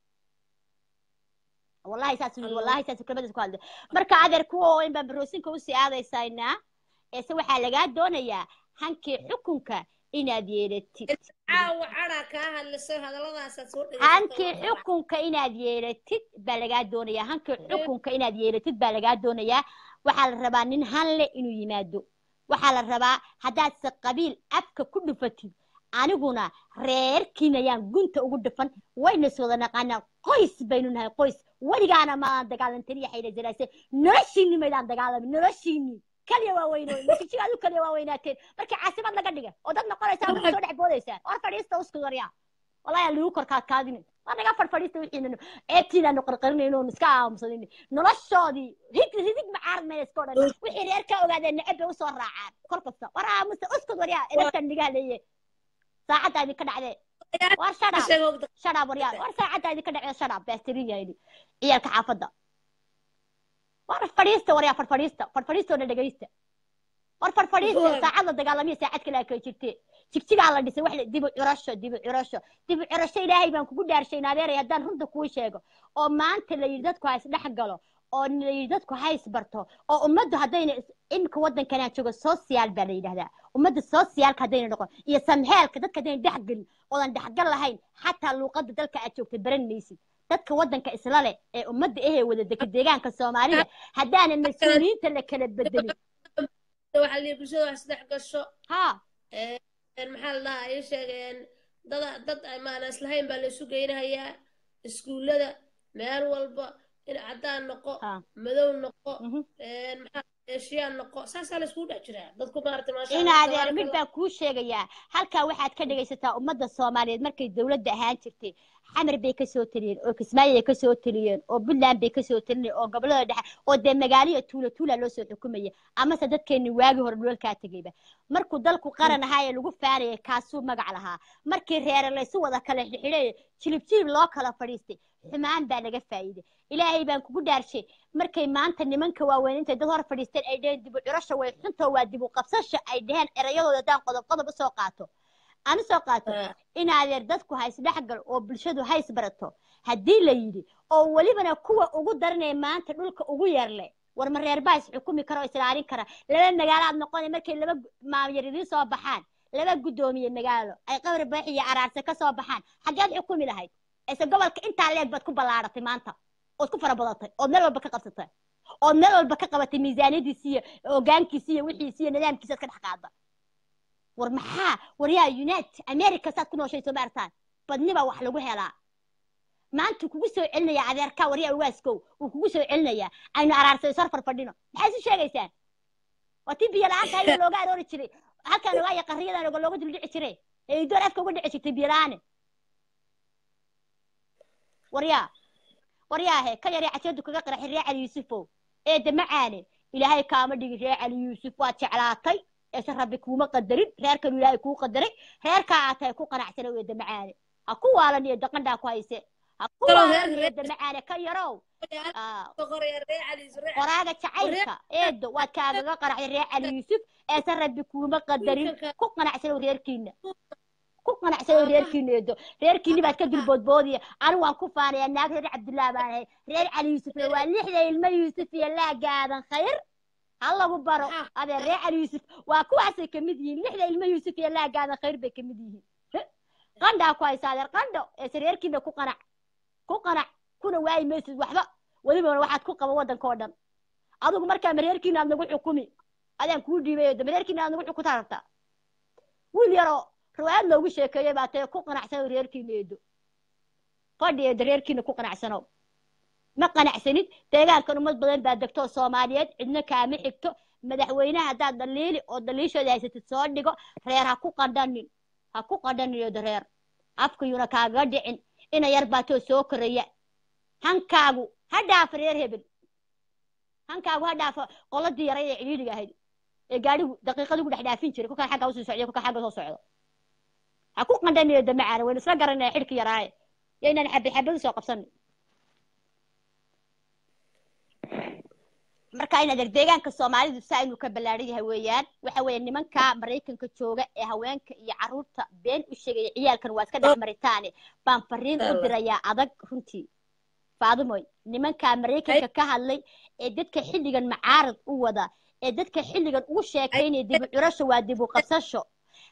wallahi saas yidhi Allah. wallahi saas kelmadaas ku hadlay marka adeer kuwa oo in baan baroosinka usii aadaysaynaa eese waxaa lagaa doonayaa hankii xukunka inaad yeelatid caawa cadhaa kaa hadlisay hadalladaasaad soo hankii dhegaysatay xukunka inaad yeelatid baa lagaa doonayaa hankii xukunka inaad yeelatid baa lagaa doonayaa waxaa la rabaa nin hanle inuu yimaado waxaa la rabaa haddaad se qabiil afka ku dhufatid aniguna reerkiina ayaan gunta ugu dhufan wayna is wada naqaanaa qoys baynu nahay qoys weligaana maaan dagaalantin iyo xayla jaraase noloshiinni maydaan dagaalamin noloshiinni kaliya waa weynooy masijiga adu kaliya waa weynaateen markii caasimad laga dhiga oo dad noqonaysaa waa soo dhex boodaysaa war fadhiista usku waryaa wallahi aan lagu korkaadkaadin waa naga fadhfadhiista wixiina eebtiinaanu qarqarinayno iska aamusanin noloshoodii hig ridig macaarad mayna iska odhan wixii reer ka ogaadeen neceb bay usoo raacaan kol kasta war aamusa uskud waryaa inaskan nigaa leeye saacaddaa idinka dhacdee war shadhaab Sheeg ogda. shadhaab waryaa war saacaddaa idinka dhacdee shadhaab baastirin yahay ciyaalka xaafadda war fadhiista waryaa fadhfadhiista fadhfadhiista oo dhan dhegaysta war fadhfadhiista Gool. saacad la dagaalamiya saacad kale kay jirtee jigjigaa la dhisay wax la- dibu curasho dibu curasho dibu curasho ilaahay baan kugu dhaarshay naadeeray haddaan runta kuu sheego oo maanta la yidhi dadku ha isdhex galo oo la yidhi dadku ha isbarto oo ummaddu haddayna is- imika waddankanaa joogo social baa la yidhahdaa ummadda socialka haddayna noqon iyo samheelka dadka haddayna dhexgelin oodan dhexgal lahayn xataa luuqadda dalka aad joogtay baran maysid dadka waddanka isla leh ee ummadda ehee wada dega deegaanka soomaalida haddaanan mas-uuliyiinta la kala bedelin waxaa la yidhi bulshada wax isdhex gasho ha Ee, een, maxaa la dhahaa ay sheegeen dad dad maana islahayn baa la isu geynahayaa iskuullada meel walba in caddaan noqo ha madow noqo mhm. een, maxaa eeshiyaan noqo saasaa la iskugu dhex jiraa dadku maaragtay maasha in Allah adeer mid tabaaraka baan kuu sheegayaa halkaa waxaad ka dhegaysataa ummadda soomaaliyeed markay dowladda ahaan jirtay xamar bay kasoo taliyeen oo kismaayo ay kasoo taliyeen oo puntland bay kasoo taliyeen oo gobolada dhexe oo dee magaaliya tuula tuula loo soo xukumaya amase dadkeenni waagii hore dhulalkaa tegayba markuu dalku qaran ahaa ee lagu faanayay kaasuu magac lahaa markii reere laysu wada kala xidhay jilib jilib loo kala fadhiistay xumaan baa laga faa'iiday ilaahay baan kugu dhaarshay markay maanta nimanka waaweyn intay dad hor fadhiisteen ay dheheen dibu curasha way xunta waa dibu qabsasha ay dheheen erayadooda haddaan qodob qodob usoo qaato aan usoo qaato Ah. in adeer dadku ha isdhexgal oo bulshadu ha isbarato haddii la yidhi oo welibana kuwa ugu daranaya maanta dhulka ugu yarle war ma reer baa is xukumi kara oo islaalin kara laba magaalo aad noqonay markay laba gu- maamyar idiin soo baxaan laba guddoomiye magaalo ay qabri baax iyo araarse ka soo baxaan xaggeed xukumi lahayd ise gobolka intaa leeg baad ku ballaaratay maanta ood ku fara badatay ood meel walba ka qabsatay ood meel walba ka qabatay miisaaniyadiisi iyo hogaankiisi iyo wixiisi iyo nidaamkiisa ka dhex qaada war maxaa war yaa united america saad ku nooshay soo ma artaan badniba wax lagu helaa maanta kugu soo celinaya adeerkaa waryaa ugaaskow uu kugu soo celinaya aynu araarsay sor farfadhino maxay isu sheegaysaan waa tii biyo la-aanta ayada looga aroori jiray halkan waayo qarriyadan oga looga dul dhici jiray ee idoon afka uga dhici jirtay biyo la-aane waryaa waryaahe ka yaree caseedu kaga qaraxi ree cali yuusufow ee damacaane ilaahay kaama dhigin ree cali yuusuf waad jeclaatay eese rabbi kuuma qadarin reerkanu ilaahay kuu qadaray reerkaa aad tahay ku qanacsana ee damacaane ha ku waalan iyo daqandhaa ku hayse ha ku Kaloo waalan reerka iyo reer- damacaane ka yarow Aa, qoraya ree cali ree qoraaga jacaylka eedo waad kaagaga qanacday reer cali yuusuf eese rabbi kuuma qadarin ku qanacsanow reerkiina ku qanacsanow reerkiina eedo reerkiini baad ka dulboodboodiya anigu waan ku faanayaa naag reer cabdillah baan ahay reer cali yuusufna waa lixda ilmo yuusuf iyo laagaadan khayr ha lagu baro adee reer cali yuusuf waa kuwaasay ka mid yihiin lixda ilmo yuusuf iyo laagaadan khayr bay ka mid yihiin qandhaa ku haysa adeer qandho eese reerkiina ku qanac ku qanac kuna waayi maysid waxba welibana waxaad ku qaba waddanka oo dhan adigu markaa mareerkiina aad nagu xukumi adaan kuu dhiibay eedo mareerkiina aad nagu xukuntaa rabtaa wiil yaroo riwaayad loogu sheekeeyey baa tee ku qanacsanow reerkiina eedo fadhi eedo reerkiina ku qanacsanow ma qanacsanid deegaankan ummad badan baa degto oo soomaaliyeed cidna kaama xigto madaxweynaha haddaad dhaliili oo dhaliishooda haysatid soo dhigo reer ha ku qandhanin ha ku qandhanin eedo reer afkayuna kaaga dhicin ina yar baatoo soo koraya hankaagu ha dhaafa reer hebel hankaagu ha dhaafa qoladii yaray ee cidhiidhiga ahayd ee gaadhigu daqiiqadigu dhex dhaafin jiray kukaan xagga usii socday kukaan xagga soo socdo ha ku qandhanayo damacaana waynu isla garanaya xidhki yaraaye yaynaan xabad xabad usoo qabsanin marka in adeer deegaanka soomaalidu si aynu ka ballaaran yahay weeyaan waxa weeye nimanka maraykanka jooga ee haweenka iyo carruurta been u sheegaya ciyaalkan waa iska dhex maritaane baan fariin u dirayaa adag runtii faadimoy nimanka maraykanka ka hadlay ee dadka xilligan macaarad u wada ee dadka xilligan ugu sheekaynaya dib u curasho waa dib u qabsasho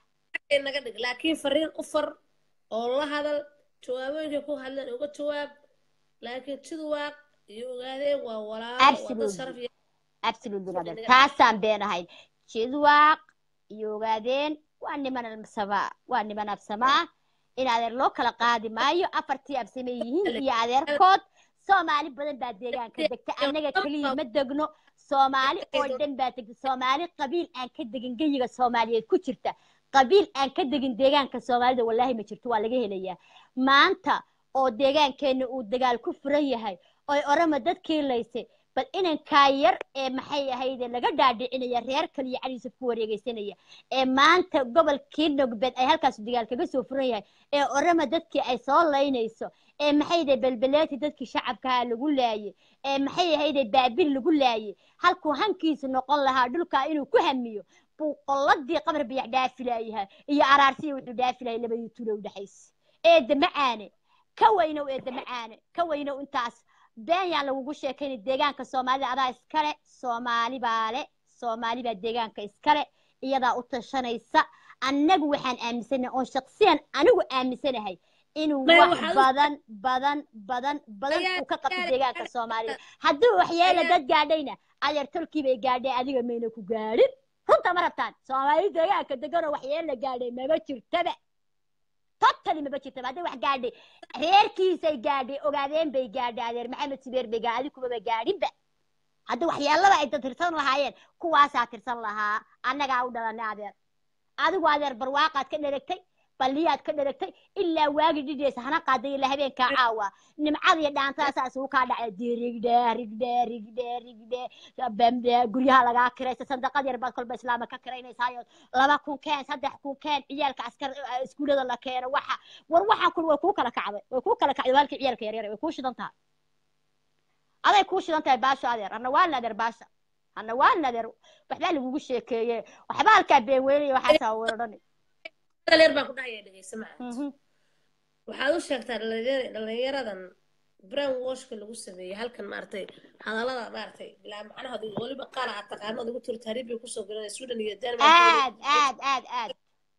naga dhig laakiin fariin u far oo la hadal jawaabooyinkay ku hadleen uga jawaab laakiin tidwaaq iyo ogaadeen waa walaalo waa dad sharaf absolutely iyo absolutely brother taasaan been ahayn jidwaaq iyo ogaadeen waa niman absamaa waa niman absamaa in adeer loo kala qaadi maayo afartii absame yihiin iyo adeerkood soomaali badan baa deegaanka degta annaga keliya ma degno soomaali oo dhan baa degta soomaali qabiil aan ka degin geyiga soomaaliyeed ku jirta qabiil aan ka degin deegaanka soomaalida wallaahi ma jirto waa laga helayaa maanta oo deegaankeenna uu dagaal ku furan yahay oy orama dadkii laysay bal inankaa yar ee maxay ahayde laga dhaadhicinaya reer kaliya caliisaf ku wareegeysanaya ee maanta gobolkii nogbeed ay halkaas dagaal kaga soo furan yahay ee orama dadkii ay soo laynayso ee maxayde belbeleeti dadkii shacabkaha lagu laayay ee maxay ahayde baabil lagu laayay halkuu hankiisu noqon lahaa dhulkaa inuu ku hamiyo buu qolladii qabar biyax dhaafi laayahay iyo araarsiya wuxuu dhaafi lahay labadii tulo u dhexaysa eedda macaane ka weynow eedda macaane ka weynow intaas been yaan lagugu sheekaynay deegaanka soomaalida adaa iskale soomaali baa le soomaali baa deegaanka iskale iyadaa u tashanaysa annagu waxaan aaminsanahay oon shaksiyan anigu aaminsanahay inuu Maya, wax waxaad u- badan badan badan badan Maya, uu ka qabto Maya, deegaanka soomaalida hadduu waxyeela Maya. dad gaadhayna adeer tolkii bay gaadhay adiga mayna ku gaadhin runta ma rabtaan soomaali deegaanka deganoo waxyeela gaadhay maba jirtaba totally maba jirtaba hadday wax gaadhay reerkiisay gaadhay ogaadeen bay gaadhay adeer maxamed sibeer bay gaadhay adigu kumaba gaadhinba hadda waxyaalada ay dad tirsan lahaayeen kuwaasaa tirsan lahaa annagaa u dhalanay adeer adigu adeer barwaaqaad ka dheragtay balliyaad ka dheragtay ilaa waagi dhidheesa hana qaaday ilaa habeenkaa caawa nimcada iyo dhaantadaasaa isugu kaa dhacay dee rigdhe rigdhe rigdhe rigdhe bamde guryaha lagaa kiraysa sandaqad yar baad kolba islaama ka kiraynaysaayoo laba kun keen saddex kun keen ciyaalka askar iskuulada la keeno waxa war waxaan kun way kuu kala kacday way kuu kala kacday waalkii ciyaalka yaryar way kuu shidan tahay aday kuu shidan tahay baasho adeer anna waa nadeer baasha anna waa nadeer waxbaa lagugu sheekeeye waxba halkaa been weynaya waxaasaa weeradhani dhalinyar baan ku dhahaya dhegeysa maca waxaad u sheegtaa dhalinyar- dhalinyaradan brown washka lagu sameeyey halkan maaragtay hadallada maaragtay bilaa macnaha weliba qaar aad taqaano ad ugu tiri taariib bay kusoo galanaya sweden iyo denmark aad aad aad aad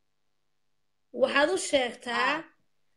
waxaad u sheegtaa Ah.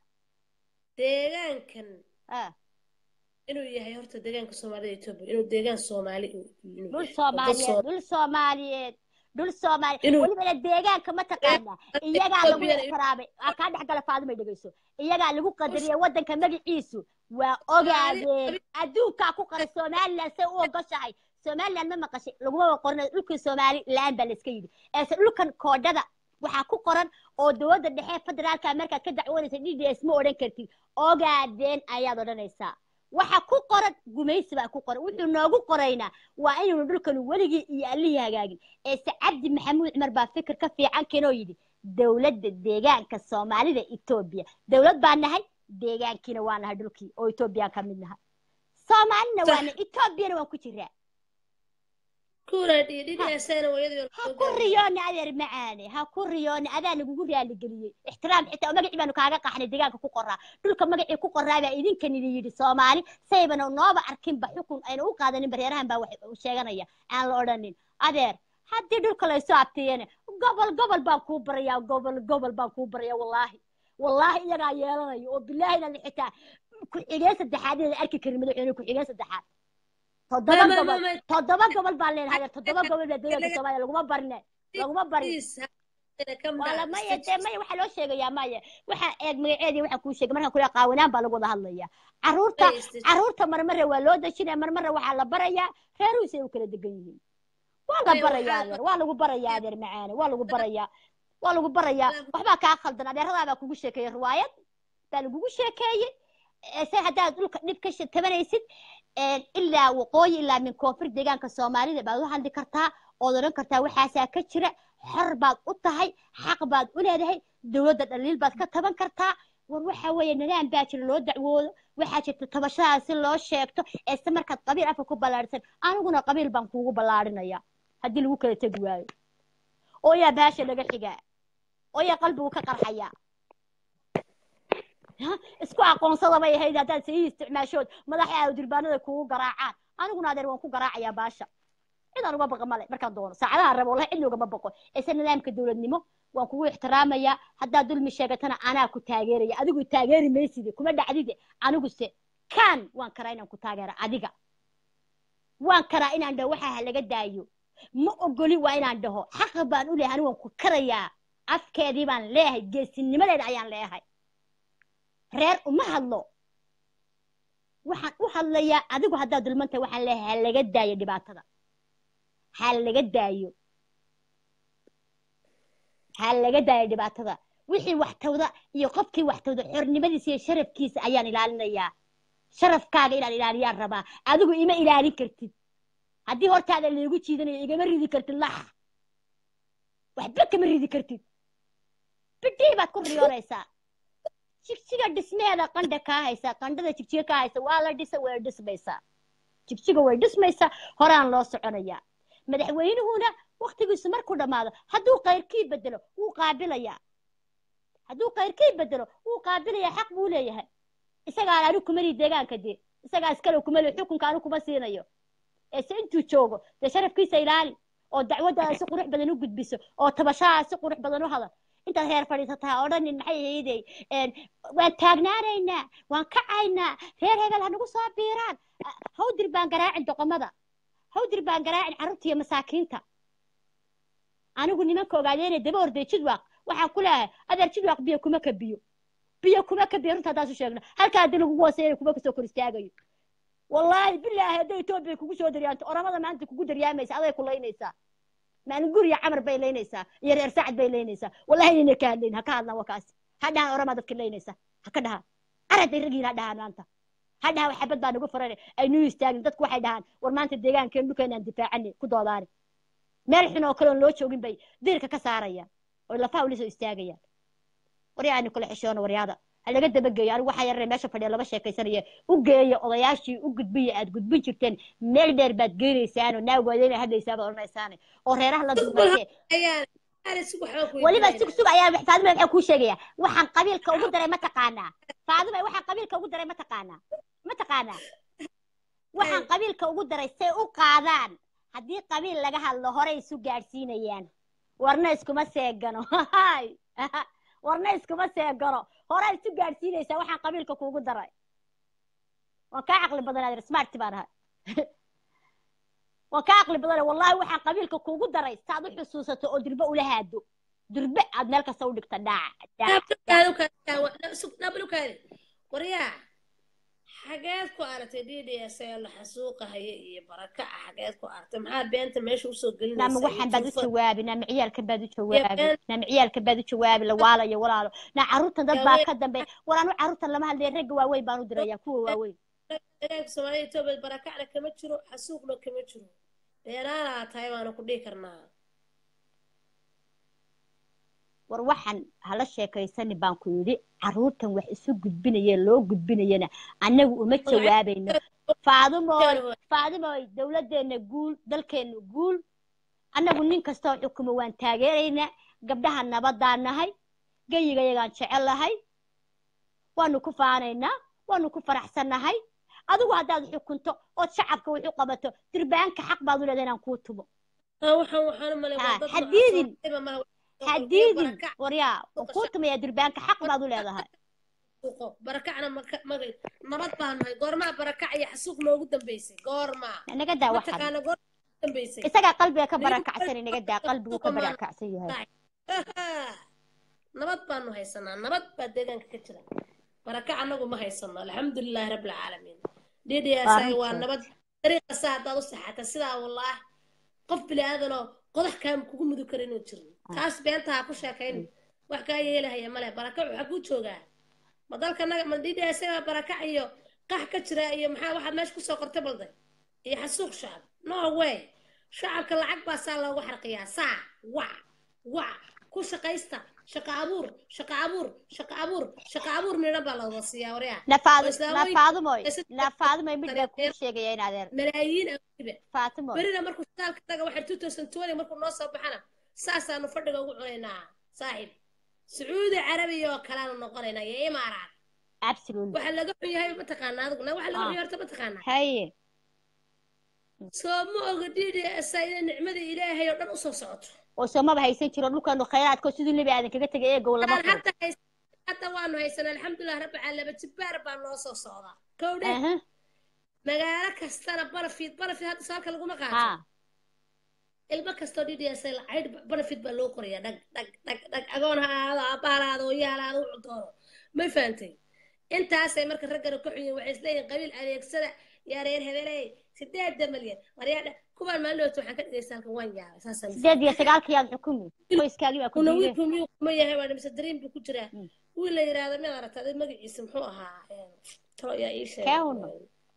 deegaankan ah inuu yahay horta deegaanka soomaalida etoobiya inuu deegaan soomaali uu- inuu dhul yahay oo dad soomaaliyeed dhul soomaaliyeed dhul soomaali inuu welibana deegaanka ma taqaanaa iyagaa lagu Ethiopian ixtiraamay aa kaa dhex gala faadumay dhegeyso iyagaa lagu qadariyay waddanka magaciisu waa ogaadeen adduunkaa ku qaray somalilan say u ogoshahay somalilan ma maqashay laguma qorin dhulkii somalilan baa layska yidhi eese dhulkan koodhada waxaa ku qoran oo dowladda dhexe federaalka markaad ka dacwoonaysa d d s ma odhan kartid ogaadeen ayaad odhanaysaa waxa ku qoran gumaysi baa ku qoran wuxuu noogu qoraynaa waa inaynu dhulkan weligii iyo allihii hagaagin eese cabdi maxamuud cumar baa fikir ka fiican keenoo yidhi dowladda deegaanka soomaalida etoobiya dowlad baa nahay deegaankiina waa nahay dhulkii oo etoobiyaan ka mid nahay soomaalina Sax. waana etoobiyana waan ku jiraa kuuraan iyo dhinacaasana wayadii ha ku riyooni adeer macaane ha ku riyooni adaa lagugu raaligeliyey ixtiraam xitaa oo magacii baanu kaaga qaxnay deegaanka ku qoraa dhulka magacii ku qoraa baa idinkan idin yidhi soomaali saybana nooba arkinba xukun ayna u qaadanin bareerahan baa wax sheeganaya aan la odhanin adeer haddii dhulka laysoo abtiyene gobol gobol baan kuu barayaa gobol gobol baan kuu barayaa wallaahi wallaahi iyagaa yeelanaya oo bilaahina xitaa ku-xigeen saddexaad inaan arki karin madaxweyne ku-xigeen saddexaad toddoba Ma- ma- gobol ma- ma- toddoba gobol baan leenahay adeer toddoba gobol baa deegaanka soomaaliya laguma barine laguma barin wala maya dee maya waxaa loo sheegayaa maya waxaa eeg magaceedii waxaa kuu sheegay markaan kule qaawanaan baa lagu wada hadlaya caruurta caruurta marmare waa loo dejinaya marmare waxaa la barayaa reeruhus ay u kala degan yihiin waa la Maya, barayaa waxaa- adeer waa lagu barayaa adeer macaane waa lagu barayaa waa lagu barayaa waxbaa kaa khaldan adeeradaa baa kugu sheekeeyey riwaayad baa lagugu sheekeeyey ee se haddaad dhulka dhib ka she- tabanaysid een, ilaa waqooyi ilaa min koonfur deegaanka soomaalida baad u hadli kartaa ood odhan kartaa waxaasaa ka jira xor baad u tahay xaq baad u leedahay dowladda dhaliil baad ka taban kartaa war waxa weeye nidaam baa jira loo dacwoodo waxaa jirta tabashadaas si loo sheegto ee se markaad qabiil afka ku ballaadhisan aniguna qabiil baan kuugu ballaadhinaya haddii lagu kala tegi waayo oo yaa baasha laga xigaa oo yaa qalbigu ka qarxaya Ha? isku aqoonsada bay ahayd haddaad sayii isticmaashood madaxa aad durbaanada kugu garaacaan aniguna adeer waan ku garaacayaa baasha cidaan uga baqa male markaan doono saacadaha rabo wallahi cidna ugama baqo ise nidaamka dowladnimo waan kugu ixtiraamayaa haddaad dulmi sheegatana anaa ku taageeraya adigu taageeri mayside kuma dhacdide aniguse kaan waan karaa inaan ku taageera adiga waan karaa inaan dhaho waxaa ha laga daayo ma ogoli waa inaan dhaho xaqa baan u leeyahay anigu waan ku karayaa afkeedii baan leeyahay geesinimadeeda ayaan leeyahay reer uma hadlo waxaan u hadlayaa adigu haddaad dulmantahay waxaan leeyahay ha laga daayo dhibaatada ha laga daayo ha laga daayo dhibaatada wixii waxtawda iyo qofkii waxtawda xornimadiisa iyo sharafkiisa ayaan ilaalinayaa sharafkaaga inaan ilaaliyaan rabaa adigu ima ilaalin kartid haddii hortaada laygu jiidanayo igama ridi kartid lax waxba kama ridi kartid bidhii baad ku riyoonaysaa jigjiga dhismeeda qandha kaa haysa qandhada jigjiga kaa haysa waa la dhisa way dhismaysaa jigjiga way dhismaysaa horaan loo soconayaa madaxweynuhuna waktigiisu markuu dhammaado hadduu kayrkii bedelo wuu qaabilayaa hadduu kayrkii bedelo wuu qaabilayaa xaq buu leeyahay isagaan anigu kumali deegaanka dee isagaa iskale kumali xukunka anigu kuma siinayo ee se intuu joogo dee sharafkiisa ilaali oo dacwaddaada si qurux badan u gudbiso oo tabashadaa si qurux badan u hadal intaad heer fadhiisataa odhanin maxay ahaydey waan taagnaanaynaa waan kacaynaa reer hebel ha nagu soo biiraan hawdir baan garaacin doqomada hawdir baan garaacin carruurta iyo masaakiinta anigu nimanka ogaadeena daba orday jidwaaq waxaan ku leeyahay adeer jidwaaq biyo kuma ka biyo biyo kuma ka biyo runta haddaan su sheegno halkaa haddii lagugu hooseeya kuma kasoo kor istaagayo wallaahi bilaahi hadday etoobiya kugu soo daryaanto oramada maanta kugu daryaamaysa aday ku laynaysaa maalin guriya camar bay laynaysaa iyo reer saacad bay laynaysaa wallahi inayna ka hadlayn ha ka hadlaan wakaasi ha dhahaan oramaa dadka laynaysa ha ka dhahaan araday ragiin ha dhahaan maanta ha dhahaan waxabad baa nagu furan ay nuu istaagin dadku waxay dhahaan war maanta deegaankeen dhulkeenaan difaacani ku doodaani meel xun oo kale oon loo joogin bay diirka ka saarayaan oo lafaha ula soo istaagayaan waryaani kula xishoono waryaada ha laga dabageeyo anigu waxaa yarare meesha fadhiya laba sheekaysanaya u geeya odayaashii u gudbiya aad gudbin jirteen meel dheer baad geenaysaanoo naawgaada inay hadlaysaa baad odhanaysaane oo reeraha la dulmaysee weliba sug sug ayaa faadima waxaa kuu sheegaya waxaan qabiilka ugu daray ma taqaanaa faadima waxaan qabiilka ugu daray ma taqaanaa ma taqaanaa waxaan qabiilka ugu daray say u qaadaan haddii qabiil laga hadlo horey isu gaadhsiinayaan warna iskuma seegano warna iskuma seegano hore isu gaadhsiinaysaa waxaan qabiilka kuugu daray waan kaa caqli badanaad smart baan ahay waa ka aqli badane wallahi waxaan qabiilka kuugu daray saad u xusuusato oo dirbe ula haado dirbe aad meel kasta u dhigta dhaac dhaac nablukaadi waryaa xageed ku aragtay d d s ee la xasuuqahaya iyo baraka ah xageed ku aragtay maxaa beenta meesha usoo nama gelinaysaa waxaan baad u youtube jawaabi nama ciyaalkan baad u jawaabi been nama ciyaalkan baad u jawaabi la waalayo walaalo na carruurtan dad baa ka dambeeya war anu carruurtan lama hadlaya ragga waaweyn baan u diraya kuwa waaweyn dagaalka soomaaliya etoobiya barakacna kama jiro xasuuqna kama jiro dheeraanaa tahay baanu ku dhihi karnaa war waxaan hala sheekaysani baan ku yidhi carruurtan wax isu gudbinaya loo gudbinayana annagu uma jawaabayno faadumooy faadumooy dowladdeena guul dalkeenna guul annagu nin kastoo xukumo waan taageeraynaa gabdhaha nabadaan nahay geyigayagaan jecellahay waanu ku faanaynaa waanu ku faraxsannahay adigu haddaad xukunto ood shacabka wax u qabato dirbaanka xaq baad u leedahay inaan kuu tumo haa waxaan waxaan u malay waa haa dad hadiidin macasuuqayba malaha iyo hadiidin barakac waryaa waan kuu tumayaa dirbaanka xaq baad u leedahay xasuuqo barakacna maka magay nabad baan nahay goormaa barakac iyo xasuuq noogu dambeysay goormaa naga daa waxan mataqaana goormaa noogu dambeysay isagaa qalbiga ka Nigu barakacsan inaga daa qalbigu ka xasuuqa maan barakacsan yahay nabad baanu haysanaa nabad baa deegaanka ka jira barakac annagu ma haysano alxamdulilaahi rabbilcaalamiin waa ddsi waa runta nabad dariiqasa haddaad u saxata sidaa wallaahi qof bini aadanoo qodax kaama kugu mudi karo inuu jirin taas beenta ha ku sheekayn wax kaa yeelahaya male barakac waxaa kuu joogaa ma dalkanaga ma ddsi baa barakac iyo qax ka jira iyo maxaa waxaad meesha kusoo qortay balday iyo xasuuq shacab no way shacabka lacag baa saa loogu xarqiyaa saa wac wac ku shaqaysta shaqa abuur shaqa abuur shaqa abuur shaqa abuur nidhan baa la wada siiyaa waryaa oo nafaadu islaamooyinka nafaadumoy ay si nafaadumoy mid baa kuu tareereen sheegaya in adeer malaayiin awgiba faatimoy berina markuu saalka taga waxay 2020 markuu noo soo baxana saasaanu fadhiga ugu cunaynaa saaxiib sacuudi carabiya oo kaleanu noqonaynaa iyo imaaraat absolutely waxaa laga xun yahay mataqaanaa adiguna waxaa laga ah xun yahay horta mataqaanaa haye soo ma oga ddsa inay nicmada ilaahay oo dhan usoo socoto oo soomaba haysan jiro dhulkaanu khayraadko siduu nebi aadan kaga tegay eegow lama aan furo hadda hays hadda waanu haysanaa alxamdulilah rabbi caalaba jibbaar baa noo soo socdaa kowdhe aha magaalo kastana barafid barafid hadda saalka laguma qaato ha ilmo kastoo ddsa caydh barafid baa loo qorayaa dhag dhag dhag dhag agoon ha ahaado aabbaha ha ahaado oyaha ha ahaado wuxuu doono may fahantay intaasay marka raggana ka xunyiin waxay isleeyihin qabiil adeegsada yaa reer hebeley sideeda malyan waryaadha kuwaan maalinoota waxaan ka dhigaysa halkan waan yaabay saasaan sideed iyo sagaalkiyaad xukumi qoyskaagii baa ku kuna diiday wiilku miyuu kuma yahay waa mise dareen buu ku jiraa Mm. wiil la yidhaahdo miyaad aragta adig magaciisa muxuu ahaa talo yaa ii sheegay keewno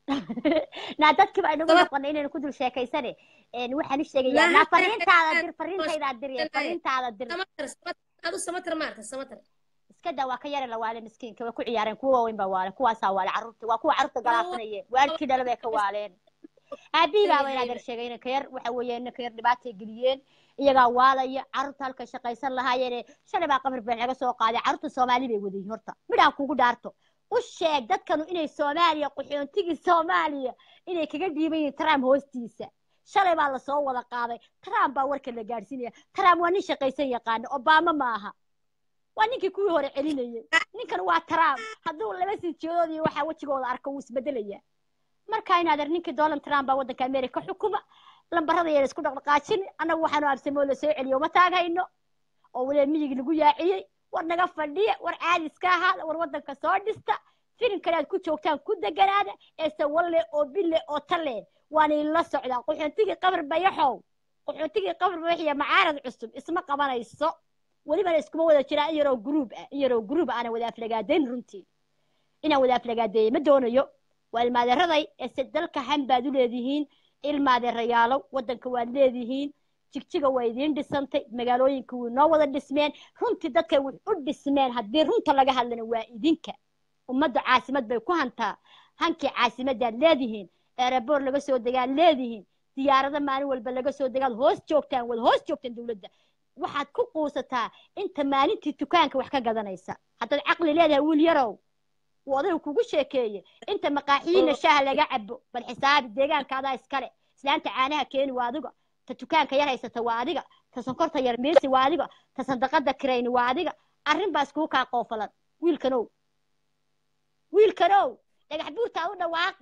naa dadkii baa inagu noqonay inaynu ku dul sheekaysane een waxaan u sheegayaa naa fariintaada dir fariintaydaa dir fariintaada dir samatar samatar adu samatar maarta samatar iska daa waa ka yara la waale miskiinka way ku ciyaareen kuwa waaweyn baa waale kuwaasaa waale carruurta waa kuwa carruurta galaasanayeen waalkii dhala bay ka waaleen aabihii baa wayn adeer sheegay inanka yar waxa weeye inanka yar dhibaatay geliyeen iyagaa waalaya carruurta halka shaqaysan lahaayeene shalay baa qamar been laga soo qaaday carruurta soomaali bay wadayihin horta midhaan kugu dhaarto u sheeg dadkanu inay soomaaliya qaxoontigii soomaaliya inay kaga dhiiban yihiin trump hoostiisa shalay baa lasoo wada qaaday trump baa warka la gaadhsiinaya trump waa nin shaqaysan yaqaano obama ma aha waa ninkii kuwii hore celinayay ninkan waa trump hadduu laba sii jeedood iyo waxaa wejigooda arko wuu isbedelaya marka in adeer ninkii donald trump baa waddanka america xukuma lambarada yar isku dhaqdhaqaajin annagu waxaanu absamoo la soo celiyo uma taaghayno oo waliba miyigi lagu yaaciyey war naga fadhiya war caadi iska ahaada war waddanka soo dhista filimkana aad ku joogtaan ku deganaada ee sawalle oo bille oo talle waana ila socdaa qaxoontigii qabar bayaxow qaxoontigii qabar bayaxiya macaarad cusub isma qabanayso welibana iskuma wada jiraa in yaroo gruub ah in yaroo gruub aanan wada aflagaadayn runtii inaan wada aflagaadeeyo ma doonayo waa ilmaadeeraday ee se dalka han baad u leedihiin ilmaadeerayaalow waddanka waad leedihiin jigjiga waa idiin dhisantay magaalooyinka way noo wada dhismeen runtii dadkay wax u dhismeen haddii runta laga hadlana waa idinka ummadda caasimad bay ku hantaa hankii caasimadaad leedihiin eeraboor laga soo degaad leedihiin diyaarado maalin walba laga soo degaad hoos joogtaan wada hoos joogtaan dowladda waxaad ku quusataa inta maalintii dukaanka wax ka gadanaysa haddaad caqli leedahay wiil yarow uu odaygu kugu sheekeeye inta maqaaxiyiina shaaha laga cabo bal xisaabi deegaanka adaa iskale islaanta caanaha keeni waa adiga ta dukaanka yar haysata waa adiga ta sonkorta yar miisi waa adiga ta sandaqada kirayni waa adiga arrin baa iskuu kaa qoofalan wiilkanow wiilkanow dhagax buurtaad u dhawaaqi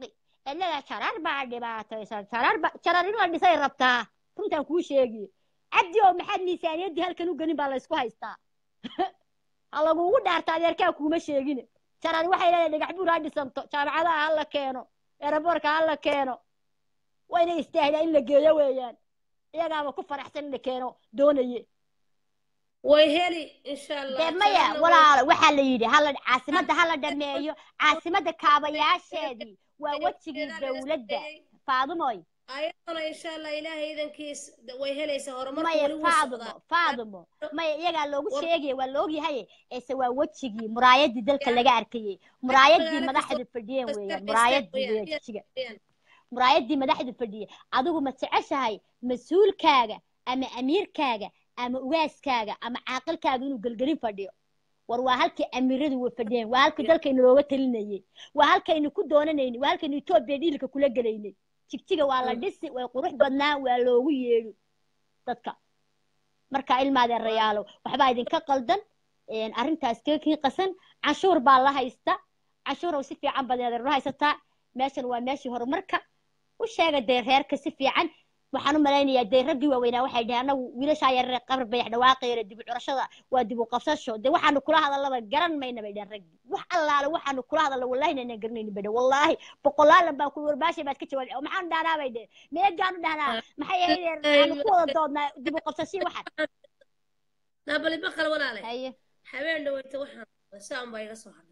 cidlada jarar baa dhibaataysan jarar ba jarar in la dhisay rabtaa runtaan kuu sheegi cabdi oo maxaad miisaaniyaddii halkan u gelin baa la isku haystaa ha lagugu dhaarta adeerkaa kuuma sheegin jarar waxay leedahay dhagax buur ha dhisanto jaamacadaha ha la keeno eeraboorka ha la keeno waa inay istaahdaa in la geeyo weeyaan iyagaaba ku faraxsan in la keeno doonaye way heli insha allah dee maya Jaranna way- walaalo waxaa la yidhi hala caasimadda hala dhameeyo caasimadda kaabayaasheedii waa wejigii dowladda faadumoy ayadana insha allah ilaahay idankiis way helaysaa horumarka maya weli wuu faadumo socdaa faadumo maya iyagaa loogu War- sheegaya waa laogyahay ese waa wejigii muraayadii dalka laga arkayey muraayadii magaalo madaxdu kastoo fadhiyeen kasta weeyaan kasta muraayadii weeyaan, weeyaan jijiga weeyaan. muraayadii madaxdu fadhiyey adigu ma jeceshahay mas-uulkaaga ama amiirkaaga ama ugaaskaaga ama caaqilkaaga inuu gelgelin fadhiyo war waa halkii amiiradu way fadhiyeen waa halkii dalkaynu looga talinayey waa halkaynu ku doonanaynay waa halkaynu etoobiya dhiilka kula gelaynay jigjiga waa la dhisi way qurux badnaa waa loogu yeedhi dadka marka ilmaadeen rayaalow waxbaa idinka qaldan een, arrintaas keekii qasan canshuur baa la haysta canshuurow si fiican baad inaad haysataa meeshan waa meeshii horumarka u sheega dee reerka si fiican waxaan u malaynayaa dee raggii waaweynaa waxay dhaheen anagu wiilashaa yarare qabar bayax dhawaaqayra dib u curashada waa dib u qabsasho dee waxaanu kula hadallaba garan mayna bay dhaheen raggii wax allaale waxaanu kula hadalla wallaahi inaan garanaynin bay dhaheen wallaahi boqolaalan baan ku warbaashay baad ka jawaabay maxaanu dhahnaa bay dhaheen meegaanu dhahnaa maxay ahayd aanu ku wada doodnaa dib u qabsashii waxaan naabali baqal walaale haye habeen dhaweyta waxaan saan baa iga soo hadhay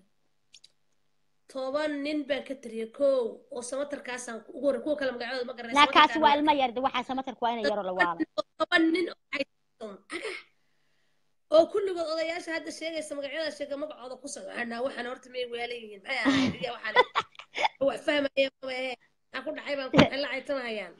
toban nin baan ka tiriyay kow oo samatarkaasaan ugu horey kuwa kale magacooda ma garanay naakaasi waa ilmo yar de waxaa samatarku waa ina yaro la waala toban nin oo haysan agah oo kulligood odayaasha hadda sheegaysa magacyada sheega magacooda ku socona waxaan horta may weela yihiin maxay ahayd iya waxaan wax fahmaya maba ehe maxaa ku dhacay baan ku xilla caytanahayaan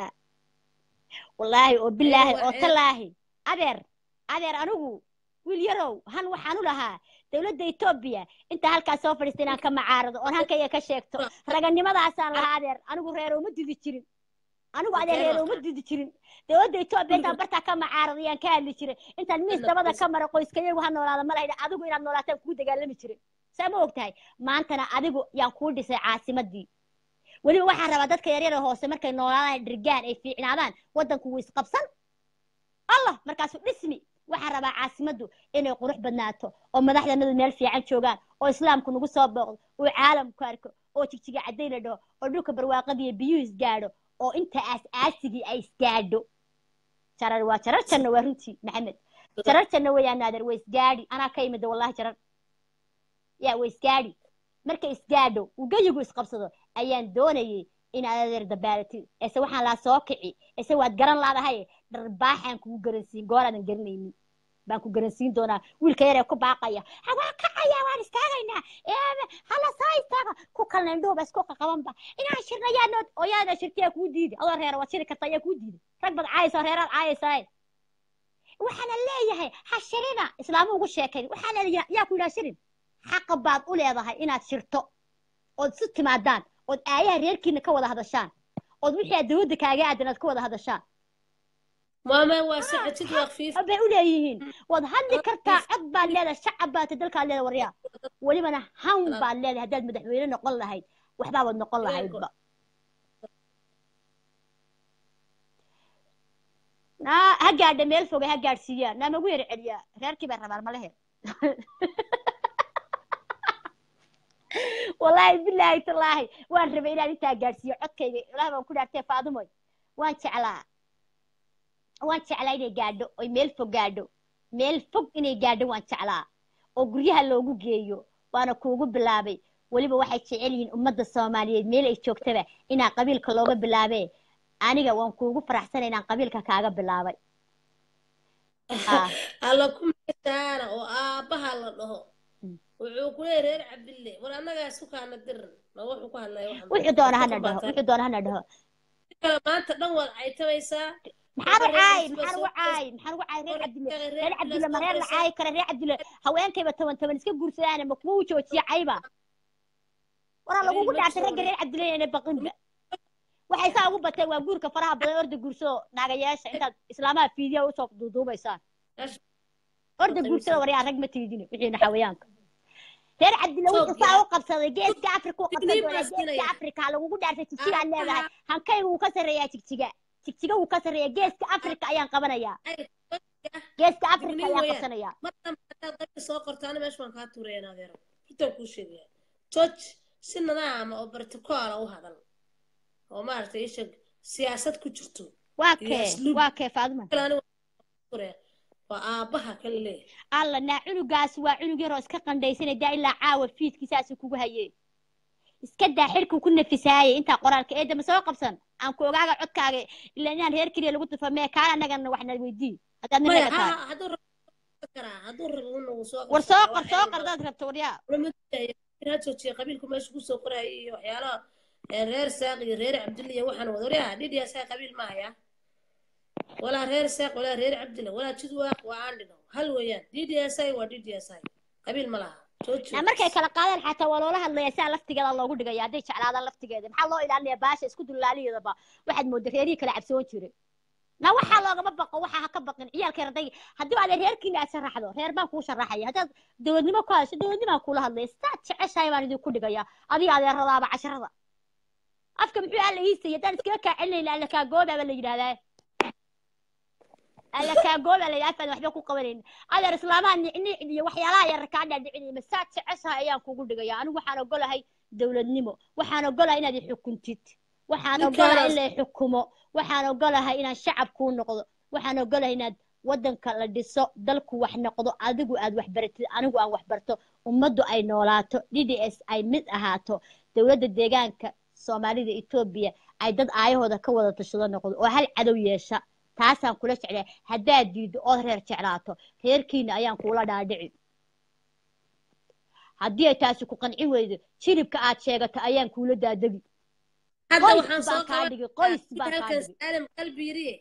wallaahi oo bilaahi waa oo ceeb. talaahi adeer adeer anigu wiil yarow han waxaan u lahaa dowladda etoobiya inta halkaas soo fadhiista inaan ka macaarado oon hankayga ka sheegto raganimadaasaan lahaa adeer anigu reer uma didi jirin anigu adeer reer uma didi jirin dowladda etoobiya intaan bartaa ka macaarado yaan ka hadli jiray intaan miis dabada ka mara qoyskayagu ha noolaada ma lahayn adigu inaad noolaataan kuu dagaalami jiray saa ma og tahay maantana adigu yaan kuu dhisay caasimadii weliba waxaan rabaa dadka yaryara hoose markay noolaadaan dhirgaan ay fiicnaadaan waddanku wuu isqabsan allah markaasu dhismi waxaan rabaa caasimaddu inay qurux badnaato oo madaxdanadu meel fiican joogaan oo islaamku nagu soo booqdo oo caalamku arko oo jigjiga cadday la dhaho oo dhulka barwaaqadiiyo biyuhu isgaadho oo inta aas-aasigii ay isgaadho jarar waa jarar janno waa runtii maxamed jarar janno weeyaan naader waa isgaadhi anaa ka imida wallahi jarar yaa waa isgaadhi markay isgaadho uu geyigu isqabsado ayaan doonayay inaad adeer dabaalatid ese waxaan laa soo kici ese waad garan laadahay dharbaaxaan kugu garansiin gooraadan garanaynin baan ku garansiin doonaa wiilka yaree ku baaqaya hawaa kacaya waan istaagaynaa ee hala soo istaaga ku kalna indhuhuba isku qaqabanba inaan shirna yaanood oo yaana shirtiyaa kuu diiday adoo reera waad shiri karta ayaa kuu diiday rag bad caayaysa reeraad caayaysaa waxaana leeyahay ha shirina islaamu ugu sheekay waxaana leeyahay yaa ku yidhaha shirin xaqa baad u leedahay inaad shirto ood isu timaadaan ood aayaha reerkiina ka wada hadashaan ood wixii aad dawladda kaaga aadan aad ka wada hadashaan maama waa saxajid waa khafiif bay u leeyihiin waad hadli kartaa cod baad leedahay shacab baad tahay dalkaad leedahay waryaa welibana han baad leedahay haddaad madaxweyne noqon lahayd waxbaa waad noqon lahaydba naa ha gaadha meel foge ha gaadhsiiyaa naa magu yara celiyaa reerkii baa rabaan malehe wallaahi bilaahi tallaahi waan rabay inaan intaa gaadhsiiyo codkayga ilaah baan ku dhaartay faadumoy waan jeclaa waan jeclaa inay gaadho oy meel fog gaadho meel fog inay gaadho waan jeclaa oo guryaha loogu geeyo waana kuugu bilaabay weliba waxay jecel yihiin ummadda soomaaliyeed meel ay joogtaba inaa qabiilka looga bilaabee aniga waan kuugu faraxsanay inaan qabiilka kaaga bilaabay alla ku meeshaana oo aabbaha la dhaho wuxuu ku leeyahay reer cabdille war annagaa isku kaana dirin ma wuxuu ku hadlaya waxan wuxuu doona hana dhaho wuxuu doona hana dhaho maanta dhan waad caytamaysaa maxaan u caay maxaan ugu caay maxaan ugu caay reer cabdille reer cabdille ma reer la caayi kara reer cabdille haweenkayba toban toban iska guursadaana ma kuwa u joojiya cayba waraa lagugu dhaartay ragga reer cabdille inay baqinba waxay saa ugu batay waa guurka faraha badan orda guursado naagayaasha intaad islaamaha fiidiya usoo duuduubaysaan orda guursada waryaa rag ma tiidine wixiina xawayaanka reer cabdilla wuxuu Ethiopia. saa u qabsaday geeska afrika u qabsan Digniin doonaa baa geeska siinaya. afrika lagugu dhaartay jigjigaad Ah, leedahay ah. hankayga wuu ka sarreeyaa jigjiga jigjiga wuu ka sarreeyaa geeska afrika ayaan qabanayaa Ay, geeska afrika digniin ayaan weeyaan. qabsanayaa mar dambe haddaad qabiil soo qorto ana meesha waan kaa tuuraya adeero intaan kuu sheegaya joj si nadaama oo bartikoola u hadal oo maaragtay isha siyaasad ku jirto waa iyo kee asluub waa kee faaduma kale aniga waan tuuraya. waa aabbaha kale leeyahay alla naa cunugaas waa cunug yaroo iska qandhaysanay daa ilaa caawa fiidkiisaasi kugu hayee iska daa xilkuu ku nafisaayay intaa qoraalka eedda ma soo qabsan aan ku ogaaga codkaaga ilaa inaan reer keliya lagu tufa mee kaan annagana waxna weydii haddaad nin maya naga tahay ha hadduu rabo wuu karaa hadduu rabo una wuu soo war soo qabsan qor karaa soo qor daad rabto waryaa ha joojiya qabiilku meesha kusoo qoraya iyo waxyaalaha ee reer saaq iyo reer cabdilla iyo waxaan wada waryaa dhidhiya saa qabiil ma haya walaa reer saaq walaa reer cabdilla walaa jidwaaq waa aan dhino hal weeyaan ddsi waa ddsi qabiil ma laha jooji na markay kala qaadaan xataa waa loola hadlaya saa laftigeeda loogu dhigaya hadday jeclaadaan laftigeeda maxaa loo ilaalinaya baasha isku dullaaliyeedaba waxaad mooda reerihii kala cabsoon jiray na waxaa loogama baqo waxaa ha ka baqin ciyaalkay raday haddii aad reerkiina aad sharaxdo reer baan kuu sharaxaya haddaad dowladnimo ku hadasho dowladnimaan kula hadlaya sidaad jeceshahay baan idinku dhigaya adiga adeeradaaba casharada afka muxuu alla iisaya haddaan iskaga kaa celinayna alla kaa goobaaba la yidhahdaa alla kaa gooba la yidhahdaa waxba ku qabanayn adeer islaamaha nicnic iyo waxyaalaha yar kaa dhaadhicinaya masaad jeceshahay ayaan kugu dhigaya anigu waxaan ogolahay dowladnimo waxaan ogolahay inaad i xukuntid waxaan ogolahay in la i xukumo waxaan ogolahay inaan shacab kuu noqdo waxaan ogolahay inaad waddanka la dhiso dalku wax noqdo adigu aad wax baratid anigu aan wax barto ummaddu ay noolaato d d s ay mid ahaato dowladda deegaanka soomaalida etoobiya ay dad aayahooda ka wada tashado noqdo oo hal cadow yeesha taasaan kula jeclaa haddaad diiddo ood reer jeclaato reerkiina ayaan kuula dhaadhici haddii ay taasi ku qancin weydo jiribka aad sheegato ayaan kuula daadegi hadda qoys waxaan baan soo kaa dhigi qoys baan kaa qabanaa dhigi saalim qalbi yiriye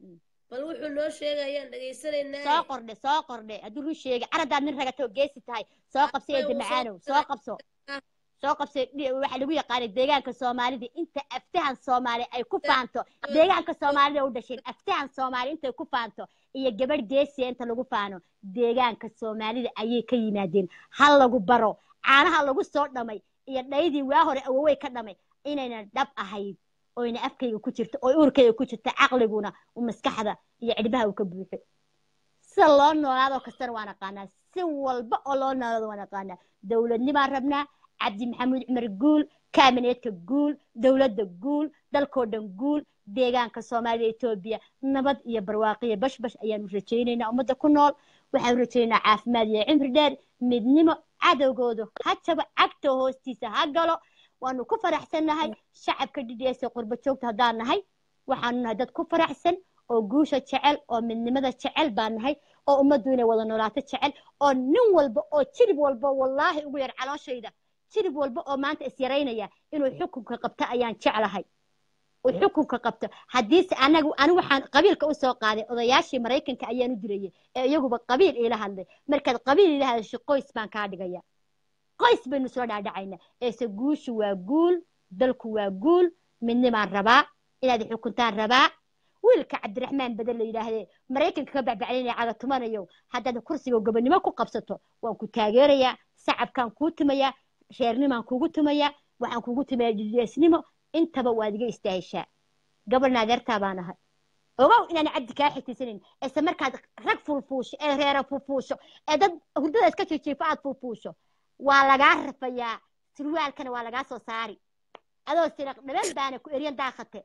bal wuxuu noo sheegayaan soo dhegaysanaynaa qordhe soo qordhe hadduu run sheegay caradaad nin ragato oo geesi tahay soo qabso eedda macaanow soo qabso soo qabso dhi- waxaa lagu yaqaanay deegaanka soomaalida inta aftahan soomaali ay ku faanto deegaanka soomaalida u dhasheen aftahan soomaali intay ku faanto iyo gabadh geesiya inta lagu faano deegaanka soomaalida ayay ka yimaadeen ha lagu baro caanaha lagu soo dhamay iyo dhaydii waa hore awowey ka dhamay inayna dhab ahayd oyna afkayga ku jirto oo urkayga ku jirto caqliguna u maskaxda iyo cidhbaha uu ka buuxo sida loo noolaadoo kastana waan aqaanaa si walba oo loo noolaado waan aqaanaa dowladnimaan rabnaa cabdi maxamuud cumar guul kaabineedka guul dowladda guul dalkoo dhan guul deegaanka soomaalida etoobiya nabad iyo barwaaqiyo bashbash ayaanu rajaynaynaa ummadda ku nool waxaanu rajaynaynaa caafimaad iyo cimri dheer midnimo cadowgoodu ha jabo cagta hoostiisa ha galo waanu ku faraxsannahay shacabka dhidhiyeesa qurba joogta haddaan nahay waxaanu nahay dad ku faraxsan oo guusha jecel oo midnimada jecel baan nahay oo ummaddu inay wada noolaato jecel oo nin walba oo jirib walba wallaahi ugu yar calooshayda jirib walba oo maanta isyaraynaya inuu xukunka qabto ayaan jeclahay uu xukunka qabto haddiise anagu anigu waxaan qabiilka u soo qaaday odayaashii maraykanka ayaan u dirayay ee iyaguba qabiil iila hadlay markaad qabiil iila hadasho qoys baan kaa dhigaya qoys baynu soo dhaadhacayna eese guushu waa guul dalku waa guul midnimaan rabaa inaad xukuntaan rabaa wiilka cabdiraxmaan badan la yidhaahdee maraykanka ka bacbaclinaya cagatumanayo haddaad kursiga gobonimo ku qabsato waan ku taageerayaa sacabkaan kuu tumayaa reernimaan kugu tumayaa waxaan kugu tumayaa dhideesnimo intaba waad iga istaahishaa gabarna adeertaa baan ahay ogow inaan cabdi kaa xigtiysanayn ise markaad rag fulfuusho ee reera fulfuusho ee dad hurdada iska jijiifo aad fulfuusho waa lagaa rafayaa surwaalkana waa lagaa soo saari adoo siraq dhaban baana ku eryan daaqate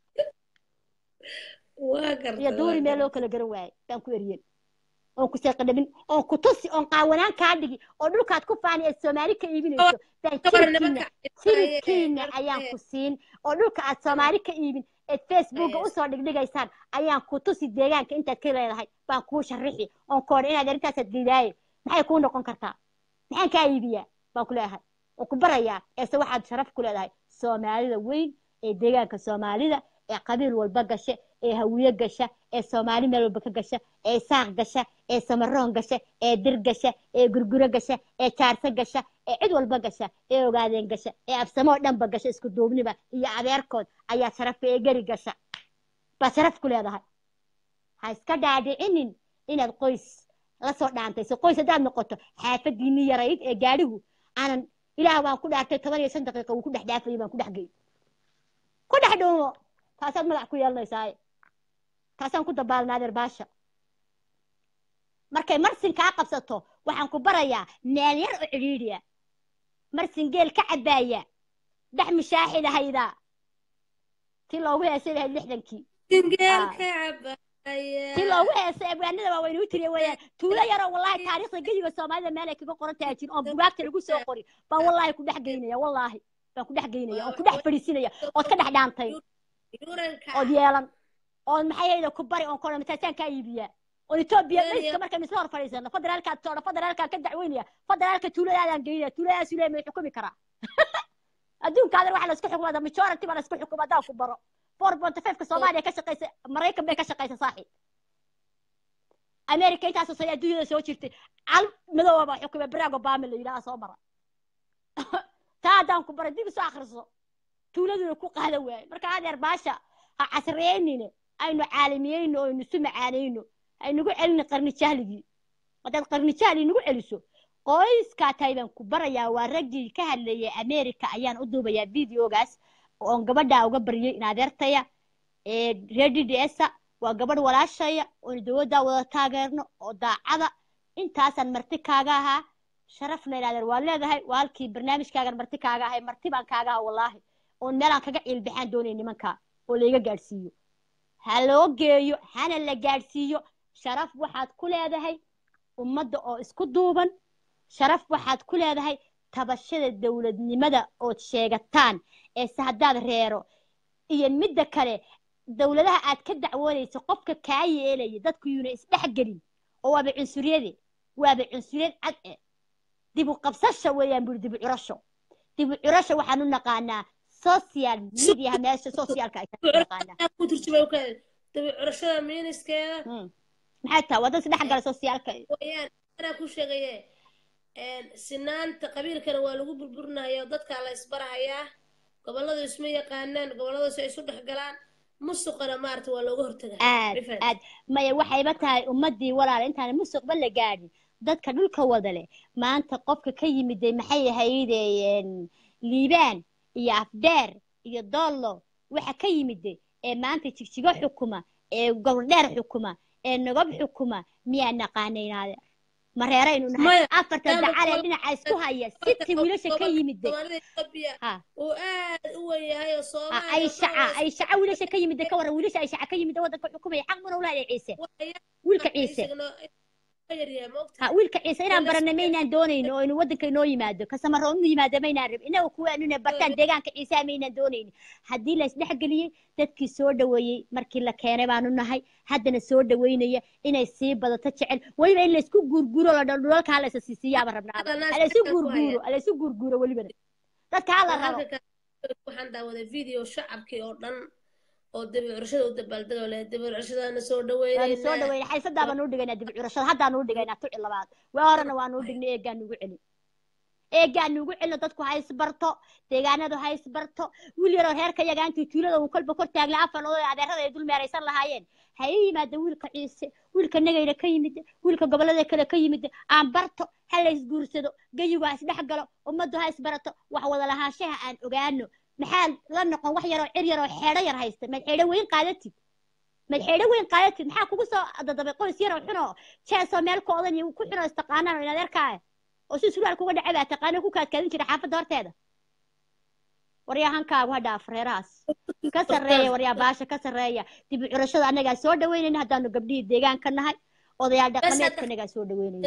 waa garta iyo duuri meel loo kala garan waayay baan ku eryen oon ku seeqadhabin oon ku tusi oon qaawanaan kaa dhigi oo dhulkaad ku faani ee soomaali ka iibinayso baan jiribkiina jiribkiina ayaan ku siin oo dhulka aad soomaali ka iibin eed facebooka usoo dhigdhigaysaan ayaan ku tusi deegaanka intaad ka leedahay baan kuu sharixi oon koodha inaad arrintaasaad diidaaye maxay kuu noqon kartaa maxaan kaa iibiyaa baan ku leeyahay oo ku barayaa eese waxaad sharaf ku leedahay soomaalida weyn ee deegaanka soomaalida ee qabiil walba gasha ee hawiye gasha ee soomaali meel walba ka gasha ee saaq gasha ee samaroon gasha ee dir gasha ee gurguro gasha ee jaarso gasha ee cid walba gasha ee ogaadeen gasha ee absamoo dhanba gasha isku duubniba iyo adeerkood ayaa sharafka ee geri gasha baad sharaf ku leedahay ha iska dhaadhicinin inaad qoys la soo dhaantayso qoys haddaad noqoto xaafadiinii yarayd ee gaadhigu aanan ilaah waan ku dhaartay toban iyo shan daqiiqa wuu ku dhex dhaafayay baan ku dhex gey ku dhex dhuumo taasaad magac ku yeelanaysaaye taasaan ku dabaalnaa adeer baasha markay marsin kaa qabsato waxaan ku barayaa meel yar oo cidhiidhiya marsin geel ka cabaaya dhex mishaaxid ahayda tii loogu heesay lahayd lixdankii tii loogu heesay abwaanada waa waynuu tiriya weeyaan tuulo yaroo wallahi taariikhda geyiga soomaalida meel ay kaga qoran tahay jin oo bugaagta lagu soo qori baan wallahi ku dhex geynaya wallahi baan ku dhex geynaya oon ku dhex fadhiisinaya ood ka dhex dhaantay ood yeelan oon maxay hayda ku bari oon kona mataasaan kaa iibiyaa oo etoobiya mayska markaynu isla hor fadhiisano federaalkaa toodha federaalkaa ka dacweynaya federaalka tuuladaadaan geynaya tuuladaasu leeya may xukumi karaa adduunkaadan waxa laisku xukumada majority baa laisku xukuma haddaan ku baro four point fiveka soomaaliya ka shaqaysa maraykan bay ka shaqaysa saaxiib america intaasoo sane adduunyada soo jirtay cal madooba baa xukuma baraag obama la yidhaha soo mara taa haddaan ku baray dib isu akhriso tuuladuna ku qaada waaye marka adeer baasha ha casriyeynine aynu caalamiyeyno oo aynu isu macaanayno aynugu celina qarni jahligii haddaad qarni jahli nagu celiso qoyskaa tahay baan ku barayaa waa raggii ka hadlayay america ayaan u duubayaa videogaas oon gabadhaa uga baryay in adeertaya ee reer d d s waa gabadh walaashaya oonu dowladdaa wada taageerno oo daacada intaasaan marti kaaga ahaa sharafna in adeer waa leedahay waa halkii barnaamijkaagan marti kaaga ahay marti baan kaaga ahaa wallaahi oon meelaan kaga ciilbaxaan doonay nimanka oo layga gaadhsiiyo ha loo geeyo hana la gaadhsiiyo sharaf waxaad ku leedahay ummadda oo isku duuban sharaf waxaad ku leedahay tabashada dowladnimada ood sheegataan ee se haddaad reero iyo midda kale dowladaha aad ka dacwoonayso qofka kaa yeelaya dadku yuuna isdhexgelin oo waaba cunsuriyade waaba cunsuriyad cad e dibu qabsasha weeyaan buri dibu curasho dibu curasho waxaan u naqaanaa social mediaha meesha socialka ay naqaanaa curashada miniskeeda maxay tahay waa dad isdhex gala socialka wayaan anaa ku sheegaye sinaanta qabiilkana waa lagu burburinayaa dadkaa la isbarahayaa gobolladu isma yaqaanaan gobolladoosu ay isu dhex galaan musuqana maarata waa looga hortagaa aad aad maya waxayba tahay ummadii walaal intaan musuqba la gaadhin dadka dhulka wada leh maanta qofka ka yimiday maxay ahayde liibaan iyo afdheer iyo doollo waxa ka yimiday ee maanta jigjigo xukuma ee gobordheer xukuma ee nagob xukuma miyaa naqaanaynaade mareeraynu nahay afarta dacalee dhinaca isku haya siti wiilasha ka yimide ayshaca ayshaca wiilasha ka yimide ka waran wiilasha ayshaca ka yimide waddanka xukumaya xaq muna ulahay ciise wiilka ciise ha wiilka ciise inaan barana maynaan doonayno oo inu waddanka inoo yimaado kasamaro inu yimaado maynaan rab inaga kuwaanune bartaan deegaanka ciisaha maynaan doonayni haddii la isdhexgeliyey dadkii soo dhaweeyey markii la keenay baanu nahay haddana soo dhaweynaya inay sii badato jecel weliba in laysku guurguuro la dhulalka halaysa siisiyaaba rabnaaba halaysu guurguuro halaysu guurguuro welibana dadka hala rabo waxaan daawaday video shacabkii oo dhan oo dibi curashada u dabaaldego leh dibi curashadaana soo dhaweynayna soo dhaweynay xaysadaa baan u dhigaynaa dibi curashada haddaan u dhigaynaa tuci labaad waa horena waan u dhignay eegaan nugu celin eegaan nugu celino dadku ha isbarto deegaanadu ha isbarto wiil yaroo reerka yaga intii tuulada uu kolba kor taagla afan oo adeerada ay dul meeraysan lahaayeen ha ii yimaada wiilka ciise wiilka nagayna ka yimid wiilka gobollada kale ka yimid aan barto ha la isguursado geyigu ha isdhex galo ummaddu ha isbarato wax wada lahaanshaha aan ogaano maxaa la noqon wax yaroo cir yaroo xeedho yar haysta maad xeedho weyn qaadatid maad xeedho weyn qaadatid maxaa kugu soo dadabay qoys yaroo xunoo jeesoo meel ku odan iyo ku xunoo istaqaanaan oo inaad erkaa oo si sulaal kuga dhacay baa taqaano ku kaadkaadin jira xaafadda horteeda waryaa hankaagu ha dhaaf reerahaas ka sarreeya waryaa baasha ka sarreeya dibi curashada annagaa soo dhaweynayna haddaanu gabdhihii deegaanka nahay odayaal dhaqameedka annagaa soo dhaweynaya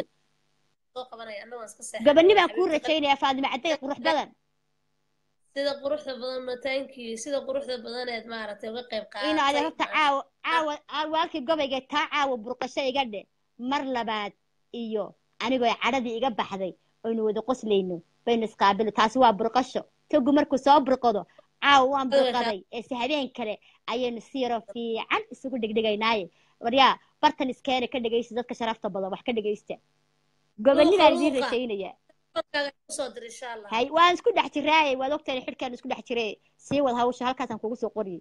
gabani baan kuu rajaynaya faadima cadday qurux badan sida quruxda badan mataankii sida quruxda badaneed maaragtay uga qayb in ade horta caawa caawa waalkii gobayga taa caawa burqasho iga dhe mar labaad iyo anigoo cadhadii iga baxday oynu wada qoslayno baynu isqaabilo taasi waa burqasho togu markuu soo burqado caawa waan burqaday eese habeen kale ayaynu si yaro fiican isugu dhigdhigaynaaye waryaa bartan iskeena ka dhegaysta dadka sharafta badan wax ka dhegaysta gobonidaan idiin rajaynaya hay waan isku dhex jiraaye waad ogtahay xidhkaan isku dhex jire sii wad hawsha halkaasaan kugu soo qoriyey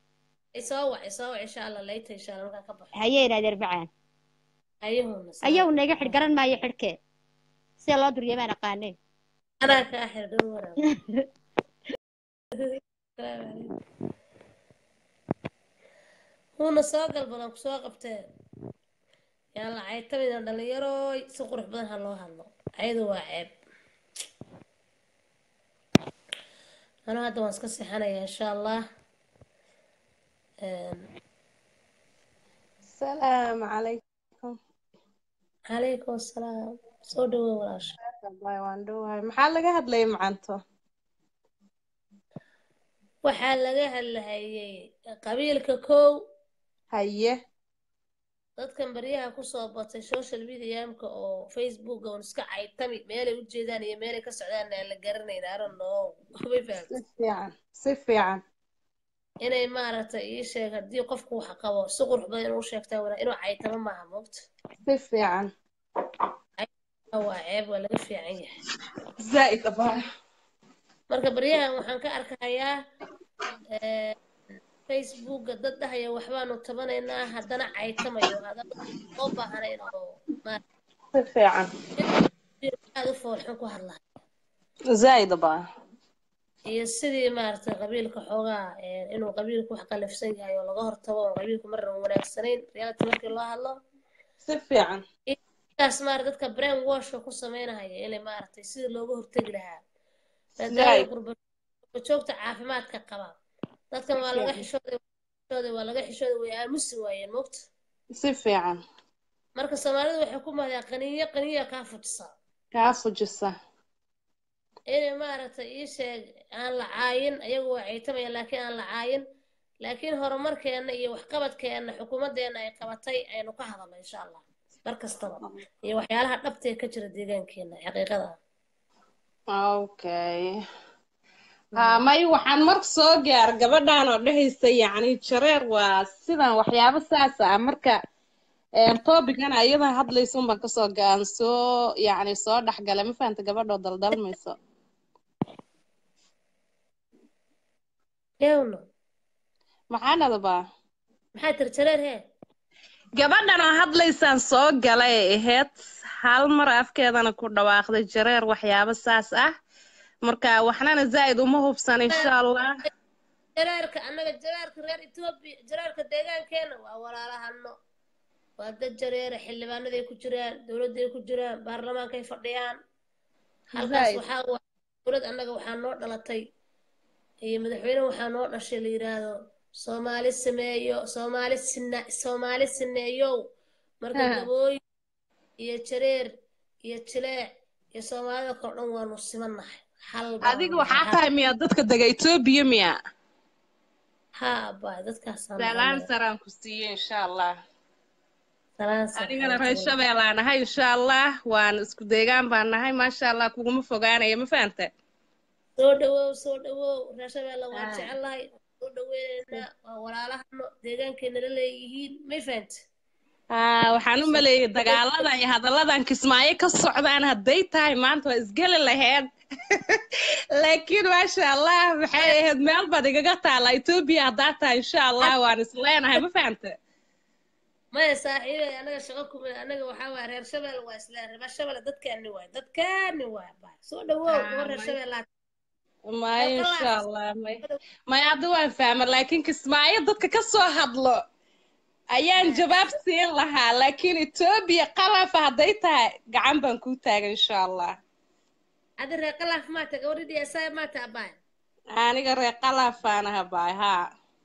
hayeen adeer macaan ayahu naga xidh garan maayo xidhkee sida loo duryamaan aqaaneen anaa kaa xir dhow waraab huuna soo gal badan kusoo qabtee yaan la caytamina dhallinyarooy si qurux badan ha loo hadlo cayadu waa ceeb anuu hadda waan iska seexanayaa insha allah السلام عليكم calaykum asalaam soo dhawow walaasha الله waan dhowahay maxaa laga hadlayay macanto waxaa laga hadlahayay qabiilka kow haye dadkan baryaha kusoo batay social mediamka oo facebooka un iska caytami meelay u jeedaan iyo meelay ka socdaan aan la garanayn I don't know may si fahamtay fiican si fiican inay maaragtay ii sheeg haddii qofku wax qabo si qurux badan inuu u sheegtaa wanaa inuu caytamo maaha moogta si fiican waa ceeb waa laga fiican yahay zaa'id abaa marka baryahan waxaan ka arkayaa eh, facebooka dad dhahaya waxbaanu tabanaynaa haddana caytamayo haddana loo baahnayn oo si fiican aad u foolxun ku hadlahay zaa'id abaa iyo sidii maaragtay qabiilka xoogaa eh, inuu qabiilku wax qalafsan yahay oo laga hortago oo qabiilku marna wanaagsanayn reality markii loo hadlo si fiican kaas maarata dadka brain washka ku sameynahaya inay maaragtay sidii looga hortegi lahaa maadaama Zaid. qurba qurba joogta caafimaadka qaba dadkan waa laga Zaid. xishooday xishooday waa laga xishooday way aamusi waayeen mogta si fiican marka soomaalidu waxay ku mahdaa qaniyo qaniya kaa fujisa kaa fujisa inay maaragtay ii sheeg aan la caayin ayagu waa caytamaya laakiin aan la caayin laakiin horumarkeenna iyo waxqabadkeenna xukuumadeenna ay qabatay aynu ka hadalno insha allah mar kastaba iyo waxyaalaha dhabta ee ka jira deegaankeena xaqiiqada ah okay ha may waxaan marka soo gaar gabadhan oo dhehaysa yacni jareer waa sidan waxyaabo saas ah marka topican ayadan hadlaysa unbaan kasoo gaan soo yacni soo dhexgala ma fahanta gabadhoo daldalmayso yowno maxaa nadabaa maxaa tiri jareer hee gabadhan oo hadlaysaan soo galay ay ahayd hal mar afkeedana ku dhawaaqday jareer waxyaabo saas ah marka waxnana zaa'id uma hubsan insha allah jareerka annaga jareerka reer etoobiya jareerka deegaankeena waa walaalahano waa dad jareera xildhibaanaday ku jiraan dowladday ku jiraan baarlamaankay fadhiyaan halkaas Zaid. waxaa waa dowlad annaga waxaa noo dhalatay iyo madaxweyne waxaa noo dhashay la yidhaahdo soomaali sameeyo soomaali sina soomaali sineeyow marka Ha. gabooyin iyo jareer iyo jileec iyo soomaalida kale dhan waanu simannahay hal adiga baanu waxaa nahay tahay miya dadka dega etoobiya miya ha abaa dadkaasaan salaan nahay saraan ku siiye insha allah salaan anigana sarxaad reer shabeelaa nahay insha allah waan isku deegaan baan nahay maasha allah kuguma fogaanaya ma fahanta soo dhawow soo dhawow reer shabeelle waan Ah. jecelahay soo dhaweynaynaa waa walaalahano deegaankeena la leeyihiin may fahanta haa waxaan u maleeyay dagaaladan iyo hadalladan kismaayo ka socdaan hadday tahay maanta waa isgeli lahayd laakiin maasha allah maxay ahayd meel baad igaga taala etoobiya haddaa tahay insha allah waan isleenahay ma fahanta maya saaxiibay anaga shaqo kuma anaga waxaa waaya reer shabeelle waa isla reer shabeelle dadkaani waay dadkaani waay baa soo dhawow kuwa reer shabeelle maya insha allah may maya hadda waan fahma laakiin kismaayo dadka ka soo hadlo ayaan jawaab siin lahaa laakiin etoobiya qalafa hadday tahay gacan baan kuu taagan insha allah adi reer qalaaf maata gabadhi dhiyasaa maata abaay aniga reer qalafaan aha baay haa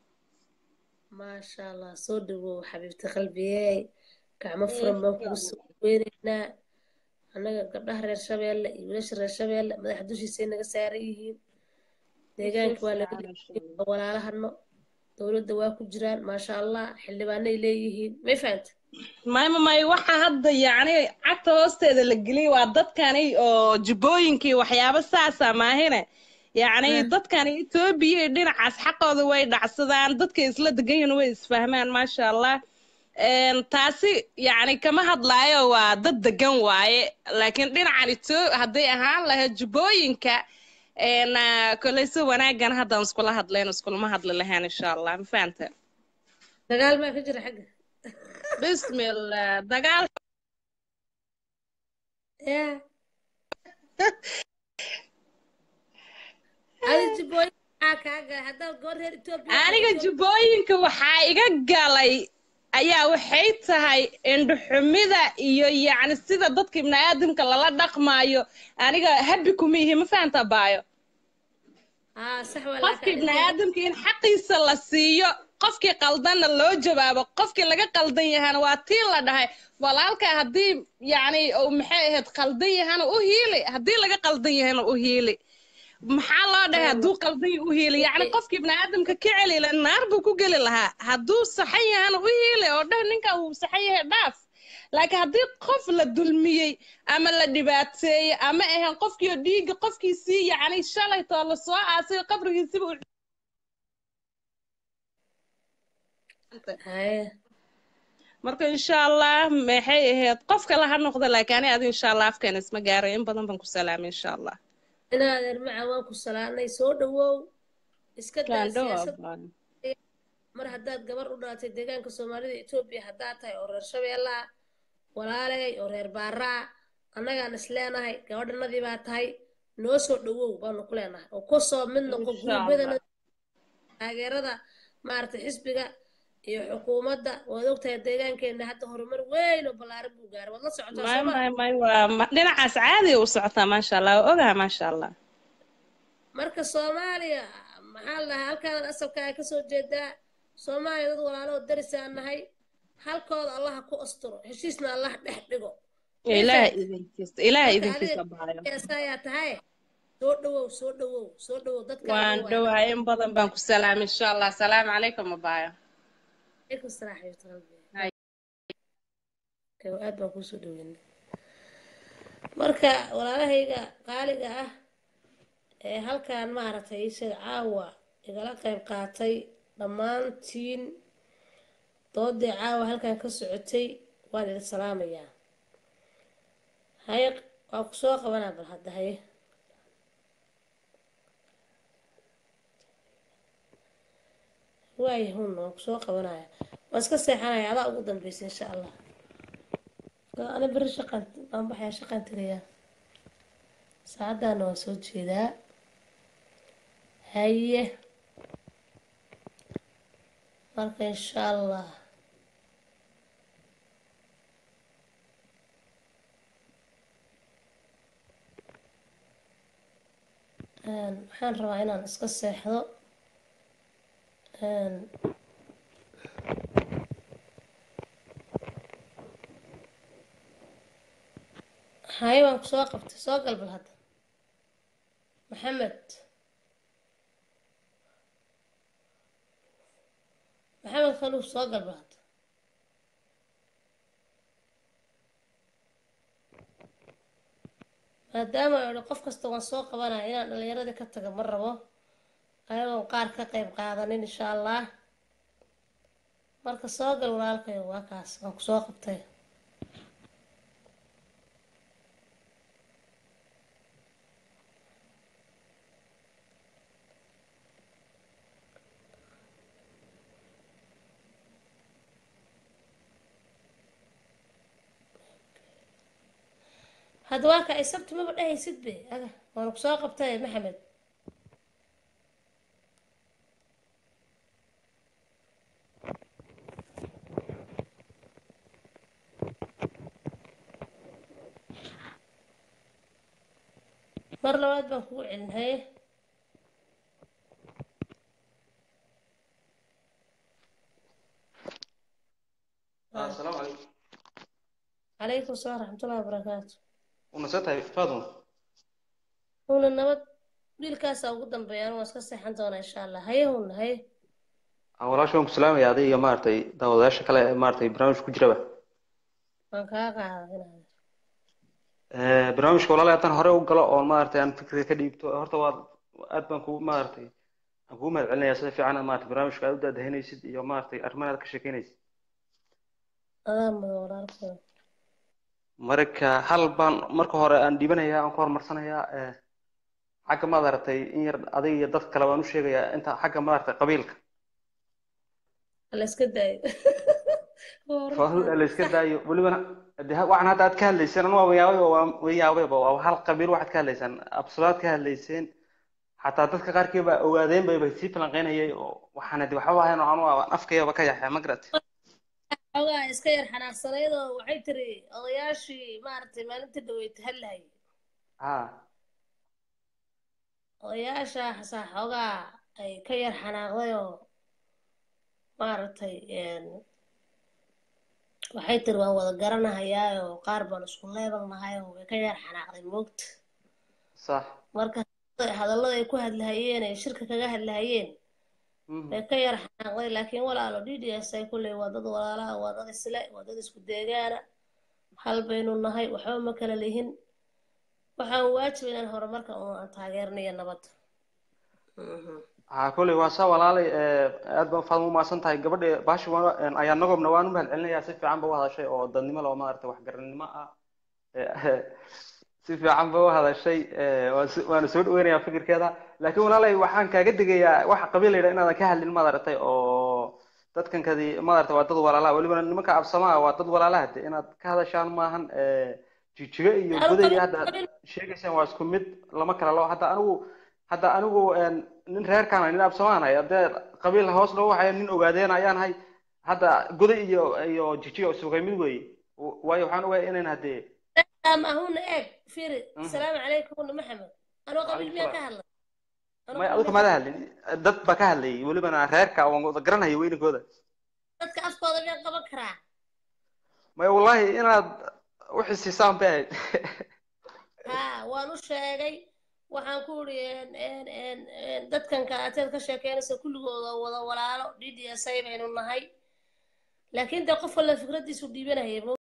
maasha allah soo dhawow xabiibti qalbiyey gacmo furan baan kugu soo weynaynaa annaga gabdhaha reer shabeelle iyo wiilasha reer shabeelle madaxa dushiisay naga saaran yihiin deegaanka waa laga dhigay walaalahano dowladda waa ku jiraan maasha allah xildhibaanay leeyihiin may fahanta mayma may waxa hadda yacni cagta hoosteeda la geliyay waa dadkani oo jubbooyinkii waxyaabo saasa maahine yacni dadkani etoobiya iyo dhinacaas xaqooda way dhacsadaan dadka isla degan yihiin way isfahmaan maasha allah Een, taasi yacni kama hadlaayo waa dad degan waaye laakiin dhinacan etoo hadday ahaan lahayd jubbooyinka een, ah, koley si wanaagan haddaan iskula hadlayn iskulama hadli lahayn insha allah ma fahanta dagaal maa ka jira xagga bismillah dagaal ya adi jibooyin maxaa kaa galay haddaad goor reer etoobiya tahay aniga Ethiopia- jubbooyinka waxaa iga galay ayaa waxay tahay indhuxumida iyo yacni sida dadka ibniaadamka lala dhaqmaayo aniga habi kuma ihi ma fahanta baayo haa sax waa qofka laakiin ibniaadamka in xaqiisa la siiyo qofkii qaldanna loo jawaabo qofkii laga qaldan yahana waa tii la dhahay walaalka haddii yacni uu maxay ahayd qaldan yahana u hiili haddii laga qaldan yahana u hiili maxaa loo dhahay hadduu qaldan yahay u hiili yacni qofkii ibniaadamka ka celi la naar buu ku geli lahaa hadduu saxan yahana u hiili oo dheh ninka uu saxan yahay dhaaf laakiin haddii qof la dulmiyey ama la dhibaateeyey ama ahayn qofkiio dhiigga qofkiisii yacni shalaytoo la soo aasay qabrigiisiba u haye marka insha allah maxay ahayd qof kale ha noqdo laakiin ani adi insha allah afkeena isma gaaro in badan baan ku salaamay insha allah inaadeer maca waan ku salaanay soo dhawow iska daa Gaandho waa siyaasad baan. mar haddaad gabar u dhalatay deegaanka soomaalida etoobiya haddaad tahay oo reer shabeellaa walaaley oo reer baaraa annagaan is leenahay gabadhanadii baa tahay noo soo dhawow baanu ku leenahay oo ku soo mid noqo Insha gurubyadana Allah. taageerada maaragtay xisbiga iyo xukuumadda waad ogtahay deegaankeena hadda horumar weyn oo ballaaran buu gaaray waad la socotaa may sooma may may waa ma- dhinacaas caadi u socotaa maasha allah waa ogaha maasha allah marka soomaaliya maxaa la dhahaa halkaan asabkaa kasoo jeedaa soomaaliya dad walaalo oo darisaan nahay halkooda allaha ku asturo heshiisna allah dhex dhigo ilaah Meeshaan- idinkiisa ilaah marka idinkiisa adiga baayo ayaa tahay soo dhawow soo dhawow soo dhawow dadka waan dhowahay in badan baan ku salaamay insha allah asalaamu calaykum abaayo عليكم السلام حبيبة قلبي كيف aad baan kuusoo dhaweynay marka walaalahayga qaaliga ah ee halkan maaragtay isaga caawa igala qayb qaatay dhammaantiin doodii caawa halkan ka socotay waan idin salaamayaa haye waa ku soo qabanaa bal hadda haye waayo hun waan kusoo qabanaya waan iska seexanaya adaa ugu dambeysa insha allah ana beri shaqan waan baxaya shaqan tegayaa saacaddaana waan soo jeedaa haye marka insha allah Een, waxaan rabaa inaan iska seexdo Een, haye waan ku soo qabtay soo galbal hadda maxamed maxamed khaluuf soo galbal hadda maadaama ay idhi qof kasta waan soo qabanaya inaan dhallinyaradii ka taga ma rabo ayagoon qaar ka qayb qaadanin insha allah marka soo gal walaalkayo waa kaas waan ku soo qabtay hadda waa ka ay sabti maba dhehaysid be aga waana ku soo qabtay maxamed mar labaad baan kugu celin haye asalaamu calaykum calaykum asalaam raxmatullahi wabarakaatu unasoo tahay faaduma huna nabad wiilkaasaa ugu dambeeya anu waan iska seexan doonaa insha allah haye huna haye aan walaasha waan ku salaamaya adiga iyo maaragtay daawadayaasha kale ee maaragtay barnaamijka ku jiraba waan kaa qaadaa inaad Eh, barnaamijka walaalahay haddaan hore u galo oon maaragtay aan fikriga ka dhiibto horta waa aad baan kugu maaragtay aan kugu mahad celinayaa sida fiican aad maaragtay barnaamijka aad u daadahinaysid iyo maaragtay arrimaha aad ka sheekeynaysid adaa mudan walaalkooda marka hal baan marka hore aan dhiibanayaa aan ku horumarsanayaa eh, xagga maaragtay in yar adiga iyo dad kale baan u sheegayaa inta xagga maaragtay qabiilka la iska daayo faahuda la iska daayo welibana de waxaan hadda aad ka hadlayseen anu waa yaabay waa yaabay waa hal qabiil waxaad ka hadlaysaan absulaad ka hadlayseen xataa dadka qaarkii baa ogaadeen bay bay sii falanqeynayay oo waxaana de waxba ahayn oo anu afkayaba ka yaxya ma garat xogaa iska yar xanaaqsanayd oo waxay tiri odayaashii maaragtay maalinta dhaweyd hadlayay ha odayaasha xasaa xoogaa ay ka yar xanaaqday oo maaragtay een, waxay tiri waan wada garanahayaa oo qaar baan isku leebannahay oo way ka yar xanaaqday moogta sax marka hadallada ay ku hadlahayeen ay shirka kaga hadlahayeen Mhm. way ka yar xanaaqday laakiin walaalo d d s ay kulley waa dad walaalaha waa dad isle waa dad isku deegaana hal baynu nahay waxba ma kala lihin waxaan waajib inaan horumarka un aan taageernayo nabadda ha kolley waa saa walaalay eh, aad baan faadma umahadsan tahay gabadha baashi waa- een, ayaa nagobna waan u mahadcelinayaa si fiican ba u hadashay oo dadnimo loo maaragtay waxgarannimo ah Eh, si fiican ba u hadashay eh, waan si- waana soo dhaweynayaa fikirkeeda laakiin walaalay waxaan kaaga digayaa waxa qabiil la yidhaha inaadan ka hadlin maaragtay oo dadkan kadi maaragtay waa dad walaalaha welibana nimanka absamaha waa dad walaalaha de inaad ka hadashaan maahan eh, jijigo iyo Anu goday qabiil- hadda aad sheegaysaan waa isku mid lama kala loo hadda anigu hadda anigu een, nin reerkaan nin absamaanahay haddee qabiil hoos loo waxayo nin ogaadeen ayaan hay hadda goday iyo iyo jijigo isugay mid weeye W- waayo waxaan ogahay inayn haddee ama ahuna eeg fiiri Mhm. asalaamu calaykum huna maxamed anoo qabiil miyaa ka hadlay Anoo may qabiil adigu miyaa kamada ka hadlin dad baa ka hadlayay welibana reerka waan wada garanhayo weyninkooda dadka afkooda miyaan qaban karaa may wallahi inaad uxisiisaan bay ahayd ha waan u sheegay waxaan ku uri dadkan kalateed ka sheekeynaysa kulligooda wada walaalo d d s ay baynu nahay laakiin dee qof walba fikradiisu dhiibanaya